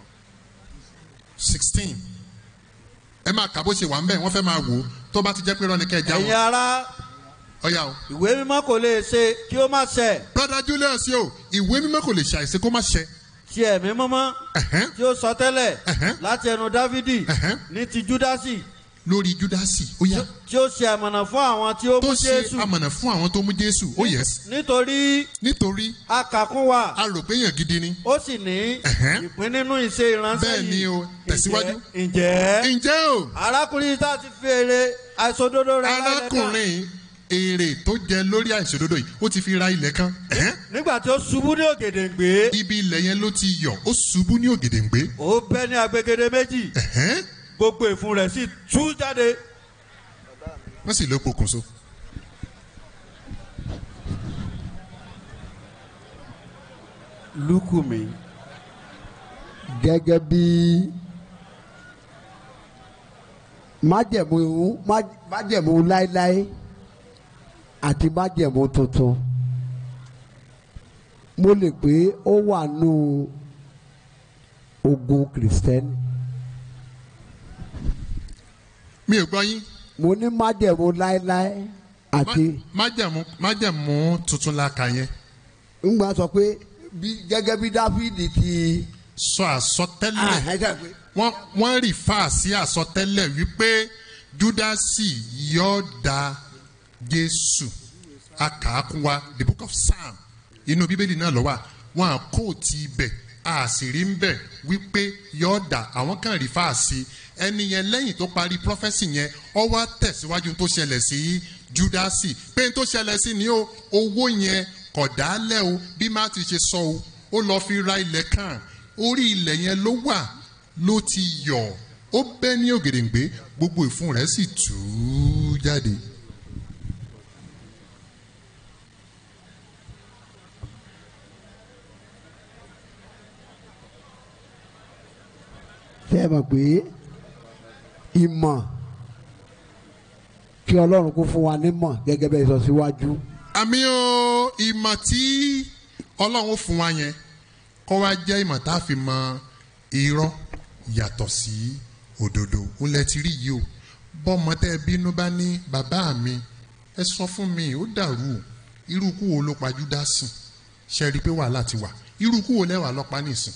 sixteen ẹ máa kà bó ṣe wà ń bẹ̀ wọ́n fẹ́ máa wò ó tó bá ti jẹ́ pé rọ́ni kẹ́ ẹ já ẹ̀yin wọn. ara. ọ̀yà o. ìwé mímọ́ kò lè ṣe kí ó má ṣẹ. brother julius yóò ìwé mímọ́ kò lè ṣàìsí kó má ṣẹ. ti ẹ̀mí mọ́mọ́ tí ó sọ tẹ́lẹ̀ láti ẹnu dávidi ní ti júdásì lórí júdásì ó yá. tí ó ṣe àmọ̀nà fún àwọn tí ó tó mú ṣe jésù amọ̀nà fún àwọn tó mú jésù ó yẹ. nítorí nítorí a kà kún wa a rò pé èèyàn gidi ni. ó sì ní ìpín nínú ìṣe ìránṣẹ́ bẹ́ẹ̀ yìí ni o tẹ̀síwájú. ǹjẹ́ ǹjẹ́ o. arákùnrin tá a ti fi èrè àìsòdodo rẹ̀ lálẹ́ kan arákùnrin èrè tó jẹ lórí àìṣòdodo yìí ó ti fi ra ilẹ̀ kan. ẹ̀hẹ́n. nígbà tí ó ṣubú ní ògèdèǹgbé ibi ilẹ̀ yẹn ló ti yọ̀ ó ṣubú ní ògèdèǹgbé. ó bẹ́ ní agbègede méjì ẹ̀hẹ́n. gbogbo ìfun rẹ̀ sì tú jáde. wọ́n sì ló pokùnso. lukumi. gẹ́gẹ́ bí májẹ̀mú má- májẹ̀mú láéláé àti májẹ̀mú tuntun mo lè pé ó wà nù ogun kìrìsìtẹ́nì. mi ò gbọ́ yín. mo ní májẹ̀mú láéláé àti. májẹ̀mú májẹ̀mú tuntun la kà yẹn. ń gbà sọ pé bí gẹ́gẹ́ bí dáfídì ti. sọ àsọtẹ́lẹ̀ wọ́n wọ́n rí fà sí àsọtẹ́lẹ̀ wípé júdásì yóò da jésù akàákún wa the book of psalm inú bíbélì náà lọ wà wọn à kó ti ibẹ̀ àṣírí ń bẹ̀ wípé yóò da àwọn kan rí fà sí ẹni yẹn lẹ́yìn tó parí prọfẹ́sì yẹn ọ wá tẹ̀síwájú tó ṣẹlẹ̀ sí júdásì pé n tó ṣẹlẹ̀ sí ni o owó yẹn kọ̀dálẹ̀ o bí má ti ṣe sọ o ó lọ fi ra ilẹ̀ kan orí ilẹ̀ yẹn ló wà ló ti yọ̀ ó bẹ́ ní ògèdèǹgbé gbogbo ìfun rẹ̀ sì tú jáde. ṣe é mọ̀ pé ìmọ̀ kí ọlọ́run kó fún wa nímọ̀ gẹ́gẹ́ bẹ́ẹ̀ sọ síwájú. àmì o ìmọ̀ tí ọlọ́run fún wa yẹn kọ́ wa jẹ́ ìmọ̀ tá a fi mọ irọ́ yàtọ̀ sí òdodo ń lẹ ti rí yìí o bọ́mọ tẹ́ ẹ bínú bá ní bàbá mi ẹ sọ fún mi ó dàrú o irú ikú wo ló pa júdásì ṣe rí i pé wàhálà ti wà irú ikú wo lẹ́wà lọ́pàá nìsín.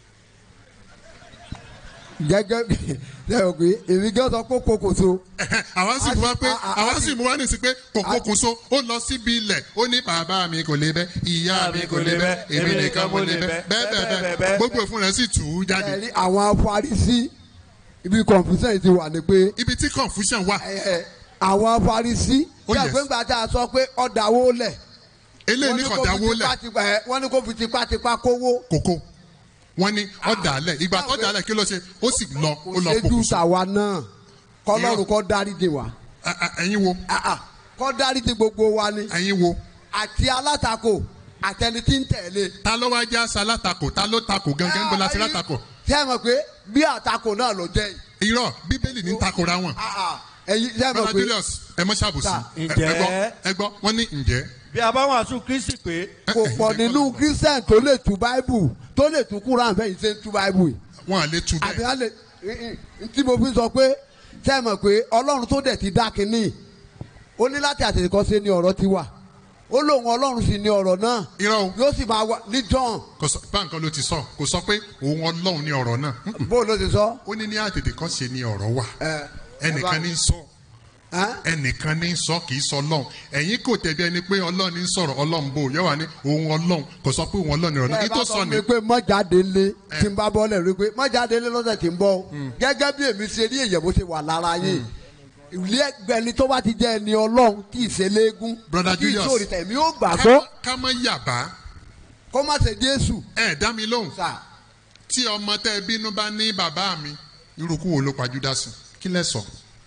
gẹ́gẹ́ bí ṣe é mọ̀ pé èmi gẹ́ sọ pé kòkòso. àwa sì mú wa pé àwa sì mú wa ní sí pé kòkó kùnso ó lọ síbi ilẹ̀ ó ní bàbá mi kò lè bẹ́ ìyá mi kò lè bẹ́ èmi nìkan mo lè bẹ́ bẹ́ẹ̀ bẹ́ẹ̀ bẹ́ẹ̀ gbogbo ìfún rẹ̀ sì tù ú jáde. ẹ̀rí àwọn afarisí ibi confusion ti wà ní pé. ibi tí confusion wà. àwọn afarisí Oh, bí yes. àgbẹ̀ngbà tá a sọ pé ọ̀dàwó lẹ̀. eléyìí ní kò dáwó lẹ̀ wọ́n ní kó fi tipátipá kówó. kòkó wọ́n ní ọ̀dà lẹ̀ ìgbà tó dà lẹ̀ kí ló ṣe ó sì lọ ó lọ ṣe jù pokùnso. tàwa náà kọlọ́run kọ́ dáríjì wa. ẹ̀yin wo. kọ́ dáríjì gbogbo wa ni. ẹ̀yin wo. àti alátakò àtẹni tí ń tẹ̀lé. ta ló wá já sa látakò ta ló takò gangan bó la ti látakò. ṣé ẹ mọ̀ pé bí àtakò náà ló jẹ́ yìí. irọ́ bíbélì ní takora wọn. ẹyin ṣé ẹ mọ̀ brother pé. julius ẹ mọ ṣàbùsí Sà, ẹ ǹjẹ́? ẹ gbọ́ ẹ gbọ́ wọ́n ní ǹjẹ́. bí a bá wàásù kristi pé. kò pọ̀ nínú christian tó lè tú bible tó lè tú kúrán fẹ́yìn ṣe ń tú bible yìí. wọn à lè tú àbí wọn lè tí mo fi sọ pé ṣé ẹ mọ̀ pé ọlọ́run tó dẹ̀ ti dá kínní ó ní láti àtẹ̀kọ́ ṣe ni ọ̀rọ̀ ti wà ó lóun ọlọ́run sì ni ọ̀rọ̀ náà yóò sì máa wà ní john. kò sọ báńkì ló ti sọ kò sọ pé òun ọlọ́run ní ọ̀rọ̀ náà. bó ló ti sọ. ó ní ní àtètè kan ṣe ni ọ̀rọ̀ wà ẹnìkan ní sọ ẹnìkan ní sọ kì í sọ ọlọ́run ẹ̀yin kò tẹ̀bi ẹni pé ọlọ́run ní sọ̀rọ̀ ọlọ́run bò yẹ wà ní òun ọlọ́run kò sọ pé òun ọlọ́run ní ọ̀rọ̀ náà ẹ kí bá tó sọ sọ ni. mi pé mọ́jáde lé tí n bá bọ́lẹ̀ rí pé mọ́jáde lé lọ́sẹ̀ tí ń bọ̀ o gẹ́gẹ́ bí èmi ṣe rí èyàn bó ṣe wà lára yín ilé ẹgbẹ́ni tó bá ti jẹ́ ẹni ọlọ́run tí ì ṣe léegun Brother tí ì Julius. sóòrì tẹ̀mí ó gbàgbọ́ ká mọ yàbá. kó má ṣe jésù. ẹ dá mi lóhùn. tí ọmọ tẹ bínú bá ní bàbá mi irúkú wo ló pa júdásì kí lẹ sọ.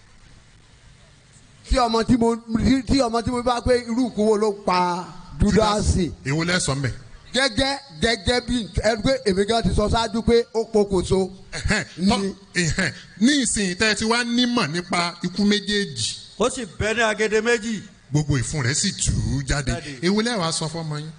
tí ọmọ tí mo tí ọmọ tí mo bá pé irú ìkúwó ló pa júdásì èwo lẹ sọ mbẹ. gẹ́gẹ́ gẹ́gẹ́ bí ẹni pé èmi gan ti sọ ṣáájú pé ó pokùnso. Tọ́- ẹ̀hẹ́n, ní ìsìn tẹ́ ẹ ti wá nímọ̀ nípa ikú méjèèjì. ó sì bẹ́ ní agede méjì. gbogbo ìfun rẹ̀ sì tù ú jáde èwo lẹ wàá sọ fọmọ yín.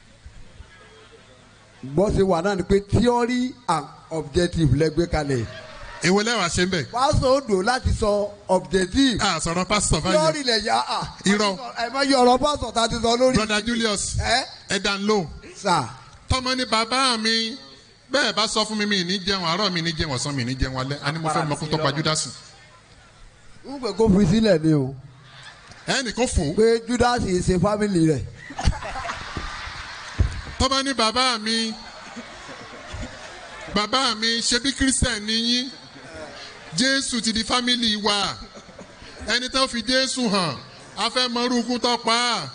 bó ṣe wà náà ni pé theory and objective lẹ́gbẹ́ kalẹ̀. èwo lẹ wàá ṣe ń bẹ̀. pásítọ̀ odò láti sọ objective. a sọ̀rọ̀ pásítọ̀ báyìí. theory lẹ̀ yá a. irọ́ ẹ má yọ ọ̀rọ̀ pásítọ̀ tá a ti sọ lórí. brother julius ẹ dá ń lò. sà. tọmọ ní bàbá mi bẹ́ẹ̀ bá sọ fún mi mi ní jẹun àárọ̀ mi ní jẹun ọ̀sán mi ní jẹun alẹ́ a ní mo fẹ́ mọ kó tó pa júdásì. n pè kó fi sílẹ̀ ni o. ẹnì kó fò. pé júdásì ṣe fámìlì rẹ̀. tọ́ba ní bàbá mi bàbá mi ṣe bí christian ni yín jésù ti di fámìlì wa ẹni tó fi jésù hàn a fẹ́ mọ irúkú tó pa á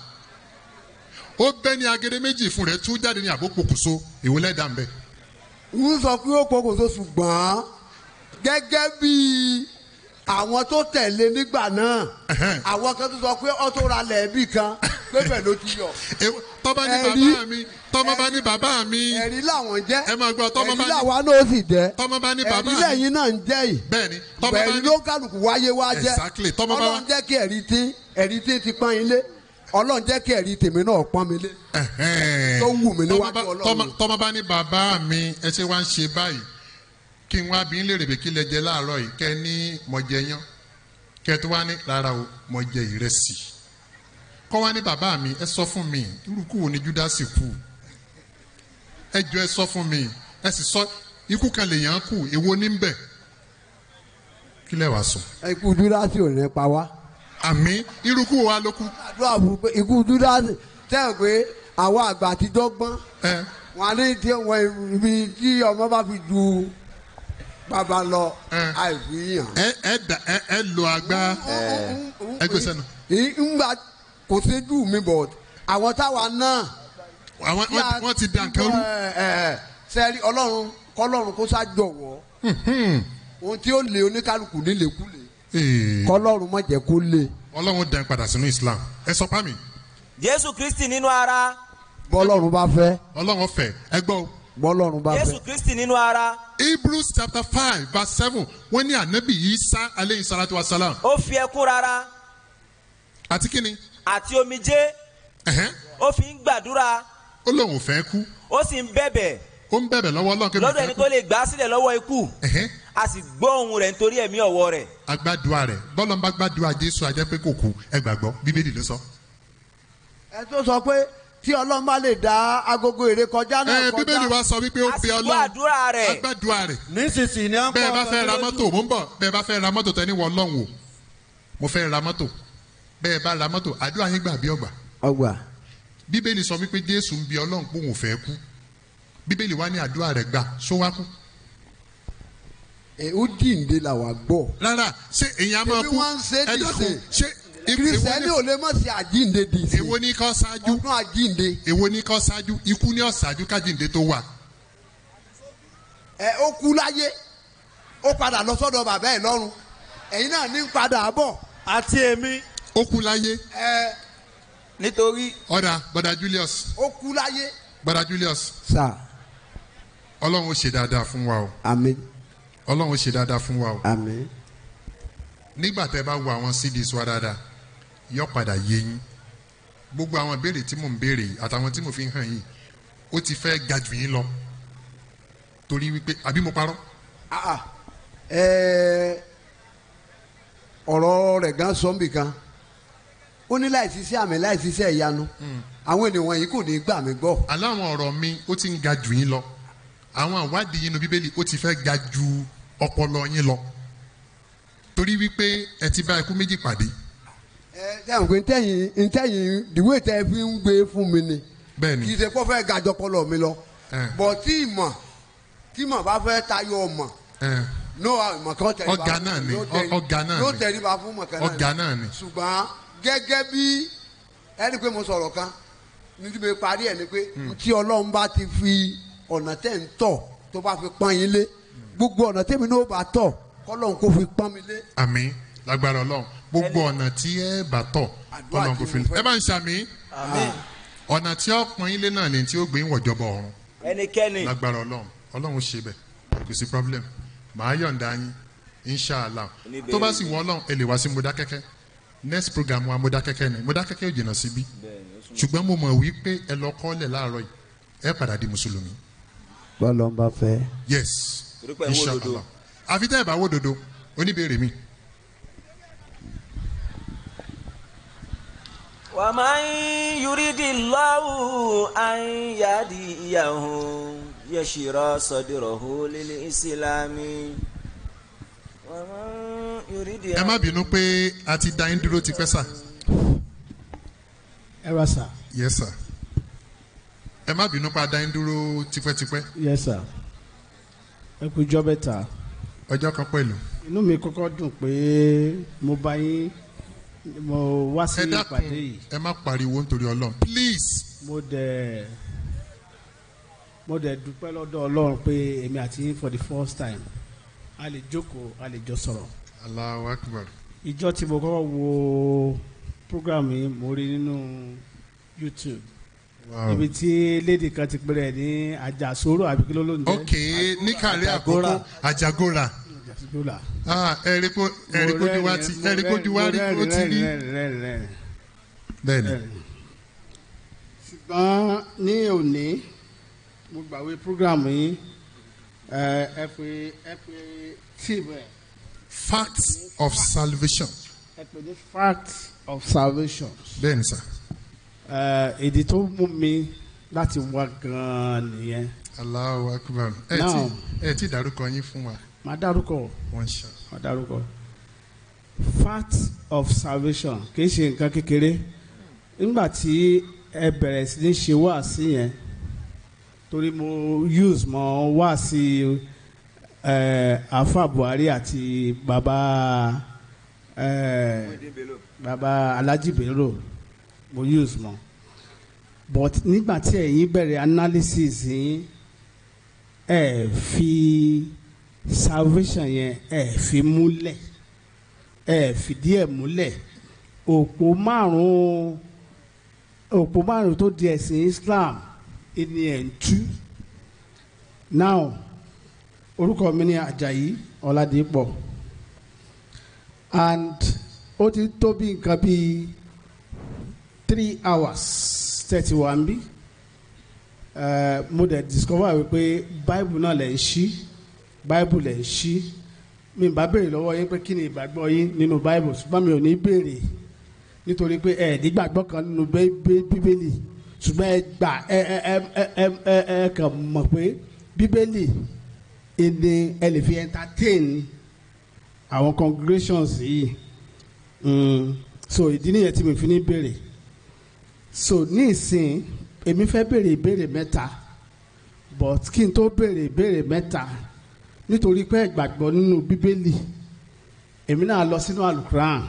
ó bẹ́ ní agede méjì fún rẹ̀ tú jáde ní àbó pokùnso èwo lẹ́dà ń bẹ̀. n sọ pé ó pokùnso ṣùgbọ́n gẹ́gẹ́ bí àwọn tó tẹ̀lé nígbà náà àwọn kan tó sọ pé ó tó ra lẹ́ẹ̀bì kan pé bẹ́ẹ̀ ló ti yọ. tọ́ba ní Ẹ̀rí- bàbá mi tọ́mọ bá ní bàbá mi. ẹ̀rí làwọn jẹ́ ẹ máa gbọ́ tọ́mọ bá ẹ̀rí ní làwa náà sì jẹ́ tọ́mọ bá ní bàbá ẹ̀rí mi. lẹ́yìn náà ń jẹ́ yìí bẹ́ẹ̀ni tọ́mọ bá ẹ̀rí ní ló kálukú wáyé wá jẹ́ Exactly. Tọ́mọ bá wá- ọlọ́run jẹ́ kí ẹ̀rí tí ẹ̀rí tí ti pọ́n ilé ọlọ́run jẹ́ kí ẹ̀rí tèmi náà pọ́n mi lé tó wù mí níwájú ọlọ́run. Tọ́mọ- tọ́mọ bá ní bàbá mi ẹ ṣe wá ń ṣe báyìí kí n wá bí n lè rèébè kí lẹ jẹ láàárọ̀ yìí kẹ ní mo jẹ yán kẹ tó wá ní rárá o mo jẹ ìrẹsì kọ́ wá ní bàbá mi ẹ sọ fún mi irúkú wo ni júdásì kú ẹ jọ ẹ sọ fún mi ẹ sì sọ ikú kan lèèyàn kù èwo ní bẹ̀ kí lẹ wàá sọ. ikú júdásì ò ní pa wá. àmì irúkú wa ló kú. àdúrà fún pé ikú júdásì tẹ́ ẹ̀ pé àwọn àgbà àtijọ́ gbọ́n wọn á ní tí wọn ibi tí ọmọ bá fi ju bàbá lọ àìfihàn. ẹ ẹ dà ẹ ẹ lo agbá ẹ gbé sẹ́nu. ngbà kò séjú mi bọ̀ àwọn táwa náà. àwọn wọ́n ti dà nǹkan rú. sẹ́rí ọlọ́run kọ́lọ́run kó ṣàjọwọ́ ohun tí ó lé oníkálukú nílékulè kọ́lọ́run má jẹ́ kó lé. ọlọ́run dẹ̀ ń padà sínú islam ẹ sọ pa mi. jésù kristi nínú ara. bọ́lọ́run bá fẹ́. ọlọ́run fẹ́ ẹ gbọ́ o. bọ́lọ́run bá jésù fẹ́. kristi nínú ara. hebrews chapter five verse seven wọ́n ní ànábì isa aleyhi salatu wa salam. ó fi ẹkún rárá àti kíni. àti omijé ó fi ń gbàdúrà ó lóun ò fẹ́ kú. ó sì ń bẹ̀bẹ̀ ó ń bẹ̀bẹ̀ lọ́wọ́ ọlọ́run kébì lọ́dọ̀ fẹ́ ẹni kú. tó lè gbà á sílẹ̀ lọ́wọ́ ikú a sì gbọ́ ohùn rẹ̀ nítorí ẹ̀mí ọ̀wọ́ rẹ̀. agbádùá rẹ̀ bọ́lọ̀ ń bá gbádùá jésù ajẹ́ pé kò kú ẹ gbàgbọ́ bíbélì ló sọ. ẹ tó sọ pé tí ọlọ́run bá lè dá agogo èrè kọjá náà ẹ kọjá. bíbélì wa sọ wípé ó pe ọlọ́run àdúrà rẹ̀. agbádùá rẹ̀. nísinsìnyí ni à ń bẹ́ẹ̀ bá fẹ́ ra mọ́tò mò ń bọ̀ bẹ́ẹ̀ bá fẹ́ ra mọ́tò tẹ́ ní wọ ọlọ́run o mo fẹ́ ra mọ́tò bẹ́ẹ̀ bá ra mọ́tò àdúrà yín gbà bí ọgbà. ọgbà. bíbélì sọ wípé jésù ń bi ọlọ́run pé òun ò fẹ́ kú bíbélì wa ní àdúrà rẹ̀ gbà só wá kú. ẹ ó jíǹde là wà gbọ́. rárá ṣé èyàn á máa Ebi kú wọ́n ń ṣe ẹ dákun dìde. ṣé kìrìsìtẹ́nì ò lè mọ̀ sí àjíǹde dì sí. èwo ní kọ́ ṣáájú ọdún àjíǹde. èwo ní kọ́ ṣáájú ikú ní ọ̀ṣáájú kájíǹde tó wà. ẹ ó kú láyé ó padà lọ sọ́dọ̀ bàbá ẹ̀ lọ́run ẹ̀yin náà ní padà bọ̀. àti èmi. ó kú láyé ẹ nítorí ọ̀dà bọ́dà Julius ó kú láyé. bọ́dà Julius sà ọlọ́run ó ṣe dáadáa fún wa o àmín ọlọ́run ó ṣe dáadáa fún wa o àmín nígbà tẹ́ bá wo àwọn CDs wa dáadáa yọ padà yé yín gbogbo àwọn ìbéèrè tí mò ń béèrè yìí àtàwọn tí mo fi ń hàn yìí ó ti fẹ́ ga jù yín lọ torí wípé àbí mo parọ́ Ah, ah. Ẹ, ọ̀rọ̀ rẹ̀ gan sọ́nbì kan ó ní láì ṣiṣẹ́ àmì láì ṣiṣẹ́ ìyanu àwọn ènìyàn yìí kò ní gbà mí gbọ́. aláwọn ọ̀rọ̀ mi ó ti ń ga jù yín lọ àwọn àwádìí yín nu bíbélì ó ti fẹ́ ga ju ọpọlọ yín lọ torí wípé ẹ ti bá ikú méjì pàdé ẹ sẹ́wọ̀n pé ntẹ́yìn ntẹ́yìn ìdìwé tẹ́ fi ń gbé fún mi ni bẹ́ẹ̀ni kì í ṣe kó fẹ́ gàjọ pọlọ mi lọ bọ̀ tí ìmọ̀ tí ìmọ̀ bá fẹ́ tayọ ọmọ ẹ no ìmọ̀ kan tẹ̀lé ọ̀gá náà ni ọ̀gá náà yóò ni tẹ̀lé ba fún mọ̀kẹ́ náà ọ̀gá náà ni ṣùgbọ́n gẹ́gẹ́ bí ẹni pé mo sọ̀rọ̀ kan níbi mi parí ẹ̀ ni pé tí ọlọ́run bá ti fi ọ̀nà tẹ̀ ń tọ̀ tó bá fi pọ́n yín lé gbogbo ọ̀nà tẹ̀mí náà bá tọ̀ kọ́lọ́run kó fi pọ́n mi lé. àmín lágbára ọlọ́run gbogbo ọ̀nà tí ẹ bá tọ̀ ọlọ́run kò fi ẹ bá ń ṣàmì ọ̀nà tí ó pọ́n yín lé náà ni tí ó gbé ń wọ̀jọba ọ̀run ẹnikẹ́ni lágbára ọlọ́run ọlọ́run ṣe bẹ̀ kò sí problem màá yọ̀ǹda yín inshallah tó bá sì wọ ọlọ́run ẹ lè wá sí Modákẹ́kẹ́ next program wa Modákẹ́kẹ́ ni Modákẹ́kẹ́ ò jìnnà síbí ṣùgbọ́n mo mọ̀ wípé ẹ lọ kọ́lẹ̀ láàárọ̀ yìí ẹ padà di mùsùlùmí bọ́lọ̀ ń bá fẹ́. yes Torí pé ẹ wó dodo. inshallah àfi tẹ́ ẹ bá wó dodo oníbèrè mi. ومن يريد الله أن يهديه يشرح صدره للإسلام ومن يريد ẹ má bínú pé a ti dá yín dúró tipẹ́ sà. ẹ wá sà. yes sir. ẹ má bínú pé a dá yín dúró tipẹ́tipẹ́. yes sir. ẹ kú ijọ́ mẹ́ta. ọjọ́ kan pẹ̀lú. inú mi kọ́kọ́ dùn pé mo bá yín mo wá sí ẹ ìpàdé dákun yìí ẹ má pariwo nítorí ọlọ́run please. mo dẹ̀ mo dẹ̀ dúpẹ́ lọ́dọ̀ ọlọ́run pé èmi àti yín for the first time a lè jókòó a lè jọ sọ̀rọ̀. Allahu Akbar. ìjọ tí mo kọ́kọ́ wo program yìí mo rí nínú YouTube Wow. ibi tí lady kan ti pèrè ní àjàsóró àbí kí ló ló ń jẹ́ ok ní kàrí àkókò àjàgóra. àjàsóró ah ẹ rí kó ẹ rí kójú wa ti ẹ rí kójú wa rí ó ti rí. bẹ́ẹ̀ni. ṣùgbọ́n ní òní mo gbàwé program yìí ẹ ẹ pé ẹ pé tíìmù ẹ facts of salvation. ẹ pè ní fact of salvation. bẹ́ẹ̀ni sà. ẹ èdè tó mú mi láti wá gan-an nìyẹn. Allahu Akbar. ẹ Now- ti ẹ ti dárúkọ yín fún wa. máa dárúkọ wọ́n ṣe. máa dárúkọ fact of salvation kì í ṣe nǹkan kékeré nígbà tí ẹ bẹ̀rẹ̀ sí ní ṣe wáàsí yẹn torí mo use mọ wáàsí ẹ afa Buhari àti baba ẹ baba Alhaji Bello mo use mọ but nígbà tí ẹ̀yin bẹ̀rẹ̀ analysis yín ẹ fi salvation yẹn ẹ fi múlẹ̀ ẹ fìdí ẹ̀ múlẹ̀ òpó márùn-ún òpó márùn-ún tó di ẹ̀sìn Islam ẹni ẹ̀ ń tú now orúkọ mi ni Ajayi Ọládìpọ̀ and ó ti tó bí nǹkan bíi three hours thirty one bí uh, mo dẹ̀ discover wípé bible náà lẹ̀ ń ṣí bible lẹ̀ ń ṣí mi bá béèrè lọ́wọ́ yín pé kí ni ìgbàgbọ́ yín nínú bible ṣùgbọ́n mi ò ní béèrè nítorí pé ẹ nígbàgbọ́ kan nínú Bí- Bí- bíbélì ṣùgbọ́n ẹ gbà ẹ ẹ ẹ ẹ ẹ ẹ ẹ kàn mọ̀ pé bíbélì èdè ẹ lè fi entertain àwọn congregations yìí Mm, so ìdí nìyẹn tí mi fi ní béèrè so ní ìsìn èmi fẹ́ béèrè ìbéèrè mẹ́ta but kí n tó béèrè ìbéèrè mẹ́ta nítorí pé ẹ gbàgbọ́ nínú bíbélì èmi náà lọ sínú alukuran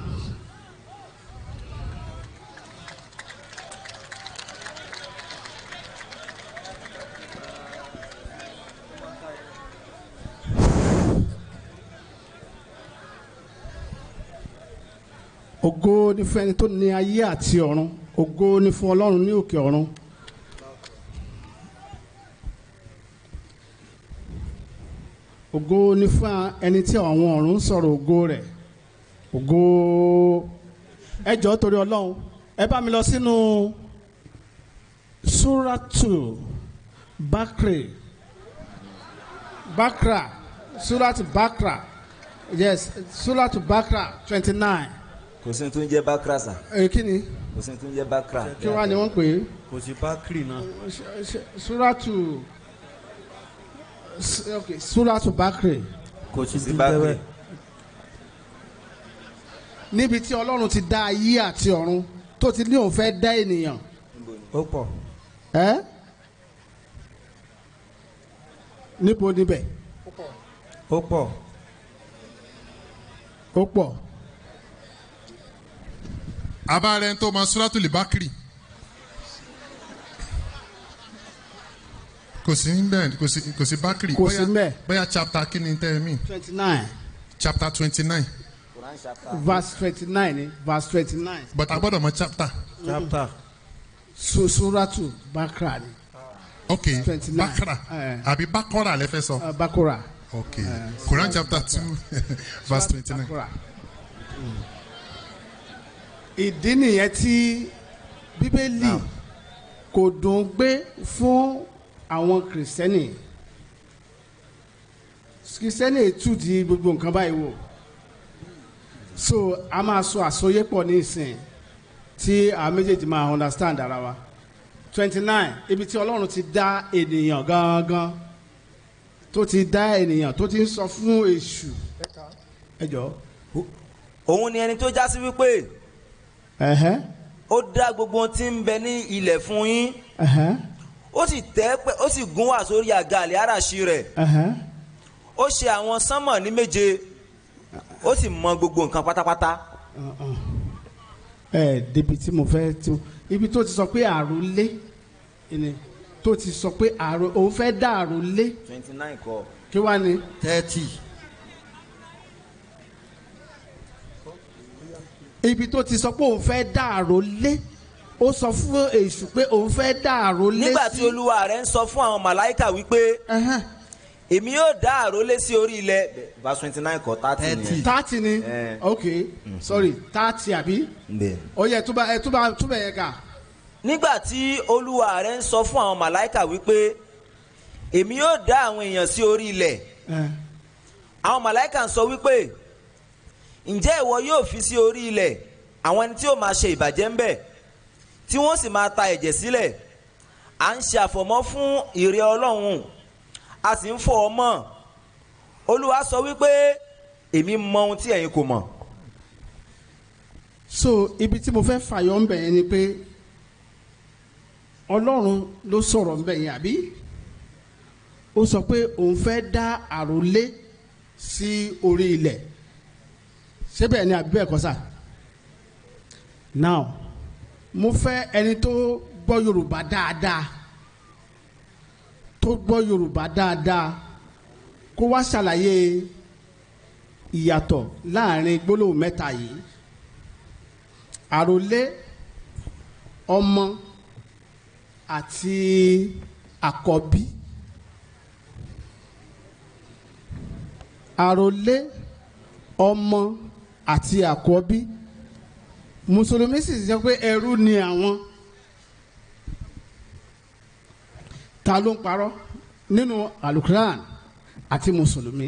ògo ní fẹ́ni tó ní ayé àti ọ̀run ògo ni fún ọlọ́run ní òkè ọ̀run. ògo ni fún ẹni tí àwọn ọ̀run ń sọ̀rọ̀ ògo rẹ̀ ògo ẹ jọ̀ọ́ torí ọlọ́run ẹ bá mi lọ sínú suratu bakre bakra suratu bakra yes suratu bakra twenty nine kò sí ní tó ń jẹ́ bákra sà ẹ kí ni kò sí ní tó ń jẹ́ bákra. kí wàá ni wọ́n pè é kò sí bákìrì náà. suratu s- ok suratu bakre kò sí sí tó ń jẹ́ bákìrì. bẹ́ẹ̀. níbi tí ọlọ́run ti dá ayé àti ọ̀run tó ti ní òun fẹ́ dá ènìyàn ó pọ̀. ẹ́ níbo níbẹ̀ ó pọ̀. ó pọ̀ abáàrẹ tó mọ suratul bakri kò sí bẹ́ẹ̀ kò sí kò sí bakri Kò sí bóyá- ńbẹ̀. bóyá chapter kí ni tẹ́ ẹ mí twenty nine chapter twenty nine verse twenty nine ni verse twenty nine but a gbọ́dọ̀ mọ chapter chapter. so suratu bakra ni ok 29. bakra Eh. àbí bakora lẹ fẹ́ sọ uh, bakora ok Quran chapter two verse twenty nine bakora. ìdí nìyẹn tí bíbélì kò dùn gbé fún àwọn kìrìsìtẹ́nì kìrìsìtẹ́nì tù di gbogbo nǹkan báyìí wò so a máa sọ àsọyépọ̀ ní ìsìn tí àwọn méjèèjì máa understand ara wa twenty nine ibi tí ọlọ́run ti dá ènìyàn gangan tó ti dá ènìyàn tó ti ń sọ fún èṣù ẹ jọ. òun ni ẹni tó já sí wípé ẹ̀hẹ́ ó dá gbogbo ohun tí ń bẹ ní ilẹ̀ fún yín ẹ̀hẹ́ ó sì tẹ́ pẹ́ ó sì gún wá sórí àga àlẹ́ àràṣì rẹ̀ ẹ̀hẹ́ ó ṣe àwọn sánmọ̀ ní méje ó sì mọ gbogbo nǹkan pátápátá ẹ débi tí mo fẹ́ tí mo ibi tó ti sọ pé àròlé ni tó ti sọ pé àrò òun fẹ́ dá àròlé twenty nine kọ. kí wá ni. thirty. ibi tó ti sọ pé òun fẹ́ dá àròlé ó sọ fún èṣù pé òun fẹ́ dá àròlé nígbà tí olúwa rẹ̀ ń sọ fún àwọn màláìkà wípé èmi yóò dá àrólé sí orí ilẹ̀ verse twenty nine kọ thirty nìyẹn. thirty ni Eh. ok sorry thirty àbí Bẹ́ẹ̀. ó yẹ túbà ẹ túbà túbà yẹ ká. nígbà tí olúwa rẹ̀ ń sọ fún àwọn màláìkà wípé èmi yóò dá àwọn èèyàn sí orí ilẹ̀ àwọn màláìkà ń sọ wípé ǹjẹ́ ìwọ yóò fi sí orí ilẹ̀ àwọn ẹni tí yóò máa ṣe ìbàjẹ́ ń bẹ̀ tí wọ́n sì máa ta ẹ̀jẹ̀ sílẹ̀ à ń ṣe àfọ̀mọ́ fún ìrẹ́ ọlọ́run a sì ń fọ ọmọ olúwa sọ wípé èmi mọ ohun tí ẹ̀yin kò mọ̀. so ibi tí mo fẹ́ fàyọ ń bẹ̀ yẹn ni pé ọlọ́run ló sọ̀rọ̀ ń bẹ̀ yẹn àbí ó sọ pé òun fẹ́ dá àròlé sí orí ilẹ̀ ṣé bẹ́ẹ̀ ni àbí bẹ́ẹ̀ kọ́ sà now mo fẹ́ ẹni tó gbọ́ yorùbá dáadáa tó gbọ́ yorùbá dáadáa kó wá ṣàlàyé ìyàtọ̀ láàrin gbólóhùn mẹ́ta yìí àròlé ọmọ àti àkọ́bí àròlé ọmọ àti àkọ́bí mùsùlùmí sì sọ pé ẹrú ni àwọn ta ló ń parọ́ nínú alukuran àti mùsùlùmí.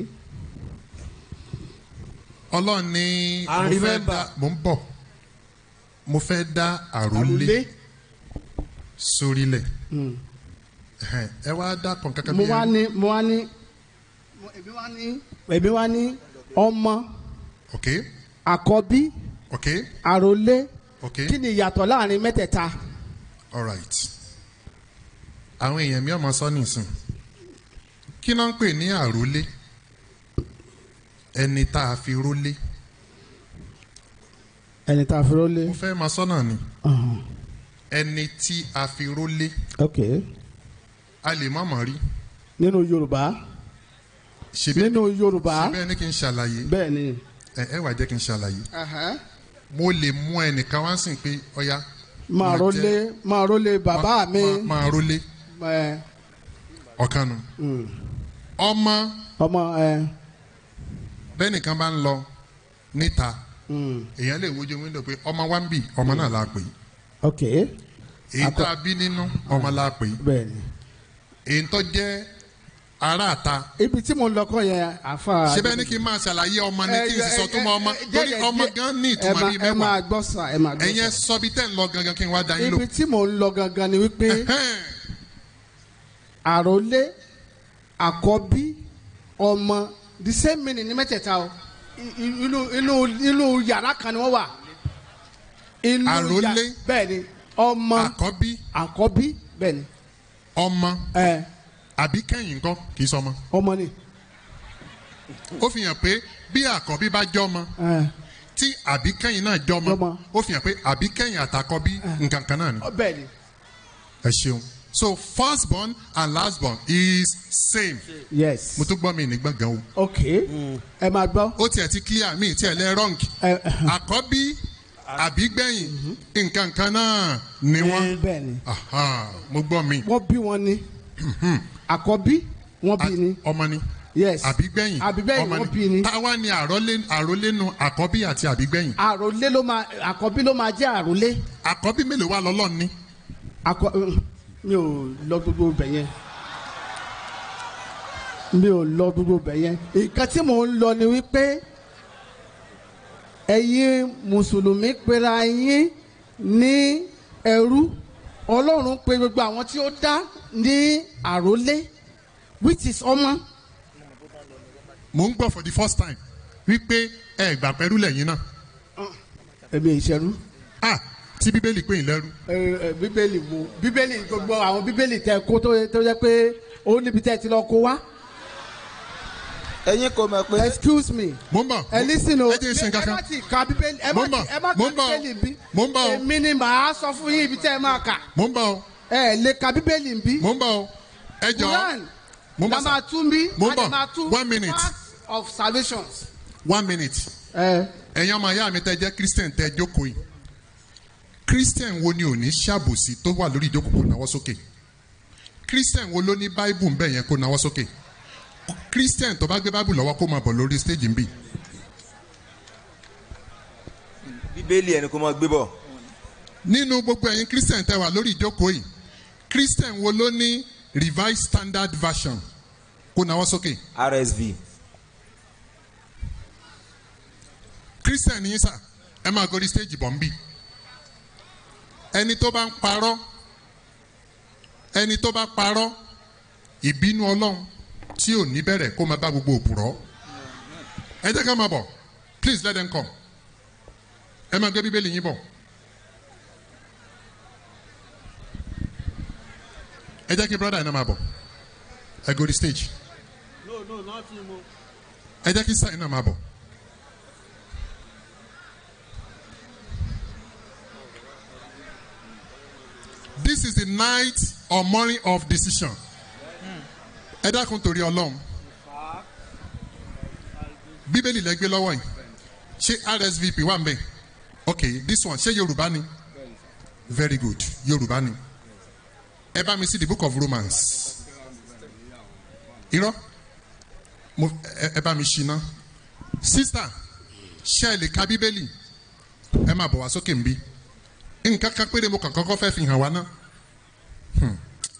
ọlọ́run ní And mo fẹ́ remember- dá mo ń bọ̀ mo fẹ́ dá àrólé sórílẹ̀ Ẹhẹ́n, ẹ wá dá kan kankan mo bí wá ẹrú. ní mo wá ní mo- èmi wá ní èmi wá ní ọmọ ok àkọ́bí ok àròlé ok kí ni ìyàtọ̀ láàrin mẹ́tẹ̀ẹ̀ta. alright àwọn èèyàn mi ọmọ sọ nìsín kí náà ń pè ní àrólé ẹni tá a fi rólé ẹni tá a fi rólé. mo fẹ́ máa sọ́nà ni ẹni tí a fi rólé ok a lè má mọ̀ rí nínú yorùbá nínú yorùbá síbẹ̀ ní kí n ṣàlàyé bẹ́ẹ̀ ni. ẹ ẹ wà jẹ́ kí n ṣàlàyé mo lè mú ẹnìkan wá sìn pé ọ̀ya máa rólé máa rólé bàbá mi. máa rólé ẹ ọ̀kan nu ọmọ ọmọ ẹ bẹ́ẹ̀ nìkan bá ń lọ níta èèyàn lè wojú wíńdò pé ọmọ wa ń bì ọmọ náà la pè é ok èyí tá a bí nínú ọmọ la pè é bẹ́ẹ̀ni. èyí tó jẹ́ aráàta ibi tí mo ń lọ kọ́ yẹn àfa. ṣé bẹ́ẹ̀ ni kí n máa ṣàlàyé ọmọ ni kí n sì sọ tó mọ ọmọ ẹ, ẹ, torí ẹ, ọmọ ẹ, gan ní ẹ ìtumọ̀ máa- bíi ẹ máa mẹ́wàá gbọ́ sà ẹ máa gbọ́ ẹ̀yin ẹ sà. sọ bí tẹ́ ń lọ gangan kí n wá da yín lò. ibi tí mo ń lọ gangan ni wípé àròlé àkọ́bí ọmọ the same meaning ní mẹ́tẹ̀ẹ̀ta o I- i- inú inú inú yàrá kan ni wọ́n wà. Inú yà- Àrólé. bẹ́ẹ̀ni ọmọ àkọ́bí àkọ́bí bẹ́ẹ̀ni ọmọ ẹ àbí kẹ́yìn nǹkan kì í sọ ọmọ. ọmọ ni. ó fi hàn pé bí àkọ́bí bá jọmọ ẹ tí àbí kẹ́yìn náà jọmọ ó fi hàn pé àbí kẹ́yìn àtàkọ́bí nǹkan kan náà ni. bẹ́ẹ̀ni. ẹ ṣeun so first born and last born is same. yes. mo tún gbọ́ mi ní gbọ̀ngàn o. ok ẹ máa gbọ́. ó tiẹ̀ ti clear mi tiẹ̀ lẹ́ wrong. àkọ́bí àbí gbẹ̀yìn nǹkan kan náà ni wọ́n. bẹ́ẹ̀ni. Aha, mo gbọ́ mi. wọ́n bí wọn ni àkọ́bí wọ́n bí ni. ọmọ ni. yes. àbígbẹ̀yìn àbígbẹ̀yìn ọmọ wọ́n ni. bí ni. táwa ni àrólé àrólénu àkọ́bí àti àbígbẹ̀yìn. àròlé ló máa àkọ́bí ló máa jẹ́ àròlé. àkọ́bí mélòó wà lọ́lọ́ ni. akọ mi ò lọ gbogbo bẹ̀ yẹn mi ò lọ gbogbo bẹ̀ yẹn nǹkan tí mò ń lọ ni wípé ẹ̀yin mùsùlùmí pera yín ní ẹrú ọlọ́run pè gbogbo àwọn tí ó dá ní àrólé which is ọmọ. mo ń gbọ́ for the first time wípé ẹ gbà pẹ́rú lẹ́yìn náà. èmi ìṣẹ́rú. ah tí bíbélì pè yín lẹ́rú. ẹ ẹ bíbélì wo bíbélì gbogbo àwọn bíbélì tẹ kó tó tó yẹ pé ó níbi tẹ ti lọ kó wá. ẹ̀yin kò mọ̀ pé. excuse me. mo ń bọ̀. ẹ lísìn o ẹ jẹ́ ìṣe nǹkan kan. ẹ má ti ka bíbélì ẹ má Mo ń bọ̀. ti ẹ má Mo ka ń bọ̀. bíbélì bí. Mo ń bọ̀ o. èmi ni màá sọ fún yín ibi tẹ ẹ máa kà. mo ń bọ̀ o. ẹ lè ka bíbélì bí. mo ń bọ̀ o. ẹ jọ Quran mo ń la bọ̀ máa tún bí. mo ń a dẹ̀ bọ̀. máa tún One minute. path of salvation. one minute. ẹ̀yin ọmọ ìyá mi tẹ́ jẹ́ christian tẹ́ jókòó yìí christian wo ni ò ní ṣàbòsí tó wà lórí ìjókòó kó nawọ́ sókè christian wo ló ní bible ń bẹ̀ yẹn kó nawọ́ sókè christian tó bá gbé bible lọ́wọ́ kó máa bọ̀ lórí stage ń bì bíbélì ẹni kò mọ gbé bọ̀. nínú gbogbo ẹ̀yin christian tẹ́ wà lórí ìjókòó yìí christian wo ló ní revised standard version kó nawọ́ sókè rsv christian ní sà ẹ máa gorí stage bọ̀ ń bì ẹni tó bá ń parọ́ ẹni tó bá parọ́ ìbínú ọlọ́run tí ò ní bẹ̀rẹ̀ kó máa bá gbogbo òpùrọ́ ẹ jẹ́ ká máa bọ̀ please let them come ẹ máa gbé bíbélì yín bọ̀ ẹ jẹ́ kí brother yín náà máa bọ̀ ẹ gorí stage no no nothing mo. ẹ jẹ́ kí sáyìn náà máa bọ̀. This is the night or morning of decision. Ẹ dákun torí Ọlọ́run. Bíbélì lẹ gbé lọ́wọ́ yìí. Ṣé RSVP wà ń bẹ̀? Okay, this one ṣé Yorùbá ni? Very good, Yorùbá ni. Ẹ bá mi sí the book of Romans. Irọ́ mo ẹ ẹ bá mi ṣí ná. Sísà ṣé ẹ lè ka Bíbélì? Ẹ máa bọ̀ wá sókè ń bí nǹkan kan péré mo kàn kọ́kọ́ fẹ́ fi hàn wá ná. Hmm.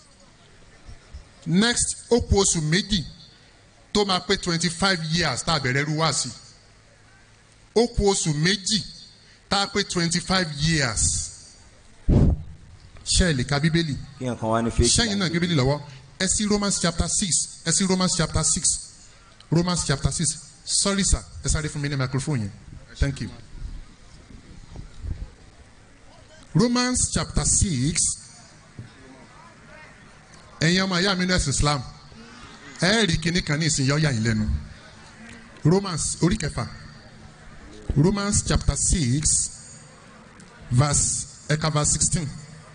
next ó kù oṣù méjì tó máa pé twenty five years tá a bẹ̀rẹ̀ rú wá sí ó kù oṣù méjì tá a pé twenty five years ṣé ẹ lè ka bíbélì kí nǹkan wá ní fake. ṣẹ́yìn náà bíbélì lọ́wọ́ ẹ sí romans chapter six ẹ sí romans chapter six romans chapter six sorry sir ẹ sáré fún mi ní microphone yẹn thank you. Romans chapter six ẹ̀yin ọmọ ayé àmì nẹ́ẹ̀sì Islam ẹ rí kinní kan ní ìsìn yọ́ọ́yà yìí lẹ́nu Romans orí kẹfà Romans chapter six verse ẹ̀ka verse sixteen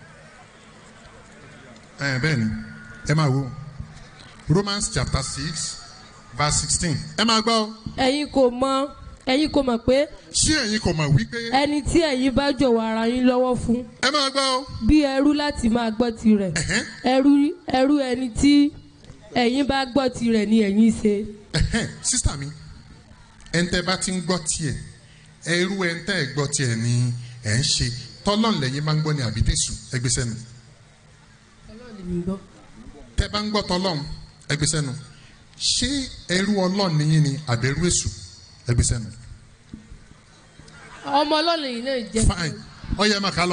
ẹ̀ bẹ́ẹ̀ ni ẹ máa wo Romans chapter six verse sixteen ẹ máa gbọ́. ẹ̀yin kò mọ ẹ̀yin kò mọ̀ pé ṣé ẹ̀yin kò mọ̀ wípé ẹni tí ẹ̀yin bá jọ̀wọ́ ara yín lọ́wọ́ fún ẹ máa gbọ́ o bí ẹrú láti máa gbọ́ tirẹ̀ ẹrú ẹrú ẹni tí ẹ̀yin bá gbọ́ tirẹ̀ ni ẹ̀yin ṣe. sísítà mi ẹ̀ńtẹ́ bá ti ń gbọ́ tiẹ̀ ẹrú ẹ̀ńtẹ́ ẹ̀ gbọ́ tiẹ̀ ni ẹ̀ ń ṣe tọ́lọ́n lẹ́yìn máa ń gbọ́ ní àbídẹ́sù ẹgbẹ́ sẹ́nu tẹ́ bá ń gbọ́ tọ́lọ́n ẹgbẹ́ sẹ́nu ṣé ẹrú ọlọ́ọ̀ nìyí ni àbẹ̀rù èṣù ẹgbẹ́ sẹ́nu ọmọ ọlọ́run yìí náà jẹ́ fine ọyẹ máa ká lọ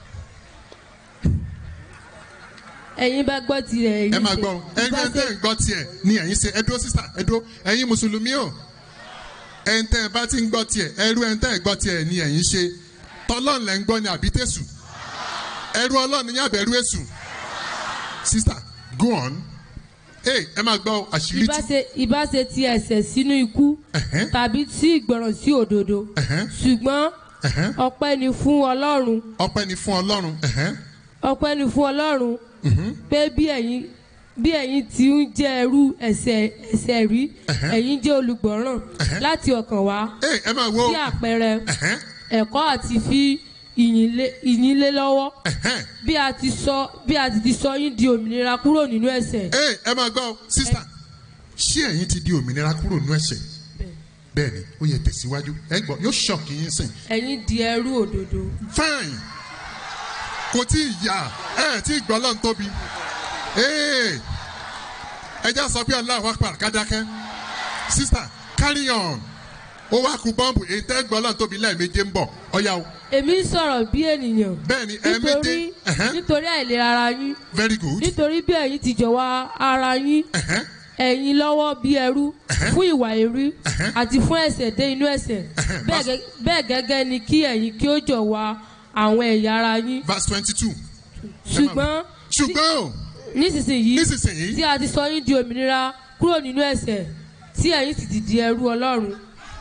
ẹ̀yin bá gbọ́ tirẹ̀ ẹ̀yin ẹ máa ṣe. gbọ́ ẹgbẹ́ tẹ́ ń gbọ́ tiẹ̀ ni ẹ̀yin ṣe ẹdúró sísà ẹdúró ẹ̀yin mùsùlùmí o ẹ̀ńtẹ́ ẹ bá ti ń gbọ́ tiẹ̀ ẹrú ẹ̀ńtẹ́ ẹ gbọ́ tiẹ̀ ni ẹ̀yin ṣe tọ́lọ́n lẹ́ ń gbọ́ ni àbítẹ́sù ẹrú ọlọ́run ní àbẹ̀rù èṣù sísà go on ẹ ẹ máa gbọ́ àṣírí tí ìbáṣe ìbáṣe ti ẹ̀ṣẹ̀ sínú ikú tàbí sí ìgbọràn sí òdodo ṣùgbọ́n ọpẹ́ ni fún ọlọ́run ọpẹ́ ni fún ọlọ́run ẹ̀hẹ́n, ọpẹ́ ni fún ọlọ́run pé bí ẹ̀yin bí ẹ̀yin ti ń jẹ́ ẹrú ẹ̀ṣẹ̀ ẹ̀ṣẹ̀ rí ẹ̀yin jẹ́ olùgbọ́ràn láti ọkàn wá ẹ máa wo bí àpẹẹrẹ ẹ̀kọ́ àti fi ìyìn lé- ìyìn lé lọ́wọ́ bí a ti sọ bí a ti ti sọ yín di òmìnira kúrò nínú ẹ̀ṣẹ̀. ẹ ẹ máa gbọ́ sísà ṣé ẹ̀yin ti di òmìnira kúrò nínú ẹ̀ṣẹ̀ bẹ́ẹ̀ ni ó yẹ tẹ̀síwájú ẹ gbọ́ yóò ṣọ̀kì yín sìn ẹ̀yin di ẹrú òdodo. fine kò tí ì yà ẹ tí ì gbọ́ lọ́n tóbi ee ẹ já sọ pé Allahu Akbar kádákẹ́ sísà carry on ó wá ku bọ́ǹbù èyí tẹ́ gbọ́ lọ́n tóbi lẹ́ẹ̀méje ń bọ̀ ọ̀yá o èmi ń sọ̀rọ̀ bí ènìyàn. bẹ́ẹ̀ni nítorí nítorí àìlera ara yín. very good. nítorí bí ẹ̀yin ti jọ̀wọ́ ara yín. ẹ̀yin lọ́wọ́ bí ẹrú fún ìwà èrí àti fún ẹ̀ṣẹ̀ dé inú ẹ̀ṣẹ̀ Bẹ́ẹ̀ gẹ́- bẹ́ẹ̀ gẹ́gẹ́ ni kí ẹ̀yin kí ó jọ̀wọ́ àwọn ẹ̀yà ara yín. verse twenty two. ṣùgbọ́n ṣùgbọ́n o nísinsìnyí nísinsìnyí tí a ti sọ yín di òmìnira kúrò nínú ẹ̀ṣẹ̀ tí ẹ̀yin sì ti di ẹrú ọlọ́run.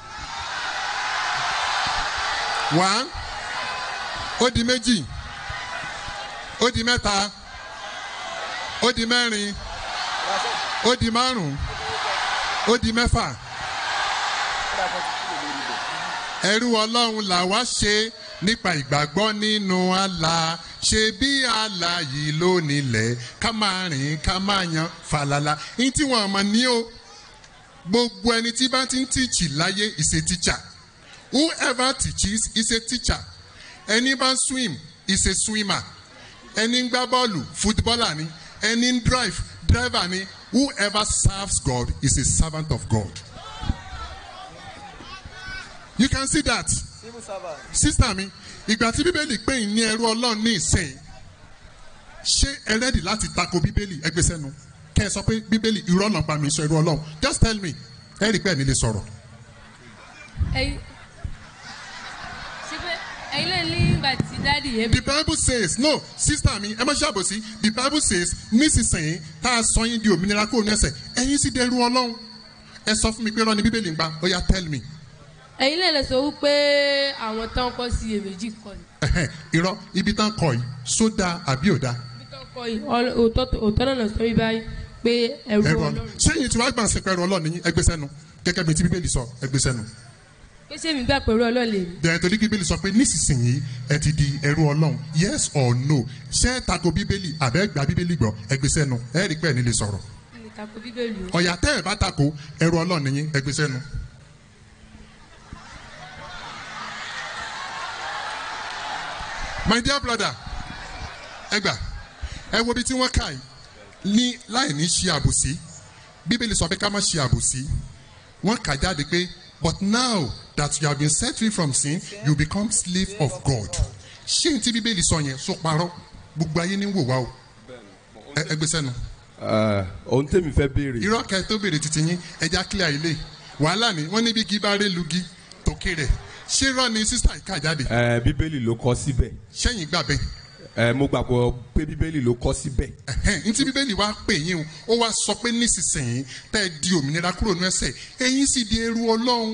one ó di méjì ó di mẹ́ta ó di mẹ́rin ó di márùn ó di mẹ́fà ẹrú ọlọ́run là wá ṣe nípa ìgbàgbọ́ nínú àlà ṣe bí àlà yìí ló nílẹ̀ ká máa rìn ká máa yan fàlàlà ní tí wọn mọ̀ ní o gbogbo ẹni tí bá ti ń tíìchì láyé is a teacher whoever teaches is a teacher ẹni bá ń swim is a swimmer ẹni ń gbá bọ́ọ̀lù footballer ni ẹni ń drive driver ni whoever serves God is a servant of God. you can see that sister mi ìgbà tí bíbélì pè yín ní ẹrú ọlọ́run ní ìsìn ṣé ẹ rẹ́dì láti tako bíbélì ẹgbẹ́ sẹ́nu kẹ́ ẹ sọ pé bíbélì irọ́ náà pa mi sọ ẹrú ọlọ́run just tell me ẹ rí i pé ẹ̀ ní lè sọ̀rọ̀. ẹ̀yin síbẹ̀ ẹ̀yin lè ní ìgbà tí dáàdì yẹn. the bible says no sister mi ẹ má ṣàbòsí the bible says nísinsìnyí tá a sọ yín di òmìnira kúrò ní ẹ̀ṣẹ̀ ẹ̀yin sì dẹrú ọlọ́run ẹ sọ fún mi pé irọ́ ni bíbélì ń pa ó yá tell me ẹ̀yin lè lè sọ wípé àwọn tán kọ́ sí iyèméjì kọ́ ni. Ẹhẹ́n, irọ́ ibi tán kọ yìí sódà àbí òdà tán kọ́ yìí ọl- òótọ́ òótọ́ náà sọ mí báyìí pé ẹrú ẹrú ọlọ́run. ọlọ́run ṣé yìí tí wàá gbà ń sìnkú ẹrú ọlọ́run ní ẹgbẹ́ sẹ́nu gẹ́gẹ́ bí ti bíbélì sọ ẹgbẹ́ sẹ́nu pé ṣé mi gbà pé ẹrú ọlọ́run lè mi. dẹ̀rẹ̀ torí bíbélì sọ pé nísinsìnyí ẹ ti di ẹrú ọlọ́run yes or no ṣé ẹ tako bíbélì àbẹ́ gba bíbélì gbọ́ ẹgbẹ́ sẹ́nu ẹ rí pé ẹ̀ ní lè sọ̀rọ̀ mi kà pé bíbélì o. ọ̀yà tẹ́ ẹ̀ bá tako ẹrú ọlọ́run nìyí ẹgbẹ́ sẹ́nu. my dear brother ẹ gbà ẹ wo bí tí wọ́n kà yìí ní láì ní ṣe àbòsí bíbélì sọ pé ká má ṣe àbòsí wọ́n kà jáde pé but now that you have been set free from sin you become slave of God ṣé n tí bíbélì sọ yẹn sọ parọ́ gbogbo ayé ní wò wá o ẹ ẹ gbé sẹ́nu ohun tèmi fẹ́ béèrè. irọ́ kẹ tó béèrè títí yín ẹja clear ilé wàhálà ni wọ́n níbi gíba rẹ̀ lugi tòkè rẹ̀ ṣé irọ́ ni sísá ìka jáde ẹ bíbélì ló kọ síbẹ̀. sẹ́yìn gbà bẹ́ẹ̀. ẹ mo gbàgbọ́ pé bíbélì ló kọ síbẹ̀. ẹhẹn ntí bíbélì wa pè yín o ó wá sọ pé nísinsìnyí tẹ́ ẹ di òmìnira kúrò ní ẹ̀ṣẹ̀ ẹ̀yin sì di ẹrú ọlọ́run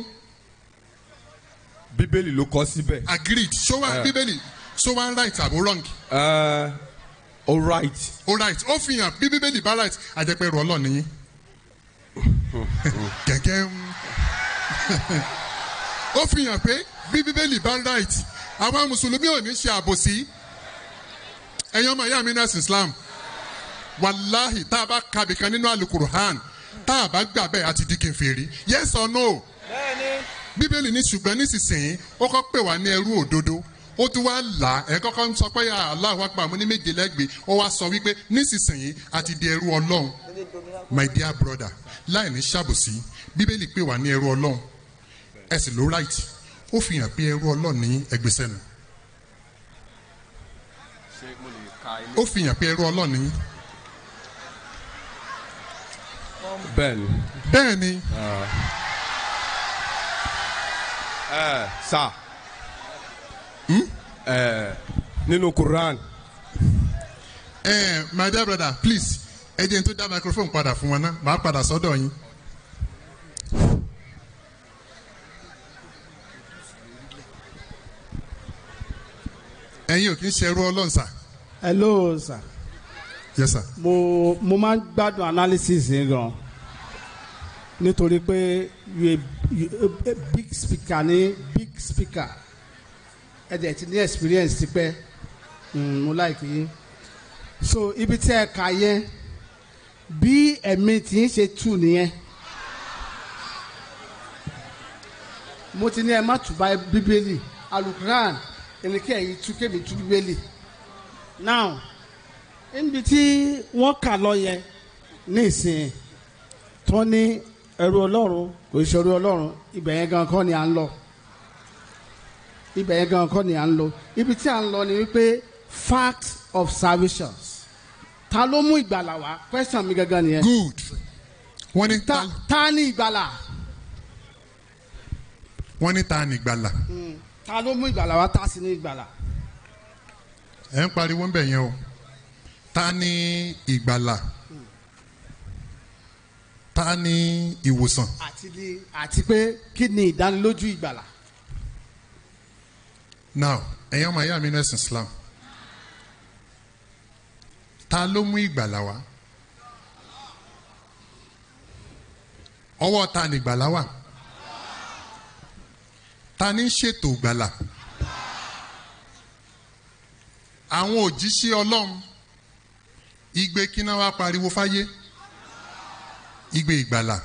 bíbélì ló kọ síbẹ̀. agreed ṣó wá Eh. bíbélì ṣó wá right àbó wrong. ẹ all right. all right ó fi hàn bí bíbélì bá right àjẹpẹ́ ẹrú ọlọ́run nìyí. gẹ́gẹ́ ń ó fi hàn pé bí bíbélì bá right àwọn mùsùlùmí ò ní ṣe àbòsí ẹ̀yin ọmọ ìyá mi nẹ́sìn islam wàláhì tá a bá kàbí kan nínú alukuruhan tá a bá gbà bẹ́ẹ̀ àti di kèfèrí yes or no bíbélì ní ṣùgbọ́n nísinsìnyí ó kọ́ pè wá ní ẹrú òdodo ó tún wá là ẹ kọ́kọ́ ń sọ pé Allahu Akbar mo ní méje lẹ́gbẹ̀ẹ́ ó wá sọ wípé nísinsìnyí àti di ẹrú ọlọ́run my dear brother láì ní ṣàbòsí bíbélì pè wá ní ẹrú ọlọ́run ẹ sì ló right ó fi hàn pé ẹrú ọlọ́run ní ẹgbẹ́sẹ̀nu ó fi hàn pé ẹrú ọlọ́run ní bẹ́ẹ̀ni. bẹ́ẹ̀ni. ẹ sá ẹ nínú Quran. ẹ my dear brother please ẹ jẹ́ n tó dá microphone padà fún wọn náà màá padà sọ́dọ̀ yín. ẹ̀yin ò kí ń ṣerú ọlọ́run sà. hello sir. yes sir. mo mo máa ń gbádùn analysis yẹn gan nítorí pé you a, you a, a big speaker ní big speaker ẹ dẹ̀ ti ní experience tipẹ́ mm, mo like yín so ibi tí ẹ kà yẹn bí ẹ̀mí tí ń ṣe tù nìyẹn mo ti ní ẹ má tù bá bíbélì alukuran ẹni kí ẹ̀yin tú kémi tú bíbélì now níbi tí wọ́n kà lọ yẹn ní ìsìn tó ní ẹrú ọlọ́run kò ṣe ẹrú ọlọ́run ibẹ̀ yẹn gan kọ́ ni à ń lọ ibẹ̀ yẹn gan kọ́ ni à ń lọ ibi tí à ń lọ ni wípé fact of salvations ta ló mú ìgbàlà wá question mi gangan nìyẹn. good wọ́n ní ta ta ní ìgbàlà. wọ́n ní ta ní ìgbàlà. Mm, ta ló mú ìgbàlà wá ta sí ní ìgbàlà. ẹ ń pariwo ń bẹ̀ yẹn o ta ní ìgbàlà ta ní ìwòsàn. àti ní àti pé kí ni ìdánilójú ìgbàlà. now ẹ̀yin ọmọ ayé mi ní ẹ̀sìn Islam ta ló mú ìgbàlà wá ọwọ́ ta ní ìgbàlà wà ta ní ṣètò ìgbàlà àwọn òjíṣẹ́ Ọlọ́run igbe kíná wa pariwo fáyé igbe ìgbàlà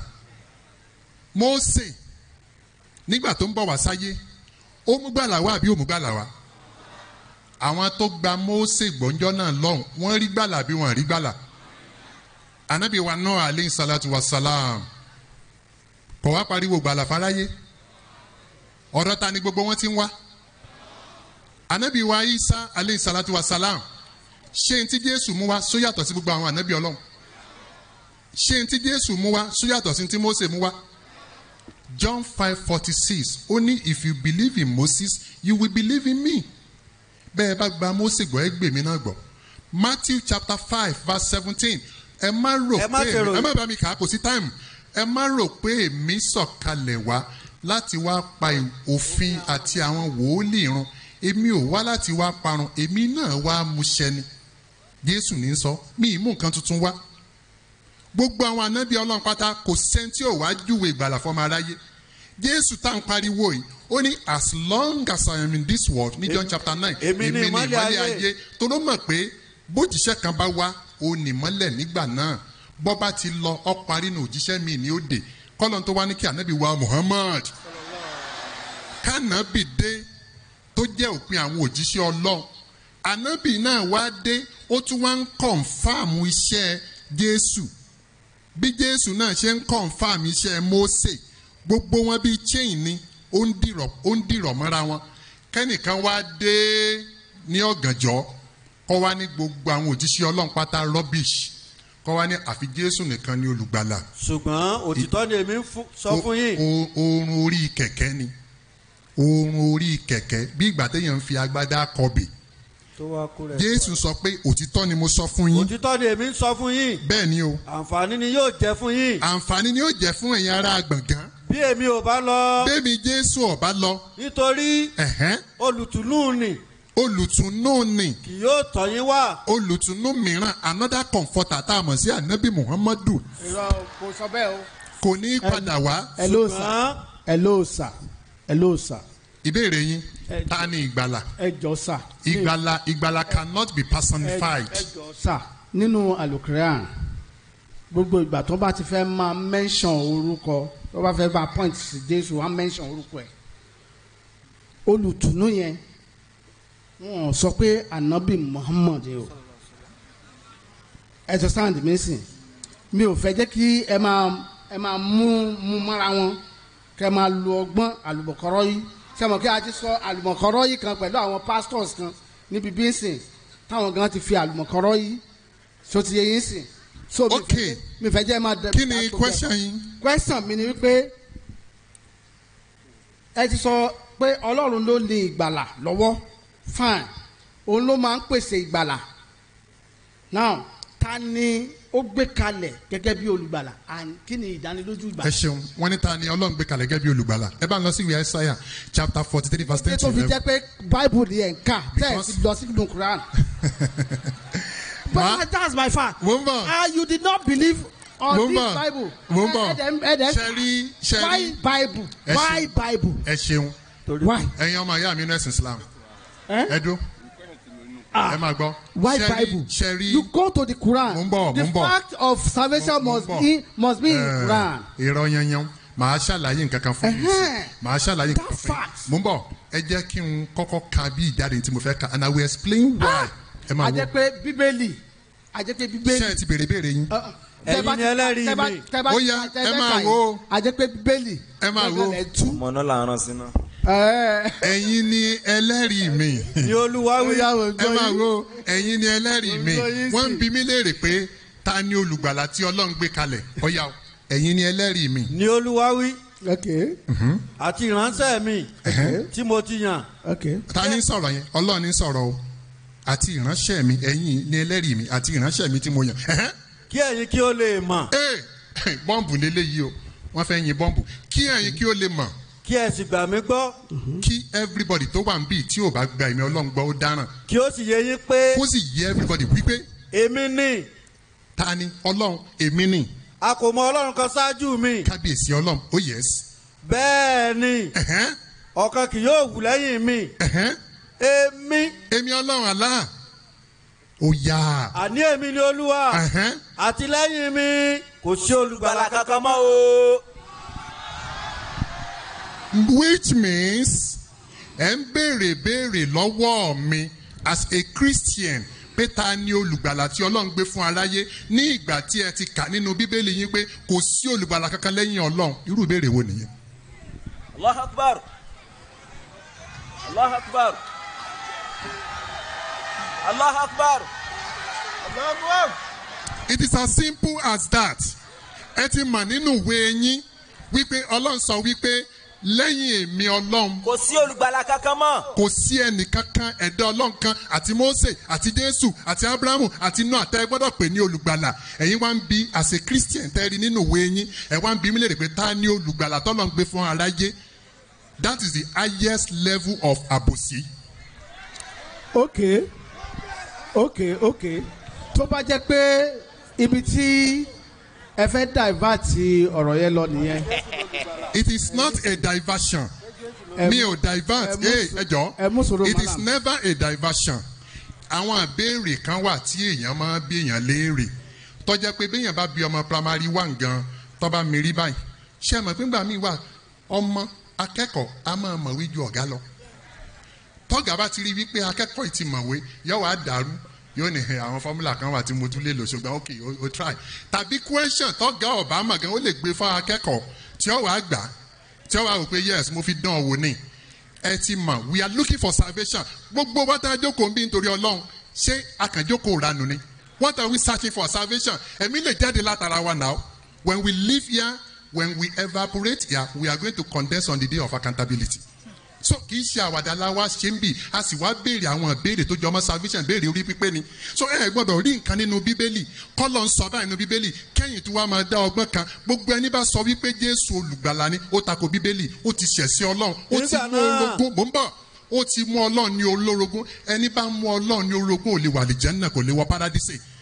Mósè nígbà tó ń bọ̀ wá sáyé ó mú gbàlà wá àbí ó mú gbàlà wá àwọn tó gba Mósè gbọ́njọ́ náà lọ́hùn wọ́n rí gbàlà àbí wọ́n rí gbàlà anabi wa náà aleyhi salatu wa salam kò wá pariwo gbàlà fáráyé ọ̀dọ̀ ta ni gbogbo wọn ti ń wá anabi wa isa aleyhi salatu wa salam ṣé n tí Jésù mú wá só yàtọ̀ sí gbogbo àwọn anabi Ọlọ́run ṣé n tí Jésù mú wá só yàtọ̀ sí n tí Mósè mú wá John five forty six ó ní if you believe in Moses you will believe in me bẹ́ẹ̀ bá gba Mósè gbọ́ ẹ gbè mí náà gbọ́ Matthew chapter five verse seventeen ẹ má rò Ẹ má pé ṣe rò- ẹ má bá mi kà á kò sí táìmù ẹ má rò pé èmi sọ̀kalẹ̀ wá láti wá pa òfin àti àwọn wòólì run èmi ò wá láti wá parun èmi náà wá múṣẹ ni Jésù ní sọ mí ì mú nǹkan tuntun wá gbogbo àwọn anábì ọlọ́run pátá kò sẹ́ńtì ò wá júwe ìgbàlà fọmọ aráyé jésù tá à ń pariwo yìí ó ní as long as I am in this world ní John chapter nine èmi ni ìmọ́lẹ̀ ayé. tó ló mọ̀ pé bójìṣẹ́ kan bá wá ó ní mọ́lẹ̀ nígbà náà bọ́ bá ti lọ ọ parí ní òjíṣẹ́ mi ní òde kọ́lọ́n tó wá ní kí ànábì wa Muhammad kánàbì dé tó jẹ́ òpin àwọn òjíṣẹ́ ọlọ́run ànábì náà wá dé ó tún wá ń kọ̀ǹfàmù iṣẹ́ jésù bí jésù náà ṣe ń kọ̀ǹfàmù iṣẹ́ mósè gbogbo wọn bíi chain ni ó ń dìrọ̀ ó ń dìrọ̀ mọ́ra wọn kẹ́nìkan wá dé ní ọ̀gànjọ́ kọ́ wá ní gbogbo àwọn òjíṣẹ́ ọlọ́run pátá rubbish kọ́ wá ní àfi jésù nìkan ní olùgbàlà ṣùgbọ́n òtítọ́ ni èmi ń fún- sọ fún yín. O- oorun orí kẹ̀kẹ́ ni oorun orí kẹ̀kẹ́ bí ìgbà téèyàn ń fi agbádá kọbè tó wá kú rẹ̀. jésù sọ pé òtítọ́ ni mo sọ fún yín òtítọ́ ni èmi ń sọ fún yín. bẹ́ẹ̀ ni o àǹfààní ni yóò jẹ́ fún yín. àǹfààní ni yóò jẹ́ fún ẹ̀yin ará gbọ̀ngàn bí èmi ò bá lọ. bẹ́ẹ̀mi jésù ọ̀bá lọ nítorí ẹ̀hẹ́n, olùtùnú ni olùtùnú ni kì yóò tọ̀ yín wá. olùtùnú mìíràn another comforter tá a mọ̀ sí anabi muhammadu irọ́ kò sọ bẹ́ẹ̀ o. kò ní í padà wá ẹ ló sà ẹ ló sà hello sir. ìbéèrè yín ta ni ìgbàlà ẹ jọ sà. ìgbàlà ìgbàlà cannot be personified. ẹ jọ sà nínú alukoran gbogbo ìgbà tó bá ti fẹ́ máa mention orúkọ tó bá fẹ́ máa point sí jésù wá mention orúkọ ẹ̀ olùtùnú yẹn wọn sọ pé anabi muhammad o ẹ jọ sáǹdì mi sìn mi ò fẹ́ jẹ́ kí ẹ máa ẹ máa mú mú mọ́ra wọn kẹ́ máa lo ọgbọ́n àlùbọ̀kọ́rọ́ yìí sẹ́mo kí a ti sọ àlùmọ̀kọ́rọ́ yìí kan pẹ̀lú àwọn pastors kan níbi bí ń sìn táwọn gan ti fi àlùmọ̀kọ́rọ́ yìí so ti yẹ yín sìn. so mi fẹ́ mi fẹ́ jẹ́ máa dẹ̀. kí ni question yín. question mi ni wípé ẹ ti sọ pé ọlọ́run ló ní ìgbàlà lọ́wọ́ fine òun ló máa ń pèsè ìgbàlà now ta ni ó gbé kalẹ̀ gẹ́gẹ́ bí olùgbàlà and kí ni ìdánilójú ìgbàlà. ẹ ṣeun wọn ní ta ni ọlọ́run gbé kalẹ̀ gẹ́gẹ́ bí olùgbàlà ẹ bá ń lọ sí ìwé ẹsáyà chapter forty three verse ten ṣé to tó fi eleven. jẹ́ pé bible ni ẹ̀ ń kà tẹ́ ẹ̀ ti lọ sí ìlú quran. but that's my fact. mo ń bọ̀. ah you did not believe on Mo ń this bọ̀. bible. Mo ń bọ̀. ẹ dẹ̀ ẹ dẹ̀ Ṣé rí- ṣé rí- why bible Ẹ why ṣeun. bible. ẹ ṣeun Why? ẹyin ọmọ ìyá mi inú ẹ̀sìn islam Eh? ẹ dúró ẹ máa gbọ́. why Ṣé rí- bible ṣé rí- you go to the quran Mo ń bọ̀, the mo ń bọ̀. fact of salvation must bọ̀. be must be in Eh, quran. irọ́ yanyan màá ṣàlàyé nǹkan kan fún yín Ẹhẹ́n. màá ṣàlàyé nǹkan kan fún yín mo ń bọ̀ ẹ jẹ́ kí n kọ́kọ́ ka bí ìjáde tí mo fẹ́ ka and I will explain why ẹ máa a wo jẹ́ pé bíbélì a jẹ́ pé bíbélì. ṣé ẹ ti béèrè béèrè yín. Ẹ̀yin ni ẹlẹ́rìí mi. Ó yá, ẹ máa wo. a jẹ́ pé bíbélì. ẹ máa wo ọmọ náà là ń rán sí náà. ẹ̀yin ni ẹlẹ́rìí mi. ni olúwa wí. ẹ máa wo ẹ̀yin ni ẹlẹ́rìí mi Mo gbọ́ yín wọ́n sí. ń bi mí léèrè pé ta ni olùgbàlà tí ọlọ́run gbé kalẹ̀ ọ̀yà o ẹ̀yin ni ẹlẹ́rìí mi. ni olúwa wí. okay. àti ìránṣẹ́ mi tí mo ti yàn. okay. ta ni ń sọ̀rọ̀ yẹn ọlọ́run ní sọ̀rọ̀ o àti ìránṣẹ́ mi ẹ̀yin ni ẹlẹ́rìí mi àti ìránṣẹ́ mi tí mo yàn. Ẹ̀hẹ́n. kí ẹ̀yin kí ó lè mọ̀. ee bọ́ǹbù lélẹ́yìí o wọ́n fẹ́ yin bọ́ǹbù kí ẹ̀yin kí ó lè mọ̀. kí ẹ sì gbà mí gbọ́. kí everybody tó wà ń bì tí ò bá gba ẹ̀mí ọlọ́run gbọ́ ó dáràn. kí ó sì yé yín pé. kó sì yé everybody wípé. èmi ni. ta ni ọlọ́run èmi ni. a kò mọ ọlọ́run kan ṣáájú mi. kábíyèsí ọlọ́run ó yẹs. bẹ́ẹ̀ ni. ọ̀kan kì yóò wù lẹ́yìn mi. èmi. èmi ọlọ́run àlá. ó yá. àní èmi ni olúwa. Ẹ̀hẹ́n. àti lẹ́yìn mi kò sí olùgbàlà kankan mọ́ o. which means ẹ ń béèrè béèrè lọ́wọ́ mi as a christian pé ta ni olùgbàlà tí ọlọ́run gbé fún aráyé ní ìgbà tí ẹ ti kà nínú bíbélì yín pé kò sí olùgbàlà kankan lẹ́yìn ọlọ́run irú ìbéèrè wo nìyẹn. allah akbar allah akbar allah akbar allah akbar. it is as simple as that ẹ ti mọ̀ nínú ìwé yín wípé ọlọ́run sọ wípé lẹ́yìn èmi ọlọ́run kò sí olùgbàlà kankan mọ́. kò sí ẹnìkankan ẹ̀dá ọlọ́run kan àti mose àti jésù àti abrahamu àti noah tẹ́ ẹ gbọ́dọ̀ pè ní olùgbàlà ẹ̀yin wá ń bi as a christian tẹ́ ẹ rí nínú ìwé yín ẹ̀ wá ń bi mí lè rè pé ta ni olùgbàlà tọ́lọ́ ń gbé fún aráyé that is the highest level of àbòsí. okay okay okay tó bá jẹ́ pé ibi tí ẹ fẹ́ divert ọ̀rọ̀ yẹn lọ nìyẹn. it is not a diversion Ẹ mi mú- ò divert ẹ mú ẹ sùúrù- ẹ jọ ẹ mú sùúrù, it is madam. never a diversion àwọn àbẹ̀rẹ̀ kan wà tí èèyàn máa bí èèyàn léèrè tọ́jà pé béèyàn bá bí ọmọ primary one gan tọ́ba mi rí báyìí ṣé ẹ mọ̀ pé ńgbà míì wà ọmọ akẹ́kọ̀ọ́ a máa mọ̀wé ju ọ̀gá lọ tọ́gà bá ti rí wípé akẹ́kọ̀ọ́ yìí ti mọ̀wé yóò wá dàrú yóò ní ẹ àwọn fọ́múlà kan wà tí mo tún lè lò ṣùgbọ́n ok o, o try tàbí question tọ́gà ọ̀bá mọ̀ gan ó lè gbé fún akẹ́kọ̀ọ́ tí ó wàá gbà tí ó wàá wò pé yes mo fi dán ọ wò ní ẹ ti mọ̀ we are looking for salvation gbogbo wa tá a jókòó ń bí nítorí ọlọ́run ṣé akànjókòó ranù ni what are we searching for salvation ẹ̀mí lè jáde látara wa now when we live here when we evaporate here we are going to condense on the day of accountability so kì í ṣe àwàdà la wá ṣe ń bì a sì wá béèrè àwọn ìbéèrè tó jọmọ salvation béèrè orí pípé ni so ẹ gbọdọ̀ rí nǹkan nínú bíbélì kọ́lọ̀ ń sọ báyìí nínú bíbélì kẹ́yìn tí wàá máa dá ọgbọ́n kan gbogbo ẹni bá sọ wípé jésù olùgbàlà ni ó tako bíbélì ó ti ṣẹ̀sí ọlọ́run ó ti Nígbà mú náà- orogún mò ń bọ̀ ó ti mú ọlọ́run ní olórogún ẹni bá mú ọlọ́run ní orogún ò lè wà lè jẹ́ náà kò lè wọ paradíṣe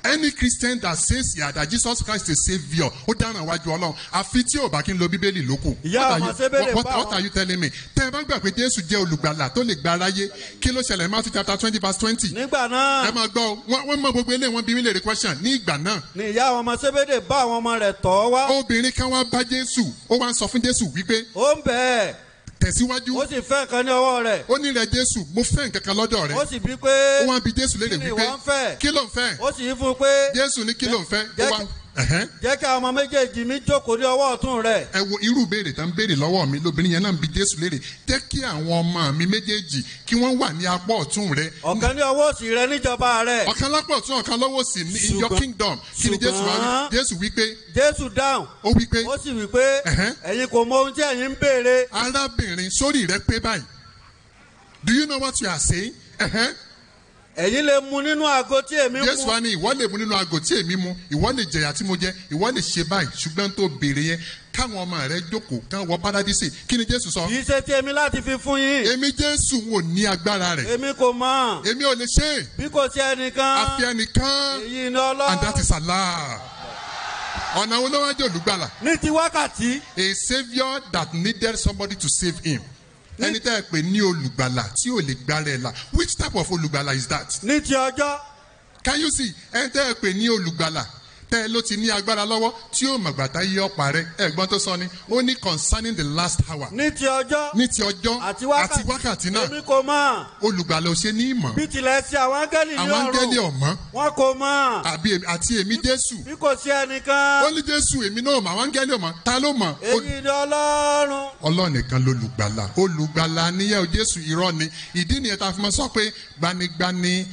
any christian that says yeah, that jesus christ is saviour ó dáràn wájú ọlọ́run àfi tí ò bá kí n lo bíbélì lókù. Ìyá What are ọmọ you- Sébélé what- bá what wọn- are you telling me. tẹ́ ẹ bá gbà pé jésù jẹ́ olùgbàlà tó lè gba aráyé kí ló ṣẹlẹ̀ matthew chapter twenty verse twenty. nígbà náà. ẹ máa gbọ́ o, wọ́n wọ́n mọ gbogbo eléyìí wọ́n bí mi lè rí question ní ìgbà náà. ni ìyá àwọn ọmọ sébédè bá àwọn ọmọ rẹ̀ tọ́ wá. obìnrin kan wá bá jésù ó wá ń sọ fún jésù wípé. ó ń bẹ̀ ẹ́. tẹ̀síwájú. ó sì fẹ́ nǹkan ní ọwọ́ rẹ̀. ó ní rẹ jésù mo fẹ́ nǹkan kan lọ́dọ̀ rẹ. ó sì bí pé. ó wá bí jésù léèrè kí ni wípé ìwọ ń fẹ́? kí ló ń fẹ́. ó sì yí fún un pé. jésù ní kí ló ń fẹ́. ó wá ẹ̀hẹ́n. jẹ́ kí àwọn ọmọ méjèèjì mi jókòó ní ọwọ́ ọ̀tún rẹ̀. ẹ wo irú ìbéèrè tán béèrè lọ́wọ́ mi lóbìnrin yẹn náà ń bi jésù léèrè jẹ́ kí àwọn ọmọ mi méjèèjì kí wọ́n wà ní apá ọ̀tún rẹ. ọ̀kan ní ọwọ́ òsì rẹ níjọba rẹ̀. ọ̀kan lápá ọ̀tún ọ̀kan lọ́wọ́ sí ní in your Ṣùgbọ́n- kingdom kí ni jésù wá wí ṣùgbọ́n- jésù wí pé. jésù dáhùn. ó wí pé. ó sì wí pé. ẹ̀yin kò mọ ohun tí ẹ̀yin ń béèrè. arábìnrin sórí rẹ pé báyìí do you know what you are saying. ẹ̀hẹ́n. ẹ̀yin lè mu nínú àgọ́ tí èmi mu. jésù wa ní ìwọ lè mu nínú aago tí èmi mu ìwọ lè jẹyà tí mo jẹ ìwọ lè ṣe báyìí ṣùgbọ́n tó béèrè yẹn káwọn ọmọ rẹ jókòó kán wọ paradísè kí ni jésù sọ. kì í ṣe ti èmi láti fi fún yín. èmi jésù ń wò ní agbára rẹ. èmi kò mọ̀. èmi ò lè ṣe é. bí kò sí ẹnìkan. àfi ẹnìkan. èyí ni ọlọ́run. and that is allah. ọ̀nà wo ló wá jẹ́ olùgbàlà. ní ti wákàtí. a saviour that needed somebody to save him. ẹni tẹ́ ẹ pè ní olùgbàlà tí ò lè gbára ẹ̀ la which type of olùgbàlà is that. ní ti ọjọ́. can you see ẹni tẹ́ ẹ pè ní olùgbàlà tẹ́ ẹ ló ti ní agbára lọ́wọ́ tí ó mọ̀gbàtà yí ọ̀pá rẹ ẹ̀gbọ́n tó sọ ni ó ní concerning the last hour. ní ti ọjọ́. ní ti ọjọ́ àti wákàtí. àti wákàtí náà èmi kò mọ̀. olùgbàlà ò ṣe ní ìmọ̀ bí tilẹ̀ ṣe àwọn áńgẹ́lì ní ọ̀run. àwọn áńgẹ́lì ọ̀mọ́ wọn kò mọ̀. àbí èmi- àti èmi jésù bí kò sí ẹnìkan. ó ní jésù èmi náà mọ̀ àwọn áńgẹ́lì ọ̀mọ́ ta ló mọ̀ Ó- èyí ni ọlọ́run. ọlọ́run nìkan lolùgbàlà olùgbàlà níyẹn o jésù irọ́ ni ìdí nìyẹn tá a fi máa sọ pé gbanigbani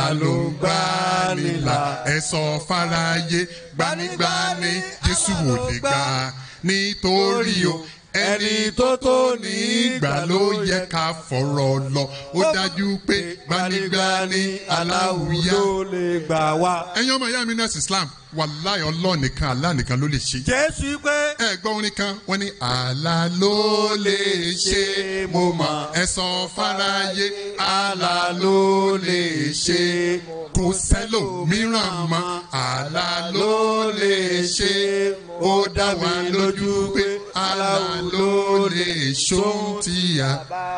alálògbànilà ẹ̀sọ́ fáráyé gbanigbani jésù ò lè gbà nítorí o ẹni tó tó ní ìgbà ló yẹ ká fọ̀rọ̀ lọ ó dájú pé gbanigbani aláwùyá. ló lè gbà wá. ẹ̀yin ọmọ ìyá mi nurse islam wàláì ọlọ́ọ̀ nìkan àlá nìkan ló lè ṣe. jésù pé. ẹ gbọ́ orin kan wọ́n ní àlá ló lè ṣe mo mọ̀ ẹ sọ fáráyé àlá ló lè ṣe kò sẹ́lòmíràn mọ́ àlá ló lè ṣe ó dá wa lójú pé àlá ló lè ṣóhun tí a.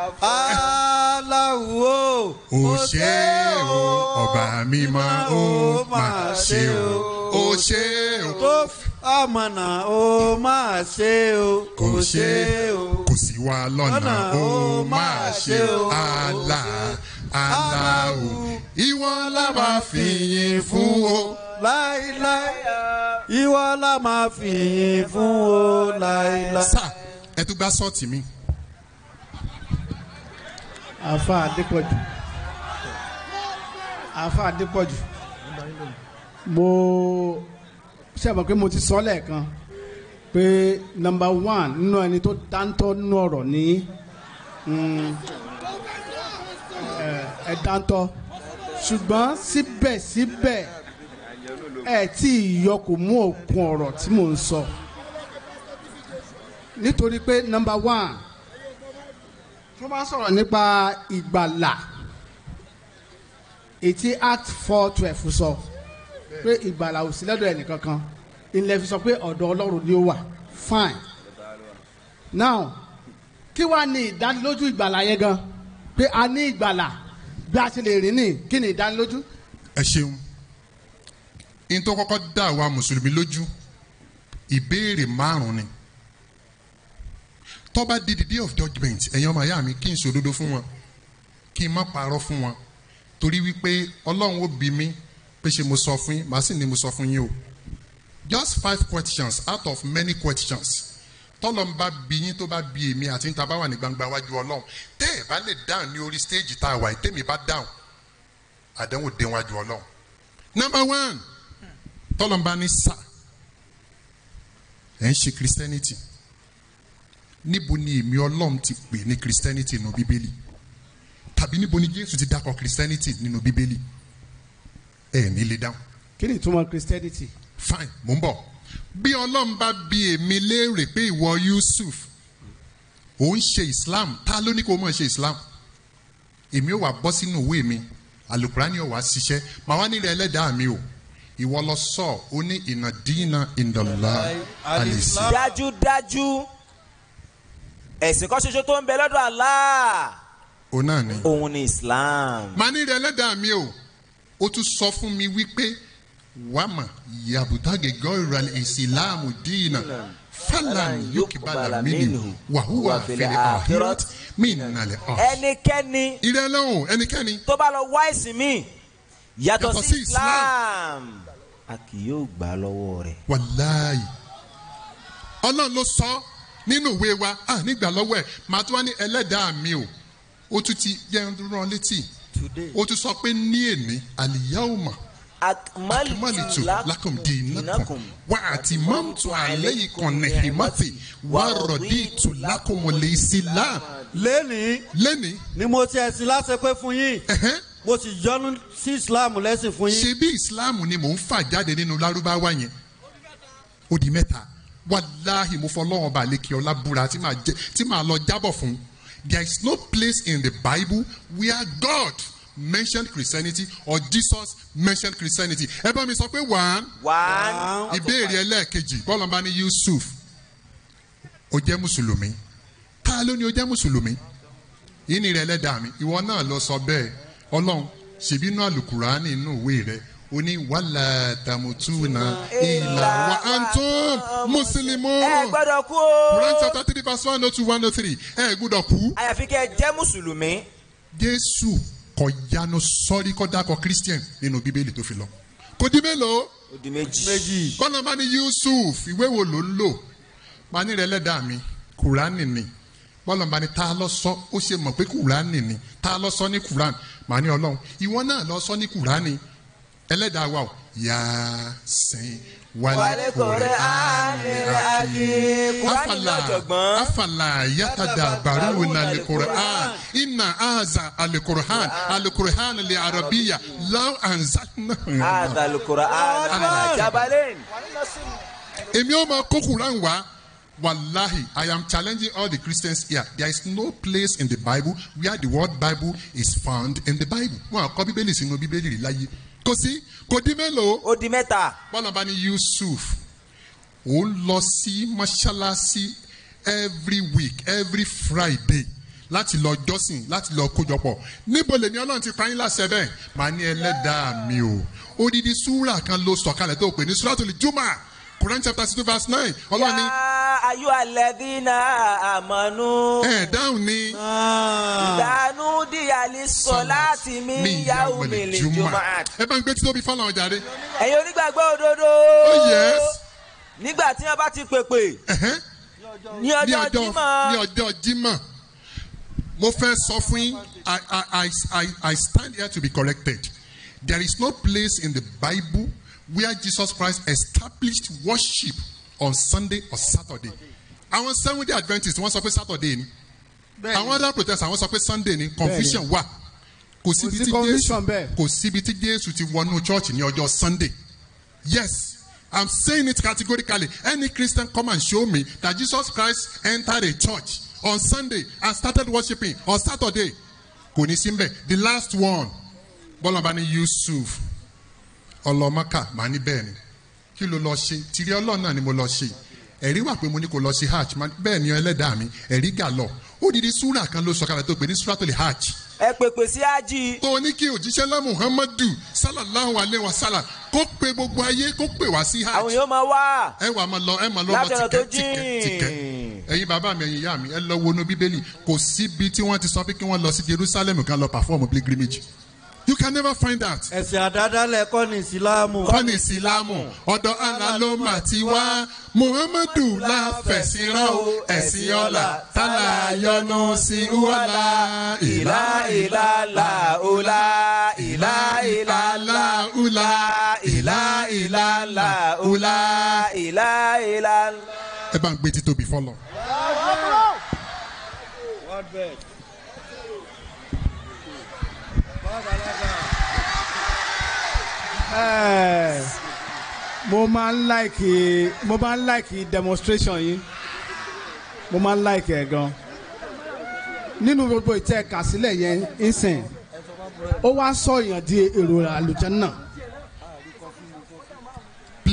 aláwo. ó ṣe o ọba mímọ́ ó máa ṣe o ó ṣe o. tó amọ̀nà ó máa ṣe o. kò ṣe o kò sí wa lọ́nà ó máa ṣe o àlà àlà o ìwọ la máa fìyìn fún o. láíláí ìwọ la máa fìyìn fún o láíláí. sá ẹ tún gbá sọ́ọ̀tì mi. àfa adépọ̀jù àfa adépọ̀jù mo ṣe àmọ̀ pé mo ti sọ lẹ́ẹ̀kan pé nọmba one nínú ẹni tó dáńtọ́ nínú ọ̀rọ̀ ní mm, ẹ ẹ dáńtọ́ ṣùgbọ́n síbẹ̀síbẹ̀ ẹ tí ì yọ kò mú òkun ọ̀rọ̀ tí mò ń sọ nítorí pé nọmba one tó bá sọ̀rọ̀ nípa ìgbàlà ètí act four twelve sọ pé ìgbàlà ò sí lọ́dọ̀ ẹnìkankan ilẹ̀ fi sọ pé ọ̀dọ̀ ọlọ́run ni ó wà fine now kí wàá ní ìdánilójú ìgbàlà yẹn gan pé a ní ìgbàlà bí a ti lè rìn ní kí ni ìdánilójú. ẹ ṣeun in tó kọ́kọ́ dá àwa mùsùlùmí lójú ìbéèrè márùn-ún ni tó bá di the day of judgement ẹ̀yin ọmọ ìyá mi kí n sòdodo fún wọn kí n má parọ́ fún wọn torí wípé ọlọ́run ó bí mi pé ṣe mo sọ fún yín màá sì ní mo sọ fún yín o just five questions out of many questions tọ́lọ̀ ń bá bí yín tó bá bí èmi àti níta bá wà ní gbangba wájú ọlọ́run tẹ́ ẹ̀ bá lè dáhùn ní orí stage tá a wà yìí tẹ́mi bá dáhùn àdánwò dé wájú ọlọ́run number one tọ́lọ̀ ń bá ní sà ẹ̀ ń ṣe christianity níbo ni èmi ọlọ́run ti pè ní christianity nínú bíbélì tàbí níbo ni jésù ti dákọ̀ christianity nínú bíbélì ẹ̀ ní lè dáhùn. kí ni ìtumọ̀ christianity. fine mò ń bọ̀ bí ọlọ́run bá bi èmi léèrè pé ìwọ yusuf ò ń ṣe islam ta ló ní kó o mọ̀ ṣe islam èmi ò wá bọ́ sínú òwe mi alukurani ò wá ṣiṣẹ́ màá wá nílẹ̀ ẹlẹ́dàá mi o ìwọ lọ sọ ó ní ìnàdínà ìdọ̀lá àlèsí. dájúdájú ẹ̀sìn kan ṣoṣo tó ń bẹ lọ́dọ̀ Allah ó náà ni. òun ni Islam. màá ní rẹ lẹ́dàá mi o ó tún sọ fún mi wípé wàmà yàbùtàgé gọ́ọ̀rọ̀ ìsìláàmù dínà fàlàn yókìbàlà mínú wàhùwà fèrè àhírọ́t mínàlẹ̀ ọ̀. ẹnikẹ́ni ìrẹ́lẹ́hùn ẹnikẹ́ni tó bá lọ wá ẹ̀sìn mi yàtọ̀ Yàtọ̀ sí sí Islam a kì yóò gbà lọ́wọ́ rẹ̀. wàláyì ọlọ́run ló sọ nínú ìwé wa à nígbà lọ́wọ́ ẹ̀ màá tún wá ní ẹlẹ́dàá mi o ó tún ti yẹ ń rán létí ó tún sọ pé ní èní àlìyáwòmọ̀ akimalitu lakum dinakum wa ati mamtu aleikum nehimati wa roditu lakum lisila. lẹ́ni lẹ́ni. ni mo ti ẹ̀sìn láṣẹ pé fún yín mo sì yọ́nú sí islam lẹ́sìn fún yín. ṣe bí islam ni mò ń fà jáde nínú lárúbáwá yẹn ó di mẹ́ta wàláhì mo fọlọ́wọ́n bá lè kí ọlá búra tí màá jẹ tí màá lọ jábọ̀ fún there is no place in the bible where God mentioned Christianity or Jesus mentioned Christianity ẹ bá mi sọ pé one one ìbéèrè ẹlẹ́ẹ̀kejì bọ́lá bá ní Yusuf ó jẹ́ mùsùlùmí ta ló ní ó jẹ́ mùsùlùmí yìí ni rẹ lẹ́dàá mi ìwọ náà lọ sọ bẹ́ẹ̀ ọlọ́run ṣèbí inú àlùkùránì inú ìwé rẹ ó ní wàhálà tàmùtúnà ìlà wà á tó mùsùlùmí. ẹ gbọ́dọ̀ kú o. Quran chapter three verse one oh two one oh three ẹ gbọ́dọ̀ kú. àyàfi kẹ́ ẹ jẹ́ mùsùlùmí. Jésù kọ yanu sọ́rí kọ́ dákọ̀ Christian nínú bíbélì tó fi lọ. kò di mélòó. ó di méjì. bọ́lá bá ní Yusuf ìwé wo ló ń lò bá ní rẹ lẹ́dàá mi Kùránì ni bọ́lá bá ní tá a lọ sọ ó ṣe mọ̀ pé Kùránì ni tá a lọ sọ ní Kùránì màá ní Ọlọ́run ìwọ náà lọ sọ ní Kùránì ẹlẹ́dàá wa o Yasin wàlẹ́ kọ̀rẹ́ afala afala yatada baru na alquran inna aza alquran alquran li arabiya law anzalna. هذا القرآن على جبل èmi ò máa kó Quran wá wàláhì I am challenging all the Christians here there is no place in the Bible where the word Bible is found in the Bible wọn àkọ bíbélì sínú bíbélì rí láyé kò sí kò di mélòó. ó di mẹ́ta. bọ́lá bá ní Yusuf ó ń lọ sí mọ́ṣáláṣí every week every Friday láti lọ jọ́sìn láti lọ kójọpọ̀ níbo lèmi ọlọ́run ti pa yín láṣẹ bẹ́ẹ̀ màá ní ẹlẹ́dàá mi o odidi súrà kan ló sọ̀kalẹ̀ tó pè ní súràtul Jumu'ah Quran chapter six verse nine ọlọ́run ní. yá ayú alẹ́dínà àmọ́nú. ẹ dáhùn ní. ìdánù díyàlí sọ láti mí yàwó mi lè jùmọ̀. ẹ bá ń gbé títóbi fọlọ́n ọjà dé. ẹ̀yin onígbàgbọ́ òdodo. oh yes. nígbà tí wọ́n bá ti pèpè. ní ọjọ́ jímọ̀. ní ọjọ́ jímọ̀ mo fẹ́ sọ fún yín I, I, I, I, I stand here to be corrected there is no place in the Bible where Jesus Christ established worship on Sunday or Saturday àwọn Seventh Day Adventists wọ́n sọ pé Saturday ni àwọn other protestants àwọn sọ pé Sunday ni confusion wà kò síbi tí Jésù kò síbi tí Jésù ti wọnú church ní ọjọ́ Sunday yes I'm saying it categorically any Christian come and show me that Jesus Christ entered a church on Sunday and started worshiping on Saturday kò ní sí mbẹ the last one bọ́lá bá ní Yusuf ọlọ́mọ́kà máa ní bẹ́ẹ̀ ni kí ló lọ ṣe tìrí ọlọ́run náà ni mo lọ ṣe ẹ̀rí wà pé mo ní kó lọ sí hajj bẹ́ẹ̀ ni ẹlẹ́dàá mi ẹ̀rí gà lọ odidi súrà kan ló sọ kalẹ̀ tó pè ní súrà tó lè hajj. ẹ pèpè sí ájì. tó o ní kí òjíṣẹ́ lá Muhammadu sallallahu alayhi wa sallam kó pe gbogbo ayé kó pè wá sí hajj. àwọn yóò máa wá. ẹ wà máa lọ ẹ máa lọ lọ tìkẹ́ tìkẹ́ tìkẹ́ ẹ̀yin bàbá mi ẹ̀yin ìyá mi ẹ lọ wọnú bíbélì kò síbi tí wọ́n ti sọ pé kí wọ́n lọ sí Jerusalem kan lọ perform pilgrimage you can never find that. ẹ̀sìn àdádálẹ̀ kọ́ ní ìsìlámù. kọ́ ní ìsìlámù ọ̀dọ̀ Allah ló mà ti wá Muhammadu la fẹ̀sìn rán o ẹ̀sìn ọ̀la tálà yọnu sí wàlà. ìlà ìlà là ọ̀la ìlà ìlà là ọ̀la ìlà ìlà là ọ̀la ìlà ìlà. ẹ bá ń gbé títóbi fọlọ. mo máa ń like mo máa ń like demonstration yìí mo máa ń like ẹ̀ gan nínú gbogbo ìtẹ́ kàsílẹ̀ yẹn ìsìn ó wá sọ èèyàn di èrò àlùjànnà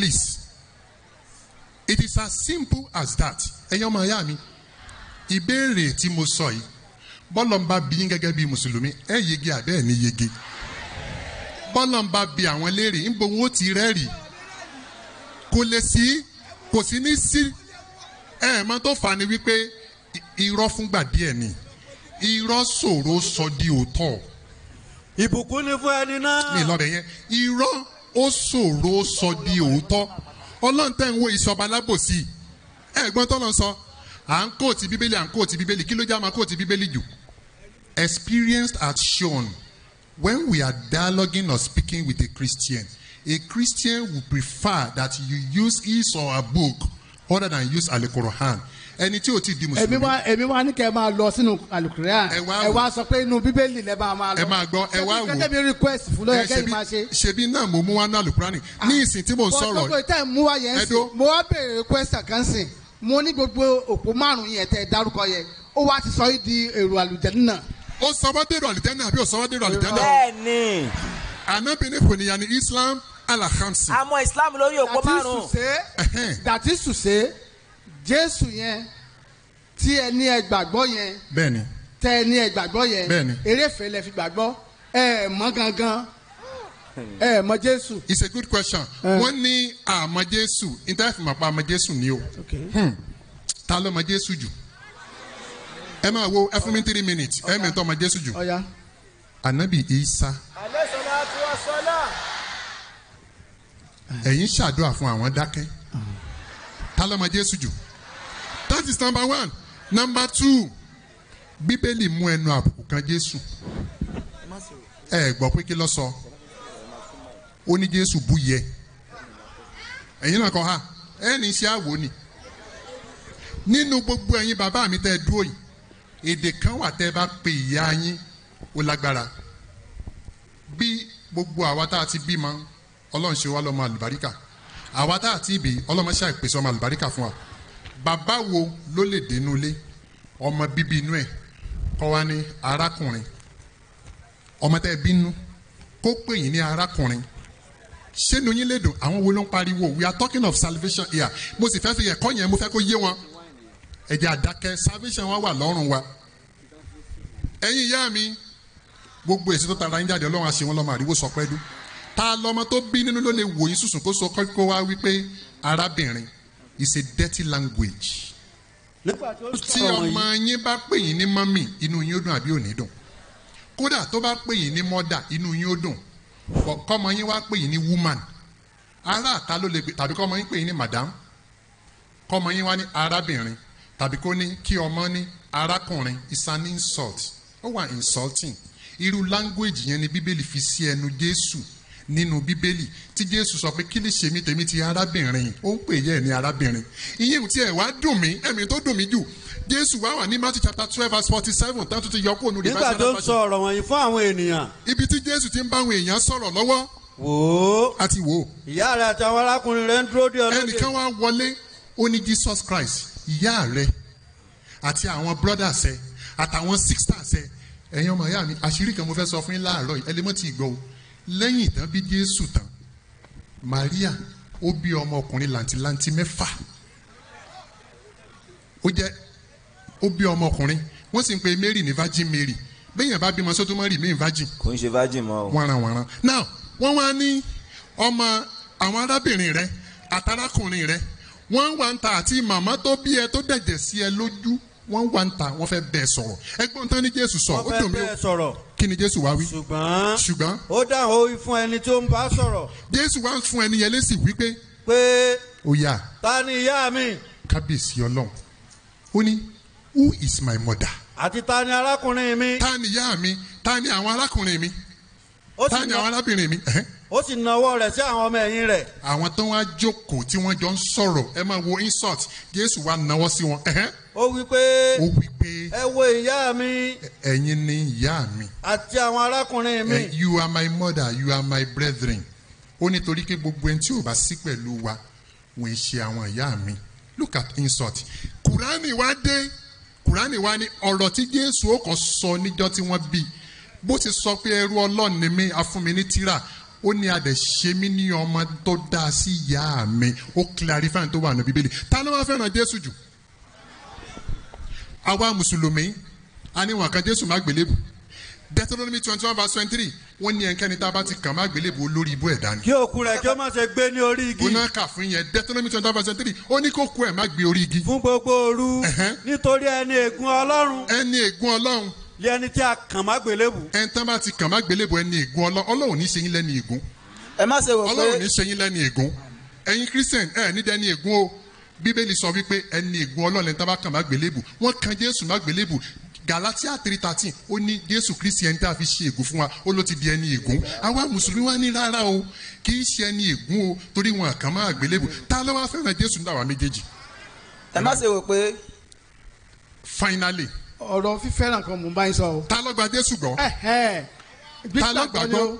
please it is as simple as that ẹ̀yin ọmọ ìyá mi ìbéèrè tí mo sọ yìí bọ́lọ̀ ń bá bí yín gẹ́gẹ́ bí mùsùlùmí ẹ yege àbẹ́ ẹ̀ ní yege bọ́lọ̀ ń bá bí àwọn léèrè ń bo wọn ó ti rẹ́rìí kò lè sí kò sí ní sí ẹ mọ tó fà á ni wípé i- irọ́ fúngbà díẹ̀ ni irọ́ ṣòro sọ di òótọ́ ìbùkún ni fún ẹni náà. mi lọ́bẹ̀ yẹn irọ́ ó ṣòro sọ di òótọ́ ọlọ́run tẹ́ ń wo ìṣọba lábòsí ẹ̀gbọ́n tó lọ sọ à ń kóòtì bíbélì à ń kóòtì bíbélì kí ló já máa kóòtì bíbélì jù experience has shown when we are dialoguing or speaking with a Christian a Christian will prefer that you use his or her book other than use Al-Quran ẹni tí o ti di èmi mùsùlùmí wá èmi wá ní kẹ́ ẹ máa lọ sínú àlùkùrẹ́à ẹ wá sọ pé inú bíbélì lẹ máa máa lọ ẹ máa gbọ́ ẹ wá wò gẹ́gẹ́ bí request fún lọ́yẹ̀ ẹ kẹ́yìn ṣebí- máa ṣe. ṣebí náà mo mú wá ní Al-Quran ní ìsìn tí mo ń gbogbo sọ̀rọ̀ ìtẹ́ mú wá yẹn sí mo wá béèrè request kan sìn mo ní gbogbo òpó márùn yẹn tẹ dárúkọ yẹn ó wá ti sọ yìí di èrò àlùjẹ́ni náà. ó sọ wá dèrò àlùjẹ́nà àbí ó sọ wá dèrò àlùjẹ́nà. bẹ́ẹ̀ni. ànábìíní kò níyà ní Islam alahamsi. àmọ́ islam lórí òpó That is to márùn-ún. say- that is to say jésù yẹn tí ẹ ní ẹ gbàgbọ́ yẹn bẹ́ẹ̀ni tẹ ẹ ní ẹ gbàgbọ́ yẹn Bẹ́ẹ̀ni. eréfèé lẹ fi gbàgbọ́ ẹ ẹ mọ gangan ẹ ẹ mọ jésù. it's a good question. wọ́n ní àmọ́ Jésù ìtàfìmọ̀ pa àmọ́ Jésù ni o. Hmm. ta ló mọ Jésù jù? ẹ máa wo ẹ fún mi three minutes ẹ mi tọ́ mọ Jésù jù. Ọya. ànábì Isa ẹ̀yin ṣàdúrà fún àwọn dákẹ́ ta ló mọ Jésù jù? that is number one number two bíbélì mú ẹnu àbùkù kan Jésù ẹ gbọ́ pé kí ló sọ ó ní Jésù bú yẹ ẹ̀yin náà kọ́ ha ẹ ní iṣẹ́ àwò ni nínú gbogbo ẹ̀yin bàbá mi tẹ́ ẹ dúró yìí èdè kan wà tẹ́ ẹ bá pe ìyá yín ó lágbára bí gbogbo àwa tá a ti bímọ ọlọ́run ṣe wá lọ́mọ àlùbáríkà àwa tá a ti bì ọlọ́mọ ṣe àìpèsè ọmọ àlùbáríkà fún wa bàbá wo ló lè dénú ilé ọmọ bíbí inú ẹ̀ kọ́ wa ní arákùnrin ọmọ tẹ́ ẹ bínú kó pè yín ní arákùnrin ṣé inú yín lè dùn àwọn wo ló ń pariwo we are talking of salvation here mo sì fẹ́ fi ẹ̀kọ́ yẹn mo fẹ́ kó yé wọn ẹ̀jẹ̀ àdákẹ́ salvation wa wà lọ́rùn wa ẹ̀yin ìyá mi gbogbo èsì tó tara yín jáde ọlọ́run àṣẹ wọn lọ́mọ àríwó sọ pẹ́ dún ta lọmọ tó bí nínú ló lè wò yín sùsùn kó sọ kó wá wípé arábìnrin is a dirty language tí ọmọ yín bá pè yín ní mọ́mì inú yín ó dùn àbí ò ní dùn kódà tó bá pè yín ní mọ́dà inú yín ó dùn Bọ̀ kọ́mọ yín wá pè yín ní woman ará àta ló lè gbé tàbí kọ́mọ yín pè yín ní madam kọ́mọ yín wá ní arábìnrin tàbí kó ní kí ọmọ ní arákùnrin is an insult ó wà insulting irú language yẹn ni bíbélì fi sí ẹnu jésù nínú bíbélì tí jésù sọ pé kí lè ṣe mí tèmi ti arábìnrin ó ń pè yẹ ẹ ní arábìnrin ìyẹn tí ẹ wá dùn mí ẹ̀mí tó dùn mí jù jésù wá wà ní matthew chapter twelve verse forty seven tó tún ti yọ kó nu nígbà tó ń sọ ọ̀rọ̀ wọ̀nyí fún àwọn ènìyàn. ibi tí jésù ti ń bá àwọn èèyàn sọ̀rọ̀ lọ́wọ́. wò ó. a ti wò ó. ìyá rẹ àti àwọn arákùnrin rẹ ń dúró de ọlọ́dẹ. ẹnìkan wá wọlé ó ní jesus christ ìyá rẹ àti àwọn brothers ẹ àtàwọn sisters ẹ ẹ̀yin ọmọ ìyá mi àṣírí kan mo fẹ́ sọ fún yín láàárọ̀ yìí ẹlẹ́mọ̀ tí ì gbọ́ o lẹ́yìn ìtàn bí jésù tán maria ó bí ọmọ ọkùnrin làǹtìlanti mẹ́fà ó jẹ́ ó bí ọmọ ọkùnrin wọ́n sì ń pe mary ní virgin mary bẹ́yìn bá bímọ sótó mọ́ rí mi virgin kò ń ṣe virgin mọ́ o. wọ́nranwọ̀nran now wọ́n wá ní ọmọ àwọn arábìnrin rẹ àtàrákùnrin rẹ wọ́n wá ń ta àti màmá tó bí ẹ tó dẹ̀jẹ̀ sí ẹ lójú wọ́n wá ń ta wọ́n fẹ́ bẹ́ẹ̀ sọ̀rọ̀ ẹgbọ́n tán ní jésù sọ ó wọ́n dùn fẹ́ mí o bẹ́ẹ̀ sọ̀rọ̀. kí ni jésù wá wí. ṣùgbọ́n ṣùgbọ́n ó dáhùn ó wí fún ẹni tó ń bá sọ̀rọ̀. jésù wá fún ẹni yẹn lésì wípé pé ó yá ta ni ìyá mi kábíyèsí ọlọ́run ó ní who is my mother. àti ta ni arákùnrin mi. ta ni ìyá mi ta ni àwọn arákùnrin mi Ó sì ta ni ná- àwọn arábìnrin mi. ẹ̀hẹ́n. ó sì nawọ́ rẹ̀ sí àwọn ọmọ ẹ̀yìn rẹ̀. àwọn tó wá jókòó tí wọ́n jọ ń sọ̀rọ̀ ẹ máa wo insult jésù wá náwó sí wọn. ẹ̀hẹ́n. ó wí pé ó wí pé ẹ wo ìyá mi ẹ̀yin ni ìyá mi. àti àwọn arákùnrin mi. Eh, you are my mother you are my brethren. ó nítorí pé gbogbo ẹni tí ò bá sí pẹ̀lú wa wọ́n ń ṣe àwọn ìyá mi. look at insult. kùránì wá dé kùránì wá ní ọ̀rọ̀ tí jésù ó kàn sọ níjọ́ tí wọ́n bí bó ti sọ pé ẹrú ọlọ́run ni mí afúnmi ní tíra ó ní adẹ̀ ṣe mí ní ọmọ tó dáa sí ìyá mi ó clarify tó wà ní bíbélì ta ló wá fẹ́ràn jésù jù àwa mùsùlùmí a ní wọn kan jésù má gbélébù deuteronomy twenty one verse twenty three wọ́n ní ẹnikẹ́ni tá a bá ti kàn má gbélébù olórí ibú ẹ̀dá ni. kí òkú rẹ̀ kí ó má ṣe gbé ní orí igi. bóná kà fún yẹn deuteronomy twenty one verse twenty three ó ní kó kú ẹ̀ má gbé orí igi. fún gbogbo òru nítorí ẹni ègún ọlọ́run. ẹni ègún ọlọ́run. lé ẹni tí a kàn má gbélébù. ẹni tán bá ti kàn má gbélébù ẹni ègún ọlọ́run ọlọ́run ní í ṣe yín lẹ́ni ègún. ẹ má ṣe wò pé ọlọ́run ní í ṣe yín lẹ́ni ègún ẹ̀yin christian ẹ̀ ní dẹ́ni ègún o bíbélì sọ wípé ẹni ègún ọlọ́run ẹni tán bá kàn má gbélébù wọ́n kan jésù má gbélébù galatia three thirteen ó ní jésù kristi ẹni tá a fi ṣe ègún fún wa ó ló ti di ẹni ègún àwa mùsùlùmí wa ní rárá o kì í ṣe ẹni ègún o torí wọn kàn máa gbélébù ta ló wá fẹ́ràn jésù ní àwa méjèèjì. ẹ má ṣe wò pé. finally. ọ̀rọ̀ fífẹ́ràn kan mò ń bá yín sọ o. ta ló gba jésù gbọ́. ta ló gbàgbọ́.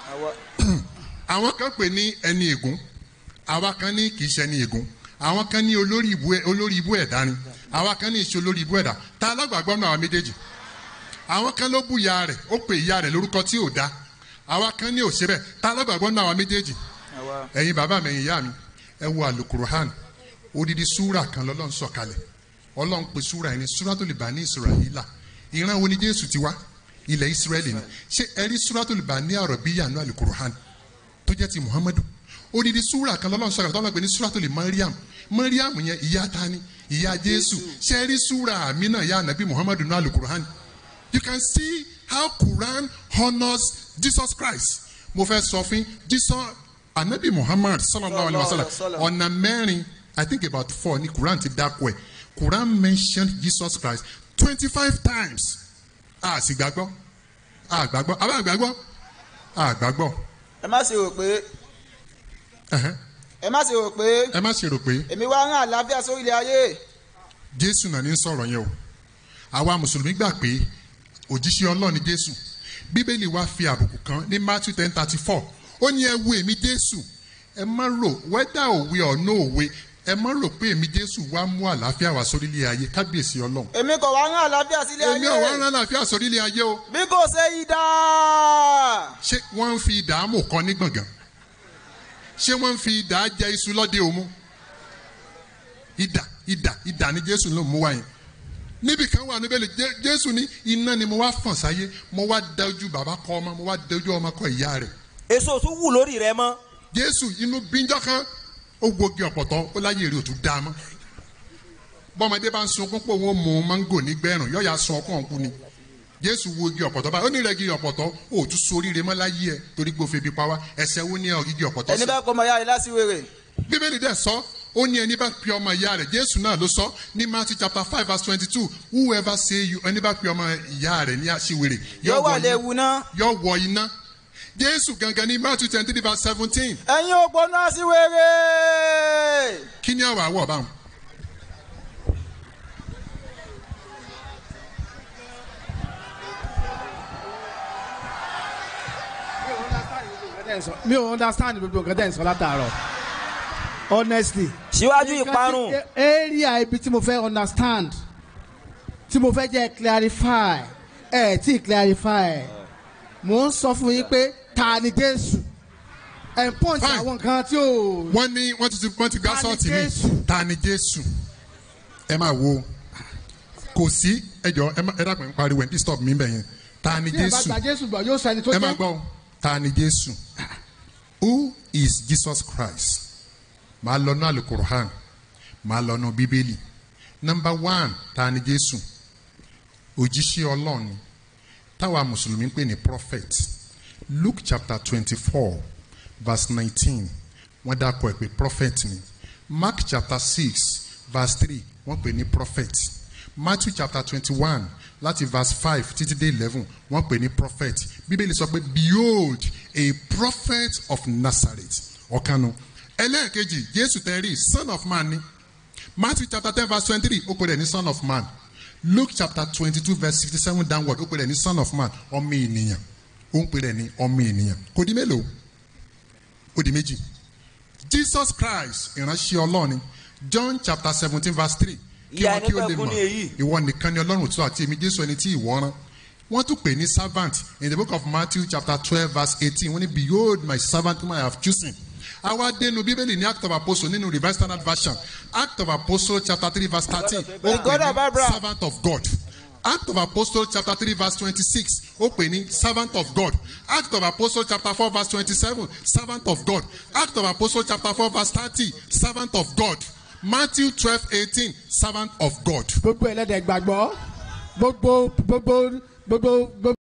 àwọn kan pè ní ẹni ègún àwa kan ní kì í ṣe ẹni ègún àwọn kan ní olórí ibú ẹ- olórí ibú ẹ̀dá ni àwa kan ní ìṣe olórí ibú ẹ̀dá ta alágbàgbọ́ náà àwọn méjèèjì àwọn kan ló bú ìyá rẹ̀ ó pè ìyá rẹ̀ lórúkọ tí ò dá àwa kan ní òṣè bẹ́ẹ̀ ta alágbàgbọ́ náà àwọn méjèèjì ẹ̀yin bàbá mi ẹ̀yin ìyá mi ẹ wo àlùkùrọ̀hán odidi súrà kan lọ́lọ́run sọ̀kalẹ̀ ọlọ́run pe súrà ẹni súrà tó lè bá ní ìsirahìlà ìran wo ni jésù ti wá ilẹ̀ ìsírẹ́lì ni ṣé ẹ rí súrà tó lè bá ní àrọ̀bíyà ní àlùkùrọ̀hán tó jẹ́ ti muhammadu odidi súrà kan lọ́lọ́run sọ̀kalẹ̀ tọ́lá pé ní súrà tó lè mariam mariam yẹn ìyá ta ni ìyá jésù ṣé ẹ rí súrà àmì náà yá ànábì muhammadu ní àlùkùrọ̀hán you can see how quran honours jesus christ mo fẹ́ sọ fún jesus anabi muhammad sallallahu alayhi wa sallam ọ̀nà mẹ́rin i think about four ni quran ti dákọ̀ ẹ̀ quran mentioned jesus christ twenty five times a sì gbàgbọ́ a gbàgbọ́ a bá gbàgbọ́ a gbàgbọ́ ẹ má ṣe wò pé ẹ̀hẹ́n. ẹ má ṣe wò pé ẹ má ṣe rò pé èmi wá rán àlàáfíà sórí ilẹ̀ ayé. jésù náà ní sọ̀rọ̀ yẹn o àwa mùsùlùmí gbà pé òjíṣẹ́ ọlọ́run ni jésù bíbélì wa fi àbùkù kan ní matthew ten thirty four ó ní ẹ wo èmi jésù ẹ má rò wẹ́dà òwe ọ̀nà òwe ẹ má rò pé èmi jésù wá mú àlàáfíà wá sórílẹ̀ ayé kábíyèsí ọlọ́run èmi kò wá rán àlàáfíà sílẹ̀ ayé. èmi ò wá rán àlàáfíà sórílẹ̀ ayé o bí kò ṣe idà. ṣé wọ́n ń fi ìdààmú kan ní gbọ̀ngàn ṣé wọ́n ń fi ìdà jẹ iṣu lọ́dẹ òmu ìdà ìdà ìdà ni jésù ló mú wá yẹn níbi kan wà níbẹ̀ lè Jé- jésù ní iná ni mo wá fọ̀n sáyé mo wá dájú bàbá kọ ọmọ mo wá dájú ọmọ kọ ìyá rẹ̀. èso tún wù lórí rẹ mọ́. jésù inú bíjọ́ kan ó gbogi ọ̀pọ̀tọ́ ó láyé èrè òtún dá a mọ́ bọ́mọdé bá ń sunkún pé òun ó mú mángò nígbẹ̀rún yọ̀ọ́yà sun ọkàn òkú ni jésù wo igi ọ̀pọ̀tọ́ báyìí ó ní rẹ̀ igi ọ̀pọ̀tọ́ ó tún soríire mọ́ láyé ẹ̀ torí gbófin bí pa wá ẹsẹ̀ wo ní igi ọ̀pọ̀tọ́ ẹni bá kọ́ ọmọ ya rẹ̀ lásìwèrè. bíbélì dẹ̀ sọ ó ní ẹni bá pe ọmọ ìyá rẹ̀ jésù náà ló sọ ní matthew chapter five verse twenty-two whoever say you ẹni bá pe ọmọ ìyá rẹ̀ ní aṣiwèrè Yóò wà iná- léwu ná. yóò wọ iná jésù gangan ní matthew twenty-three verse seventeen ẹ̀yin ògbóná aṣiwèrè. kí ni àwọn àwọ̀ báwọn. mi ò understand gbogbo nǹkan tẹ̀ ń sọ látàárọ̀ honestly. síwájú Nǹkan ìparun. tí- area ibi tí mo fẹ́ understand tí mo fẹ́ jẹ́ clarify ẹ̀ tí clarify mo ń sọ fún yín pé ta ni jésù ẹ̀ ń pọ́ǹtì àwọn nǹkan tí ò. wọ́n ní wọ́n ti wọ́n ti gbá Ta ni sọ́ọ̀tì mi Jésù? ta ni jésù ẹ máa wo kò sí ẹjọ ẹ má- ẹ dàpọ̀ ń pariwo ẹ̀ ń disturb mi bẹ̀ yẹn ta ni tí ẹ bá jésù gba jésù gbọ́ yóò sọ ẹni tó ẹ máa jẹ́. gbọ́ o, ta ni jésù who is jesus christ máa lọ náà alukur'an máa lọ náà bíbélì number one ta ni jésù òjíṣẹ́ ọlọ́run ni táwa mùsùlùmí ń pè ní prophet luke chapter twenty-four verse nineteen wọ́n dákọ̀ ẹ̀ pé prophet ni mark chapter six verse three wọ́n pè ní prophet matthew chapter twenty-one láti verse five títí dé eleven wọ́n pè ní prophet bíbélì sọ pé behold a prophet of nazareth ọ̀kanu ẹlẹ́ẹ̀kejì jésù tẹ̀rí son of man ni matthew chapter ten verse twenty-three ó pè rẹ̀ ní son of man luke chapter twenty-two verse sixty-seven downward ó pè rẹ̀ ní son of man ọmọ ènìyàn ó ń pè rẹ̀ ní ọmọ ènìyàn kò di mélòó ó di méjì jesus christ ìránṣẹ́ ọlọ́run ni john chapter seventeen verse three kí Ìyá wọn kí ó ẹni lè pẹ̀kun mọ̀ ni èyí. ìwọ nìkan ni ọlọ́run tó àti èmi jésù ẹni tí ìwọ rán wọ́n tún pè ní servant in the book of matthew chapter twelve verse eighteen wọ́n ní behold my servant whom i have chosen àwa dénú bíbélì ní act of apostle nínú revised standard version act of apostle chapter three verse thirteen ó pè ní servant of god act of apostle chapter three verse twenty-six ó pè ní servant of god act of apostle chapter four verse twenty-seven servant of god act of apostle chapter four verse thirty servant of god matthew twelve eighteen servant of god. gbogbo ẹlẹ́dẹ̀ gbàgbọ́ gbogbo gbogbo gbogbo gbogbo.